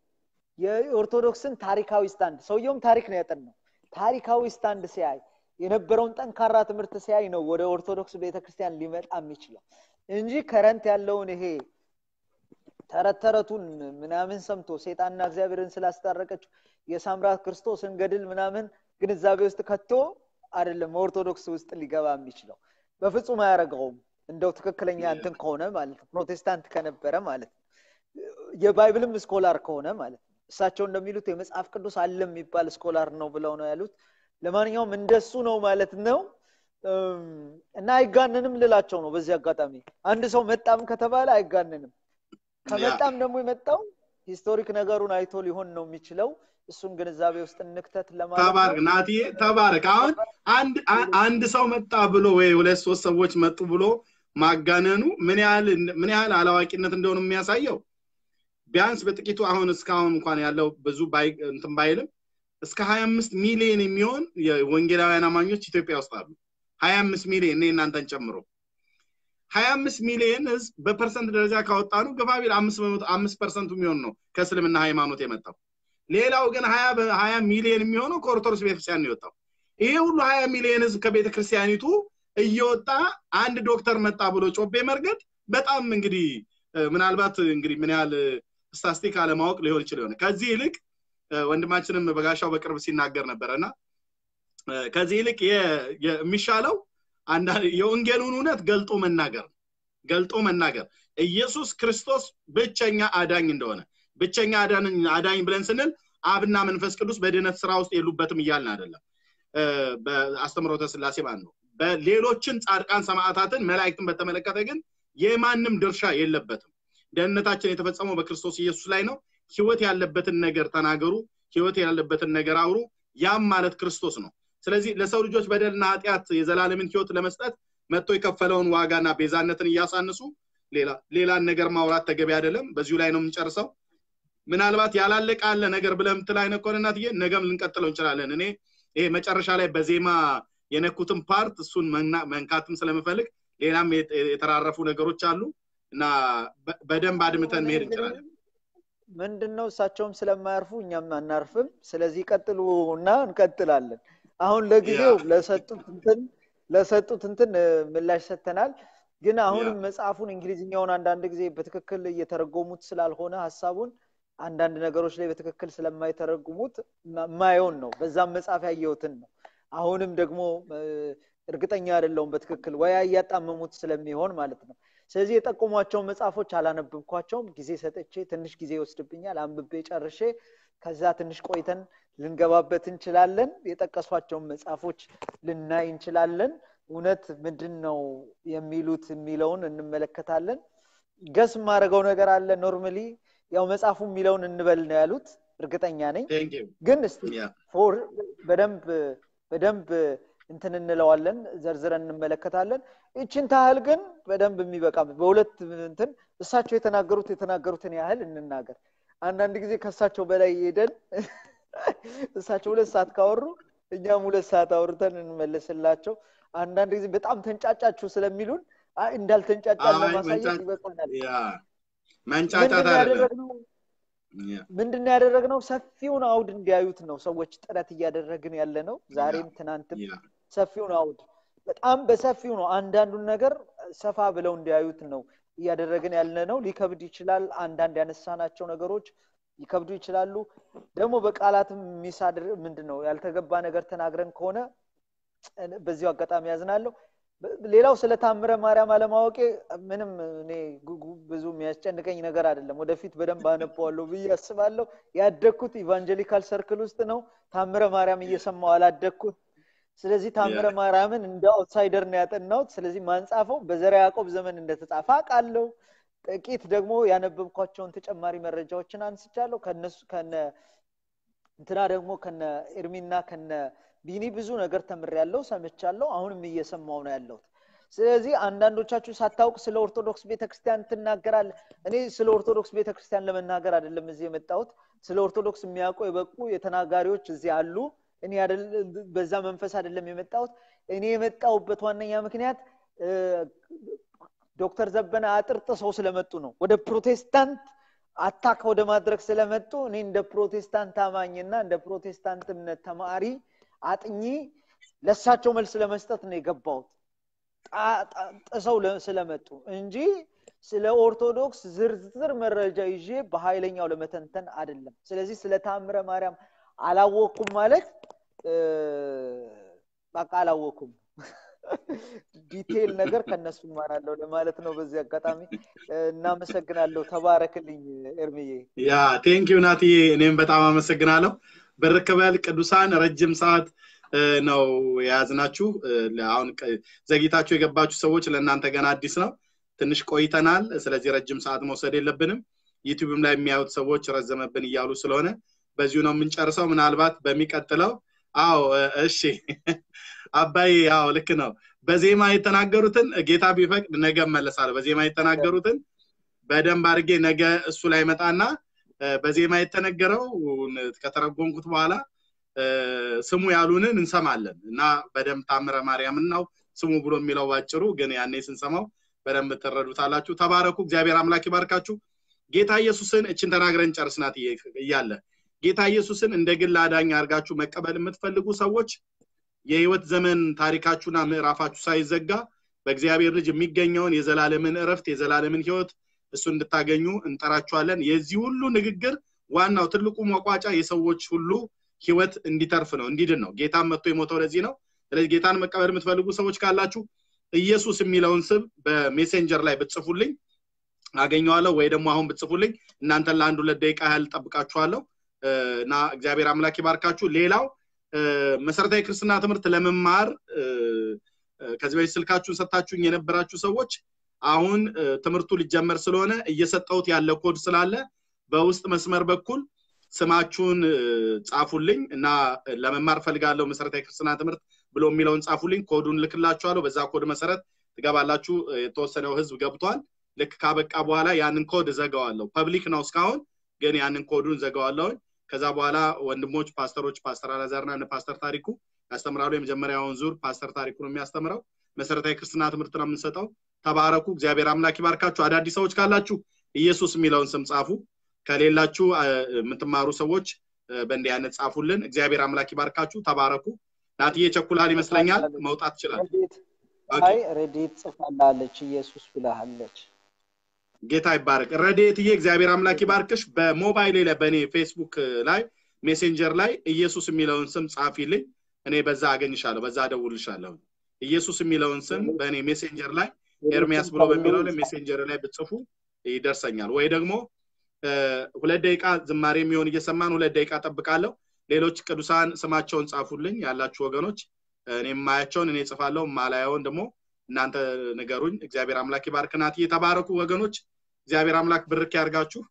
የኦርቶዶክስን ታሪካዊ ስታንድ ሰውየውም ታሪክ ነው ያጠናው ታሪካዊ ስታንድ ሲያይ የነበረውን ጠንካራ ትምህርት ሲያይ ነው ወደ ኦርቶዶክስ ቤተክርስቲያን ሊመጣ የሚችለው እንጂ ከረንት ያለውን ይሄ ተረት ተረቱን ምናምን ሰምቶ ሴጣንና እግዚአብሔርን ስላስታረቀችው የሳምራት ክርስቶስን ገድል ምናምን ግንዛቤ ውስጥ ከቶ አይደለም ኦርቶዶክስ ውስጥ ሊገባ የሚችለው በፍጹም አያደረገውም እንደው ትክክለኛ እንትን ከሆነ ማለት ነው ፕሮቴስታንት ከነበረ ማለት ነው የባይብልም ስኮላር ከሆነ ማለት ነው እሳቸው እንደሚሉት የመጽሐፍ ቅዱስ አለ የሚባል ስኮላር ነው ብለው ነው ያሉት ለማንኛውም እንደሱ ነው ማለት ነው እና አይጋንንም ልላቸው ነው በዚህ አጋጣሚ አንድ ሰው መጣም ከተባለ አይጋንንም ከመጣም ደግሞ የመጣው ሂስቶሪክ ነገሩን አይቶ ሊሆን ነው የሚችለው እሱን ግንዛቤ ውስጥ እንክተት ለማለት ተባረክ ናትዬ ተባረክ አሁን አንድ አንድ ሰው መጣ ብሎ ወይ ሁለት ሶስት ሰዎች መጡ ብሎ ማጋነኑ ምን ያህል ምን ያህል አላዋቂነት እንደሆነ የሚያሳየው ቢያንስ በጥቂቱ አሁን እስካሁን እንኳን ያለው ብዙ እንትን ባይልም እስከ 25 ሚሊዮን የሚሆን የወንጌላውያን አማኞች ኢትዮጵያ ውስጥ አሉ 25 ሚሊዮን እኔ እናንተን ጨምሮ 25 ሚሊዮን ህዝብ በፐርሰንት ደረጃ ካወጣ ነው ገፋ ቢል አምስት ፐርሰንቱ የሚሆን ነው ከእስልምና ሃይማኖት የመጣው ሌላው ግን ሀያ ሚሊዮን የሚሆነው ከኦርቶዶክስ ቤተክርስቲያን የወጣው ይሄ ሁሉ ሀያ ሚሊዮን ህዝብ ከቤተ ክርስቲያኒቱ እየወጣ አንድ ዶክተር መጣ ብሎ ጮቤ መርገጥ በጣም እንግዲህ ምናልባት እንግዲህ ምን ያህል ስታስቲክ አለማወቅ ሊሆን ይችል ሆነ ከዚህ ይልቅ ወንድማችንም በጋሻው በቅርብ ሲናገር ነበረ እና ከዚህ ይልቅ የሚሻለው የወንጌሉን እውነት ገልጦ መናገር ገልጦ መናገር ኢየሱስ ክርስቶስ ብቸኛ አዳኝ እንደሆነ ብቸኛ አዳኝ ብለን ስንል አብና መንፈስ ቅዱስ በድነት ስራ ውስጥ የሉበትም እያልን አይደለም በአስተምሮተ ስላሴ ማለት ነው በሌሎችን ጻድቃን ሰማዕታትን መላእክትን በተመለከተ ግን የማንም ድርሻ የለበትም ደህንነታችን የተፈጸመው በክርስቶስ ኢየሱስ ላይ ነው ህይወት ያለበትን ነገር ተናገሩ ህይወት ያለበትን ነገር አውሩ ያም ማለት ክርስቶስ ነው ስለዚህ ለሰው ልጆች በደልና ኃጢአት የዘላለምን ህይወት ለመስጠት መጥቶ የከፈለውን ዋጋና ቤዛነትን እያሳንሱ ሌላን ነገር ማውራት ተገቢ አይደለም በዚሁ ላይ ነው የምንጨርሰው ምናልባት ያላለቀ አለ ነገር ብለ ምትል አይነት ከሆነ እናትዬ ነገም ልንቀጥለው እንችላለን እኔ ይሄ መጨረሻ ላይ በዜማ የነኩትን ፓርት እሱን መንካትም ስለምፈልግ ሌላም የተራረፉ ነገሮች አሉ እና በደንብ አድምተን መሄድ እንችላለን ምንድን ነው እሳቸውም ስለማያርፉ እኛም አናርፍም ስለዚህ ቀጥሉ እና እንቀጥላለን አሁን ለጊዜው ለሰጡት እንትን ለሰጡት እንትን ምላሽ ሰጥተናል ግን አሁንም መጽሐፉን እንግሊዝኛውን አንዳንድ ጊዜ በትክክል እየተረጎሙት ስላልሆነ ሀሳቡን አንዳንድ ነገሮች ላይ በትክክል ስለማይተረጉሙት ማየውን ነው በዛም መጽሐፍ ያየሁትን ነው አሁንም ደግሞ እርግጠኛ አይደለውም በትክክል ወያ እያጣመሙት ስለሚሆን ማለት ነው ስለዚህ የጠቆሟቸውን መጽሐፎች አላነብብኳቸውም ጊዜ ሰጥቼ ትንሽ ጊዜ ይወስድብኛል አንብቤ ጨርሼ ከዛ ትንሽ ቆይተን ልንገባበት እንችላለን የጠቀሷቸውን መጽሐፎች ልናይ እንችላለን እውነት ምንድን ነው የሚሉት የሚለውን እንመለከታለን ገስ የማደርገው ነገር አለ ኖርማሊ ያው መጽሐፉ የሚለውን እንበል ነው ያሉት እርግጠኛ ነኝ ግን በደንብ በደንብ እንትን እንለዋለን ዘርዝረን እንመለከታለን ይችን ታህል ግን በደንብ የሚበቃ በሁለት እንትን እሳቸው የተናገሩት የተናገሩትን ያህል እንናገር አንዳንድ ጊዜ ከእሳቸው በላይ ሄደን እሳቸው ሁለት ሰዓት ካወሩ እኛም ሁለት ሰዓት አውርተን እንመለስላቸው አንዳንድ ጊዜ በጣም ተንጫጫችሁ ስለሚሉን አይ እንዳልተንጫጫን አይ፣ ለማሳየት መንጫ- ይበቃናል ያ መንጫጫት ምንድን ነው አይደለም ያደረግነው ያ፣ ምንድን ነው ያደረግነው ሰፊውን አውድ እንዲያዩት ነው ሰዎች ጥረት እያደረግን ያለ ነው ዛሬም ትናንትም ያ፣ ሰፊውን አውድ በጣም በሰፊው ነው አንዳንዱን ነገር ሰፋ ብለው እንዲያዩት ነው እያደረግን ያለ ነው ሊከብድ ይችላል አንዳንድ ያነሳናቸው ነገሮች ሊከብዱ ይችላሉ ደግሞ በቃላትም ሚሳድር ምንድን ነው ያልተገባ ነገር ተናግረን ከሆነ በዚሁ አጋጣሚ ያዝናለሁ በ- ሌላው ስለ ታምረ ማርያም አለማወቄ ምንም እኔ ጉጉ- ብዙ የሚያስጨንቀኝ ነገር አይደለም ወደፊት በደንብ አነበዋለሁ ብዬ አስባለሁ ያደግኩት ኢቫንጀሊካል ሰርክል ውስጥ ነው ታምረ ማርያም እየሰማው አላደግኩት ስለዚህ ታምረ ያ። ማርያምን እንደ አውትሳይደር ነው ያጠናሁት ስለዚህ ማንጻፈው በዘራ ያዕቆብ ዘመን እንደተጻፈ አውቃለሁ ጥቂት ደግሞ ያነበብኳቸውን ተጨማሪ መረጃዎችን አንስቻለሁ ከነሱ ከነ እንትና ደግሞ ከነ ኤርሚና ከነ ቢኒ ብዙ ነገር ተምሬያለሁ ሰምቻለሁ አሁንም እየሰማው ነው ያለሁት ስለዚህ አንዳንዶቻችሁ ሳታውቅ ስለ ኦርቶዶክስ ቤተክርስቲያን ትናገራል እኔ ስለ ኦርቶዶክስ ቤተክርስቲያን ለመናገር አይደለም እዚህ የመጣሁት ስለ ኦርቶዶክስ የሚያውቁ የበቁ የተናጋሪዎች እዚህ አሉ እኔ አይደል- በዛ መንፈስ አይደለም የመጣሁት እኔ የመጣሁበት ዋነኛ ምክንያት እ፣ ዶክተር ዘበነ አጥርጥሰው ስለመጡ ነው ወደ ፕሮቴስታንት አታክ ወደ ማድረግ ስለመጡ እኔ እንደ ፕሮቴስታንት አማኝና እንደ ፕሮቴስታንት እምነት ተማሪ አጥኚ ለሳቸው መልስ ለመስጠት ነው የገባሁት ጣ- ጣ- ጥሰው ለ- ስለመጡ እንጂ ስለ ኦርቶዶክስ ዝርዝር መረጃ ይዤ በኃይለኛው ለመተንተን አይደለም ስለዚህ ስለ ታምረ ማርያም አላወቅኩም ማለት እ፣ በቃ አላወቅኩም ዲቴይል ነገር ከነሱ እማራለሁ ለማለት ነው በዚህ አጋጣሚ እ፣ እናመሰግናለሁ ተባረክልኝ ኤርሚዬ ያ ቴንኪዩ ናትዬ እኔም በጣም አመሰግናለሁ በርከበል ቅዱሳን ረጅም ሰዓት እ፣ ነው የያዝናችሁ እ፣ አሁን ቀ- ዘግይታችሁ የገባችሁ ሰዎች ለእናንተ ገና አዲስ ነው ትንሽ ቆይተናል ስለዚህ ረጅም ሰዓት መውሰድ የለብንም ዩቲዩብም ላይ የሚያዩት ሰዎች ረዘመብን እያሉ ስለሆነ በዚሁ ነው የምንጨርሰው ምናልባት በሚቀጥለው አዎ እ፣ እሺ አባይ አዎ ልክ ነው በዜማ የተናገሩትን ጌታ ቢፈቅድ ነገ እመለሳለሁ በዜማ የተናገሩትን በደንብ አድርጌ ነገ እሱ ላይ መጣና እ፣ በዜማ የተነገረው ከተረጎምኩት በኋላ እ፣ ስሙ ያሉንን እንሰማለን እና በደንብ ታምረ ማርያምን ነው ስሙ ብሎ የሚለው ባጭሩ ግን ያኔ ስንሰማው በደንብ ትረዱታላችሁ ተባረኩ እግዚአብሔር አምላክ ይባርካችሁ ጌታ ኢየሱስን እችን ተናግረን ጨርስናት እያለ ጌታ ኢየሱስን እንደ ግል አዳኝ አድርጋችሁ መቀበል የምትፈልጉ ሰዎች የህይወት ዘመን ታሪካችሁና ምዕራፋችሁ ሳይዘጋ በእግዚአብሔር ልጅ የሚገኘውን የዘላለምን እረፍት የዘላለምን ህይወት እሱ እንድታገኙ እንጠራችኋለን የዚህ ሁሉ ንግግር ዋናው ትልቁ መቋጫ የሰዎች ሁሉ ህይወት እንዲተርፍ ነው እንዲድን ነው ጌታን መጥቶ የሞተው ለዚህ ነው ስለዚህ ጌታን መቀበል የምትፈልጉ ሰዎች ካላችሁ ኢየሱስ የሚለውን ስም በሜሴንጀር ላይ ብትጽፉልኝ አገኘዋለሁ ወይ ደግሞ አሁን ብትጽፉልኝ እናንተን ለአንድ ሁለት ደቂቃ ያህል ጠብቃችኋለሁ እ፣ እና እግዚአብሔር አምላክ ይባርካችሁ ሌላው እ፣ መሰረታዊ ክርስትና ትምህርት ለመማር እ፣ እ፣ ከዚህ በፊት ስልካችሁን ሰጥታችሁኝ የነበራችሁ ሰዎች አሁን እ፣ ትምህርቱ ሊጀመር ስለሆነ እየሰጠሁት ያለ ኮድ ስላለ በውስጥ መስመር በኩል ስማችሁን እ፣ ጻፉልኝ እና እ፣ ለመማር ፈልጋለሁ መሰረታዊ ክርስትና ትምህርት ብሎ የሚለውን ጻፉልኝ ኮዱን ልክላችኋለሁ በዛ ኮድ መሰረት ትገባላችሁ እ፣ የተወሰነው ህዝብ ገብቷል ልክ ካበቃ በኋላ ያንን ኮድ እዘጋዋለሁ ፐብሊክ ነው እስካሁን ግን ያንን ኮዱን ዘጋዋለሁኝ ከዛ በኋላ ወንድሞች ፓስተሮች ፓስተር አላዛርና እነ ፓስተር ታሪኩ ያስተምራሉ የመጀመሪያውን ዙር ፓስተር ታሪኩ ነው የሚያስተምረው መሰረታዊ ክርስትና ትምህርት ነው የምንሰጠው ተባረኩ እግዚአብሔር አምላክ ይባርካችሁ አዳዲስ ሰዎች ካላችሁ ኢየሱስ የሚለውን ስም ጻፉ ከሌላችሁ አ፣ የምትማሩ ሰዎች አ፣ በእንዲህ አይነት ጻፉልን እግዚአብሔር አምላክ ይባርካችሁ ተባረኩ ናትዬ ቸኩላል ይመስለኛል መውጣት ይችላል ረዴት ኦኬ። አይ ረዴት ጽፋላለች ኢየሱስ ብላሃለች ጌታ ይባረክ ረድኤትዬ እግዚአብሔር አምላክ ይባርክሽ በሞባይሌ ላይ በእኔ ፌስቡክ ላይ ሜሴንጀር ላይ ኢየሱስ የሚለውን ስም ጻፊልኝ እኔ በዛ አገኝሻለሁ በዛ አደውልሻለሁ ኢየሱስ የሚለውን ስም በእኔ ሜሴንጀር ላይ ኤርሚያስ ብሎ በሚለው ላይ ሜሴንጀር ላይ ብጽፉ ይደርሰኛል ወይ ደግሞ እ፣ ሁለት ደቂቃ ዝማሬ የሚሆን እየሰማን ሁለት ደቂቃ ጠብቃለሁ ሌሎች ቅዱሳን ስማቸውን ጻፉልኝ ያላችሁ ወገኖች እኔ የማያቸውን እኔ ጽፋለሁ ማላየውን ደግሞ እናንተ ንገሩኝ እግዚአብሔር አምላክ ይባርክ ናት የተባረኩ ወገኖች እግዚአብሔር አምላክ ብርክ ያርጋችሁ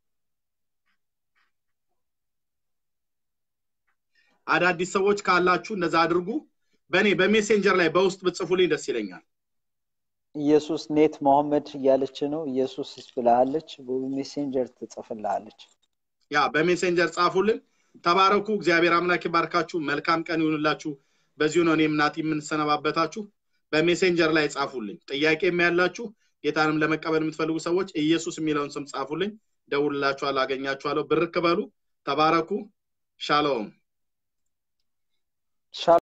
አዳዲስ ሰዎች ካላችሁ እንደዛ አድርጉ በእኔ በሜሴንጀር ላይ በውስጥ ብጽፉልኝ ደስ ይለኛል ኢየሱስ ኔት መሐመድ እያለች ነው ኢየሱስ ብላሃለች በሜሴንጀር ትጽፍልሃለች ያ በሜሴንጀር ጻፉልን ተባረኩ እግዚአብሔር አምላክ ይባርካችሁ መልካም ቀን ይሁንላችሁ በዚሁ ነው እኔም ናቲ የምንሰነባበታችሁ። በሜሴንጀር ላይ ጻፉልኝ። ጥያቄም ያላችሁ ጌታንም ለመቀበል የምትፈልጉ ሰዎች ኢየሱስ የሚለውን ስም ጻፉልኝ። ደውልላችኋለሁ፣ አገኛችኋለሁ። ብርክ በሉ። ተባረኩ። ሻሎም